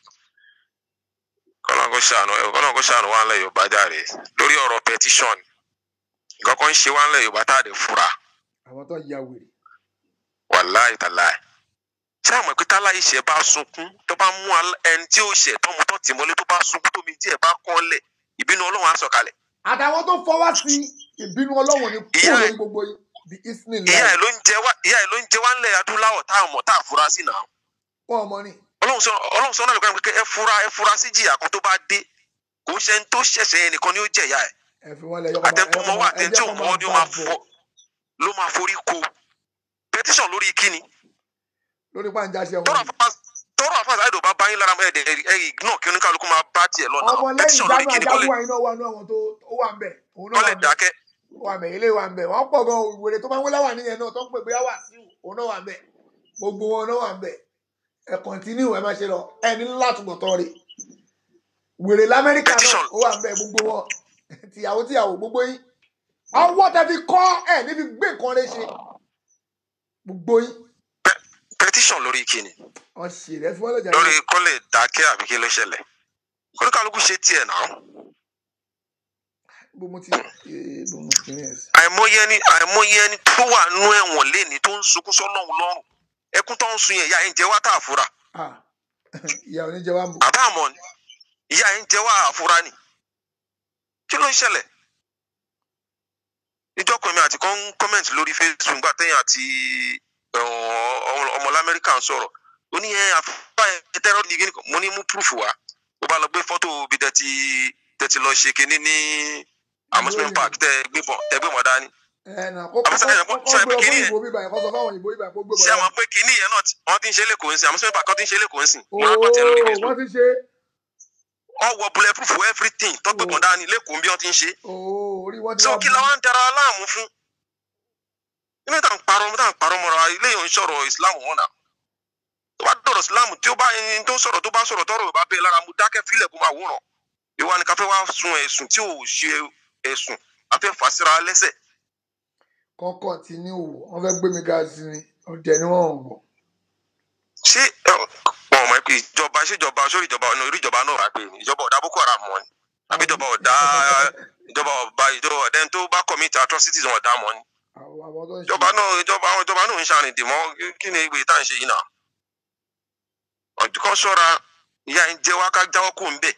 kọlọ́n kó ṣàánú ẹ kọlọ́n kó ṣàánú wa ńlẹ̀ yorùbá jáde lórí ọ̀rọ̀ petition nǹkan kan ń ṣe wa ńlẹ̀ yorùbá tá a lè fura àwọn tó ya wèrè. wàláì tàláì ṣé àwọn ìpítà láì ṣe bá sunkún tó bá mú al- ẹni tí ó ṣe tọmọ tó tì mọ́lé tó bá sunkún tómi díẹ̀ bá kán lẹ̀ ìbínú ọlọ́run á sọ̀kalẹ̀ àtàwọn tó fọwọ́ sí ìbínú ọlọ́wọ̀n ni kúrò lórí gbogbo yìí. bí isni ìyá láì ẹ̀ ló ń jẹ wá ìyá ẹ̀ ló ń jẹ wá ńlẹ̀ adúláwọ̀ tá a mọ̀ tá a fura sí náà wọn ọmọ ni ọlọ́run sọ ọlọ́run sọ náà lọ́kàn pé ẹ fura ẹ fura sí jìyà kan tó bá dé kò ń ṣe ń tó ṣẹ̀ṣẹ̀ yẹn nìkan ni ó jẹ̀yà ẹ̀ ẹ fi wọn lẹ yọkọ máa àtẹ̀tún mọ́ wà ẹ àtẹ̀tún jẹ́ kó mọ́ máa ni ó bá máa bọ̀ fọ ló máa forí ko petition lórí kíni lórí pàǹjà ṣe tọ́rọ̀ wọn àfáà tọ́rọ̀ àfáà sáyẹ̀dọ̀ bá báyìí lára ẹ̀ ẹ̀ ẹ̀ ignore kí oníkálukú máa bá tiẹ̀ lọ́nà ọmọ lẹ́yìn petition lórí ìjánu kíni kọ́lẹ̀ ajagun àyínà wà nù àwọn tó ó wà ń bẹ òun náà kọ́lẹ̀ wà ń bẹ dákẹ́ ó wà ń bẹ ilé wà ń bẹ wọn pọ̀ gan wèrè tó máa ń wé láwà níyẹn náà tó ń pè bóyá wà sí òun náà wà ń bẹ gbogbo wọn náà wà ń bẹ ẹ kọ̀ntínú ẹ má ṣe lọ ẹ ní látùbọ̀ tọ́ rè wèrè lamẹ́ríkà náà ó wà ń bẹ gbogbo wọn tìyàwó tìyàwó gbogbo yín ọwọ́ tẹ fi kọ́ ẹ níbi gbé nǹkan rẹ ṣe gbogbo yín petition lórí kíni wọn ṣe rẹ fún ọlọjà lórí kọ́lẹ̀ dákẹ́ àbí kí ló ṣẹlẹ̀ oníkálukú ṣe tiẹ̀ náà bó mo ti eh, bó mo ti rìn ẹsẹ. àìmọye ẹni àìmọye ẹni tó wà nú ẹ̀wọ̀n léni tó ń sunkún sọ́lọ́run lọ́rùn ẹkún tó ń sun yẹn ìyá yẹn ń jẹ wá tá a fura ìyá oníjẹ wa ń bò. àbá àmọ́ ni ìyá yẹn ń jẹ wá àfura ni kí ló ń ṣẹlẹ̀ ìjọkùn mi àti kan kọ́mẹ̀ntì lórí facebook gbà tẹ́yìn àti ọmọ ọmọ lamẹ́ríkà ń sọ̀rọ̀ ó ní ẹ àfúrà ẹ tẹ́rọ ní gíní mo ní mú proof wá ó bá lọ gbé fọ́tò bí tẹ́tí tẹ́tí lọ ṣe kinní ní amusement park tẹ́ gbé bọ̀ tẹ́ gbé mọ̀ dání ẹ nà kó kó àbúṣe ẹ̀yàn kó kó ṣe gbé pé ọ fún kinní yẹn ìbò bíbá yẹn kó sọ fáwọn ìbò bíbá yẹn kó gbé bọ̀ ṣé àwọn pé kinní yẹn náà ti- wọ́n ti ń ṣe lẹ́kọ̀ọ́ ń sìn amusement park wọ́n ti ń ṣe lẹ́kọ̀ọ́ ń sìn mo rápá tiẹ̀ lórí ooo facebook wọ́n ti ṣe wọ́n wọ bulletproof everything tọ́gbẹ̀gbọ̀n dání lẹ́kọ̀ọ́ bí wọ́n ti ń ṣe ooo orí wọ́n ti so wá kí la wá ń dara láàmú fún ilé tá à ń parọ́ tá à ń parọ́ mọ́ra ilé yìí ń sọ̀rọ̀ islam wọn náà tó bá dọ̀rọ̀ islam tí ó bá ẹni tó sọ̀rọ̀ tó bá sọ̀rọ̀ tọ́rọ̀ bá bẹ́ẹ̀ lára mu dákẹ́ fílẹ̀ kó máa wúrọ̀ ìwà ni káfẹ́ wá sun ẹ̀sùn tí ò ṣe ẹ̀sùn àfẹ́ fàṣírà lẹ́sẹ̀ kọ́ kọ́ntínú wọ́n fẹ́ gbé mi ga sí ni ọ̀dẹ̀ ni wọ́n ń bọ̀. ṣé ẹ, wọn ò mọ̀ pé ìjọba ṣèjọba sórí ìjọba ọ̀nà orí ìjọba náà wà pé ìjọba ọ̀dà boko haram mọ́ ni àbí ìjọba ọ̀dà ìjọba ọba ìjọba ọ̀dà ẹni tó bá commit atrocities wọn ọ̀dà mọ́ ni àwọn àwọn tó ń ṣe ìjọba náà ìjọba àwọn ìjọba náà ń ṣàrìn dìmọ́ kí ni ìwé tá à ń ṣe yìí náà ọdún kan ṣọ́ra ìyá ń jẹ́ wá ká jáwọ́ kó ń bẹ̀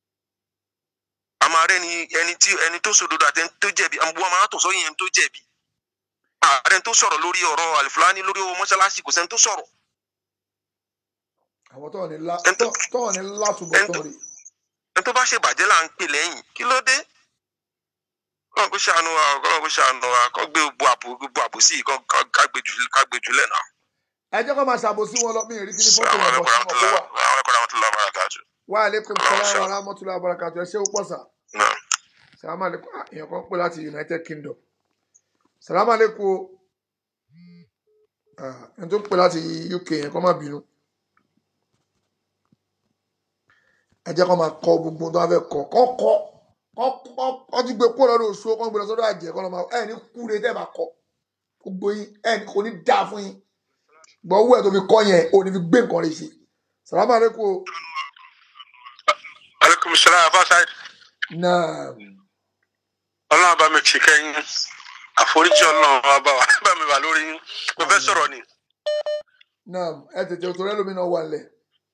a máa rẹ́ ni ẹni tí ẹni tó sòdodo àti ẹni tó jẹ̀bi àwọn máa tò sọ́yìn ẹni tó jẹ̀bi ààrẹ tó sọ̀rọ̀ lórí ọ̀rọ̀ àlìfúlání lórí owó mọ́ṣáláṣí kò sẹ́ni tó sọ̀rọ̀ àwọn tó ní lá tó tó ní látùbọ̀ tán rè ẹni tó bá ṣe bàjẹ́ là ń pè lẹ́yìn kí ló dé kọ́ kó ṣàánú wa kọ́ kó ṣàánú wa kọ́ gbé gbogbo àbò gbogbo àbò sí i kọ́ ká gbé jù ká gbé jù lẹ́nà. ẹ jẹ́ kó máa ṣàbòsí wọn lọ mí ì rí kí ni fọ́tò yẹn bọ̀ sí wọn kó wà. àwọn ẹ̀kọ́ àwọn tó lọ bára kájú. wa aleykum salaam wa rahmatulah barakatu ẹ ṣé ó pọ̀ sà. salaam aleykum ah, èèyàn kan pè láti united kingdom. salaam aleykum o. Ah, ẹni tó ń pè láti uk yẹn kó má bínú. ẹ jẹ́ kó máa kọ gbogbo tó wá fẹ́ kọ kọ́ kọ́ kọ́ kọ́ kọ́ ti gbé kó lọ́dọ̀ oṣù kọ́ gbé lọ sọ́dọ̀ àjẹ́ kọ́ lọ́ máa ẹ̀ ní kúre tẹ́ bá kọ́ gbogbo yín ẹ̀ ní kò ní dáa fún yín gbọ́ owó ẹ̀ tó fi kọ́ yẹn ò ní fi gbé nǹkan rẹ̀ ṣe. salaam aleykum o. aleykum salaam afasaid náà ọlọ́run bá mi kì í kẹ́yìn àforíjì ọlọ́run wa bá wa bá mi wà lórí yín mo fẹ́ sọ̀rọ̀ ni. náà ẹ tètè òtò rẹ lómi náà wà lẹ̀.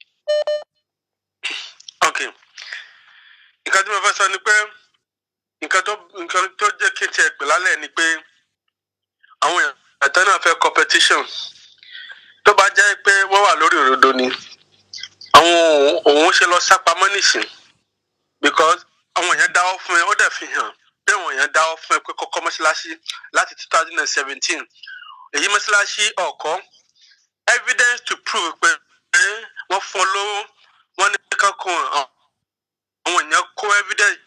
ok nǹkan tí mo fẹ́ sọ ni pé nǹkan tó nǹkan tó jẹ́ kí n tiẹ̀ pè lálẹ́ ni pé àwọn èèyàn ẹ̀tọ́ náà fẹ́ competition tó bá jẹ́ pé wọ́n wà lórí òdodo ni àwọn òun òun ṣe lọ sápamọ́ nìsín because àwọn èèyàn dáwọ́ fún ẹ ó dẹ̀ fi hàn pé àwọn èèyàn dáwọ́ fún ẹ pé kọ́kọ́ mọ́ṣáláṣí láti two thousand and seventeen èyí mọ́ṣáláṣí ọ̀kọ́ evidence to prove pé pé wọ́n fún ọ lówó wọ́n ní kankan àwọn èèyàn kó evidence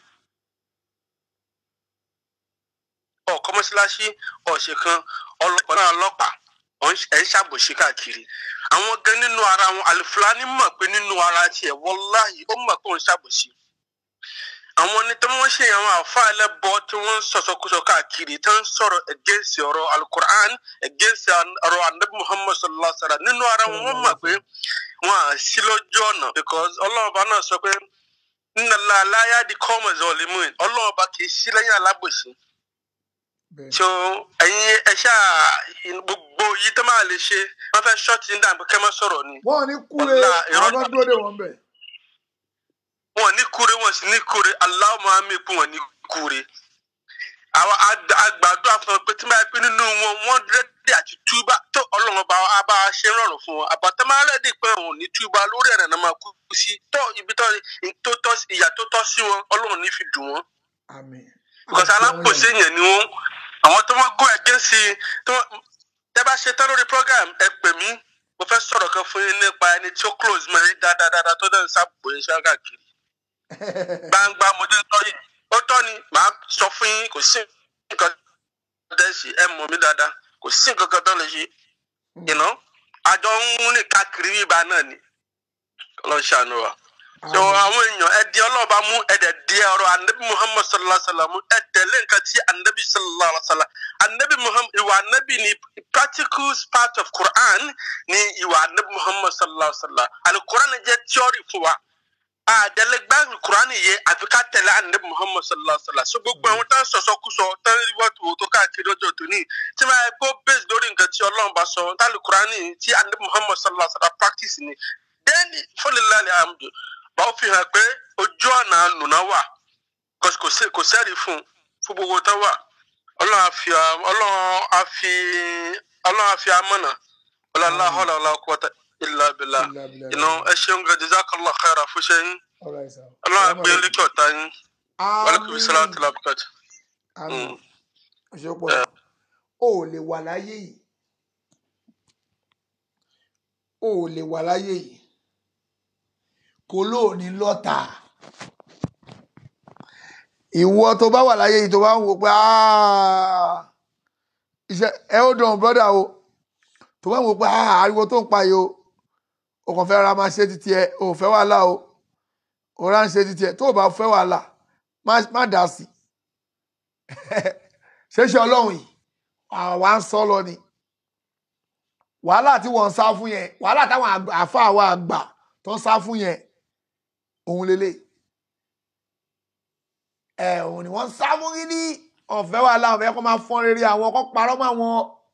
ọ̀kọ́ mọ́ṣáláṣí ọ̀sẹ̀ kan ọlọ́pàá náà ọlọ́pàá ẹ̀ ń ṣàbòsí káàkiri àwọn gan nínú ara wọn àlùfáàní mọ̀ pé nínú ara tiẹ̀ wọláhì ó mọ̀ pé òun ṣàbòsí àwọn ní tí wọ́n ṣe àwọn àfa ẹlẹ́bọ tí wọ́n ń sọ̀sọ̀kúsọ káàkiri tí wọ́n ń sọ̀rọ̀ against ọ̀rọ̀ alukur'an against ọ̀rọ̀ anabi muhammad sallallahu alaihi wa sallam nínú ara wọn wọ́n mọ̀ pé wọ́n à sí lójú ọ̀nà because ọlọ́ọ̀bá náà sọ pé nínú aláya di kọ́mọ̀ zọlímù ọlọ́ọ̀bá kì í sí lẹ́yìn alábòsí so ẹ̀yin ẹ ṣáà gbogbo yìí tó máa lè ṣe wọ́n fẹ́ ṣọ́ọ̀tì ní dàbí kẹ́ mọ́ sọ̀rọ̀ ni wọ́n ní kúre Wàlá, irọ́ àwọn kan dúró dé wọn bẹ̀. wọn ní kure wọn sì ní kure aláwọ máa mi kún wọn ní kure àwọn ag- àgbàdo àfọwọ́ pé tí máa pín nínú wọn wọ́n rẹ́dí àti túbà tó ọlọ́run bá a bá a ṣe rọrùn fún wọn àbàtà máa rẹ́dí pé òun ní túbà lórí ẹ̀rẹ̀ náà máa kú sí tó ibi tó tó tọ́ sí- ìyà tó tọ́ sí wọn ọlọ́run ní fi dùn wọn. because alápòsí yẹn ni wọn àwọn tó wọn go against i- tó wọn- tẹ bá ṣe tán lórí program ẹ pè mí mo fẹ́ sọ̀rọ̀ kan fún yín nípa ẹni tí ó close mọ́ ẹ dáadáa tó dẹ̀ ń sábò yín ṣáà káàkiri gbangba mo dé tọ́ yìí ó tọ́ ni màá sọ fún yín kò sí nǹkan tẹ́ ṣe ẹ mọ̀ mí dáadáa kò sí nǹkan kan tó lè ṣe ìná àjọ ń rìn káàkiri bíbá náà ni ọlọ́run ṣàánú wa so àwọn èèyàn ẹ di ọlọ́ọ̀bá mú ẹ dẹ̀ di ọ̀rọ̀ anabi muhammad sallallahu alayhi wa sallam ẹ tẹ̀lé nǹkan tí anabi sallallahu alayhi wa sallam anabi muhammad ìwà anabi ni practical part of quran ni ìwà anabi muhammad sallallahu alayhi wa sallam alukuran jẹ́ theory fún wa àdẹlẹgbẹ alukuran yẹ àfi ká tẹ̀lé anabi muhammad sallallahu alayhi wa sallam so gbogbo àwọn tán sọ̀sọ́kúsọ tán wọ́tò wò tó káàkiri ọjọ́ tóní tí máa kó base lórí nǹkan tí ọlọ́run bá sọ tá alukuran tí anabi muhammad sallallahu alayhi wa sallam practice ni dẹ́ni fúnilẹ́lẹ̀ àmì báwo fi hàn pé ojú ọ̀nà nùnà wà kò- kò sí- kò sẹ́rí fún fún gbogbo tó wà ọlọ́run àfi ọlọ́run àfi ọlọ́run àfi amọ̀nà ọlọ́run àhọ́lá ọlọ́run kọ́tà ilà bìlà iná ẹ ṣeun gan jazakallah khaira fún ṣe yín ọlọ́run àgbẹ̀ lékè ọ̀tá yín wàlúkùmí sàlámù tìlà bùkàtà. àmín òṣèpọ̀ o ò lè wà láyé yìí o ò lè wà láyé yìí kò lóòní lọ́tà ìwọ tó bá wà láyé yìí tó bá ń wò pé "Ah, iṣẹ́ ẹ ó dàn brọ́dà o tó bá ń wò pé "Ah, ariwo tó ń pa yìí o o kàn fẹ́ ra máa ṣe títí ẹ o ò fẹ́ wàhálà o o rà ń ṣe títí ẹ tó o bá fẹ́ wàhálà má má dà sí ṣeéṣe ọlọ́run yìí àwa ń sọ lọ ni wàhálà tí wọ́n ń sá fún yẹn wàhálà táwọn àgbà- àáfàá wa àgbà tó ń sá fún yẹn òun lélẹ̀ ẹ òun ni wọ́n ń sá fún yín ní ọ̀fẹ́ wàhálà ọ̀fẹ́ kó máa fọ́n rere àwọn kó parọ́ mọ́ àwọn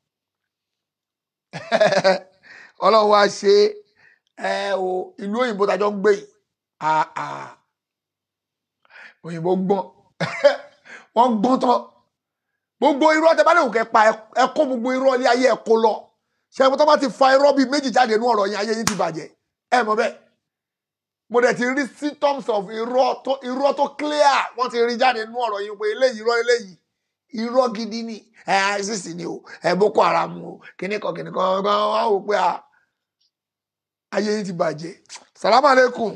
ọlọ́run wá ṣe ẹ o ìlú òyìnbó tajọ́ ń gbé yìí Ah, ah. òyìnbó gbọ́n wọ́n gbọ́n tán gbogbo irọ́ tẹ bá lè wò kẹ́ pa ẹ- ẹ kó gbogbo irọ́ ilé ayé ẹ kó lọ ṣẹ́gun tó bá ti fa irọ́ bíi méjì jáde nínú ọ̀rọ̀ yẹn ayé yín ti bàjẹ́ ẹ mọ̀ bẹ́ẹ̀ mo dẹ̀ ti rí symptoms of irọ́ tó irọ́ tó clear wọ́n ti rí jáde nínú ọ̀rọ̀ yín pé eléyìí irọ́ eléyìí irọ́ gidi ni ẹ isis ni o ẹ boko haram o kíní kan kíní kan kan wọ́n á wò pé a ayé yín ti bàjẹ́ salamu aleykum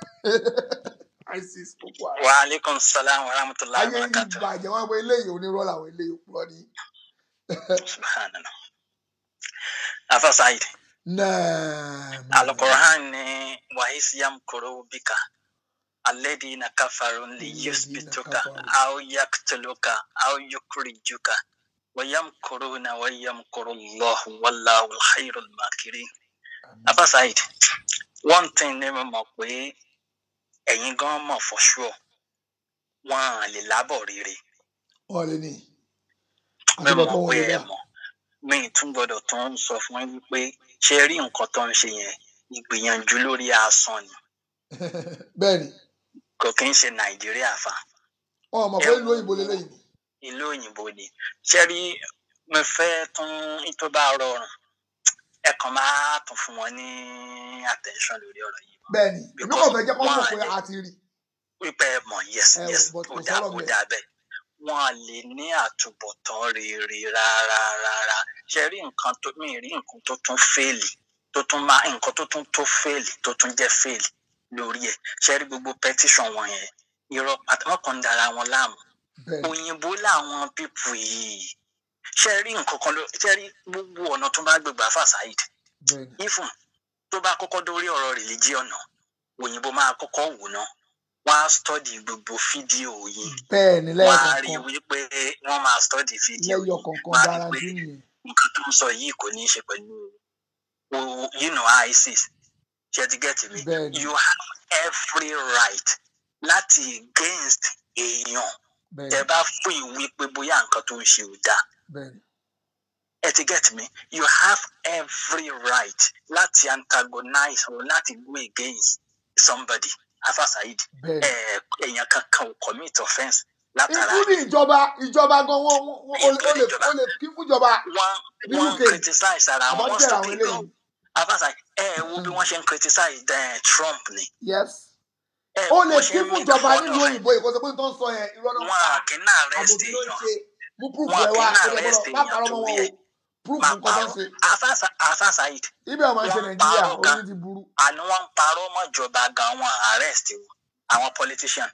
isis boko haram wa aleykum salaam wa rahmatulahi ayé wa yín ti barakatuh bàjẹ́ wọ́n pe eléyìí onírọ́ làwọn eléyìí òpùrọ́ ni. subhanallah afa said náà alukur'an ni wahis yamkuru bika alladhina kafaru liyusbituka aw yaktuluka aw yukrijuka wa yamkuruna wa yamkuru allah wallahu alkhairul makirin afa said one thing ni mo mọ̀ pé ẹ̀yin gan mọ̀ for sure wọn à lè lábọ̀ rere wọ́n lè ní. mi àtúbọ̀ mọ̀ kọ́ wọn pé lè ẹ dá. mọ̀ mi tún gbọ́dọ̀ tó ń sọ fún yín wípé ṣe rí nǹkan tó ń ṣe yẹn ìgbìyànjú lórí asán ni bẹ́ẹ̀ ni kò kí ń ṣe nàìjíríà fa wọn ò mọ̀ pé ìlú òyìnbó lélẹ́yìn ni. ìlú òyìnbó ni ṣe rí mo fẹ́ tún tó bá rọrùn ẹ kàn máa tún fún wọn ní attention lórí ọ̀rọ̀ yìí bẹ́ẹ̀ ni èmi kò fẹ́ jẹ́ kó mọ̀ pé a ti rí. wípé ẹ mọ̀ yes ẹ yes but ó kò dáa sọ̀rọ̀ ó bẹ́ẹ̀. dáa bẹ́ẹ̀ wọn à lè ní àtúbọ̀tán rere rárá rárá ṣe rí nǹkan tó mi rí nǹkan tó tún fèèlì tó tún máa nǹkan tó tún tó fèèlì tó tún jẹ́ fèèlì lórí ẹ̀ ṣe rí gbogbo petition wọn yẹn irọ́ pátá wọn kàn ń dara wọn láàmú òyìnbó làwọn pípù yìí ṣe rí nǹkan kan ló ṣe rí gbogbo ọ̀nà tó bá gbégbá fàṣàyìd ifun tó bá kọ́kọ́ dórí ọ̀rọ̀ religion náà òyìnbó máa kọ́kọ́ wò náà wọ́n á study gbogbo fídíò yìí bẹ́ẹ̀ ni wọ́n á rí lẹ́yọ̀kọ̀ọ̀kan wípé wọ́n máa study fídíò yìí lẹ́yọ̀kọ̀ọ̀kan wọ́n á rí pé garanti nìyẹn. nǹkan tó ń sọ yìí kò ní í ṣe pẹ̀lú o- you know isis ṣe ti get me Bẹ́ẹ̀ni. you have every right láti against èèyàn bẹ́ẹ̀ tẹ bá fún ìwé pé bóyá nǹkan tó ń ṣe ò dáa bẹ́ẹ̀ ni ẹ ti get me you have every right láti antagonize or láti go against somebody afa saheed Bẹ́ẹ̀ni. ẹ èèyàn kankan ò commit offence látara ikú ní ìjọba ìjọba gan wọn wọn- wọn- o lè o lè o lè kí fún ìjọba ní wọn uk criticize ara wọn wọn àbọ̀jẹ̀rẹ̀ àwọn stupid gan eléyìí afasa ẹ ẹ wo bí wọn ṣe ń criticize eh, Trump ni yes ẹ o wo lè bó ṣe kí ń fún make ìjọba fun nílùú of ẹ òyìnbó ìkọsẹ̀ pé tó ń sọ yẹn irọ́ náà ń wọn pa à kí náà arrest àbòbí ló ń èèyàn ṣe mú proof wọn à ẹ kí wá náà ó lè arrest gbọ́dọ̀ má èèyàn parọ́ mọ́ wọn torí o ẹ proof máa nǹkan tó ń parọ́ ṣe afasa afasa yìí ibẹ̀ wọn máa ń ṣe wọn nàìjíríà parọ́ gan orí ti burú àní wọn ń parọ́ mọ́ ìjọba gan wọn à arrest wọn àwọn politician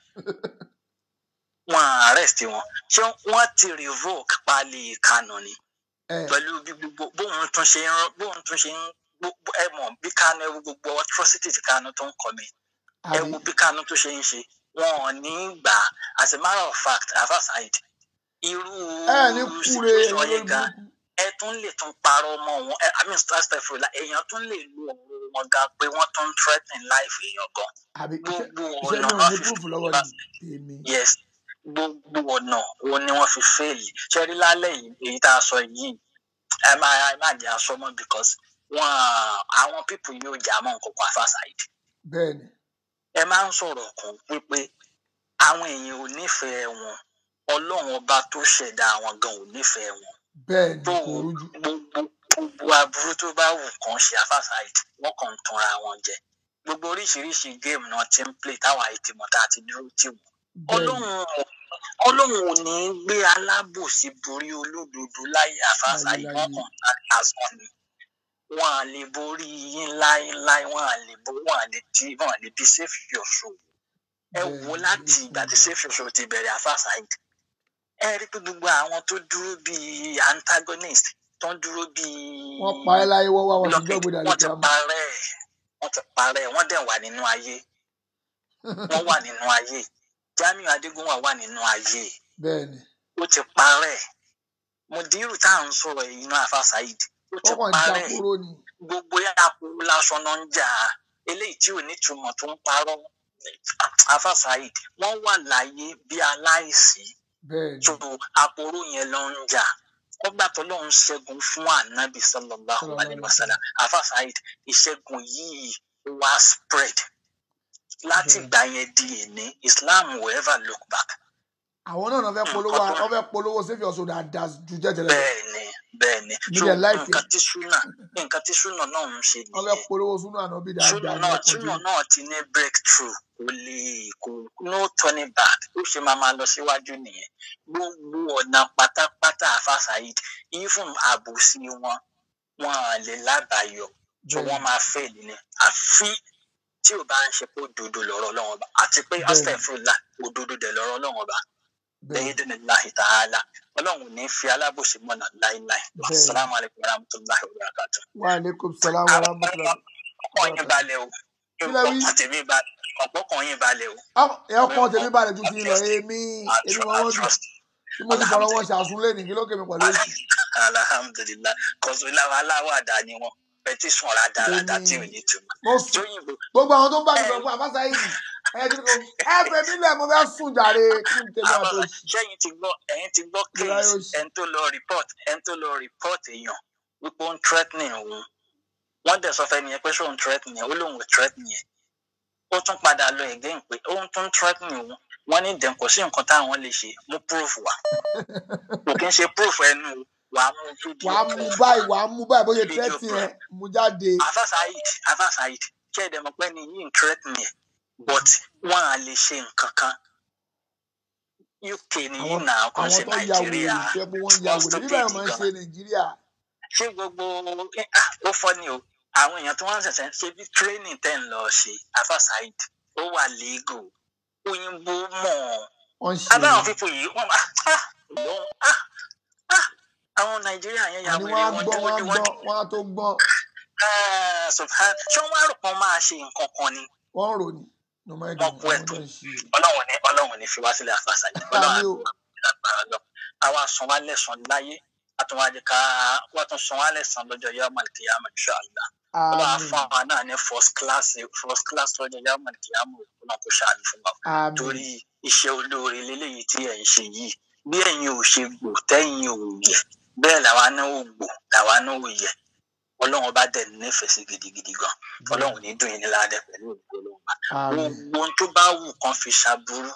wọn à arrest wọn ṣé wọn ti revoke pálí Kanu ni ẹ pẹ̀lú bí gbogbo bóun tún ṣe ń rán- bóun tún ṣe ń gbogbo ẹ mọ̀ bí Kanu ẹ wo gbogbo atrocity tí Kanu tó ń kọ́ mi ẹ àbí wo bí Kanu tó ṣe ń ṣe wọn ò ní gbà á as a matter of fact afaside irú ẹ ní kúre ẹ̀yin situation lórí yẹn gan burúkú ẹ tún lè tún parọ́ mọ́ wọn ẹ i mean stastafurla èèyàn tún lè lu ọ̀rọ̀ wọn gan pé wọ́n tún ń threatening life èèyàn gan àbí iṣẹ́ gbogbo iṣẹ́ ọ̀nà náà wọn ní fi proof lọ́wọ́ yìí èmi yes gbogbo ọ̀nà wo ni wọ́n fi fẹ́ẹ̀lì ṣẹ́rí lálẹ́ yìí èyí tá a sọ yìí ẹ máa ẹ má jẹ́ aṣọ mọ́ because wọ́n àwọn people yóò jà mọ́ nǹkan kan afásàìdì bẹ́ẹ̀ ni ẹ máa ń sọ̀rọ̀ kan wípé àwọn èèyàn ò nífẹ̀ẹ́ wọn ọlọ́run ọba tó ṣẹ̀dá àwọn gan ò nífẹ̀ẹ́ wọn bẹ́ẹ̀ ni tó kò rújú gbogbo gbogbo aburú tó bá wù kàn ṣe afásàìdì wọ́n kàn ń tanra wọn jẹ gbogbo oríṣiríṣi géèmù náà ti ń play táwọn àìtìmọ̀ tá a ti dúró tì wọ́n bẹ́ẹ̀ ni ọlọ́run ò- ọlọ́run ò ní gbé alábòsí borí olódodo láyé àfáàsà yìí wọ́n láyéláyé kàn ń lásán ni wọn à lè borí yín láéláé wọn à lè bo wọn à lè di wọn à lè di safe your soul ẹ bẹ́ẹ̀ wo ni láti ló ìgbà tí kúrú safe your soul ti bẹ̀rẹ̀ àfáàsà yìí ẹ rí i pé gbogbo àwọn tó dúró bíi antagonist tó ń dúró bíi wọ́n pa ẹ́ láyé wọ́n wá wọn sí blockade jọ́gbé dàlẹ́ wọ́n ti kíámà parẹ́ wọ́n ti parẹ́ wọ́n dẹ̀ wà nínú ayé wọ́n wà nínú ayé Jamiu Adégúnwà wà nínú ayé bẹ́ẹ̀ ni ó ti parẹ́ mùdírù tá à ń sọ̀rọ̀ yìí náà àfa saheed ó ti wọ́n kàn ń parẹ́ jákòrò ni gbogbo yàtọ̀ lásán náà ń jà á eléyìí tí ò ní túmọ̀ tó ń parọ́ àfa saheed wọ́n wà láyé bí aláìsí bẹ́ẹ̀ ni tó àpòrò yẹn ló ń jà ọgbà tó lóun ṣẹ́gun fún ànábì sallallahu sallallahu alayhi alaihi wa wa sallam sallam àfa saheed ìṣẹ́gun yìí wá spread láti bẹ́ẹ̀ ni ìgbà yẹn di èní islam will ever look back àwọn náà náà fẹ́ polówó nǹkan tó wọ́n fẹ́ polówó save your soul dáadáa ju jẹ́jẹrẹ lọ bẹ́ẹ̀ni bẹ́ẹ̀ni mi so dẹ̀ láìpẹ́ nǹkan tí súnà nǹkan tí súnà náà ń ṣe wọ́n fẹ́ nìyẹn polówó súnú ànábì súnà dáadáa ní náà ọkàn súnà dé náà ti ní breakthrough kò lè kò no turning back ó ṣe máa máa lọ síwájú nìyẹn gbogbo ọ̀nà pátápátá àfa saheed even àbòsí wọn wọn à lè lábàáyọ so bẹ́ẹ̀ wọn ni máa fail ni àfi tí ò bá ń ṣe pé òdodo lọ̀rọ̀ Ọlọ́run ọba àti pé bẹ́ẹ̀ ni astagfirullah òdodo dẹ̀ lọ̀rọ̀ Ọlọ́run ọba bẹ́ẹ̀ ni bẹ́ẹ̀dínláhi tààlà ọlọ́run ò ní fi alábòsí mọ̀nà láíláí bẹ́ẹ̀ ni asalaamu alaykum wa rahmatulahi wa barakatu. wa aleykum salaam wa àwọn rahmatulah ọkàn yín balẹ̀ o kí lẹ wí ọkàn tèmi balẹ̀ ọkàn yín balẹ̀ o ẹ ọkàn tèmi balẹ̀ ju ti ń lọ trust èmi I èmi tru- wọn I wọ́n dùn trust tí mo ti fọ̀rọ̀ wọn alhamdulilah ṣàsúnlé ní kí ló kémi pẹ̀lú èsì alhamdulilah kọsùláwà aláwàdà ni wọn pẹtísùn rádaràdà tí ò èmi ní túmọ̀ mo sùn tóyìnbó gbogbo àwọn tó ń bá mi ẹ sọ pé àbáṣá yìí ẹ kí ni kò ẹ fẹ́ mi lẹ̀ mo fẹ́ sùn jàre kí n tèmi àwọn àtòsí sẹ́yìn ti gbọ́ ẹ̀yin ti gbọ́ ìlà case yóò ṣe ẹni tó lọ report ẹni tó lọ report èèyàn wípé ó ń threatening òun wọ́n dẹ̀ sọ fẹ́ni yẹn pé ṣé òun threatening yẹn ó lóun ò threatening yẹn ó tún padà lọ again pé ó ń tún threatening òun wọ́n ní dẹ̀ kò sí nǹkan táwọn lè ṣe mú proof wá kò kí ń ṣe proof ẹnu o, wàá mú video wàá mú proof báyìí wàá mú báyìí bóyá video tẹ́tì proof yẹn mú jáde afa saheed afa saheed ṣé ẹ̀dẹ̀ mọ̀ pé ni yìí ń threatening yẹn but wọ́n á lè ṣe nǹkan kan uk nìyí àwọn náà kò ń àwọn ṣe tó ya wèrè nàìjíríà tó yẹ pé wọ́n ya wọ́n wèrè nígbà stupid yẹn máa ń gan ṣe nàìjíríà ṣé gbogbo eh, ah, ó fọ́ ni o àwọn èèyàn tí wọ́n ń ṣẹ̀ṣẹ̀ ṣe bí training tẹ̀ ń lọ ṣe afa saheed ó wà legal òyìnbó mọ̀ wọ́n ṣe abáwọn fífò yìí wọ́n máa ah lóhun ah ah àwọn nàìjíríà yẹn ya àní wèrè wọ́n á wọn gbọ́n wọ́n á dúró wọ́n gbọ́n wọ́n á tó gbọ́n ah subhan ṣé wọ́n á rò pọ́n máa ṣe nǹkan kan ni wọ́n ń rò ní no mind wọ́n them kú àwọn ẹ̀tọ́ náà ń ṣe ọlọ́run ní ọlọ́run ní fi wá sílẹ̀ àfàṣà yìí ọlọ́run àmì o àgbàrá lọ àwa san wá lẹ́sàn láyé àtúnwájú ká wọ́n tún san wá lẹ́sàn lọ́jọ́ yawmal qiyamah insha Allah ọlọ́run á àmì fún àwa náà ní first class first class lọ́jọ́ yawmal qiyamah ọlọ́run kò ṣàánú fún wa àmì torí iṣẹ́ olóore lélẹ́yìí tí ẹ̀ ń ṣe yìí bí ẹ̀yin ò ṣe gbò tẹ́yin ò yẹ bẹ́ẹ̀ làwa náà ò gbò làwa náà ò yẹ ọlọ́run bá dẹ̀ nífẹ̀ẹ́ sí gidigidi gan ọlọ́run ní dùn yín ní ládẹ́ pẹ̀lú òkú ọlọ́run bá àmì gbogbo ohun tó bá wù kán fi ṣàbúrú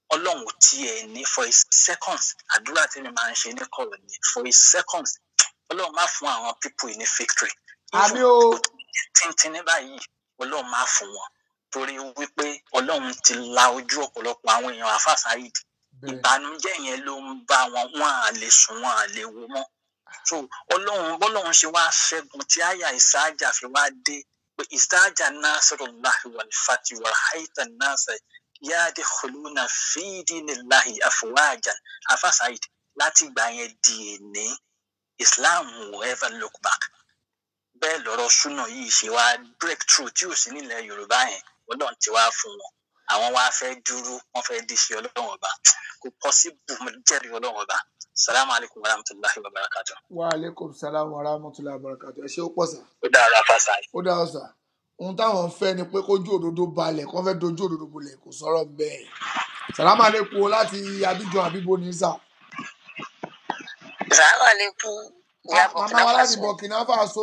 ọlọ́run ò tiẹ̀ ní for a second àdúrà tí mi máa ń ṣe ní kọ̀rọ̀ ni for a second ọlọ́run má fún àwọn people ní victory àmì o tíntín ní báyìí ọlọ́run má fún wọn torí wípé ọlọ́run ti la ojú ọ̀pọ̀lọpọ̀ àwọn èèyàn àfàsáyid ìbànújẹ́ yẹn ló ń bá wọn wọn à lè sùn wọn à lè wo mọ́ so ọlọ́run bọ́lọ́run ṣe wá ṣẹ́gun tí àyà ìsáájà fi wá dé pé ìsáájà nasrullahi wal fati wa haita nasa yadkhuluna fi dinillahi afwajan àfàsáyid láti ìgbà yẹn di èní islam will ever look back bẹ́ẹ̀ lọ́rọ̀ súnà yìí ṣe wá breakthrough tí ò sí nílẹ̀ yorùbá yẹn ọlọ́run ti wá fún wọn àwọn wá fẹ́ dúró wọ́n fẹ́ dí sí ọlọ́run ọba kò possible mo jẹ́rìí ọlọ́run ọba salamu alaykum wa rahmatulahi wa barakatu. wa aleykum salaam wa rahmatulahi wa barakatu ẹ ṣe ó pọ̀ sà. ó dára fásá. ó dára sà ohun táwọn ń fẹ́ ni pé kójú òdodo balẹ̀ kó fẹ́ dojú òdodo bolẹ̀ kò sọ̀rọ̀ bẹ́ẹ̀ salamu aleykum láti abidjan abibo ní sà. salamu aleykum ìyá màmá wa láti bọ̀kínà burkina faso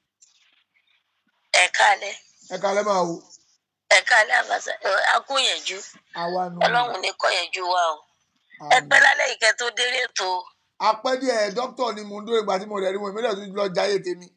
ẹ kálẹ̀ ẹ kalẹ́ máa wò ẹ kálẹ̀ àbàṣà akúnyẹ̀jú àwa nù. ọlọ́run ní kọ́yẹ̀jú wa o ẹ pẹ́ lálẹ́ ìkẹ́ tó délé tó apẹ́ díẹ̀ dókítà ni mo ń dúró ìgbà tí mo rẹ̀ rí wọn ìmílẹ̀ tó lọ jáyé tèmi.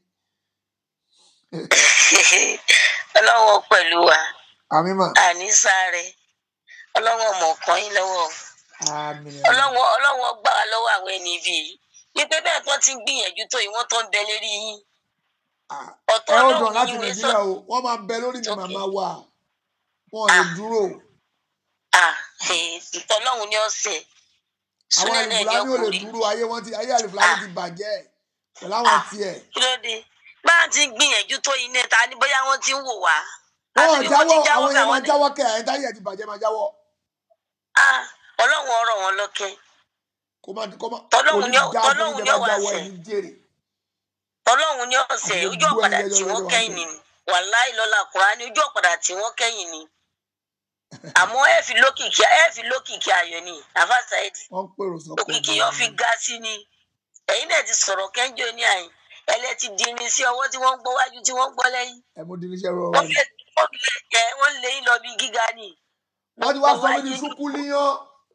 ọlọ́run pẹ̀lú wa àmì mà àní sáré ọlọ́run ọmọ kan yín lọ́wọ́ àmì ọlọ́run ọlọ́run gbà wá lọ́wọ́ àwọn ẹni ibi yìí wípé bẹ́ẹ̀ tó ti ń gbìyànjú tó yìí wọ́n tó ń bẹ lérí yín ọ̀tọ̀ ẹ ó dàn ọlọ́run láti yín wé sọ nàìjíríà o wọ́n máa bẹ lórí mi màmá wa wọn ò lè dúró ìtọ́lọ́run ní ọ̀sẹ̀ àwọn súnẹ̀ náà ní àlìfúlání ò lè ọkùnrin dúró ayé wọn ti ayé àlìfúlání ti bàjẹ́ pẹ̀lú àwọn tiẹ̀ kí ló dé bá a ti ń gbìyànjú tó yìí náà ta ni bóyá wọ́n ti ń wò wá wọn ò àbí wọ́n jáwọ́ ti jáwọ́ àwọn èèyàn máa káwọn ní jáwọ́ kẹ́ àyẹ̀ntá yẹ̀ ti bàjẹ́ máa jáwọ́ Ah, ọlọ́run ọ̀rọ̀ wọn lọ́kẹ́ kó má kó má tọ́lọ́run ní oníjà fún tọ́lọ́run ní ìjọba ọ̀wá jáwọ́ sẹ̀ ẹ̀ ní jèrè tọ́lọ́run ní ọ̀sẹ̀ àti ojú gbogbo ọ̀padà ẹ̀yẹ tí yọjọ́ wọ́n wá kẹ́yìn sẹ̀ ni wàláì lọ́la kùránì ojú ọ̀padà tí wọ́n kẹ́yìn ni àmọ́ ẹ fi lókìkí ẹ fi lókìkí ayọ̀ ni àfa saidi wọ́n ń pèrò sọ́kọ̀ òkìkí yóò fi ga sí ni ẹ̀yin náà ti sọ̀rọ̀ kẹ́ńjọ ní àyìn ẹlẹ́ ti di irin sí ọwọ́ tí wọ́n ń gbọ́ wájú tí wọ́n ń gbọ́ lẹ́yìn ẹ mú diníṣẹ́ rọrọ wọ́n ni lé wọ́n lé ẹ wọ́n lé yín lọ bí gíga ni wọ́n ti wá sọ mí ní ṣúkú líyán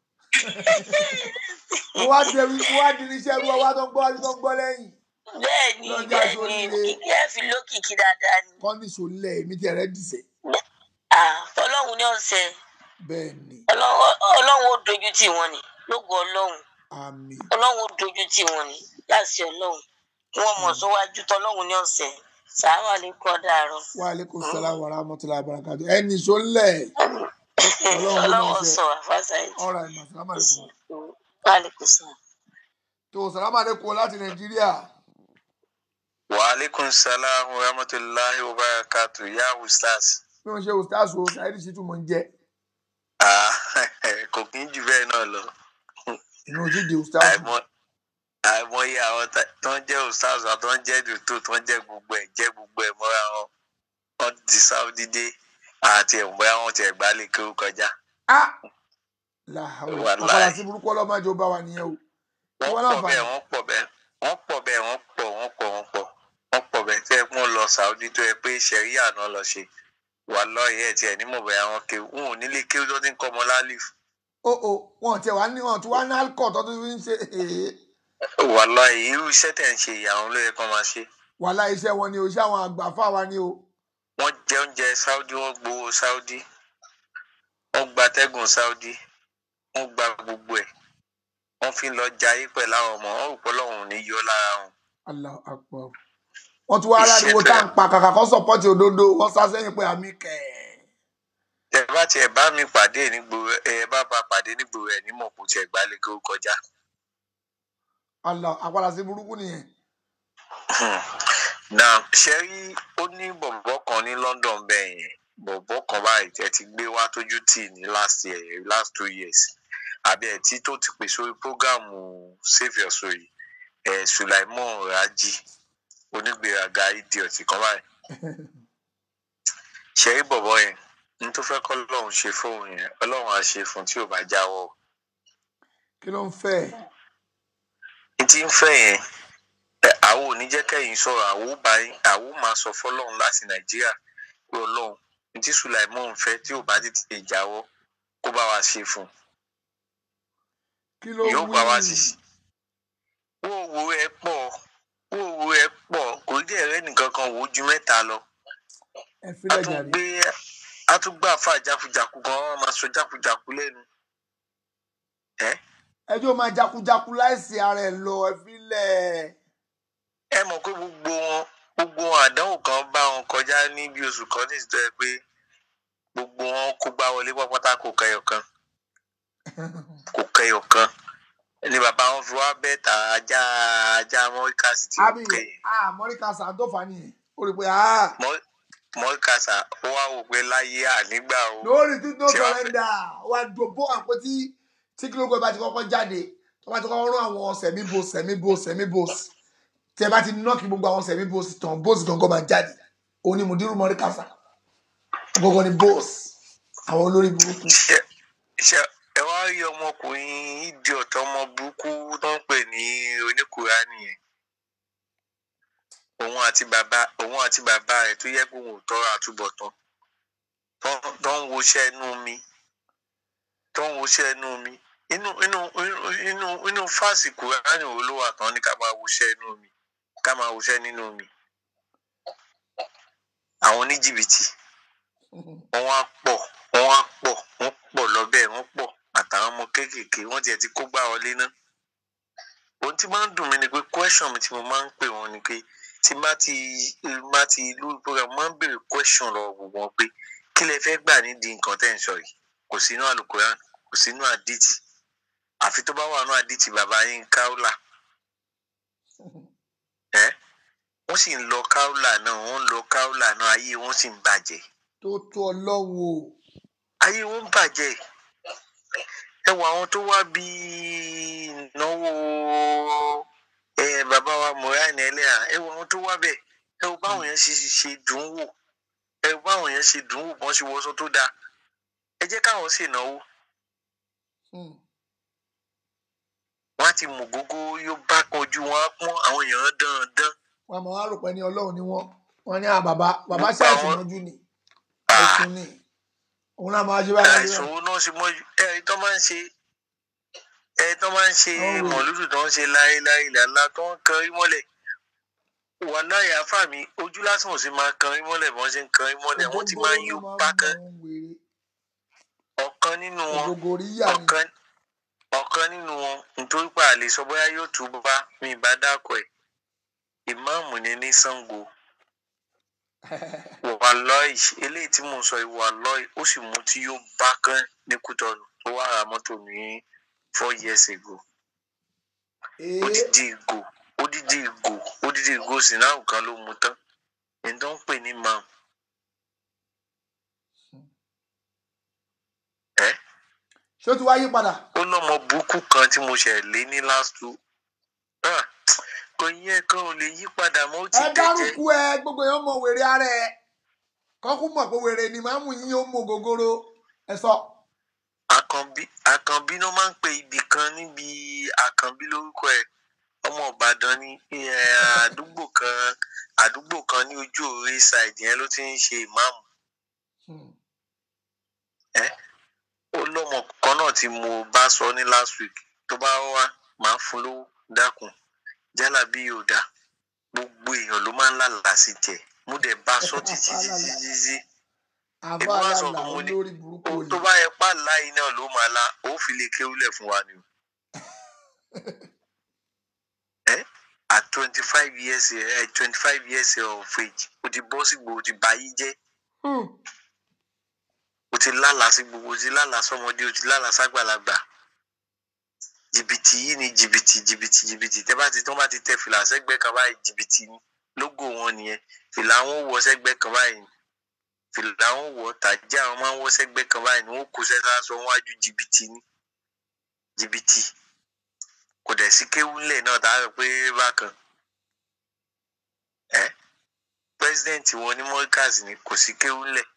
mo wá di mo wá diníṣẹ́ rú ọwọ́ tó ń gbọ́ wájú tó ń gbọ́ lẹ́yìn bẹ́ẹ̀ ni lọ́jà bẹ́ẹ̀ ni sóríire òkìkí ẹ fi lókìkí dáadáa ni kọ́ndíṣò lẹ̀ èmi ti rẹ̀ dìṣẹ́ Ah, ọlọ́run ní ọ̀sẹ̀ bẹ́ẹ̀ ni ọlọ́run ọlọ́run ó dojú tì wọ́n ni lógo ọlọ́run àmì ọlọ́run ó dojú tì wọ́n ni láti ọlọ́run kí wọ́n mọ̀ síwájú tọ́lọ́run ní ọ̀sẹ̀ sàárà lè kọ́ dàrọ. wa aleykum salaam wa rahmatulahi wa barakatu ẹni ṣó lẹ̀ ọlọ́run ló máa ọlọ́run ṣe sọ àfàṣà yìí ọ̀rọ̀ àìmọ̀ salaam aleykum wàlẹ́kùn sọ. tó salaam aleykum láti nàìjíríà wa aleykum salaam wa rahmatulahi wa barakatu ya ustaz. bí wọ́n ṣe ustaz o ṣáìdì sí tún mọ̀ ń jẹ́ Ah, kò kí ń jù bẹ́ẹ̀ náà lọ. inú ojú di ustaz Àìmọ̀- àìmọye àwọn tá- tó ń jẹ́ ustaz àti tó ń jẹ́ dòtò tó ń jẹ́ gbogbo ẹ̀ jẹ́ gbogbo ẹ̀ mọ́ra wọn. wọ́n ti sáúdí dé àti ẹ̀mọ́ àwọn ti ẹ̀gbá lè kéwú kọjá. làhàwọ̀ Wàláì. àpàlà sí burúkú ọlọ́mọdé ó bá wa nìyẹn o wọ́n wọ́n pọ̀ láǹfààní bẹ́ẹ̀ wọ́n pọ̀ bẹ́ẹ̀ wọ́n pọ̀ bẹ́ẹ̀ wọ́n pọ̀ wọ́n pọ̀ wọ́n pọ̀ wọ́n pọ̀ bẹ́ẹ̀ tẹ́ ẹ kún lọ sáúdí tó yẹ pé sẹ̀ríyà náà lọ ṣe wà lọ́ọ̀yẹ́ ẹ̀ tiẹ̀ nímọ̀ bẹ́ẹ̀ àwọn kéwú wọn ò nílé kéwú tó ti ń kọ́ ọmọ lálìf o o wọn tiẹ̀ wá ní wọn tí wá ní alcohol tó tún fi ń ṣe èé wà lọ́ọ̀yẹ́ irú iṣẹ́ tẹ̀ ń ṣe ìyàwó ló yẹ kó máa ṣe wàhálà iṣẹ́ wọn ni o iṣẹ́ àwọn àgbà fáwa ni o wọ́n jẹ oúnjẹ sáúdí wọ́n gbowó sáúdí wọ́n gba tẹ́gùn sáúdí wọ́n gba gbogbo ẹ̀ wọ́n fi ń lọ jayé pẹ̀lú àwọn ọmọ wọn rò pé ọlọ́run ò ní yọ lára wọn. Allahu Akbar wọ́n tún wá aláriwo tá à ń pa kàkà kọ́ sọ́pọ́tì òdodo wọ́n sá sẹ́yìn pé àmì kẹ̀ tẹ bá tiẹ̀ bá mi pàdé nígboro ẹ bá bá pàdé nígboro ẹ̀ nímọ̀ kò tiẹ̀ gbálẹ̀ kó kọjá. Allah àpàlà sí burúkú nìyẹn na ṣe rí ó ní bọ̀bọ̀ kan ní London bẹ́ẹ̀ yẹn bọ̀bọ̀ kan báyìí tẹ́ ti gbé wá tójú tì ní last year last two years àbí ẹ̀ tí tó ti pè sórí prógámù save your soul ẹ̀ Sulaimon Raji onígbèraga idiot kan báyìí ṣe rí bọ̀bọ̀ yẹn ní tó fẹ́ kọ́ lọ́run ṣe fóun yẹn ọlọ́run á ṣe fún tí ò bá jáwọ́ o. kí ló ń fẹ́ ní tí ń fẹ́ yẹn ẹ, àwọn ò ní jẹ́ kẹ́yìn sọ̀rọ̀ àwọn ò bá yín- àwọn ò máa sọ fọlọ́run láti nàìjíríà pé ọlọ́run ní tí sulaimon fẹ́ tí ò bá tètè jáwọ́ kó bá wa ṣe fún un kí ló yóò wí pa wá sí wòwò ẹ pọ̀ wòwò ẹ pọ̀ kò dé ẹrẹ nìkan kan wò ó ju mẹ́ta lọ ẹ a filẹ̀ tún jàre gbé a tún gbà fà jákujàku kan wọn máa sọ jákujàku lẹ́nu ẹ ẹjọ́ máa jakujaku láìsí ara ẹ̀ lọ ẹ filẹ̀ ẹ mọ̀ pé gbogbo wọn gbogbo wọn àdánwò kan bá wọn kọjá ní bí oṣù kan ní ìsìtọ́ ẹ pé gbogbo wọn kó gbá wọlé pápátá kò kẹyọ kan kò kẹyọ kan ni bàbá wọn fi wá bẹ́ẹ̀ ta ajá ajá mọ́ríkàsì tí àbí ó kẹyìn ah mọ́ríkà sàǹdọ́fà nìyẹn ó rí i pé ah mọ́ríkàsà ó wá wò pé láyé ànígbà o lórí tí no Ṣé wàá fẹ́- surrender wà dòbó àpò tí tí kí ló gbé bá ti kọ́kọ́ jáde tó bá ti kọ́kọ́ rán àwọn sẹ̀mí bos sẹ̀mí bos sẹ̀mí bos tí ẹ bá ti nọ́ọ̀kì gbogbo àwọn sẹ̀mí bos tán bos gangan máa jáde òun ni mùdírù mọ́ríkà sà gbogbo ni bos àwọn olórí burúkú. ṣe ẹ wá rí ọmọkùnrin ìdí ọ̀tọ̀ ọmọ burúkú tó ń pè ní oníkùránì yẹn òun àti bàbá òun àti bàbá rẹ̀ tó yẹ kó òun ò tọrọ àtúbọ̀tán tó- tó ń woṣẹ́ inú mi tó ń woṣẹ́ inú mi inú inú inú inú inú fásì kùránì wo ló wà tán ní ká máa woṣẹ́ inú mi ká máa woṣẹ́ nínú mi àwọn oníjìbìtì wọn wá pọ̀ wọn wá pọ̀ wọn pọ̀ lọ́bẹ̀ wọn pọ̀ àtàwọn ọmọ kéékèèké wọn tiẹ̀ ti kó gbá wọlé ná ohun tí máa ń dùn mí ni pé question mi tí mo máa ń pè wọn ni pé tí má ti má ti lórí program máa ń béèrè question lọ́wọ́ gbogbo wọn pé kí lẹ fẹ́ gbà nídìí nǹkan tẹ́ ń sọ yìí kò sínú àlùkòrán kò sínú àdìtì àfi tó bá wà nínú àdìtì bàbá yín káúlà ẹ wọ́n sì ń lọ káúlà náà wọ́n ń lọ káúlà náà ayé wọn sì ń bàjẹ́ tó tó ọlọ́wọ́ ayé wọn ń bàjẹ́ ẹ wọ àwọn tó wá bí ìnáwó ẹ bàbá wa moran ẹlẹ́à ẹ wọ àwọn tó wá bẹ̀ ẹ wọ báwọn yẹn ṣe ṣe dùn ún wò ẹ wọ báwọn yẹn ṣe dùn ún wò bọ́n ṣe wọṣọ tó dáa ẹ jẹ́ káwọn ṣe ìnáwó wọn á ti mú gógó yóò bá kan ojú wọn á pọ́n àwọn èèyàn dandan wọn máa wá rò pé ní ọlọ́run ni wọ́n wọ́n ní à bàbá bàbá ṣáàṣì mọ́jú ni àìsùn ni òun náà máa ṣe báyìí láti àìsàn owó náà ṣe mọ́ ẹ tó máa ń ṣe ẹ tó máa ń ṣe mọ̀lúdù tó ń ṣe láéláé làlá tó ń kan rí mọ́lẹ̀ wà láyé afá mi ojú lásán ò sì máa kan rí mọ́lẹ̀ bí wọ́n ṣe ń kan rí mọ́lẹ̀ wọ́n ti máa ń yó bákan ọ̀kan nínú wọn ọ̀kan ọ̀kan nínú wọn nítorí pé àlè sọ bóyá yóò tún bá mi ìbá dákọ̀ ẹ̀ ìmáàmù ni ní Ṣàngó wàlọ́ọ̀ì eléyìí tí mò ń sọ yìí wàlọ́ọ̀ì ó sì mú tí yóò bá kán ní Kútọ́nù tó wà ra mọ́tò ní four years ago odidi ìgò odidi ìgò odidi ìgò sinamu kan ló mu tán ẹni tó ń pè ní mam ẹ ṣé ó ti wá yí padà. ó lọmọ burúkú kan tí mo ṣẹ̀ lé ní last two Ah, kò yẹ kó o lè yí padà mọ́ ó ti ẹ dẹ̀jẹ̀ dárúkú ẹ gbogbo èèyàn mọ wèrè ara ẹ kọkú mọ pé wèrè ni màmú yín ó mọ gogoro ẹ sọ. àkànbí àkànbí ló máa ń pe ibì kan níbi àkànbí lórúkọ ẹ ọmọ ìbàdàn ní ẹ, àdúgbò kan àdúgbò kan ní ojú òwe side yẹn ló ti ń ṣe ìmáàmù ẹ ó lọmọ kan náà tí mo bá sọ ní last week tó bá wá máa fún lówó dákun jálà bí yóò dà gbogbo èèyàn ló máa ń lálàá sí jẹ mo dẹ̀ bá sọ títí títí títí àbá èmi wá sọ alálà fún mo ní olórí burúkú ohun yìí. tó bá yẹ pa láì náà ló máa la ó fi lè kéwúlẹ̀ fún wa ni o. ẹ at twenty five years ẹ twenty five years of age o ti bọ́ sí gbogbo o ti bà yí jẹ́ o ti lálàá sí gbogbo o ti lálàá sọmọdé o ti lálàá ságbàlagbà jìbìtì yìí ni jìbìtì jìbìtì jìbìtì tẹ bá ti tọ́ bá ti tẹ fìlà sẹ́gbẹ́ kan báyìí jìbìtì ni lógò wọn nìyẹn fìlà wọn wọ sẹ́gbẹ́ kan báyìí fìlà wọn wọ tàjà wọn máa ń wọ sẹ́gbẹ́ kan báyìí ni wọn kò sẹsà sọ wájú jìbìtì ni jìbìtì kò dẹ̀ sí kéwúlẹ̀ náà tá a rò pé bákan ẹ pírẹsidẹ́ǹtì wọn ní mọ́ríkàsì ni kò sí kéwúlẹ̀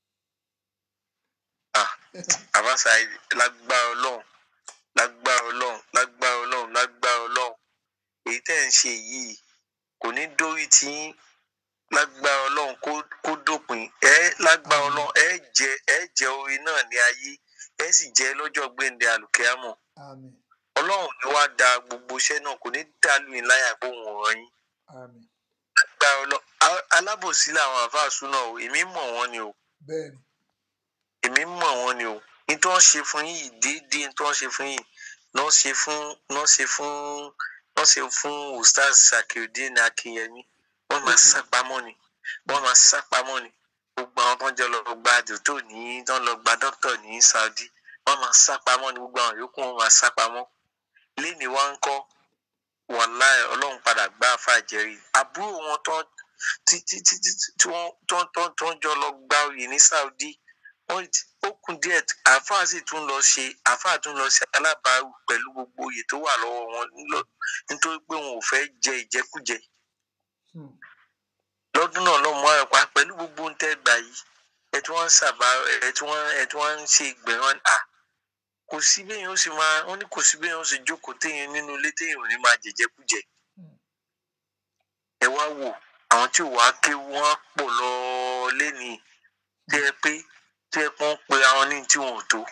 ah àbáṣà lágbára ọlọ́run lágbára ọlọ́run lágbára ọlọ́run lágbára ọlọ́run èyí tẹ́ ń ṣe yìí kò ní dórí tí yín lágbára ọlọ́run kó kó dópin ẹ lágbára ọlọ́run ẹ jẹ ẹ jẹ orin náà ní ayé ẹ sì jẹ lọ́jọ́ gbẹ̀ǹdẹ̀ àlùkẹ́àmọ̀ ọlọ́run ni wàá da gbogbo iṣẹ́ náà kò ní dàlú yín láyà pé òun ò ràn yín àmín agbára ọlọ a- alábòsí làwọn àfáàsù náà o èmi mọ̀ wọ́n ni o bẹ́ẹ̀ni èmi mọ̀ wọ́n ni o ní tí wọ́n ṣe fún yìí déédéé ní tí wọ́n ṣe fún yìí náà ṣe fún náà ṣe fún náà ṣe fún ustaz sakirudin akinyemi wọ́n máa sá pamọ́ ni wọ́n máa sá pamọ́ ni gbogbo àwọn tó ń jẹ́ lọ gba dòtò ní tó ń lọ gba dókítà ní saudi wọ́n máa sá pamọ́ ni gbogbo àwọn yòókù wọn máa sá pamọ́ lẹ́ni wá ń kọ́ wàláì ọlọ́run padà gbá àfàjẹrí àbúrò wọn tó tí tí tí tí tí wọ́n tó tó tó ń jọ lọ gba oyè ní saudi wọ́n ti- ó kù díẹ̀ àáfàá sì tún lọ ṣe àáfàá tún lọ ṣe alábàárù pẹ̀lú gbogbo oyè tó wà lọ́wọ́ wọn nílò- nítorí pé wọn ò fẹ́ jẹ ìjẹkújẹ lọ́dún náà lọ́mọ ẹ̀ pa pẹ̀lú gbogbo ń tẹ́ gbà yìí ẹ̀ tí wọ́n ń sàbà ẹ̀ tí wọ́n ẹ̀ tí wọ́n ń ṣe ìgbẹ̀rún à kò sí béèyàn ó sì máa wọ́n ní kò sí béèyàn ó sì jókòó téèyàn nínú ilé téèyàn ò ní máa jẹjẹkújẹ ẹ wá wò àwọn tí ò wá ké wọn á pọ̀ lọ lẹ́nìí tí ẹ pé tí ẹ pọ́n pe àwọn ní tí wọn ò tó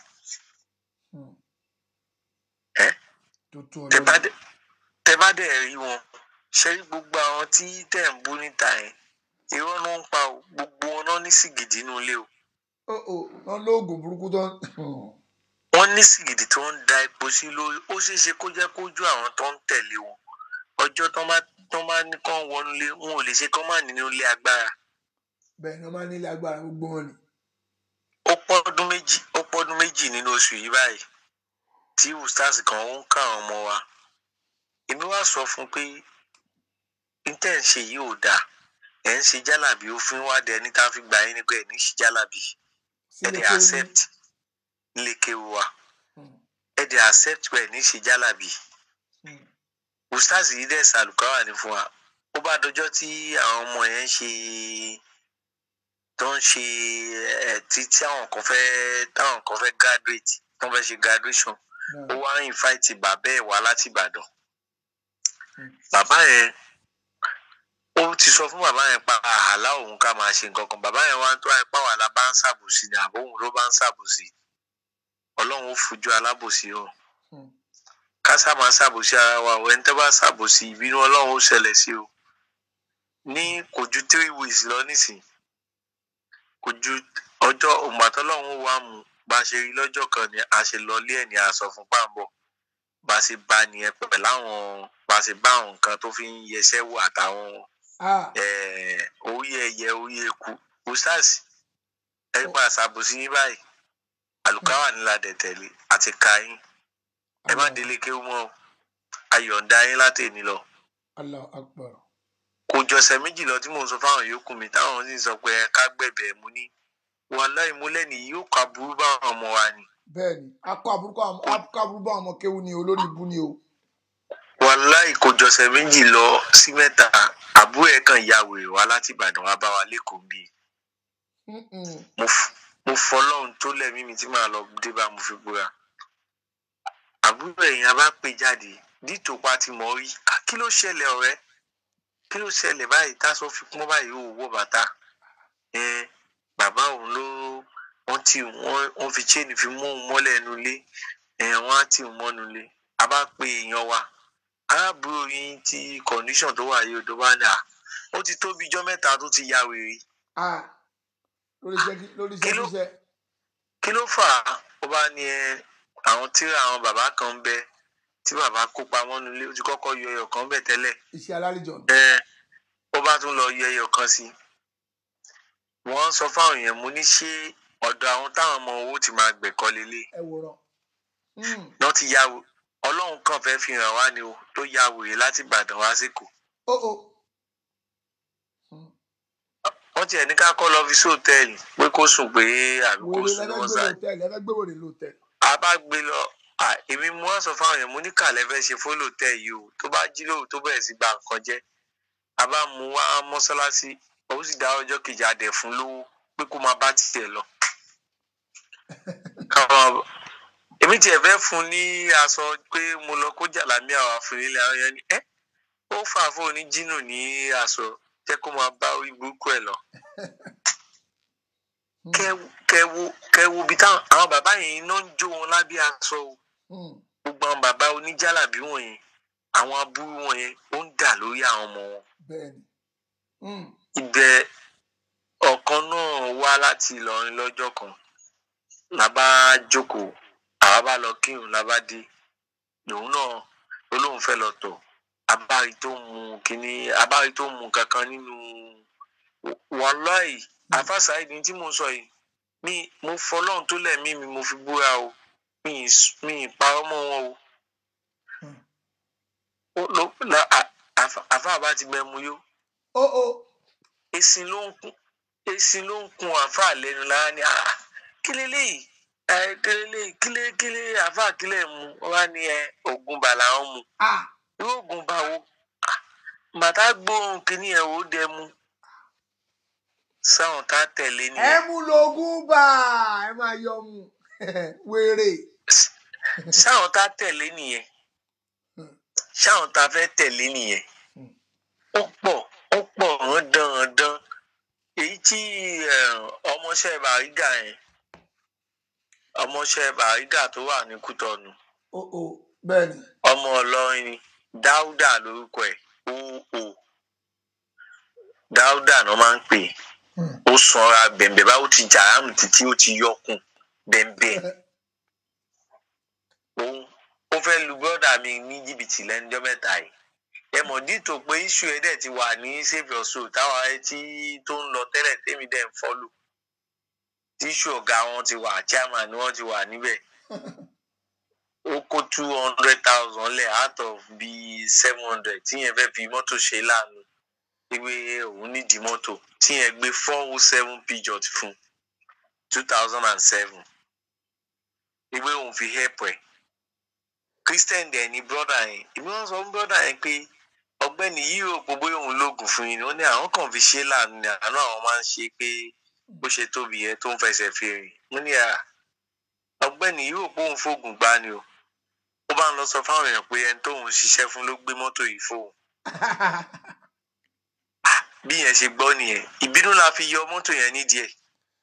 ẹ tẹ bá dẹ tẹ bá dẹ rí wọn ṣe rí gbogbo àwọn tí tẹ̀ ń bú níta yẹn irọ́ ló ń pa o gbogbo wọn náà ní sìgìdì inú ilé o ó ó wọn lóògùn burúkú tó ń wọ́n ní sìgìdì tó ń da epo sí lórí ó ṣeé ṣe kó jẹ́ kójú àwọn tó ń tẹ̀lé wọn ọjọ́ tó má tó má ní kán wọnú ilé wọn ò lè ṣe kán má nínú ilé agbára bẹ́ẹ̀ ni wọ́n máa ń nílé agbára gbogbo wọn ni. ó pọ́dún méjì ó pọ́dún méjì nínú oṣù yìí báyìí tí ustaz kan ń ká àwọn ọmọ wa èmi wá sọ fún un pé níta ẹ̀ ń ṣe yìí ò dáa ẹ̀ ń ṣe jálàbí ó fi ń wádìí ẹni tá a fi gbà yín nípa ẹ̀ ní ṣe jálàbí ẹ̀ dẹ̀ accept nílé kéwu wa ẹ̀ dẹ̀ accept pé ẹ̀ ní ṣe jálàbí ustaz yìí dẹ̀ sàlùkáwà ní fún wa ó bá dọjọ́ tí àwọn ọmọ yẹn ń ṣe tó ń ṣe ẹ tí tí àwọn kan fẹ́ táwọn kan fẹ́ graduate tó ń fẹ́ ṣe graduation ó wá ń invite bàbá ẹ̀ wá láti Ìbàdàn bàbá yẹn ó ti sọ fún bàbá yẹn pa àhàlà òun ká máa ṣe nǹkan kan bàbá yẹn wá ń tó àìpá wà lá bá ń ṣàbòsí ni àbóhùn ló bá ń ṣàbòsí Ọlọ́run ó fojú alábòsí hàn ká sá máa ṣàbòsí ara wa ò ẹni tó bá ṣàbòsí ìbínú Ọlọ́run ó ṣẹlẹ̀ sí o ní kò ju three weeks lọ nísìnyí kò ju ọjọ́ ògbàtọ́lọ́hún wa mú bá a ṣe rí lọ́jọ́ kan ni a ṣe lọlé ẹ̀ ní aṣọ fún pàǹbọ̀ bá a ṣe bá nìyẹn pẹ̀lú àwọn bá a ṣe bá àwọn nǹkan tó fi ń yẹsẹ́ wò àtàwọn eh, orí ẹyẹ orí eku usas ẹ pa àṣàbòsí yín báyìí àlùkáwà nílà dẹ̀ tẹ̀lé àti ka yín ẹ má délé kéwú mọ́ o. ayọ̀ǹda yín látẹ̀ni lọ allah akbar kò jọ̀sẹ̀ méjì lọ tí mò ń sọ fáwọn yòókù mi táwọn sì ń sọ pé ẹ ká gbẹ̀bẹ̀ mú ní wàhálà ìmúlẹ̀ nìyí yóò kà burú báwọn ọmọ wa ni bẹ́ẹ̀ ni akọ àbúrúkọ akọ àbúrúkọ àwọn ọmọ kéwu ni olórí ibu ni o. wàhálà ìkójọsẹ̀ méjì lọ sí mẹ́ta àbúrò ẹ̀ kàn ya wèrè wá láti ìbàdàn wá bá wa lẹ́kọ̀ọ́ bíi mo f- mo fọlọ́run tó lẹ́mí mi tí màá lọ dé bá mo fi búra àbúrò ẹ̀yìn abá pè jáde dítò pa ti mọ̀ rí "Ah, kí ló ṣẹlẹ̀ ọ̀rẹ́ kí ló ṣẹlẹ̀ báyìí táṣọ fi pọ́n báyìí ó wọ bàtà ẹ bàbá òun ló wọ́n tì wọ́n wọ́n fi chain fi mú òun mọ́lẹ̀ ẹnu ilé ẹ wọ́n á tì òun mọ́nu ilé a bá pe èèyàn wa arábùrò yín tí condition tó wà yìí ó tó bá ní à ó ti tó bí ijọ́ mẹ́ta tó ti ya wèrè Ah, lórí iṣẹ́ kí- lórí iṣẹ́ kíṣẹ́ kí ló fà á ó bá ní ẹ àwọn tíra àwọn bàbá kan ń bẹ tí bàbá kó pamọ́ nílé ó ti kọ́kọ́ yọ ẹyọ kan bẹ̀ tẹ́lẹ̀ iṣẹ́ alálejò ẹ ó bá tún lọ yọ ẹyọ kan sí i wọ́n sọ fáwọn èèyàn mo ní ṣé ọ̀dọ̀ àwọn táwọn ọmọ owó ti máa gbẹ̀kọ́ lélẹ̀ ẹ wòran. náà ti ya wò ọlọ́run kàn fẹ́ fi hàn wá ni o tó ya wòye láti ìbàdàn wá síkò ó ó wọ́n tiẹ̀ ní ká kọ́ lọ fi sí hòtẹ́ẹ̀lì pé kó sùn pé àbí kó wèrè sùn ní lẹ́fẹ́ wọ́n gbé sáré lóòtẹ́ẹ̀lì lẹ́fẹ́ gbé wèrè lóòtẹ́ẹ̀lì. a bá gbé lọ à, èmi mo wá sọ fáwọn èèyàn mo ní kàlẹ́ fẹ́ ṣe fólòtẹ́ yìí o tó bá jí lóru tó bẹ̀rẹ̀ sí gba nǹkan jẹ́ a bá mú wá mọ́ṣáláṣí ó sì dá ọjọ́ kejì adẹ̀ fún lówó pé kó máa bá tiẹ̀ lọ. Káwọn- èmi tiẹ̀ fẹ́ fún un ní aṣọ pé mo lọ kó jàlámí àwọn àfúnilẹ̀ àwọn yẹn ni ẹ́ ó fà fún òní jínù ní aṣọ jẹ́ kó máa bá orí burúkú ẹ̀ lọ kẹwo kẹwo kẹwo bí táwọn àwọn bàbá yẹn iná ń jó wọn lábẹ́ aṣọ o gbogbo àwọn bàbá oníjàlábí wọ̀nyẹn àwọn aburú wọ̀nyẹn ó ń dà lórí àwọn ọmọ wọn bẹ́ẹ̀ni. Mm. ibẹ̀ ọ̀kan náà wá láti Ìlọrin lọ́jọ́ kan la bá jókòó àwa bá lọ kírun la bá dé lòun náà ló lóun fẹ́ lọ tọ̀ abárí tó mu kínní abárí tó mu kankan nínú wàláì àfàṣà ìdí tí mo sọ yìí mi mo fọlọ́run tó lẹ̀mí mi mo fi búra o mi ì s- mi ì parọ́ mọ́ wọn o ó ló la à- àfà àfà bá ti gbẹ mu yó ó ó èsì ló ń kún èsì ló ń kun àfà lẹ́nu lára ni ah kí leléyìí ẹ kí leléyìí kí lé kí lé àfà kílẹ̀ mu wọ́n wá ní ẹ ògùn bà làwọn mu irú ògùn bà wo Ah, bàtà gbóhùn kínní ẹ̀ ó dẹ mu sáwọn tá tẹ̀lé ẹ nìyẹn mú lógún bá ẹ máa yọ mu wèrè. sáwọn tá tẹ̀lé nìyẹn sáwọn tá fẹ́ tẹ̀lé nìyẹn ó pọ̀ ó pọ̀ rán dandan èyí tí eh, ọmọọṣẹ́ bàrígà yẹn ọmọọṣẹ́ bàrígà tó wà ní kútọ́nù ó ó bẹ́ẹ̀ni. ọmọ ọlọ́rin ni dáúdà lórúkọ ẹ̀ ó ó dáúdà náà máa ń pè é ó sanra bẹ̀m̀bẹ̀ báwo ti jàrámù títí ó ti yọkùn bẹ̀m̀bẹ̀ òun ó fẹ́ lu bọ́dà mi ní jìbìtì lẹ́njọ́ mẹ́ta yìí ẹ mọ̀ dítò pé iṣu ẹ̀ dẹ̀ ti wà ní save your soul táwa ẹ tí tó ń lọ tẹ́lẹ̀ tẹ́mi dẹ̀ ń fọ́lù tíṣù ọ̀gá wọn ti wà chairman ni wọ́n ti wà níbẹ̀ ó kó two hundred thousand lẹ̀ out of bíi seven hundred tíyẹn fẹ́ fi mọ́tò ṣe láàánú ìwé òun nídìí mọ́tò tíyẹn gbé four oh seven pjot fún two thousand and seven ìwé òun fi help ẹ̀ christian dẹ̀ ni brother yẹn ìwé wọn sọ fún brother yẹn pé ọ̀gbẹ́ni yìí ò pọ̀ bóyá òun lóògùn fún yín ni ó ní àwọn kàn fi ṣe láàánú ni àánú àwọn máa ń ṣe pé bó ṣe tóbi yẹn tó ń fẹsẹ̀ fi rìn mo ní à ọ̀gbẹ́ni yìí ò pọ̀ òun fóògùn gbá ni o ó bá ń lọ sọ fáwọn èèyàn pé ẹni tóun ṣiṣẹ́ fún ló gbé mọ́tò yìí fóun bí yẹn ṣe gbọ́ nìyẹn ìbínú la fi yọ mọ́tò yẹn nídìí ẹ̀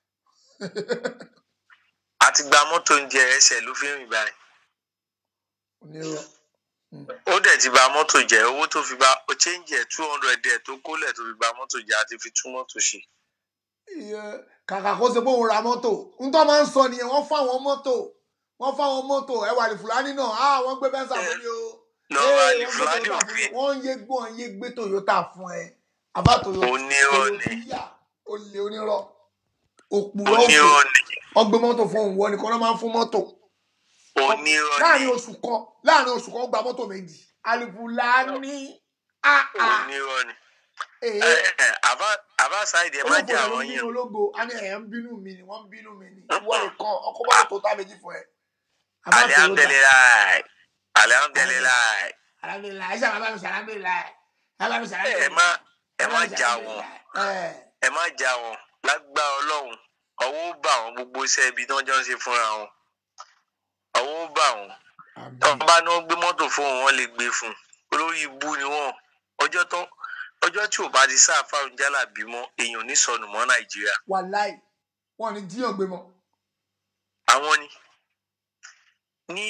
àti gba mọ́tò oúnjẹ ẹsẹ̀ ló fi ń rìn báyìí onírọ́. ó dẹ̀ ti ba mọ́tò jẹ́ owó tó fi ba ó change ẹ̀ two hundred ẹ̀ tó kólẹ̀ tó fi ba mọ́tò jẹ́ àti fi tún mọ́tò ṣe. Iye, kàkà kó ṣe pé òun ra mọ́tò ń tọ́ máa ń sọ nìyẹn wọ́n fáwọn mọ́tò wọ́n fáwọn mọ́tò ẹwà ní fúlàní náà á wọ́n gbé bẹ́ńsà fún mi o lọ́wọ́ Ee, àlè wọ́n gbé fúlàní Toyota fún òfin mi. wọ́n ń yé gbọ́n ń yé gbé Toyota fún ẹ àbá Toyota onírọ̀ ni Toyota olè onírọ̀ òpùrọ̀ òfò onírọ̀ ni wọ́n gbé mọ́tò fún òun wọ́n nìkan ló máa ń fún mọ́tò onírọ̀ ni láàrin oṣù kan láàrin oṣù kan ó gba mọ́tò méjì alifulani áá onírọ̀ ni. ẹ ẹ àbá àbá sáìdì ẹ má ológo jẹ rẹ ló àwọn ń yẹn bínú ológo a ní ẹ̀ ń bínú mi ni wọ́n ń bínú mi ni ìwọ nìkan ọkọ̀ mọ́tò tó tá méjì fún ẹ àbá Toyota alihamdulilayi alihamdulilayi alhamdulilayi ẹ sábà bá mi sọ alhamdulilayi ẹ bá mi sọ ẹ alhamdulilayi má ẹ ẹ bá má mi sọ jà wọn alhamdulilayi ẹ ẹ má jà wọn lágbára Ọlọ́run ọwọ́ ó bà wọn gbogbo iṣẹ́ ibi tí wọ́n jọ ń ṣe fúnra wọn ọwọ́ ó bà wọn tí wọ́n bá ní wọ́n gbé mọ́tò fún wọn wọ́n lè gbé fún un olórí ibú ni wọ́n ọjọ́ tó ọjọ́ tí ò bá ti sáà fáwọn jálà bímọ èèyàn ò ní sọnù mọ́ Nàìjíríà wàláì wọn ni jíyàn gbé mọ́ àwọn ni ní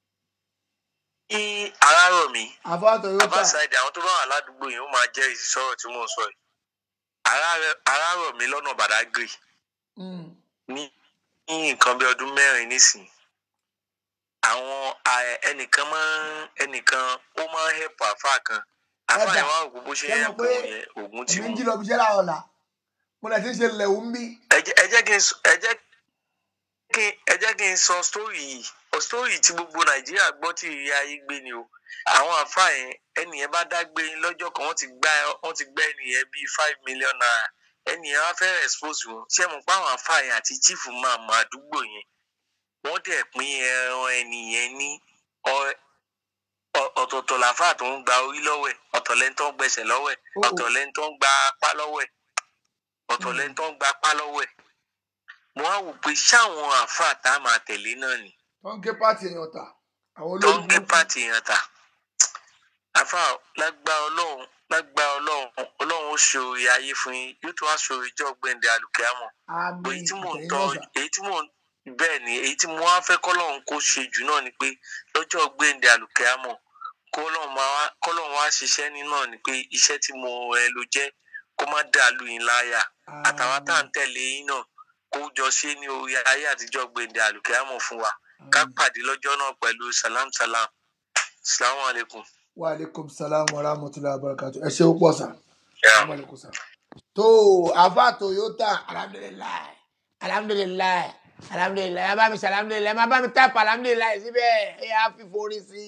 ní Arárọ̀mí àbá Toyota abáṣáìdì àwọn tó bá wà ládùúgbò yẹn ó máa jẹ́rìí sí sọ̀rọ̀ tí mò ń sọ yìí Arárẹ- Arárọ̀mí lọ́nà Badagry Mm. ní ní nǹkan bí ọdún mẹ́rin nísìnyí àwọn a- ẹnìkan máa ń ẹnìkan ó máa ń hẹ̀pù àfà kan àfà Ẹ̀dà, yẹn wá òkú bó ṣe ṣé mo hẹ̀pù pé yẹn ògùn tí èmi ń mú jí lọ bí iṣẹ́ láàárọ̀ ọ̀la mo lè ti ń ṣe lẹ̀wù ń bí ẹ jẹ́ ẹ jẹ́ kí n sọ- ẹ jẹ́ kí ẹ jẹ́ kí n sọ sítórì yìí ọ sítórì tí gbogbo nàìjíríà gbọ́ tí ìrírí ayé gbé ni o àwọn àfà yẹn ẹnìyẹn bá dágbé yín lọ́jọ́ kan wọ́n ti gbá wọ́n ti gbá ẹnìyẹn bíi five million naira ẹnìyẹn wá fẹ́ expose wọn ṣé mo pa àwọn àfà yẹn àti chief máa mọ àdúgbò yẹn wọ́n dẹ̀ pín ẹran ẹnìyẹn ní ọ- ọ- ọ̀tọ̀ọ̀tọ̀ làfà tó ń gba orí lọ́wọ́ ẹ̀ ọ̀tọ̀ lẹ́ni tó ń gbẹsẹ̀ lọ́wọ́ ẹ̀ ọ̀tọ̀ lẹ́ni tó ń gba apá lọ́wọ́ ẹ̀ ọ̀tọ̀ lẹ́ni tó ń gba apá lọ́wọ́ ẹ̀ mo á wò pé ṣáwọn àáfàá tá a máa tẹ̀lé náà ni tó ń gé pàtì èèyàn ta àwọn tó ń olóògùn gbé pàtì yẹn ta àáfàá lágbá ọlọ́run lágbá ọlọ́run ọlọ́run ó ṣe orí ayé fún yín yóò tún wá ṣe orí ìjọ gbẹ̀ǹdẹ̀ àlùkìámọ̀ àmì èyí tí mò ń ìtẹ̀yìn tọ́ náà sà èyí tí mò ń bẹ́ẹ̀ ni èyí tí mo wá fẹ́ kọ́lọ́run kó ṣe jù náà ni pé lọ́jọ́ gbẹ̀ǹdẹ̀ àlùkẹ́ámọ̀ kọ́lọ́run máa wá kọ́lọ́run wá ṣiṣẹ́ ní náà ni pé iṣẹ́ tí mo ẹ ló jẹ́ kó má dàlú yín láyà àtàwọn tá à ń tẹ̀lé yín náà kó jọ ṣe ní orí ayé àtijọ́ gbẹ̀ǹdẹ̀ àlùkẹ́ámọ̀ fún wa ká pàdé lọ́jọ́ náà pẹ̀lú salam salam salamu alaykum. wa aleykum salaam wa rahmatulahi wa barakatu ẹ ṣe ó pọ̀ sá. Wa alaikum salaam. tó àfa toyota alhamdulilayi alhamdulilayi alhamdulilayi ẹ bá mi ṣe alhamdulilayi ẹ má bá mi tápà alhamdulilayi síbẹ̀ ẹ yà á fi forí sí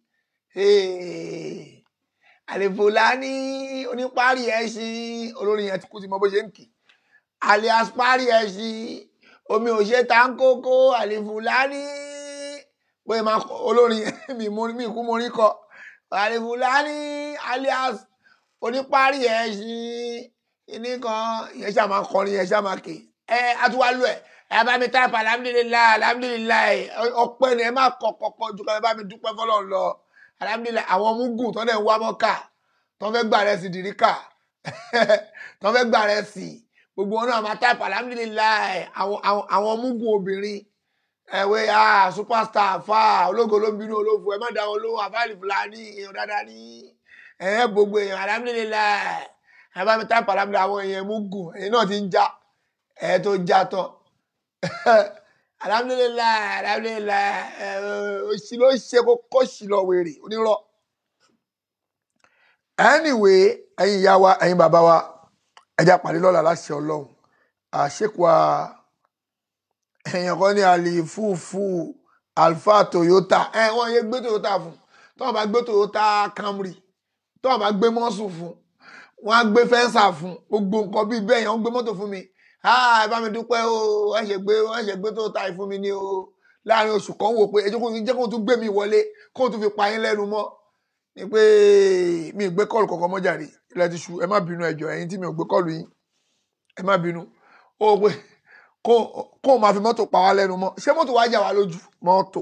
i. àlefòlání oníparí ẹṣin olórin yẹn ti kú sí mọ bó ṣe ń kì alias parí ẹṣin omi ò ṣe tá ń kókó àlefòlání bóyá máa kọ olórin yẹn mi mú mi kú mo rí kọ àlefòlání alias oníparí ẹṣin ìní kan ìyẹn ṣáà máa kọrin yẹn ṣáà máa kè ẹ àtúwálú ẹ ẹ bá mi táìpù alhamdulilayi alhamdulilayi ọpẹ́ ni ẹ má kọ kọkọ ju ká ẹ bá mi dúpẹ́ fọ́lọ́run lọ alhamdulilayi àwọn mugun tó dẹ̀ ń wá mọ́kà tó fẹ́ gbà rẹ̀ sí dìríkà tó fẹ́ gbà rẹ̀ sí gbogbo wọn náà máa táìpù alhamdulilayi àwọn àwọn àwọn mugun obìnrin ẹ̀wé ah superstar fa ológo ló ń bínú olófo ẹ má dá wọn lóhùn àfáàlì fúlàní èèyàn dáadáa ní ẹ̀ gbogbo èèyàn alhamdulilayi ẹ bá mi táìpù alhamdulilayi àwọn èèyàn mugun èyí náà ti ń já ẹ tó já tán alhamdulilayi alhamdulilayi ẹ òsì ló ṣe kókó sí lọ wèrè onírọ́ anyway ẹ̀yin ìyá wa ẹ̀yin bàbá wa ẹja pàdé lọ́la láṣẹ Ọlọ́run àṣekwa èèyàn kan ní àlìfúfú alfa Toyota ẹ wọn yé gbé Toyota fún tọ́wọ́n bá gbé Toyota Camry tọ́wọ́n bá gbé mọ́sùn fún wọn á gbé fẹ́ǹsà fún gbogbo nǹkan bíi bẹ́ẹ̀ yẹn wọ́n gbé mọ́tò fún mi ẹ bá mi dúpẹ́ o wọ́n ṣe gbé wọ́n ṣe gbé Toyota yìí fún mi ní o láàrin oṣù kan wò pé ẹ jẹ́ kó jẹ́ kó tún gbé mi wọlé kó tún fi pa yín lẹ́nu mọ́ ni pé mi ì gbé kọ́ọ̀lù kankan mọ́ jàre ilẹ̀ ti ṣú ẹ má bínú ẹjọ́ ẹ̀yin tí mi ò gbé kọ́ọ̀lù yín ẹ má bínú ó pé kó kó o máa fi mọ́tò pa wá lẹ́nu mọ́ ṣé mọ́tò wá jà wá lójú mọ́tò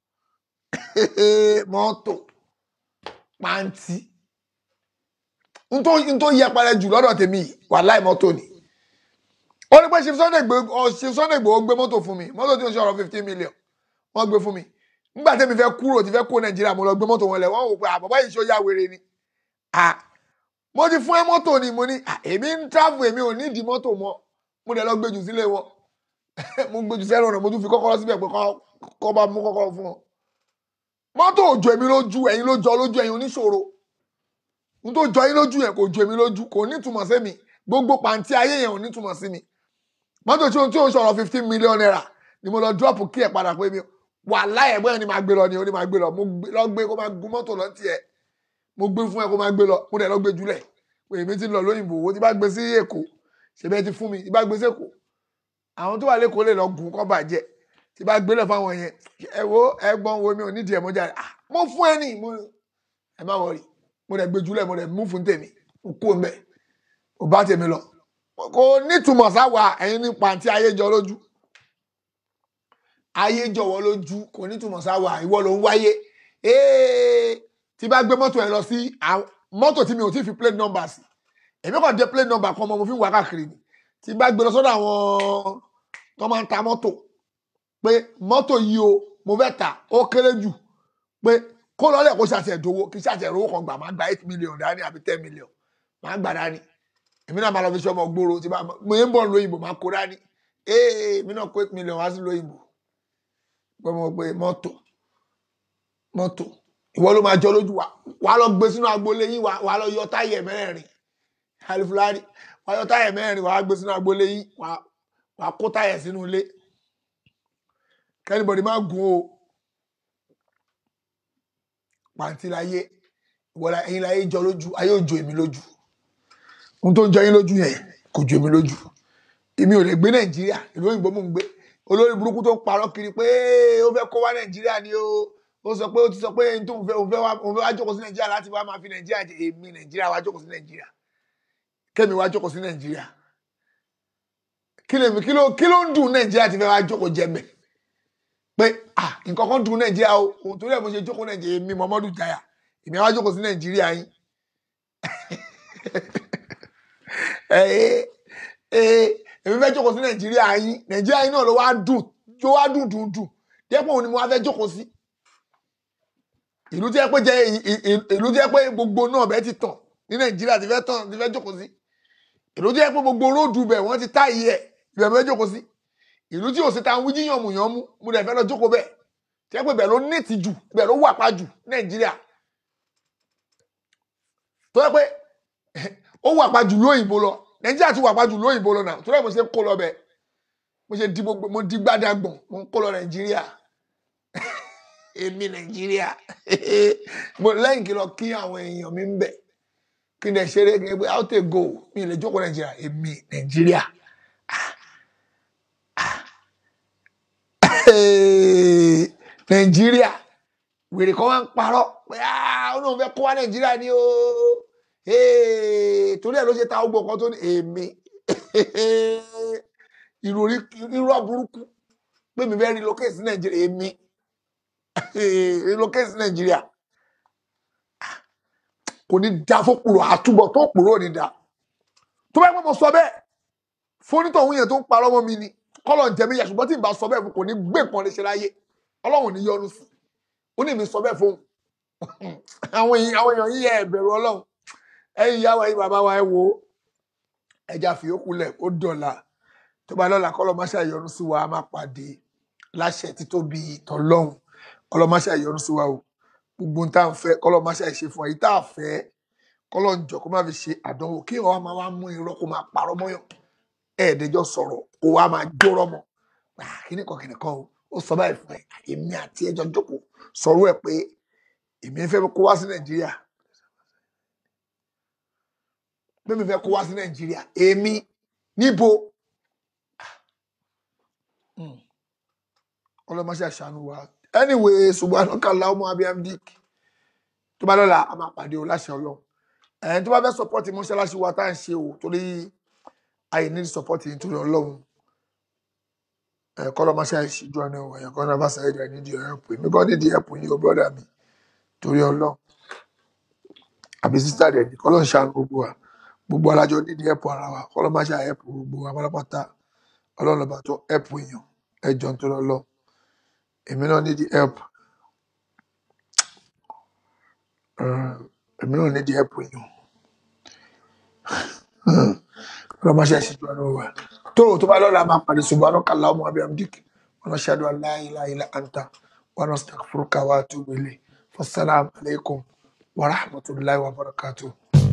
mọ́tò pàǹtí n tó n tó yẹpẹrẹ jù lọ́dọ̀ tèmi yìí wàláì mọ́tò ni ó ní pé ṣe Sunday gbé ọ ṣe Sunday gbé ó gbé mọ́tò fún mi mọ́tò tí ó ṣe ọ̀rọ̀ fifteen million wọ́n gbé fún mi nígbà tẹ́mi fẹ́ kúrò tí fẹ́ kó Nàìjíríà mo lọ gbé mọ́tò wọn lẹ̀ wọ́n wò pé àbọ̀bá yìí ṣó yá wèrè ni ah mo ti fún ẹ mọ́tò ni mo ní ah, èmi ń travel èmi ò ní ìdí mọ́tò mọ́ mo dẹ̀ lọ gbé jù sílé wọn mo gbé jù sẹ́rọ̀ ọ̀nà mo tún fi kọ́kọ́rọ́ síbẹ̀ pé kọ́- kọ́ bá mú kọ́kọ́rọ́ fún wọn mọ́tò ò jọ èmi lójú ẹ̀yin ló jọ lójú ẹ̀yin oníṣòro n tó jọ yín lójú yẹn kò jọ èmi lójú kò nítumọ̀ sí mi gbogbo pàǹtí ayé yẹn ò nítumọ̀ sí mi mọ́tò tí o tí o sọ̀rọ̀ fifteen million naira ni mo lọ drop kí ẹ̀ padà pé mi wà láyẹ̀ bóyá ni màá gbé lọ ni ó ní màá gbé lọ mo gbé- lọ gbé kó máa gun mọ́tò lọ tiẹ̀ mo gbé fún ẹ kó máa gbé lọ mo dẹ̀ lọ gbé jùlẹ̀ pé èmi ti ń lọ lóyìnbó owó tí bá gbé sí èkó ṣe bẹ́ẹ̀ ti fún mi tí bá gbé sí èkó àwọn tó wà lẹ́kọ̀ọ́ lè lọ gùn kọ́ bàjẹ́ tí bá gbé lọ fáwọn yẹn ẹ wo ẹgbọ́n wo mi ò nídìí ẹ̀ mo jáde ah mo fún ẹ ní mo ẹ má wọrí mo dẹ̀ gbé jùlẹ̀ mo dẹ̀ mú fún tèmi mo kó o mẹ́ mo bá tèmi lọ kò nítumọ̀ sáwà ẹ̀yin ní pàǹtí ayé jọ lójú ayé jọ̀wọ́ lójú kò nítumọ̀ sáwà ìwọ ló ń wáyé ee tí bá gbé mọ́tò ẹ lọ sí àwọn- mọ́tò tí mi ò tí fi plate number sí èmi kàn dé plate number kan mọ́ mo fi ń wá káàkiri ni tí bá gbé lọ sọ́dọ̀ àwọn tó máa ń ta mọ́tò pé mọ́tò yìí o mo fẹ́ tà ó kéré jù pé kó lọ́lẹ̀ kó ṣàṣẹ̀ dowó kí ṣàṣẹ̀ rówó kan gbà máa gba eight million dání àbí ten million máa gbà dání èmi náà máa lọ fi ṣe ọmọ gbòòrò tí bá mo ń bọ̀ lóyìnbó máa kó dání ee èmi náà kó eight million wá sí lóyìnbó pé mo pe mọ́tò mọ́tò ìwọ ló máa jọ lójú wa wà á lọ gbé sínú agboolé yín wà wà á lọ yọ táyà mẹ́rin alifulani wà á yọ táyà mẹ́rin wà á gbé sínú agboolé yín wà á- wà á kó táyà sínú ilé kẹ́nìbọ̀dì má gùn o pàǹtí láyé ìwọlá ẹ̀yin láyé jọ lójú ayé ò jọ èmi lójú ohun tó ń jọ yín lójú yẹn kò jọ èmi lójú èmi ò lè gbé nàìjíríà ìlú òyìnbó mò ń gbé olórí burúkú tó ń parọ́ kiri pé ó fẹ́ kó wá nàìjíríà ni o ó sọ pé ó ti sọ pé n tó ń fẹ́ òun fẹ́ wá òun fẹ́ wá jókòó sí nàìjíríà láti wá máa fi nàìjíríà jẹ èmi nàìjíríà wá jókòó sí nàìjíríà kémi wá jókòó sí nàìjíríà kí lèmi kí ló kí ló ń dùn nàìjíríà ti fẹ́ wá jókòó jẹ mẹ́ pé ah nǹkan kan dùn nàìjíríà o òun torí ẹ̀ mo ṣe jókòó nàìjíríà èmi Muhammadu Jaya èmi wá jókòó sí nàìjíríà yín ẹ ẹ ẹ èmi fẹ́ jókòó sí nàìjíríà yín nàìjíríà yín náà ló wá dùn jó wá dùn dùn dùn dẹ́pọ̀ òun ni mo wá fẹ́ jókòó sí ìlú tí ẹ pé jẹ ì- ì- ì- ìlú tí ẹ pé gbogbo náà bẹ́ẹ̀ ti tàn ní nàìjíríà ti fẹ́ tàn ti fẹ́ jókòó sí ìlú tí ẹ pé gbogbo róòdù bẹ̀ wọ́n ti táyì ẹ̀ ibẹ̀ mo fẹ́ jókòó sí ìlú tí òsì ta ń wíjí yànmùyànmú mo dẹ̀ fẹ́ lọ jókòó bẹ́ẹ̀ tí ẹ pé bẹ̀ ló nẹ́ẹ̀tì jù bẹ̀ ló wà pa jù ní nàìjíríà tó yẹ pé ó wà pa jù lóyìnbó lọ nàìjíríà ti wà pa jù lóyìnbó lọ náà tó yẹ mo ṣe kó lọ bẹ́ẹ̀ mo ṣe di gbogbo mo di gbádàgbọ̀n mo ń kó lọ nàìjíríà èmi nàìjíríà mo lẹ́yìn kí lọ kí àwọn èèyàn mi ń bẹ̀ kí n dẹ̀ ṣeré gẹ́gẹ́ pé how to go mi ò lè jókòó nàìjíríà èmi nàìjíríà nàìjíríà wèrè kan wá ń parọ́ pé "Ah, ó náà fẹ́ kó wá nàìjíríà ni o Eh, torí ẹ̀ ló ṣe ta ọgbọ̀n kan tó ní èmi ìròrí irọ́ burúkú pé mi fẹ́ relocate sí nàìjíríà èmi relocate sí nàìjíríà kò ní da fókùrò àtúbọ̀ tó kùrò ò ní da tó bá yẹ pé mo sọ bẹ́ẹ̀ fónítọ̀ òun yẹn tó ń parọ́ mọ́ mi ni kọ́lọ̀ ń jẹ mí yà ṣùgbọ́n tí n bá sọ bẹ́ẹ̀ kò ní gbé nǹkan lè ṣe láyé ọlọ́run ò ní yọnu sí ó ní mi sọ bẹ́ẹ̀ fóun àwọn èèyàn àwọn èèyàn yíyẹ ẹ̀bẹ̀rù ọlọ́run ẹ̀yin ìyá wa ẹ̀yin bàbá wa ẹ wo ẹja fìyókù lẹ̀ ó dọ̀la tó bá lọ́la kọ́lọ́ máṣá ìyọnu sí wa a máa pàdé láṣẹ títóbi tọ́lọ́hún kọ́lọ́ máṣá ìyọnu sí wa o gbogbo ohun tá à ń fẹ́ kọ́lọ́ máṣá ìṣe fún wa èyí tá à fẹ́ kọ́lọ́ ń jọ kó má fi ṣe àdánwò kí ọ̀hún máa wá mú irọ́ kó máa parọ́ mọ́yàn ẹ̀ẹ́dẹ́jọ́ sọ̀rọ̀ kó wá máa jórọ́ mọ́ Ah, kíní kan kíní kan o ó sọ báyìí fún ẹ èmi àti ẹjọ́ jókòó sọ̀rọ̀ ẹ̀ pé èmi fẹ́ kó wá sí nàìjíríà pé mi fẹ́ kó wá sí nàìjíríà èmi níbo ọlọ́mọṣẹ́ àṣàánú wa anyway subhanaka allahumma abihamdik tó bá lọ́la a máa pàdé o láṣẹ ọlọ́run ẹ̀ẹ́n tó bá fẹ́ support mọ́ṣáláṣí wa tá à ń ṣe o torí àyè ní support yìí torí ọlọ́run ẹ̀ kọ́ lọ́mọṣẹ́ àìṣíjú ọ̀nà ẹ̀yàn kan náà bá ṣe ẹ̀jẹ̀ nídìí ẹ̀rọ pé mi kọ́ nídìí ẹ̀pù yìí o brọ́dà mi torí ọlọ́run àbí sísá rẹ̀ ní kọ́lọ́ ń ṣàánú gbogbo wa gbogbo alájọ nídìí ẹ̀pù ara wa kọ́lọ́ máa ṣe ẹ̀pù gbogbo wa pátápátá ọlọ́run lọ́ba tó ẹ̀pù èèyàn ẹ̀jọ̀ ń tó lọ́lọ́ èmi náà nídìí ẹ̀pù èmi náà nídìí ẹ̀pù èèyàn kọ́lọ́ máa ṣe àṣìjú ọ̀nà wa tó tó bá lọ́la máa pàdé subhanaka allahumma wa bihamdik wa nashhadu an la ilaha illa anta wa nastaghfiruka wa atubu ilayk wassalamu alaikum wa rahmatullahi wa barakatuh.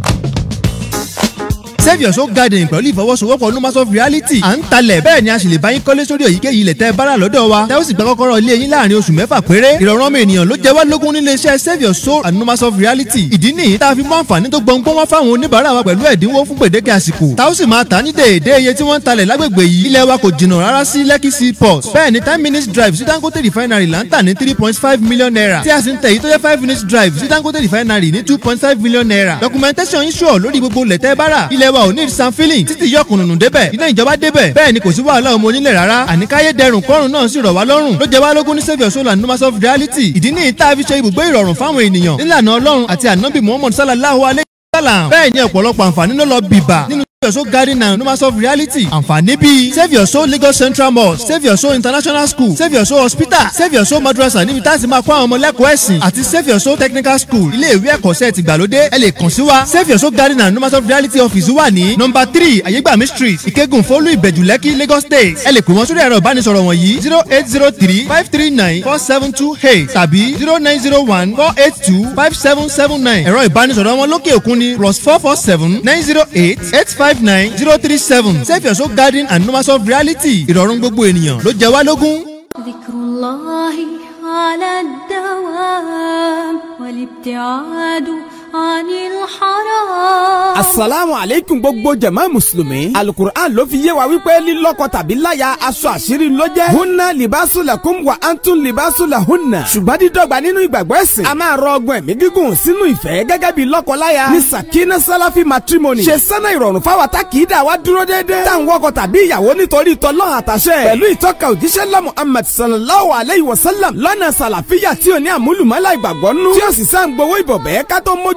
save your soul garden pẹ̀lú ìfọwọ́sowọ́pọ̀ numas of reality à ń talẹ̀ bẹ́ẹ̀ ni a sì lè bá yín kọ́lé sórí èyíkéyìí ilẹ̀ tẹ́ ẹ bára lọ́dọ̀ wa tẹ́ ó sì gba kọ́kọ́rọ́ ilé yín láàrin oṣù mẹ́fà péré ìrọ̀rùn ọmọ ènìyàn ló jẹ́ wá lógún nílé iṣẹ́ save your soul and numas of reality ìdí nìyí tá a fi mú àǹfààní tó gbọ̀ngbọ́n wá fáwọn oníbàárà wa pẹ̀lú ẹ̀dínwó fún gbèdéke àsìkò tá ó sì máa tà ní déédéé iye tí wọ́n ń talẹ̀ lágbègbè yìí ilẹ̀ wa kò jìnnà rárá sí lekki seaport bẹ́ẹ̀ ni ten minutes drive sí dangote refinery là ń tà ní three point five million naira tí a sì ń tẹ̀ èyí tó jẹ́ five minutes drive sí dangote refinery ní two point five million naira documentation yín sure lórí gbogbo lẹ̀tẹ́ bára ilẹ̀ wa ò ní san filling títí yọ kùnùnù débẹ̀ iná ìjọba débẹ̀ bẹ́ẹ̀ ni kò sí wàhálà ọmọ onílẹ̀ rárá àníkáyé dẹrùn kọ́rùn náà sì rọ̀ wá lọ́rùn ló jẹ́ wá lógún ní saviour soul and numas of reality ìdí nìyí tá a fi ṣe ibùgbé ìrọ̀rùn fáwọn ènìyàn nílànà ọlọ́run àti ànábì muhammad sallallahu alayhi wa sallam bẹ́ẹ̀ ni ọ̀pọ̀lọpọ̀ àǹfààní ló lọ bìbà nínú Save Your Soul Garden and Numas of Reality. Àǹfààní bíi Save Your Soul Lagos Central Mosque, Save Your Soul International School, Save Your Soul Hospital, Save Your Soul Madrasa níbi tá a ti máa kó àwọn ọmọ lẹ́kọ̀ọ́ ẹ̀sìn àti Save Your Soul Technical School. Ilé ìwé ẹ̀kọ́ṣẹ́ ti gbàlódé. Ẹ lè kàn sí wa. Save Your Soul Garden and Numas of Reality office wà ní nọmba three Ayégbàmí street, Ìkẹ́gùn Fólú Ìbẹ̀jú Lẹ́kí Lagos State. Ẹ lè pè wọ́n sórí ẹ̀rọ ìbánisọ̀rọ̀ wọ̀nyí zero eight zero three five three nine four seven two eight tàbí zero nine zero one four eight two five seven seven nine. Ẹ̀rọ ìbánisọ̀rọ̀ wọn lókè òkun ni plus four four seven nine zero eight eight five nine zero three seven Save Your Soul Garden and Numas of Reality ìrọ̀rùn gbogbo ènìyàn ló jẹ wá lógún. ذكر الله على الدوام والابتعاد عن الحرام asalaamu aleykum gbogbo jama musulumi alukur'an ló fi yé wa wípé lílọ́kọ tàbí láya aṣọ àṣírí ló jẹ́ hunna libasu lakum wa antum libasu lahunna ṣùgbọ́n dídọ́gba nínú ìgbàgbọ́ ẹ̀sìn a máa rọ ọgbọ́n ẹ̀mí gígùn sínú ìfẹ́ gẹ́gẹ́ bí lọ́kọ-láya ní sakina salafi matrimony ṣe sẹ́nà ìrọ̀rùn fáwọn takìídà wa dúró déédéé táwọn wọkọ tàbí ìyàwó nítorí tọ́lọ́ àtàṣẹ pẹ̀lú ìtọ́ka òjíṣẹ́ lọ́ muhammad sallallahu alayhi wa sallam lọ́nà sàlàfíà tí ò ní àmúlùmọ́lá ìgbàgbọ́ nú tí ó sì sá ń gbowó ìbọ̀bẹ́ ká tó mójú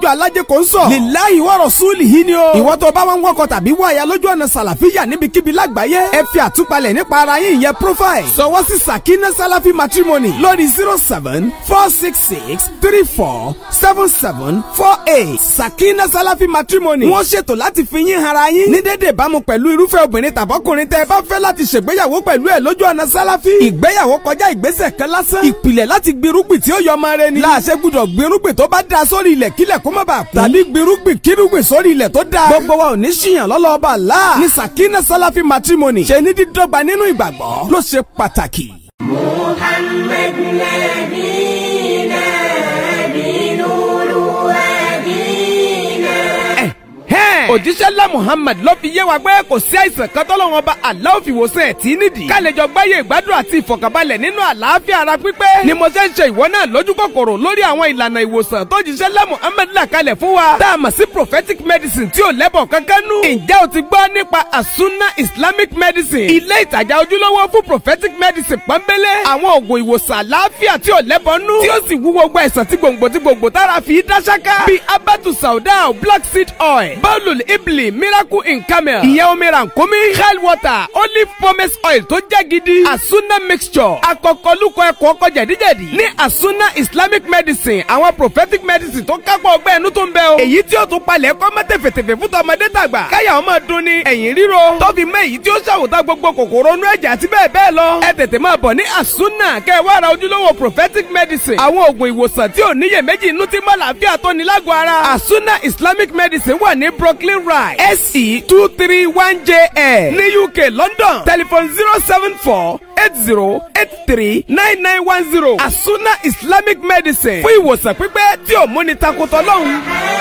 lọ́jọ́ alájẹ kò ń sọ. lillahi wa rasulihi ni o. ìwọ tó bá wọn wọkọ̀ tàbí wáyà lójú ọ̀nà sàlàfíà níbikíbi lágbàáyé. ẹ fi àtúpalẹ̀ nípa ara yín ìyẹn profile. sọwọ́ sí sakina salafi matrimony lórí zero seven four six six three four seven seven four eight. sakina salafi matrimony. wọ́n ṣètò láti fi yín hara yín. ní dédé ìbámu pẹ̀lú irúfẹ́ obìnrin tàbọ́kùnrin tẹ́ ẹ bá fẹ́ láti ṣègbéyàwó pẹ̀lú ẹ̀ lójú ọ̀nà sálàfí. ìgbéyàwó kọjá ìgbésẹ̀ kan lásán. ìpìlẹ̀ láti gbirúgbìn tí ó yọ ọmọ rẹ ni. láàṣẹ gbúdọ̀ gbirúgbìn tó bá da sórí ilẹ̀ kílẹ̀ kó má bàa kú. tàbí gbirúgbìn kírúgbìn sórí ilẹ̀ tó da. gbogbo wa ò ní ṣìyàn lọ́lọ́ọ̀bà láà. ní sakina salafi matrimony ṣe ní dídọ́gba nínú ìgbàgbọ́ ló ṣe pàtàkì. محمد نبينا بنور وادينا òjíṣẹ́ ńlá muhammad ló fi yé wa pé kò sí àìsàn kan tọ́lọ́wọ́n ọba Allah fi wòsàn ẹ̀ tí nídìí. ká lè jọ gbáyé ìgbádùn àti ìfọ̀kànbalẹ̀ nínú àlàáfíà ara pípé. ni mo ṣe ń ṣe ìwọ náà lójú kòkòrò lórí àwọn ìlànà ìwòsàn tó jíṣẹ́ ńlá muhammad là kalẹ̀ fún wa. tá a mọ̀ sí prophetic medicine tí ò lẹ́bọ̀ kankan nú. ǹjẹ́ o ti gbọ́ nípa asuna islamic medicine. ilé ìtajà ojúlówó fún prophetic medicine pọ́nbélé. àwọn oògùn ìwòsàn àlàáfíà tí ò lẹ́bọ̀ nú. tí ó sì wú gbogbo àìsàn tí gbòǹgbò tí gbòǹgbò tára fi dá ṣáká. bíi abatu sauda black seed oil bawlul ibli miracle in camel ìyẹn omi rànkómi hell water olive pomace oil tó jẹ́ gidi asuna mixture akọkọlùkọ ẹ̀kọ́ ọkọ jẹ̀díjẹ̀dí ní asuna islamic medicine àwọn prophetic medicine tó kápọ̀ ọgbẹ́ ẹnu tó ń bẹ o èyí tí ó tún palẹ̀ kọ́ mọ́ tẹ̀fẹ̀tẹ̀fẹ̀ fún tọmọdé tàgbà káyà ọmọ dun ni ẹ̀yìn ríro tó fi mọ́ èyí tí ó ṣàwòtá gbogbo kòkòrò inú ẹ̀jẹ̀ àti bẹ́ẹ̀ bẹ́ẹ̀ lọ ẹ tètè máa bọ̀ ní asuna kẹ́ ẹ wá ra ojúlówó prophetic medicine àwọn oògùn ìwòsàn tí ò níyèméjì inú tí mọ́ làáfíà tó ní lágọ̀ọ́ ara asuna islamic medicine wà ní brooklyn ride se two three one jl ní uk london telephone zero seven four eight zero eight three nine nine one zero asuna islamic medicine fún ìwòsàn pípẹ́ tí ò múni takotọ́ lọ́hùn.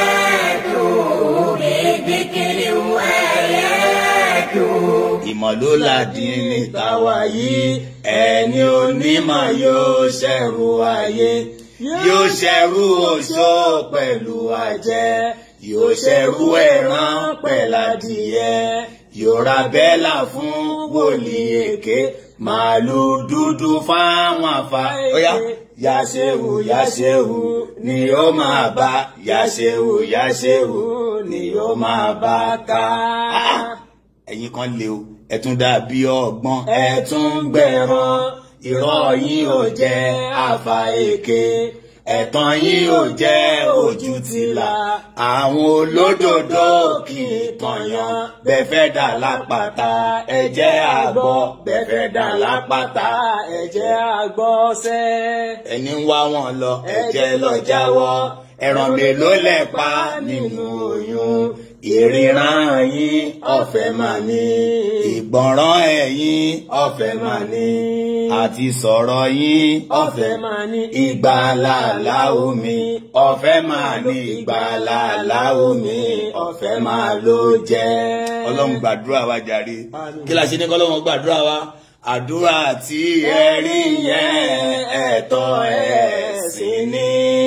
ìmọ̀lóládì ní tàwa yìí ẹni onímọ̀ yóò ṣẹ̀rù ayé yóò ṣẹ̀rù oṣó pẹ̀lú ajẹ́ yóò ṣẹ̀rù ẹran pẹ̀ládìyẹ yóò ra bẹ́là fún wòlíì èké màálù dúdú fáwọn àfa. Óyá yàṣẹ́wò yàṣẹ́wò ni ó máa bá yàṣẹ́wò yàṣẹ́wò ni ó máa bá ká. ẹ̀yin kan lè o ẹ tún dàbí ọgbọ́n ẹ tún gbẹ̀rán irọ́ yín ò jẹ́ àfà èké ẹ̀tàn yín ò jẹ́ ojú tìlà àwọn olódodo kì í tọ̀yàn bẹ́ẹ̀ fẹ́ dà lápáta ẹ jẹ́ àgbọ̀ bẹ́ẹ̀ fẹ́ dà lápáta ẹ jẹ́ àgbọ̀ sẹ́. ẹni ń wá wọn lọ ẹ jẹ́ lọ jáwọ́ ẹran mélòó lẹ pa nínú oyún ìríran yín ọ̀fẹ́ máa ní ìgbọ̀nràn ẹ̀yin ọ̀fẹ́ máa ní àti sọ̀rọ̀ yín ọ̀fẹ́ máa ní ìgbàlàlà omi ọ̀fẹ́ máa ní ìgbàlàlà omi ọ̀fẹ́ máa ló jẹ́. ọlọ́run gbàdúrà wa jàre kí la ṣe ní kọ́lọ́run gbàdúrà wa àdúrà tí ẹ rí yẹn ẹ̀tọ́ ẹ̀sìn ni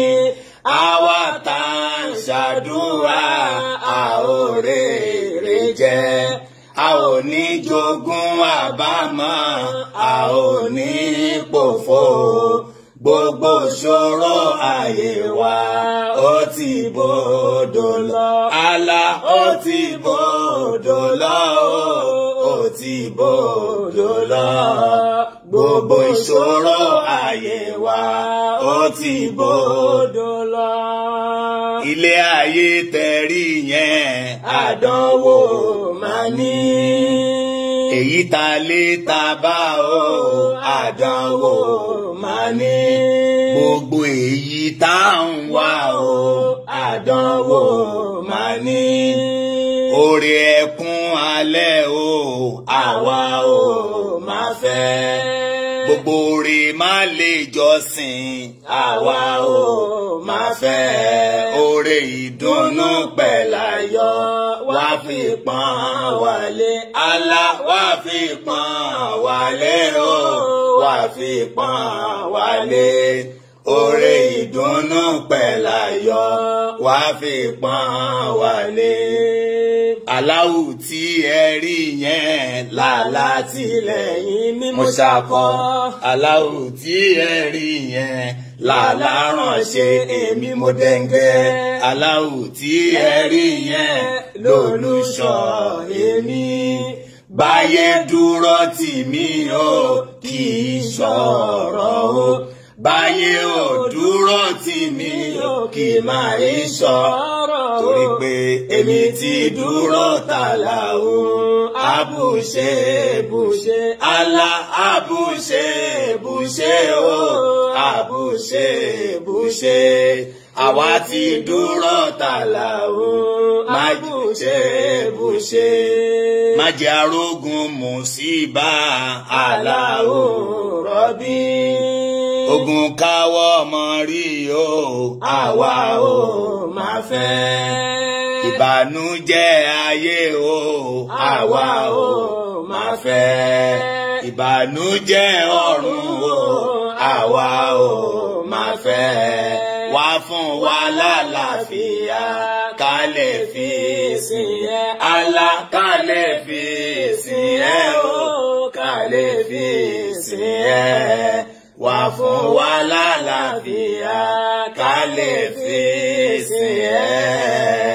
àwa tá à ń ṣàdúrà a ò rèrè jẹ a ò ní jogún àbámọ̀ a ò ní pòfo gbogbo ṣòro ayé wa ó ti bòdò lọ àlà ó ti bòdò lọ ó ti bòdò lọ gbogbo ìṣòro ayé wa ó ti bòdò lọ. ilé ayé tẹ̀rí yẹn àdánwò máa ní. èyí ta lé ta bá o àdánwò máa ní. gbogbo èyí tá à ń wá o àdánwò máa ní. orí ẹkún alẹ́ o àwa o máa fẹ́. gbogbo orí má lè jọ́sìn àwa o máa fẹ́. orí ìdùnnú pẹ̀láyọ̀ wá fi pọ́n wálé. Allah wá fi pọ́n wálé o wá fi pọ́n wálé. Oore ìdùnnú pẹ̀láyọ̀ wá fi pọ́n wálé. Aláwù tí ẹ rí yẹn làlá tìlẹ́yìn mímú ṣàkọ́. Aláwù tí ẹ rí yẹn làláránṣẹ́ èmi mo dẹ́ngẹ́ aláwù tí ẹ rí yẹn lólùṣọ́ èmi báyé dúró tì mí o kì í ṣọ̀rọ̀ o báyé ò dúró tì mí o kì í máa rí ṣọ̀rọ̀ torí pé èmi ti dúró tààlà o àbùṣe bùṣe àlà àbùṣe bùṣe o àbùṣe bùṣe àwa ti dúró tààlà o má bùṣe bùṣe má jẹ́ arógun mùsíbà àlà o rọ́bí ogun káwọ́ ọmọ rí o àwa ò máa fẹ́ ìbànújẹ́ ayé o àwa ò máa fẹ́ ìbànújẹ́ ọ̀run o àwa ò máa fẹ́ wá fún wa lálàáfíà ká lè fi sìn ẹ́ àlá ká lè fi sìn ẹ́ o ká lè fi sìn ẹ́ wá fún wa lálàáfíà ká lè fi sìn ẹ́.